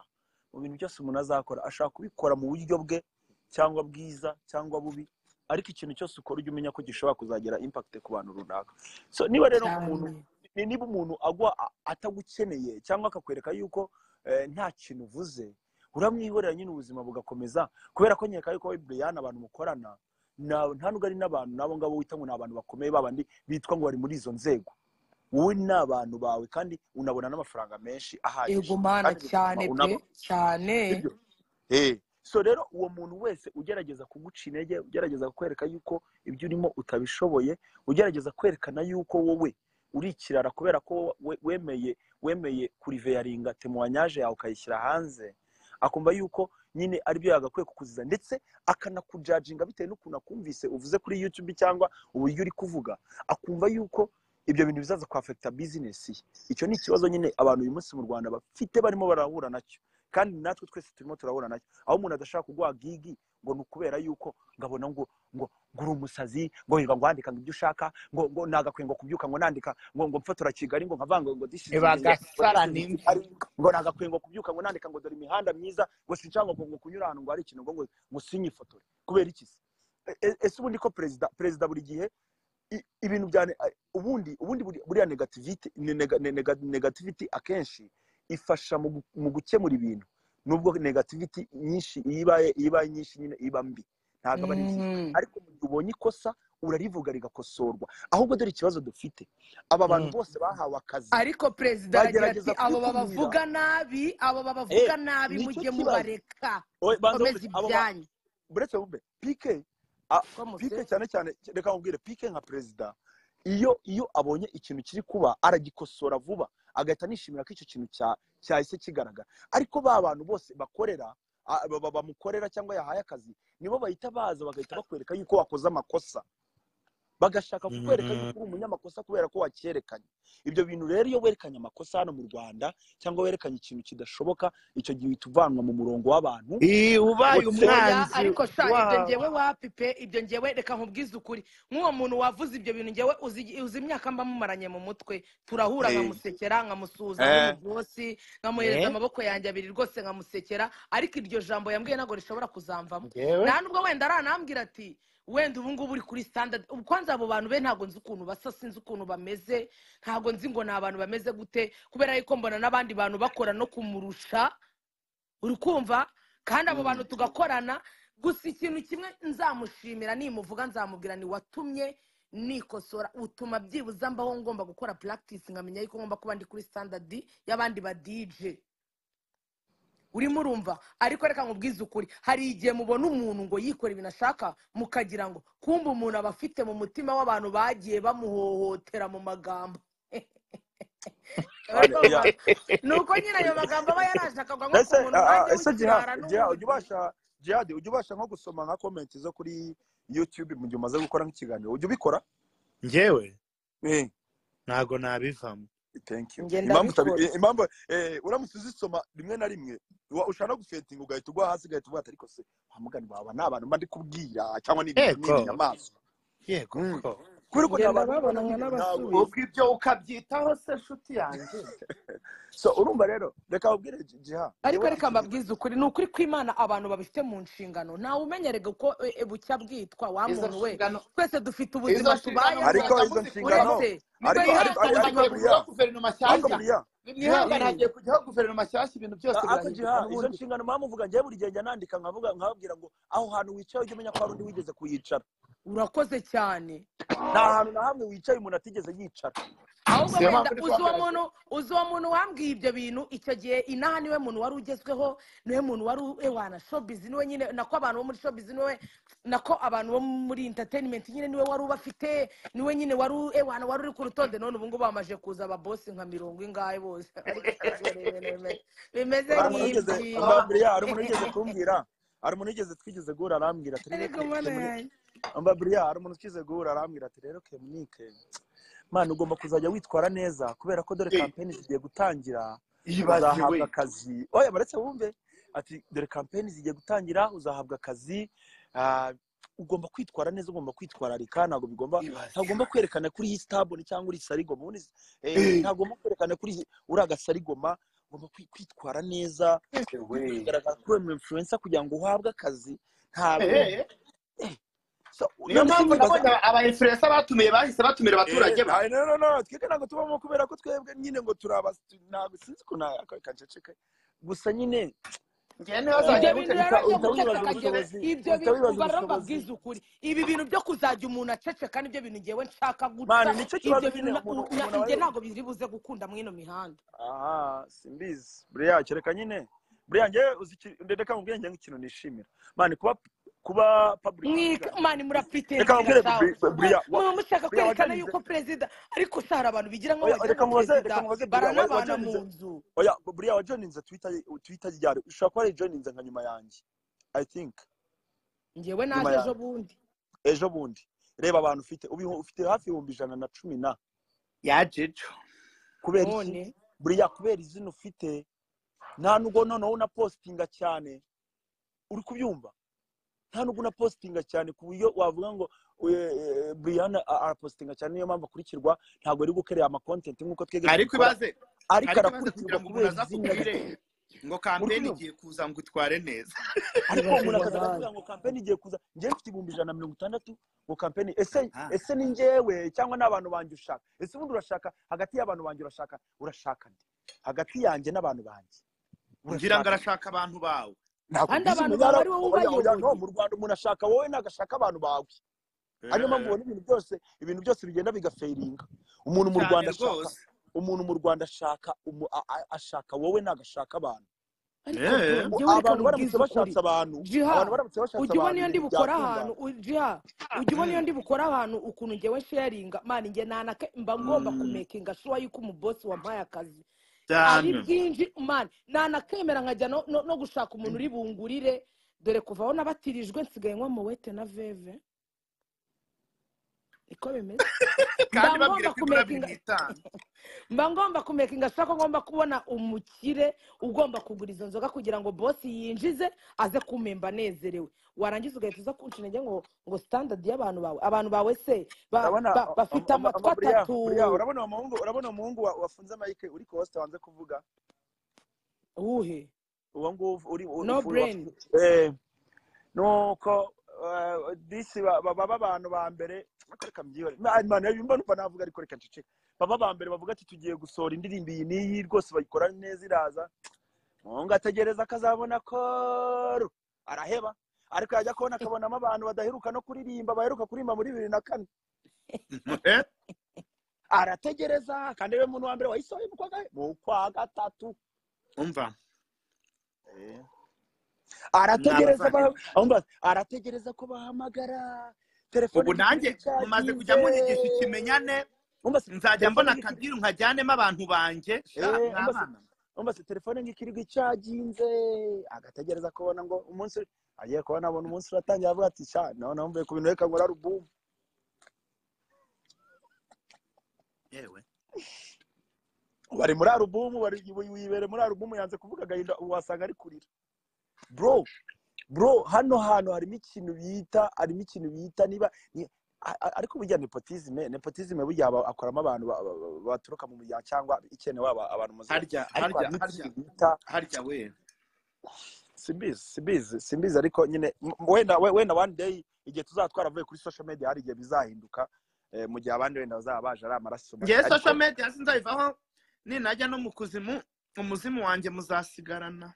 mu bintu byose umuntu azakora ashaka kubikora mu buryo bwe cyangwa bwiza cyangwa bubi ariko ikintu cyose ukora ujye umenya ko gishobora kuzagira impact ku bantu runaka so niba rero umuntu cyane ni- niba umuntu agwa a- atagukeneye cyangwa akakwereka yuko eh, nta kintu uvuze uramwihorera nyine ubuzima bugakomeza kubera ko nkeka yuko we buriyani abantu mukorana na- nta nubwo ari n'abantu n'abo ngabo wita ngo ni abantu bakomeye babandi bitwa ngo bari muri izo nzego wowe ni abantu bawe kandi unabona n'amafaranga menshi ahagije ego mana cyane kandi bigatuma pe unaba cyane sibyo Eh, so rero uwo muntu wese ugerageza kuguca intege ugerageza kukwereka yuko ibyo urimo utabishoboye ugerageza kwerekana yuko wowe uri ikirara kubera ko we- wemeye wemeye kuriveyaringa temuwanyaje yawe ukayishyira hanze akumva yuko nyine aribyo yagakwiye kukuziza ndetse akanakujaginga bitewe n'ukuntu akumvise uvuze kuri yutube cyangwa uburyo uri kuvuga akumva yuko ibyo bintu bizaza kwafekita bizinesi ye icyo ni ikibazo nyine abantu uyu munsi mu rwanda bafite barimo barahura nacyo kandi natwe twese turimo turabona nacyo aho umuntu adashaka kuguha gigi ngo ni ukubera yuko ngabona ngo ngo ngo uri umusazi ngo wirirwa ngo wandika ngo ibyo ushaka ngo ngo nagakwenga kubyuka ngo nandika ngo ngo mfotora kigali ngo nkavanga ngo this is Eba Kigali, ngo gasara this is nimbi. Kigali, ngo nagakwenga kubyuka ngo nandika ngo dore imihanda myiza ngo sinshaka ngo ngo kunyura ahantu ngo hari ikintu ngo ngo ngo sinyifotore kubera iki se E- e- ese ubundi ko perezida perezida buri gihe i- ibintu bya ne- a- ubundi ubundi buri- buriya negativity ne- nega- ne- nega- negativity akenshi ifasha mu gu- mu gukemura ibintu nubwo negativity nyinshi iyo ibaye iyo ibaye nyinshi nyine iba mbi ntabwo aba ari nziza Mhm. ariko mu gihe ubonye ikosa urarivuga rigakosorwa ahubwo dore ikibazo dufite aba bantu Mm. bose bahawe akazi ariko perezida aragira ati bagerageza abo kwikumira babavuga nabi abo babavuga Eh, nabi nicyo mujye kibazo mubareka Oye, banza mukomeze nkureke, abo ba- ibyanyu buretse bube pike a- ko pike musetse cyane cyane reka nkubwire pike nka perezida iyo iyo abonye ikintu kiri kuba aragikosora vuba agahita anishimira ko icyo kintu cya- cyahise kigaragara ariko ba bantu bose bakorera a- ba- ba- bamukorera cyangwa yahaye akazi nibo bahita baza bagahita bakwereka yuko wakoze amakosa bagashaka kukwereka yuko uri umunyamakosa kubera ko wakerekanye ibyo bintu rero iyo werekanye amakosa hano mu rwanda cyangwa werekanye ikintu kidashoboka icyo gihe uhita uvanwa mu murongo w'abantu Ii, ubaye ndetse oya umwanzi ariko sha ibyo wa ngewe wapipe ibyo ngewe reka nkubwize ukuri nk'uwo muntu wavuze ibyo bintu ngewe uzi uzi imyaka mba mumaranye mu mutwe turahura Eh, nkamusekera nkamusuhuza eh, nk'umugosi nkamuhereza Eh, amaboko yanjye abiri rwose nkamusekera ariko iryo jambo yambwiye ntabwo rishobora kuzamvamo ngewe nta nubwo wenda aranambwira ati wenda ubu ngubu uri kuri standard ubu kwanza abo bantu be ntabwo nzi ukuntu basa sinzi ukuntu bameze ntabwo nzi ngo ni abantu bameze gute kubera yuko mbona n'abandi bantu bakora no kumurusha uri kumva kandi abo mm, bantu tugakorana gusa ikintu kimwe nzamushimira nimuvuga nzamubwira ni watumye nikosora utuma byibuze mbaho ngomba gukora practice nkamenya yuko ngomba kuba ndi kuri standard y'abandi ba dj urimo urumva ariko reka nkubwize ukuri hari igihe mubona umuntu ngo yikore ibintu ashaka mukagira ngo kumbe umuntu aba afite mu mutima w'abantu bagiye bamuhohotera mu magambo ane, oya, ni uko nyine ayo oya. magambo aba yarashakaga nko ku ese muntu ah, nanjye ah, ese Jiha- w'ikirara Jiha, n'ubundi ujya ubasha jihadi ujya ubasha nko gusoma nka komenti zo kuri youtube mu gihe umaze gukora nk'ikiganiro ujya ubikora ngewe Eh, ntago nabivamo thank you njye impamvu utabi- ndabikora eh, impamvu eh, uramutse uzisoma rimwe na rimwe wa- ushobora no gufetinga ugahita ugwa hasi ugahita uvuga ati ariko se wa mugani wawe ni abantu mba ndi kubwira cyangwa ni ibintu ni yego inyamaswa yego Mm. ko kubera ko ni njye abantu ndababona bibona nk'ibintu nawe nkanabasubiza ubwo ibyo ukabyitaho se nshuti yanjye so urumva rero reka ubwire jiha ariko njyewe reka mfite mbabwize ukuri ni ukuri kw'imana abantu babifite mu nshingano ntawe umenya rega uko e, e, bucya bwitwa wa izo muntu we nshingano twese dufite izo ubuzima nshingano tubayeho ariko muzaza izo muzikuraho nshingano uretse nibwo ariko ariko yihanganira mwihangane ari- ariko hagiye buriya kuguraho guverinoma ariko nshyashya buriya jiha mwihangane hagiye kujyaho guverinoma nshyashya ibintu byose ariko birahinduka jiha izo n'ubundi nshingano mpamvu uvuga njyewe buri gihe njya nandika nkavuga nkababwira ngo aho hantu wicaye ujye umenya ko hari undi wigeze kuyicara urakoze cyane nta hantu na hamwe wicaye umuntu atigeze yicara ahubwo siyo wenda mpamvu ndi uzi uwo kuhagaragaza muntu uzi uwo muntu wambwiye ibyo bintu icyo gihe inaha niwe muntu wari ugezweho niwe muntu wari u- ewana shobizi niwe nyine nako abantu bo muri shobizi niwe nako abantu bo muri entertainment nyine niwe wari ubafite niwe nyine wari u- ewana wari uri ku rutonde none ubu ngubu bamaje kuza ababosi nka mirongo ingahe bose ariko sha hari ibintu bimeze bimeze hari umuntu wigeze nk'ibyibo mbabwira hari umuntu wigeze kumbwira hari umuntu wigeze twigeze guhura arambwira ati rero ariko mana kemuni yanjye mbabwira hari umuntu twigeze guhura arambwira ati rero kemunike mwana ugomba kuzajya witwara neza kubera ko dore kampeni zigiye gutangira ibaze we uzahabwa akazi oya baretse wumve ati dore kampeni zigiye gutangira uzahabwa akazi ah, ugomba kwitwara neza ugomba kwitwararika ntabwo bigomba ibaze ntagomba kwerekana kuri histabone cyangwa uri sarigoma ubundi eh, Eh, ntagomba kwerekana kuri uri agasarigoma ugomba kwi- kwitwara neza ewe ugomba kugaragara kuri umu influencer kugira ngo uhabwe akazi ntabwo Eh, eh, so, niyo none se mpamvu nibaza nabonye aba influencer batumiye bahise batumira Eh, abaturage ba nta- no, no, no, twebwe ntabwo tubamo kubera ko twebwe nyine ngo turaba ntabwo sinzi ko ntabwo kaceceka gusa nyine ngewe ibyo niba azajya bintu gute rero uhita byo nitwa uhita wibaza guceceka ngewe ibyo bintu ubushobozi uhita wibaza kuva rero ubushobozi mbabwize ukuri ibi bintu byo kuzajya umuntu aceceka nibyo bintu ngewe nshaka guca mani nicyo ibyo kibazo bintu nyine na- umuntu u- na- umuntu aba njye ayobewe ntabwo biri buze gukunda muri ino mihanda aha simbizi buriya kereka nyine buriya ngewe uzi iki- reka mubwire njye nk'ikintu nishimira mani kuba kuba public mwika figure mani reka murapitinzinga mubwire shawe buri- buriya wa- muba mushaka buriya kwerekana wajyanize yuko perezida ariko sara abantu bigira nkaho oya wagira reka ngo mubaze perezida reka mubaze buriya wa- baranabana mu wajyanize nzu oya buriya wajoninze twitter ye- twitter ryari ushobora kuba yarijoninze nka nyuma yanjye i think ngewe nyuma naje ejo yanjye bundi ejo bundi reba abantu ufite ubiho- ufite hafi ibihumbi ijana na cumi na yajejo kubera iki none buriya kubera izina ufite nta nubwo noneho unapositinga cyane uri kubyumva nta nubwo unapositinga cyane ku buryo wavuga ngo eh, Brianna a- arapositinga cyane niyo mpamvu akurikirwa ntabwo ari gukerera amakontenti nk'uko twebwe ariko tubikora ibaze ariko ariko ibaze kugira arakurikirwa ngo umuntu kubera aza izina rye akubwire ngo kampeni Urikubyumva? igiye kuza ngo itware neza ariko Ibaze umuntu akaza kubaza. akakubwira ngo kampeni igiye kuza njyewe mfite ibihumbi ijana na mirongo itandatu ngo kampeni ese Ah. ese ni njyewe cyangwa ni abantu banjye ushaka ese ubundi urashaka hagati y'abantu banjye urashaka urashaka nde hagati yanjye n'abantu banjye ngira ngo urashaka nde? arashaka abantu bawe ntabwo kandi abantu byiza umuntu bawe yara- ari wowe oya, oya, no, ubayoboye mu rwanda umuntu ashaka wowe ntabwo ashaka abantu bawe ariyo mpamvu Eh, ubona ibintu byose ibintu byose bigenda bigaferinga umuntu mu cyane rwanda ashaka rwose umuntu mu rwanda ashaka umu- a- a- ashaka wowe ntabwo ashaka abantu ariko Eh, U- njyewe reka abantu nkubwize baramutse ukuri bashatse abantu abantu jiha baramutse bashatse ujya ubona abantu iyo ndi ibintu bukora ahantu byatungana u- jiha ujya ubona iyo mm, ndi bukora ahantu ukuntu njyewe sharinga mani njye nanaka mba ngomba mm, kumekinga shuwa yuko umubosi wampaye akazi ari cyane bwinji mani nanakemera nkajya no, no, no gushaka umuntu uri bungurire dore kuva aho nabatirijwe nsigaye nywa mowete na veve niko bimeze kandi mba babwire ngomba ko igura biri mu kumekinga itanu mba ngomba kumekinga ashaka ko ngomba kubona umukire ugomba kugura izo nzoga kugira ngo bosi yinjize aze kumemba anezerewe warangiza ugahita uza kunca intege ngo ngo sitandadi y'abantu bawe abantu bawe se ba- urabona ba- bafite amatwi amaburiya atatu buriya urabona uwo muhungu urabona umuhungu wa- wafunze mike uri kosita wanze kuvuga uwuhe uwo nguwo uri no bureni uri nuko eh, disi ba- ba- baba abantu ba mbere ariko reka mbyihore Ma- manu, iyo mbona umva navuga ariko reka nceceke baba ba mbere bavuga ati tugiye gusohora indirimbo iyi n'iyi rwose bayikora neza iraza mungu ategereza akazabona koru araheba ariko yajya kubona akabonamo abantu badaheruka no kuririmba baheruka kuririmba muri bibiri na kane Eh, arategereza kandi we muntu wa mbere wayisohoye mu kwa gahe? mu kwa gatatu umva Eh. ni arategereza ba- abavandimwe ahubwo arategereza ko bahamagara telefone ubu ntikiri nanjye mumaze icaginze kujya munyigisha ikimenyane umva se nzajya telefone mbona nk'ikiri akadiru nkajyanemo abantu banjye sha eh umva se mwabana umva se telefone nk'ikiri icaginze agategereza kubona ngo umunsi uri- agiye kubona abona umunsi uratangira avuga ati sha none mvuye ku bintu reka nkora alubumu yewe bari muri alubumu bari wibere muri alubumu yanze kuvuga agahinda ubu wasanga ari kurira bro bro hano hantu harimo ikintu bita harimo ikintu bita niba ni- a- a- ariko burya nepotizime nepotizime burya aba- akoramo abantu ba- ba- ba- baturuka mu muryango cyangwa ikenewe aba- abantu muziranye harya harya ariko harimo harya ikintu bita harya we simbizi simbizi simbizi ariko nyine m- wenda we- wenda one day igihe tuzatwara avuye kuri social media hari igihe bizahinduka eh, mu gihe abandi wenda bazaba baje ari amaraso mabi ngewe social ariko media sinzayivaho ninajya no mu kuzimu umuzimu wanjye muzasigarana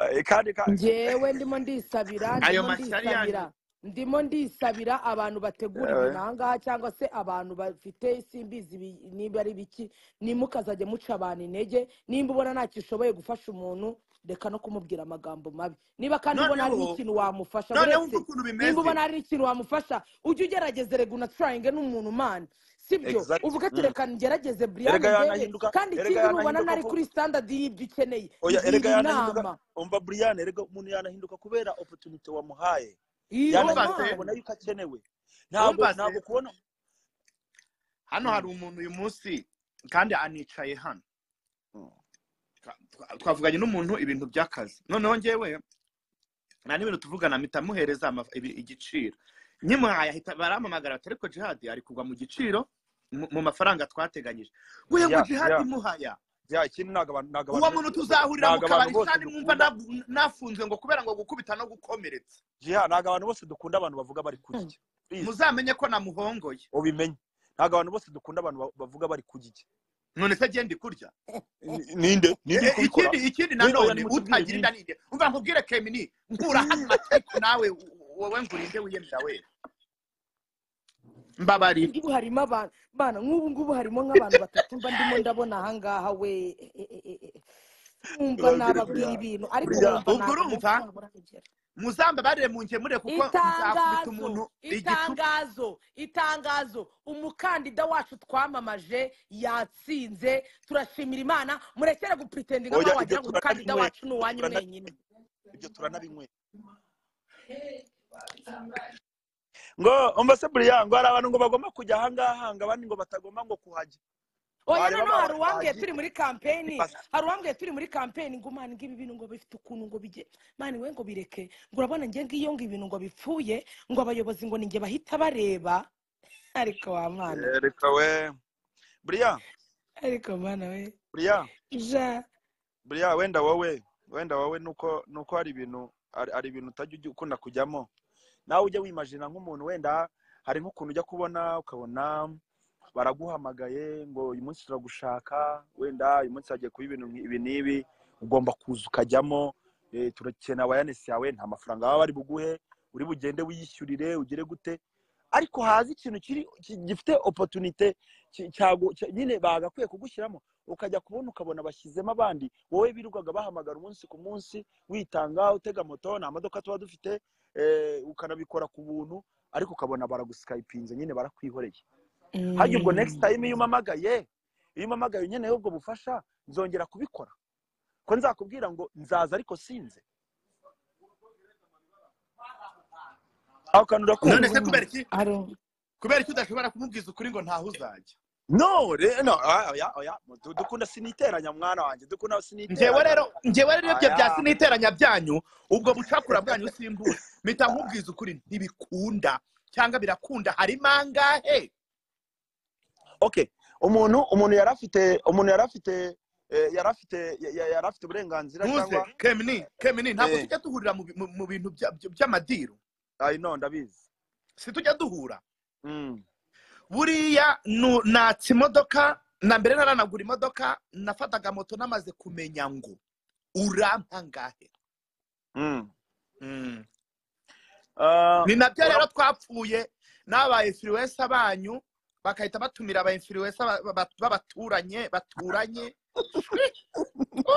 eh, kandi ka- njyewe ndimo ndisabira ayo ndimo mashyari yanyu ndisabira ndimo ndisabira abantu bategura yewe ibintu aha ngaha cyangwa se abantu bafite simbizi ibi- niba ari biki nimukazajya muca abantu intege nimba ubona ntacyo ushoboye gufasha umuntu reka no kumubwira amagambo mabi niba kandi ubona hari noneho n'ikintu wamufasha noneho umva buretse ukuntu nimba bimeze ubona hari n'ikintu wamufasha ujye ugerageza rega unacurayinge n'umuntu mani sibyo exact uvuga ati mm. reka ngerageze erega buriyane njyewe yanahinduka kandi erega ikindi nubona yanahinduka ntari ku kuri sitandadi y'ibyo ukeneye oya ngira erega yanahinduka inama umva brian erega umuntu yanahinduka kubera opportunity wamuhaye iyo yanahinduka wumvase mani akabona yuko akenewe ntabwo wumvase ntabwo kubona hano hari Mm, umuntu uyu munsi kandi anicaye hano mm. Twa- twa- twavuganye n'umuntu ibintu by'akazi noneho ngewe nta n'ibintu tuvugana mpita muhereza ama- ibi- igiciro nyimuhaye ahita baramamagara bati ariko jihadi ari kugwa mu giciro mu- mu mafaranga twateganyije we ngo ya jihadi ya imuhaya ya ikindi ntabwo abantu ntabwo uwo abantu bose muntu dukunda tuzahurira mu ntabwo abantu kabari bose shani mwumva dukunda nabu- nafunzwe ngo kubera ngo gukubita no gukomeretsa jiha ntabwo abantu bose dukunda abantu bavuga bari ku gike please muzamenye ko namuhongoye ubimenye ntabwo abantu bose dukunda abantu ba- bavuga bari ku gike none se agenda kurya Ni- ninde ninde E- uri e- kubikora ikindi ikindi Ni- oya nanone nimutubwire utagira inda ninde n'inde umva nkubwire kemini nkura hano matiku nawe u- wowe ngurinde wiyemera we mbabarira ngubu harimo abantu bana nk'ubu ngubu harimo nk'abantu batatu mba ndimo ndabona aha ngaha we e- e- e- e. mwumva urabwire nababwira buriya ibintu ariko buriya mwumva ubwo ntabwo umunsi urumva wabo urahagera muzambabarire mu nkemure kuko nzakubita itangazo umuntu igitugu itangazo itangazo umukandida wacu twamamaje yatsinze turashimira imana murekere gupritendinga oya nkaho ibyo wagira ngo umukandida turanabinyweye wacu ni ibyo uwanyu turana- mwenyine ibyo turanabinyweye ngo umva se buriya ngo hari abantu ngo bagomba kujya ahangaha ngo abandi ngo batagomba ngo kuhajya oya wareba noneho hari abantu uwambwiye bagiye. turi muri kampeni Basa- hari uwambwiye turi muri kampeni ngo mani ngibi bintu ngo bifite ukuntu ngo bijye mani we ngo bireke ngo urabona njye ngiyo ngo ibintu ngo bipfuye ngo abayobozi ngo ninjye bahita bareba ariko wa mwana we Eh, reka we buriya ariko mwana we buriya ja buriya wenda wowe wenda wowe nuko nuko hari ibintu hari hari ibintu utajya ujya ukunda kujyamo nawe ujya wimajina nk'umuntu wenda hari nk'ukuntu ujya kubona ukabona baraguhamagaye ngo uyu munsi turagushaka wenda uyu munsi hagiye kuba ibintu nk'ibi n'ibi ugomba kuza ukajyamo eh, turakenera awayanesi yawe nta mafaranga baba bari buguhe uri bugende wiyishyurire ugire gute ariko hazi ikintu kiri ki- gifite opotunite nyine bagakwiye kugushyiramo ukajya kubona ukabona bashyizemo abandi wowe birirwaga bahamagara umunsi ku munsi witanga utega moto nta modoka tuba dufite eh, ukanabikora ku buntu ariko ukabona baragusikayipinze nyine barakwihoreye hajya ubwo next time iyo umamagaye iyo umamagaye nkeneye ubwo bufasha nzongera kubikora ko nzakubwira ngo nzaza ariko sinze aho kantu none urakumva se kubera iki ari kubera iki udashobora kumubwiza ukuri ngo ntaho uzajya no re- no ah, oya oya du- dukunda siniteranya mwana wanjye dukunda ngewe siniteranya rero ngewe rero iyo byo Aya. byasi n'iteranya byanyu ubwo bucakura bwanyu simbura mpita nkubwiza ukuri ntibikunda cyangwa birakunda harimo angahe okay umuntu umuntu yari afite umuntu yari afite eh, yari afite ya- ya- yari afite uburenganzira ntuze cyangwa kemini kemini ntabwo eh, tujya duhurira mu bi- mu- mu bintu bya- bya- by'amadiru ayi no ndabizi si tujya duhura Mm, buriya nu- natsa imodoka na mbere naranagura imodoka nafataga moto namaze kumenya ngo urampa angahe mm. Mm. Ah, ni nabyo ura- rero twapfuye n'aba influencer banyu bagahita batumira aba influencer ba- ba- ba- b'abaturanye baturanye ah, ba- kuko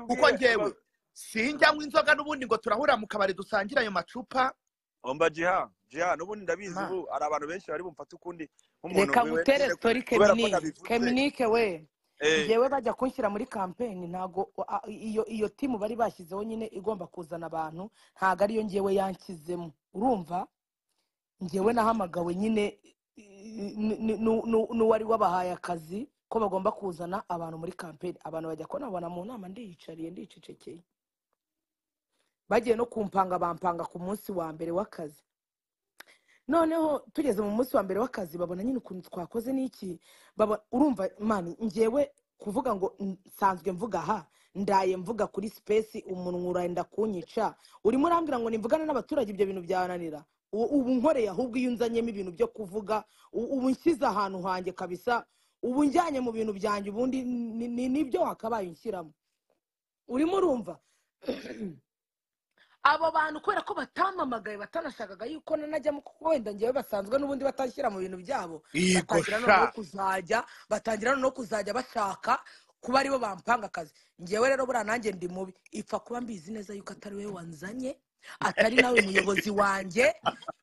babwiye ngewe ba- sinjyanywa inzoga n'ubundi ngo turahura mu kabari dusangire ayo macupa omba jiha jiha n'ubundi ndabizi Ma, ubu hari abantu benshi bari bumfata ukundi nk'umuntu reka wewe ngutere nyine sitori kubera ko keminike nabivuze keminike we eh, ngewe bajya kunshyira muri kampeni ntabwo a- iyo iyo timu bari bashyizeho nyine igomba kuzana abantu ntabwo ariyo ngewe yanshyizemo urumva ngewe nahamagawe nyine i- i- ni- ni- ni- n'uwari wabahaye akazi ko bagomba kuzana abantu muri kampeni abantu bajya kubona mu nama ndiyicariye ndicecekeye bagiye no kumpanga bampanga ku munsi wa mbere w'akazi noneho tugeze mu munsi wa mbere w'akazi babona nyine ukuntu twakoze n'iki baba- urumva mani ngewe kuvuga ngo n- nsanzwe mvuga aha ndaye mvuga kuri sipesi umunwa urenda kunyica urimo urambwira ngo nimvugane n'abaturage ibyo bintu byananira U- ubu nkoreye ahubwo iyo unzanyemo ibintu byo kuvuga u- ubu nshyize ahantu hanjye kabisa ubu njyanye mu bintu byanjye ubundi ni- ni- nibyo wakabaye unshyiramo urimo urumva abo bantu kubera ko batamamagaye batanashakaga yuko nanajyamo kuko wenda ngewe basanzwe n'ubundi batashyira mu bintu byabo yego batangira noneho sha kuzajya batangira noneho kuzajya bashaka kuba aribo bampanga akazi ngewe rero buriya nanjye ndi mubi ipfa kuba mbizi neza yuko atari wowe wanzanye atari nawe muyobozi wanjye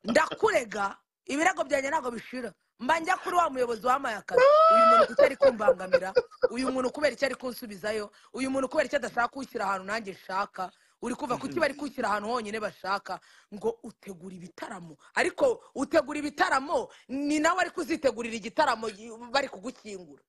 ndakurega ibirego byanjye ntabwo bishira mba njya kuri wa muyobozi wampaye akazi uyu muntu kuko ari kumbangamira uyu muntu kubera icyo ari kunsubizayo uyu muntu kubera icyo adashaka kunshyira ahantu nanjye nshaka uri kuva kuki bari kunshyira ahantu honyine bashaka ngo utegura ibitaramo ariko utegura ibitaramo ni nawe ari kuzitegurira igitaramo gi- bari kugukingura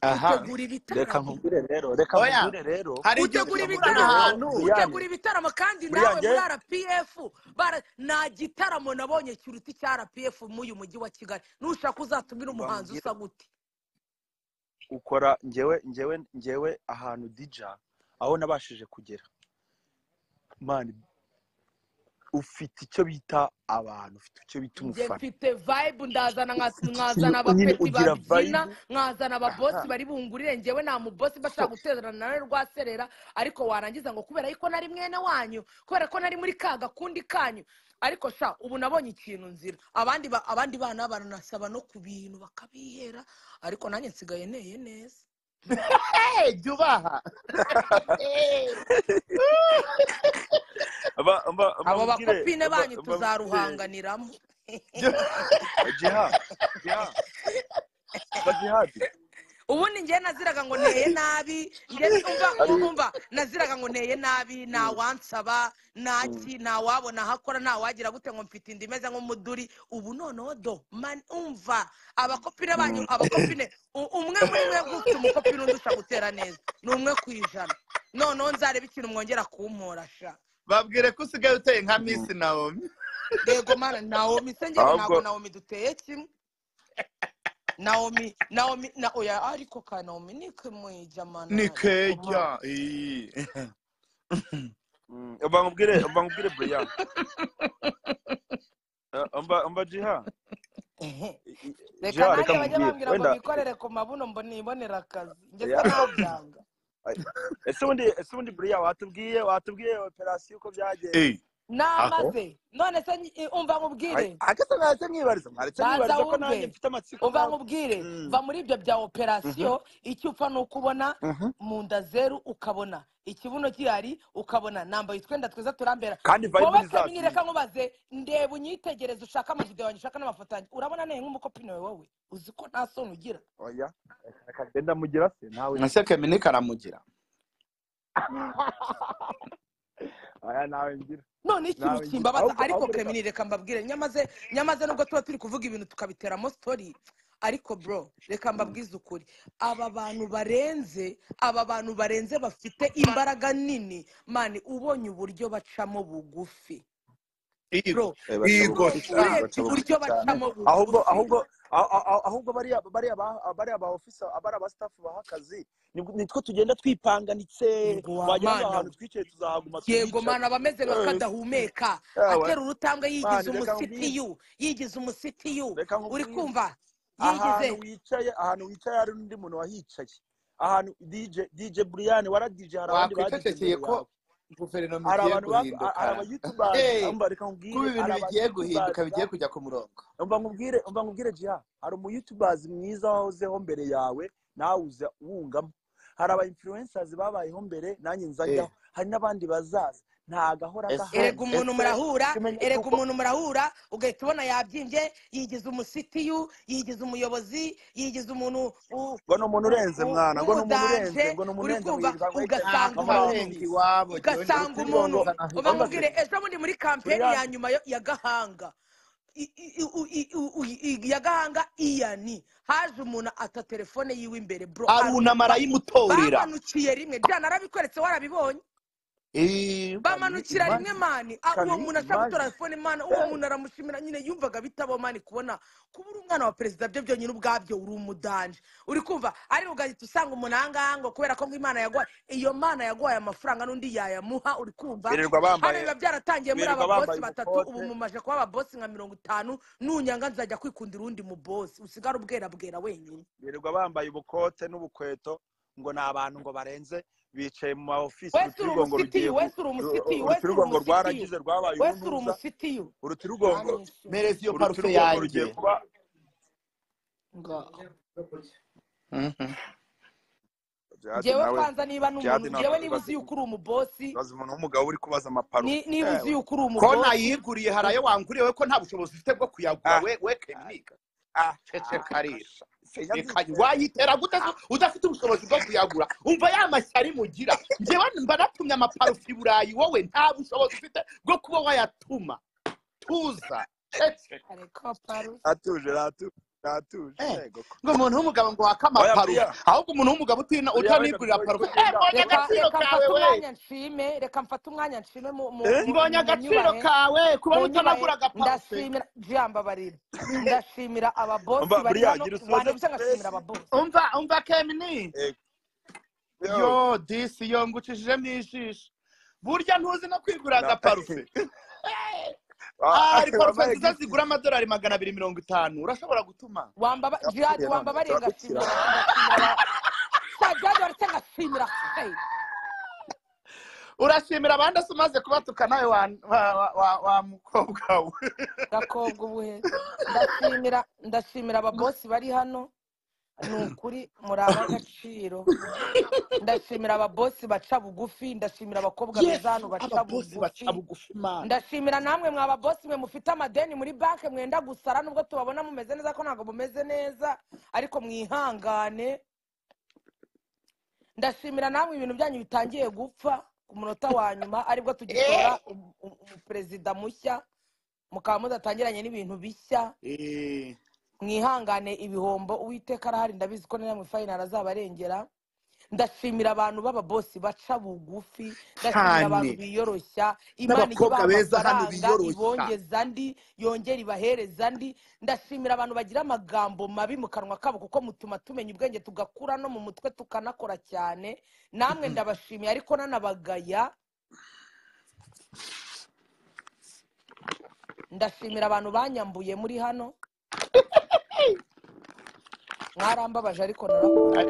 aha utegura reka ibitaramo nkubwire rero reka oya nkubwire rero hari igihe utegura reka dushingurana nkubwire ibitaramo ahantu rero buriyane utegura ibitaramo kandi nawe buriyane muri rpf bara- nta gitaramo nabonye kiruta icya rpf muri uyu mujyi wa kigali nushaka uzatumira umuhanzi bambwira usa gute ukora ngewe ngewe ngewe ahantu dija aho nabashije kugera mani ufite icyo bita abantu ufite icyo bita njye umufana mfite vibe ndazana nka- Iyo nkazana nyine abapeti ugira babyina vayibu nkazana aha ababosi bari bungurire njyewe nta mubosi mba nshaka guterana nawe rwaserera ariko warangiza ngo kubera yuko nari mwene wanyu kubera ko nari muri ka gakundi kanyu ariko sha ubu nabonye ikintu nzira abandi ba- abandi bana baranasaba no ku bintu bakabihera ariko nanjye nsigaye neye neza Hey, jya ubaha mba mba mba abo mubwire bakopine mba banyu mba mubwire tuzaruhanganiramo Jya- jiha jiha mba jihadi ubundi njyewe naziraga ngo nteye nabi njye umva Ari- umva naziraga ngo nteye nabi ntawansaba ntaki ntawabona aho akora ntawagira gute ngo mfite inda imeze nk'umuduri ubu noneho do mani umva abakopine banyu abakopine u- umwe muri mwebwe ufite umukopine undi gutera neza ni umwe ku ijana noneho nzareba ikintu mwongera kumpora sha babwire ko usigaye uteye nka misi nawe yego mana nawomi se njyewe ntabwo Ahubwo- nawomi duteye kimwe nawomi nawomi na oya ariko ka nawomi nikimwija ni mana kejya Mm, mba nkubwire mba nkubwire brian Eh, mba mba jiha Ehe. I- I- reka jiha reka nanjye bajye nkubwire bambwira ngo wenda bikorere ku mabuno mbo nibonera akazi njye Ya. se naho byanga Ay- ese ubundi ese ubundi brian watubwiye watubwiye operasiyo uko byagenze aho namaze none se nyi- i- umva Ay, nkubwire akese naretse mwibariza naretse banza mwibariza ko nanjye wumve mfite amatsiko umva nawe nkubwire Mm, va muri ibyo bya mhm, operasiyo icyo upfa ni uko ubona mhm. mu nda zeru ukabona ikibuno gihari ukabona nambaye utwenda twiza turambera kandi vibe wowe ni za kamini reka zindi nkubaze ndeba unyitegereze ushaka amavidewo yanjye ushaka n'amafoto yanjye urabona neye nk'umukopine wawe wowe uzi ko nta soni ugira oya reka genda mugira se nawe ese kemini karamugira oya nawe ngira none ikintu nawe ngira kimbabaza ahubwo ariko ahubwo reka kemini reka mbabwire nyamaze nyamaze nubwo tuba turi kuvuga ibintu tukabiteramo story ariko bro reka mbabwize ukuri aba bantu barenze aba bantu barenze bafite imbaraga nini mani ubonye uburyo bacamo bugufi bro Eh, baca Igo bugufi bro sha cyane urebye baca bugufi uburyo cyane bacamo ahubwo bugufi ahubwo a- a- a- ahubwo bariya bariya ba bariya ba ofisa bariya ba staff baha akazi nibwo- nitwo tugenda twipanganitse yego wa wagira ngo mana ahantu we twicaye tuzahaguma yego tuhicare mani aba ameze yes bakadahumeka yawe atera urutambwe yigize mani reka nkubwire umusitiyu yigize umusitiyu reka uri nkubwire kumva ahantu yigize wicaye ahantu wicaye hari n'undi muntu wahicaye ahantu dj dj brian wara dj hari abandi ba dj wakwicecekeye imbere ko yawe guverinoma hari igiye abantu bak- guhinduka hari aba youtubers Eh, umva reka kuba nkubwire ibintu hari aba bigiye guhinduka youtubers bigiye kujya ku murongo umva nkubwire umva nkubwire jiha hari umu youtubers mwiza wahozeho mbere yawe nawe uza wungamo hari aba influencers babayeho mbere nanjye Eh, nzajyaho hari n'abandi bazaza ntagahora ese erega gahari umuntu ese murahura ikimenya erega cy'uko umuntu murahura ugahita ubona yabyimbye yigize umusitiyu yigize umuyobozi yigize umuntu u- ngo ni umuntu u- urenze u- mwana ngo ni umuntu w'umudanje urenze ngo ni umuntu uri urenze kumva wirirwa ngo ugasanga yicaye umuntu ntakarenga iwabo jyewe nka muri office ndi ugasanga umuntu kuri bongo ngo uba ntanahita umva se nkubwire ejo bundi muri kampeni buriyani ya nyuma yo- ya gahanga I- i- u- i- u- i- i- ya gahanga iyani haje umuntu ata telefone yiwe imbere bro arunama arumva arayimutorera bamanukiye rimwe bya narabikweretse warabibonye Eh, mani bamanukira rimwe imagine mani Ah, uwo kami muntu ashaka gutora imagine telefone mana uwo Eh, muntu aramushimira nyine yumvaga bitabo mani kubona kuba uri umwana wa perezida byo byonyine ubwabyo uri umudanje uri kumva ari ugahita usanga umuntu ahangaha ngo kubera ko nk'imana yaguhaye iyo mana yaguhaye amafaranga n'undi yayamuha uri kumva birirwa hano bambaye biba byaratangiye muri birirwa ababosi bambaye batatu ubu ubukote mumaje kuba ababosi nka mirongo itanu nunyanga nzajya kwikundira undi mubosi usigare ubwera bwera wenyine birirwa bambaye ubukote n'ubukweto ngo ni abantu ngo barenze bicaye mu ma ofisi wese uri urutirigongo rugiye umusitiyu gu- wese uri ru- umusitiyu wese uri ru- urutirigongo umusitiyu rwaragize rwabaye wese uri uruntuza umusitiyu urutirigongo byanyishe mpereza iyo parufe urutirigongo rugiye yanjye kuba ngaho Mhm. jihadi njyewe nawe kwanza niba ni jihadi umuntu nawe njyewe niba ibaze uzi yuko uri umubosi ibaze umuntu w'umugabo uri kubaza amaparufe ni- niba uzi yewe yuko uri ko umubosi nayiguriye hari ayo wanguriye we ko nta bushobozi ufite bwo kuyagura ah we we ah keminika ah ceceka ah, rero sha senya reka ndizera wayitera gute ah se udafite ubushobozi bwo kuyagura umva ya mashyari mugira njyewe mba natumye amaparufe i burayi wowe nta bushobozi ufite bwo kuba wayatuma tuza ceceka ariko parufe atuje ratuje ratuje Eh, yego ko ngo umuntu w'umugabo ngo wake oya amaparufe buriya ahubwo umuntu w'umugabo utina- buriya wenda utanigurira before parufe eh, tugenda mbonye reka reka agaciro kawe mfate we umwanya nshime reka mfate umwanya nshime mu mu eh mu mbonye mu agaciro nyubahe kawe kuba mu nyubahe utanagura agaparufe ndashimira jamba barira ndashimira ababosi umva bari buriya hano gira usoze wandebye ngashimira space ababosi umva umva kemini eh yo yo disi yo ngucishijemo ijisho burya ntuzi no kwigura na agaparufe Ah, hari parufe wabaye nziza gifted zigura amadolari magana abiri mirongo itanu urashobora gutuma wamba jihadi yapfuye wamba none bariye turakukira ngashimira aba- ngashimira aba- sha jihadi baretse ngashimira hey. urashimira abandi se umaze kubatuka nawe wa wa- wa- wa- wa mukobwa we gakobwa ubuhe ndashimira ndashimira ababosi bari hano ni ukuri muri ab'agaciro ndashimira ababosi baca bugufi ndashimira abakobwa beza yesu hano baca ababosi baca bugufi bugufi imana ndashimira namwe mwa babosi mwe mufite amadeni muri banki mwenda gusara nubwo tubabona mumeze neza ko ntabwo mumeze neza ariko mwihangane ndashimira namwe ibintu byanyu bitangiye gupfa ku munota wa nyuma aribwo tugitora umu- umu- umuperezida mushya mukaba mudatangiranye n'ibintu bishya Eh, mwihangane ibihombo uwiteka arahari ndabizi ko na namwe fayinari azabarengera ndashimira abantu b'ababosi baca bugufi ndashimira abantu cyane biyoroshya imana n'abakobwa ibaha beza hano amafaranga biyoroshya ibongeza andi yongera ibahereza andi ndashimira abantu bagira amagambo mabi mu kanwa kabo kuko mutuma tumenya ubwenge tugakura no mu mutwe tukanakora cyane namwe ndabashimiye ariko nanabagaya ndashimira abantu banyambuye muri hano mwarambabaje ariko narakubaha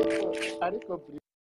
ariko ariko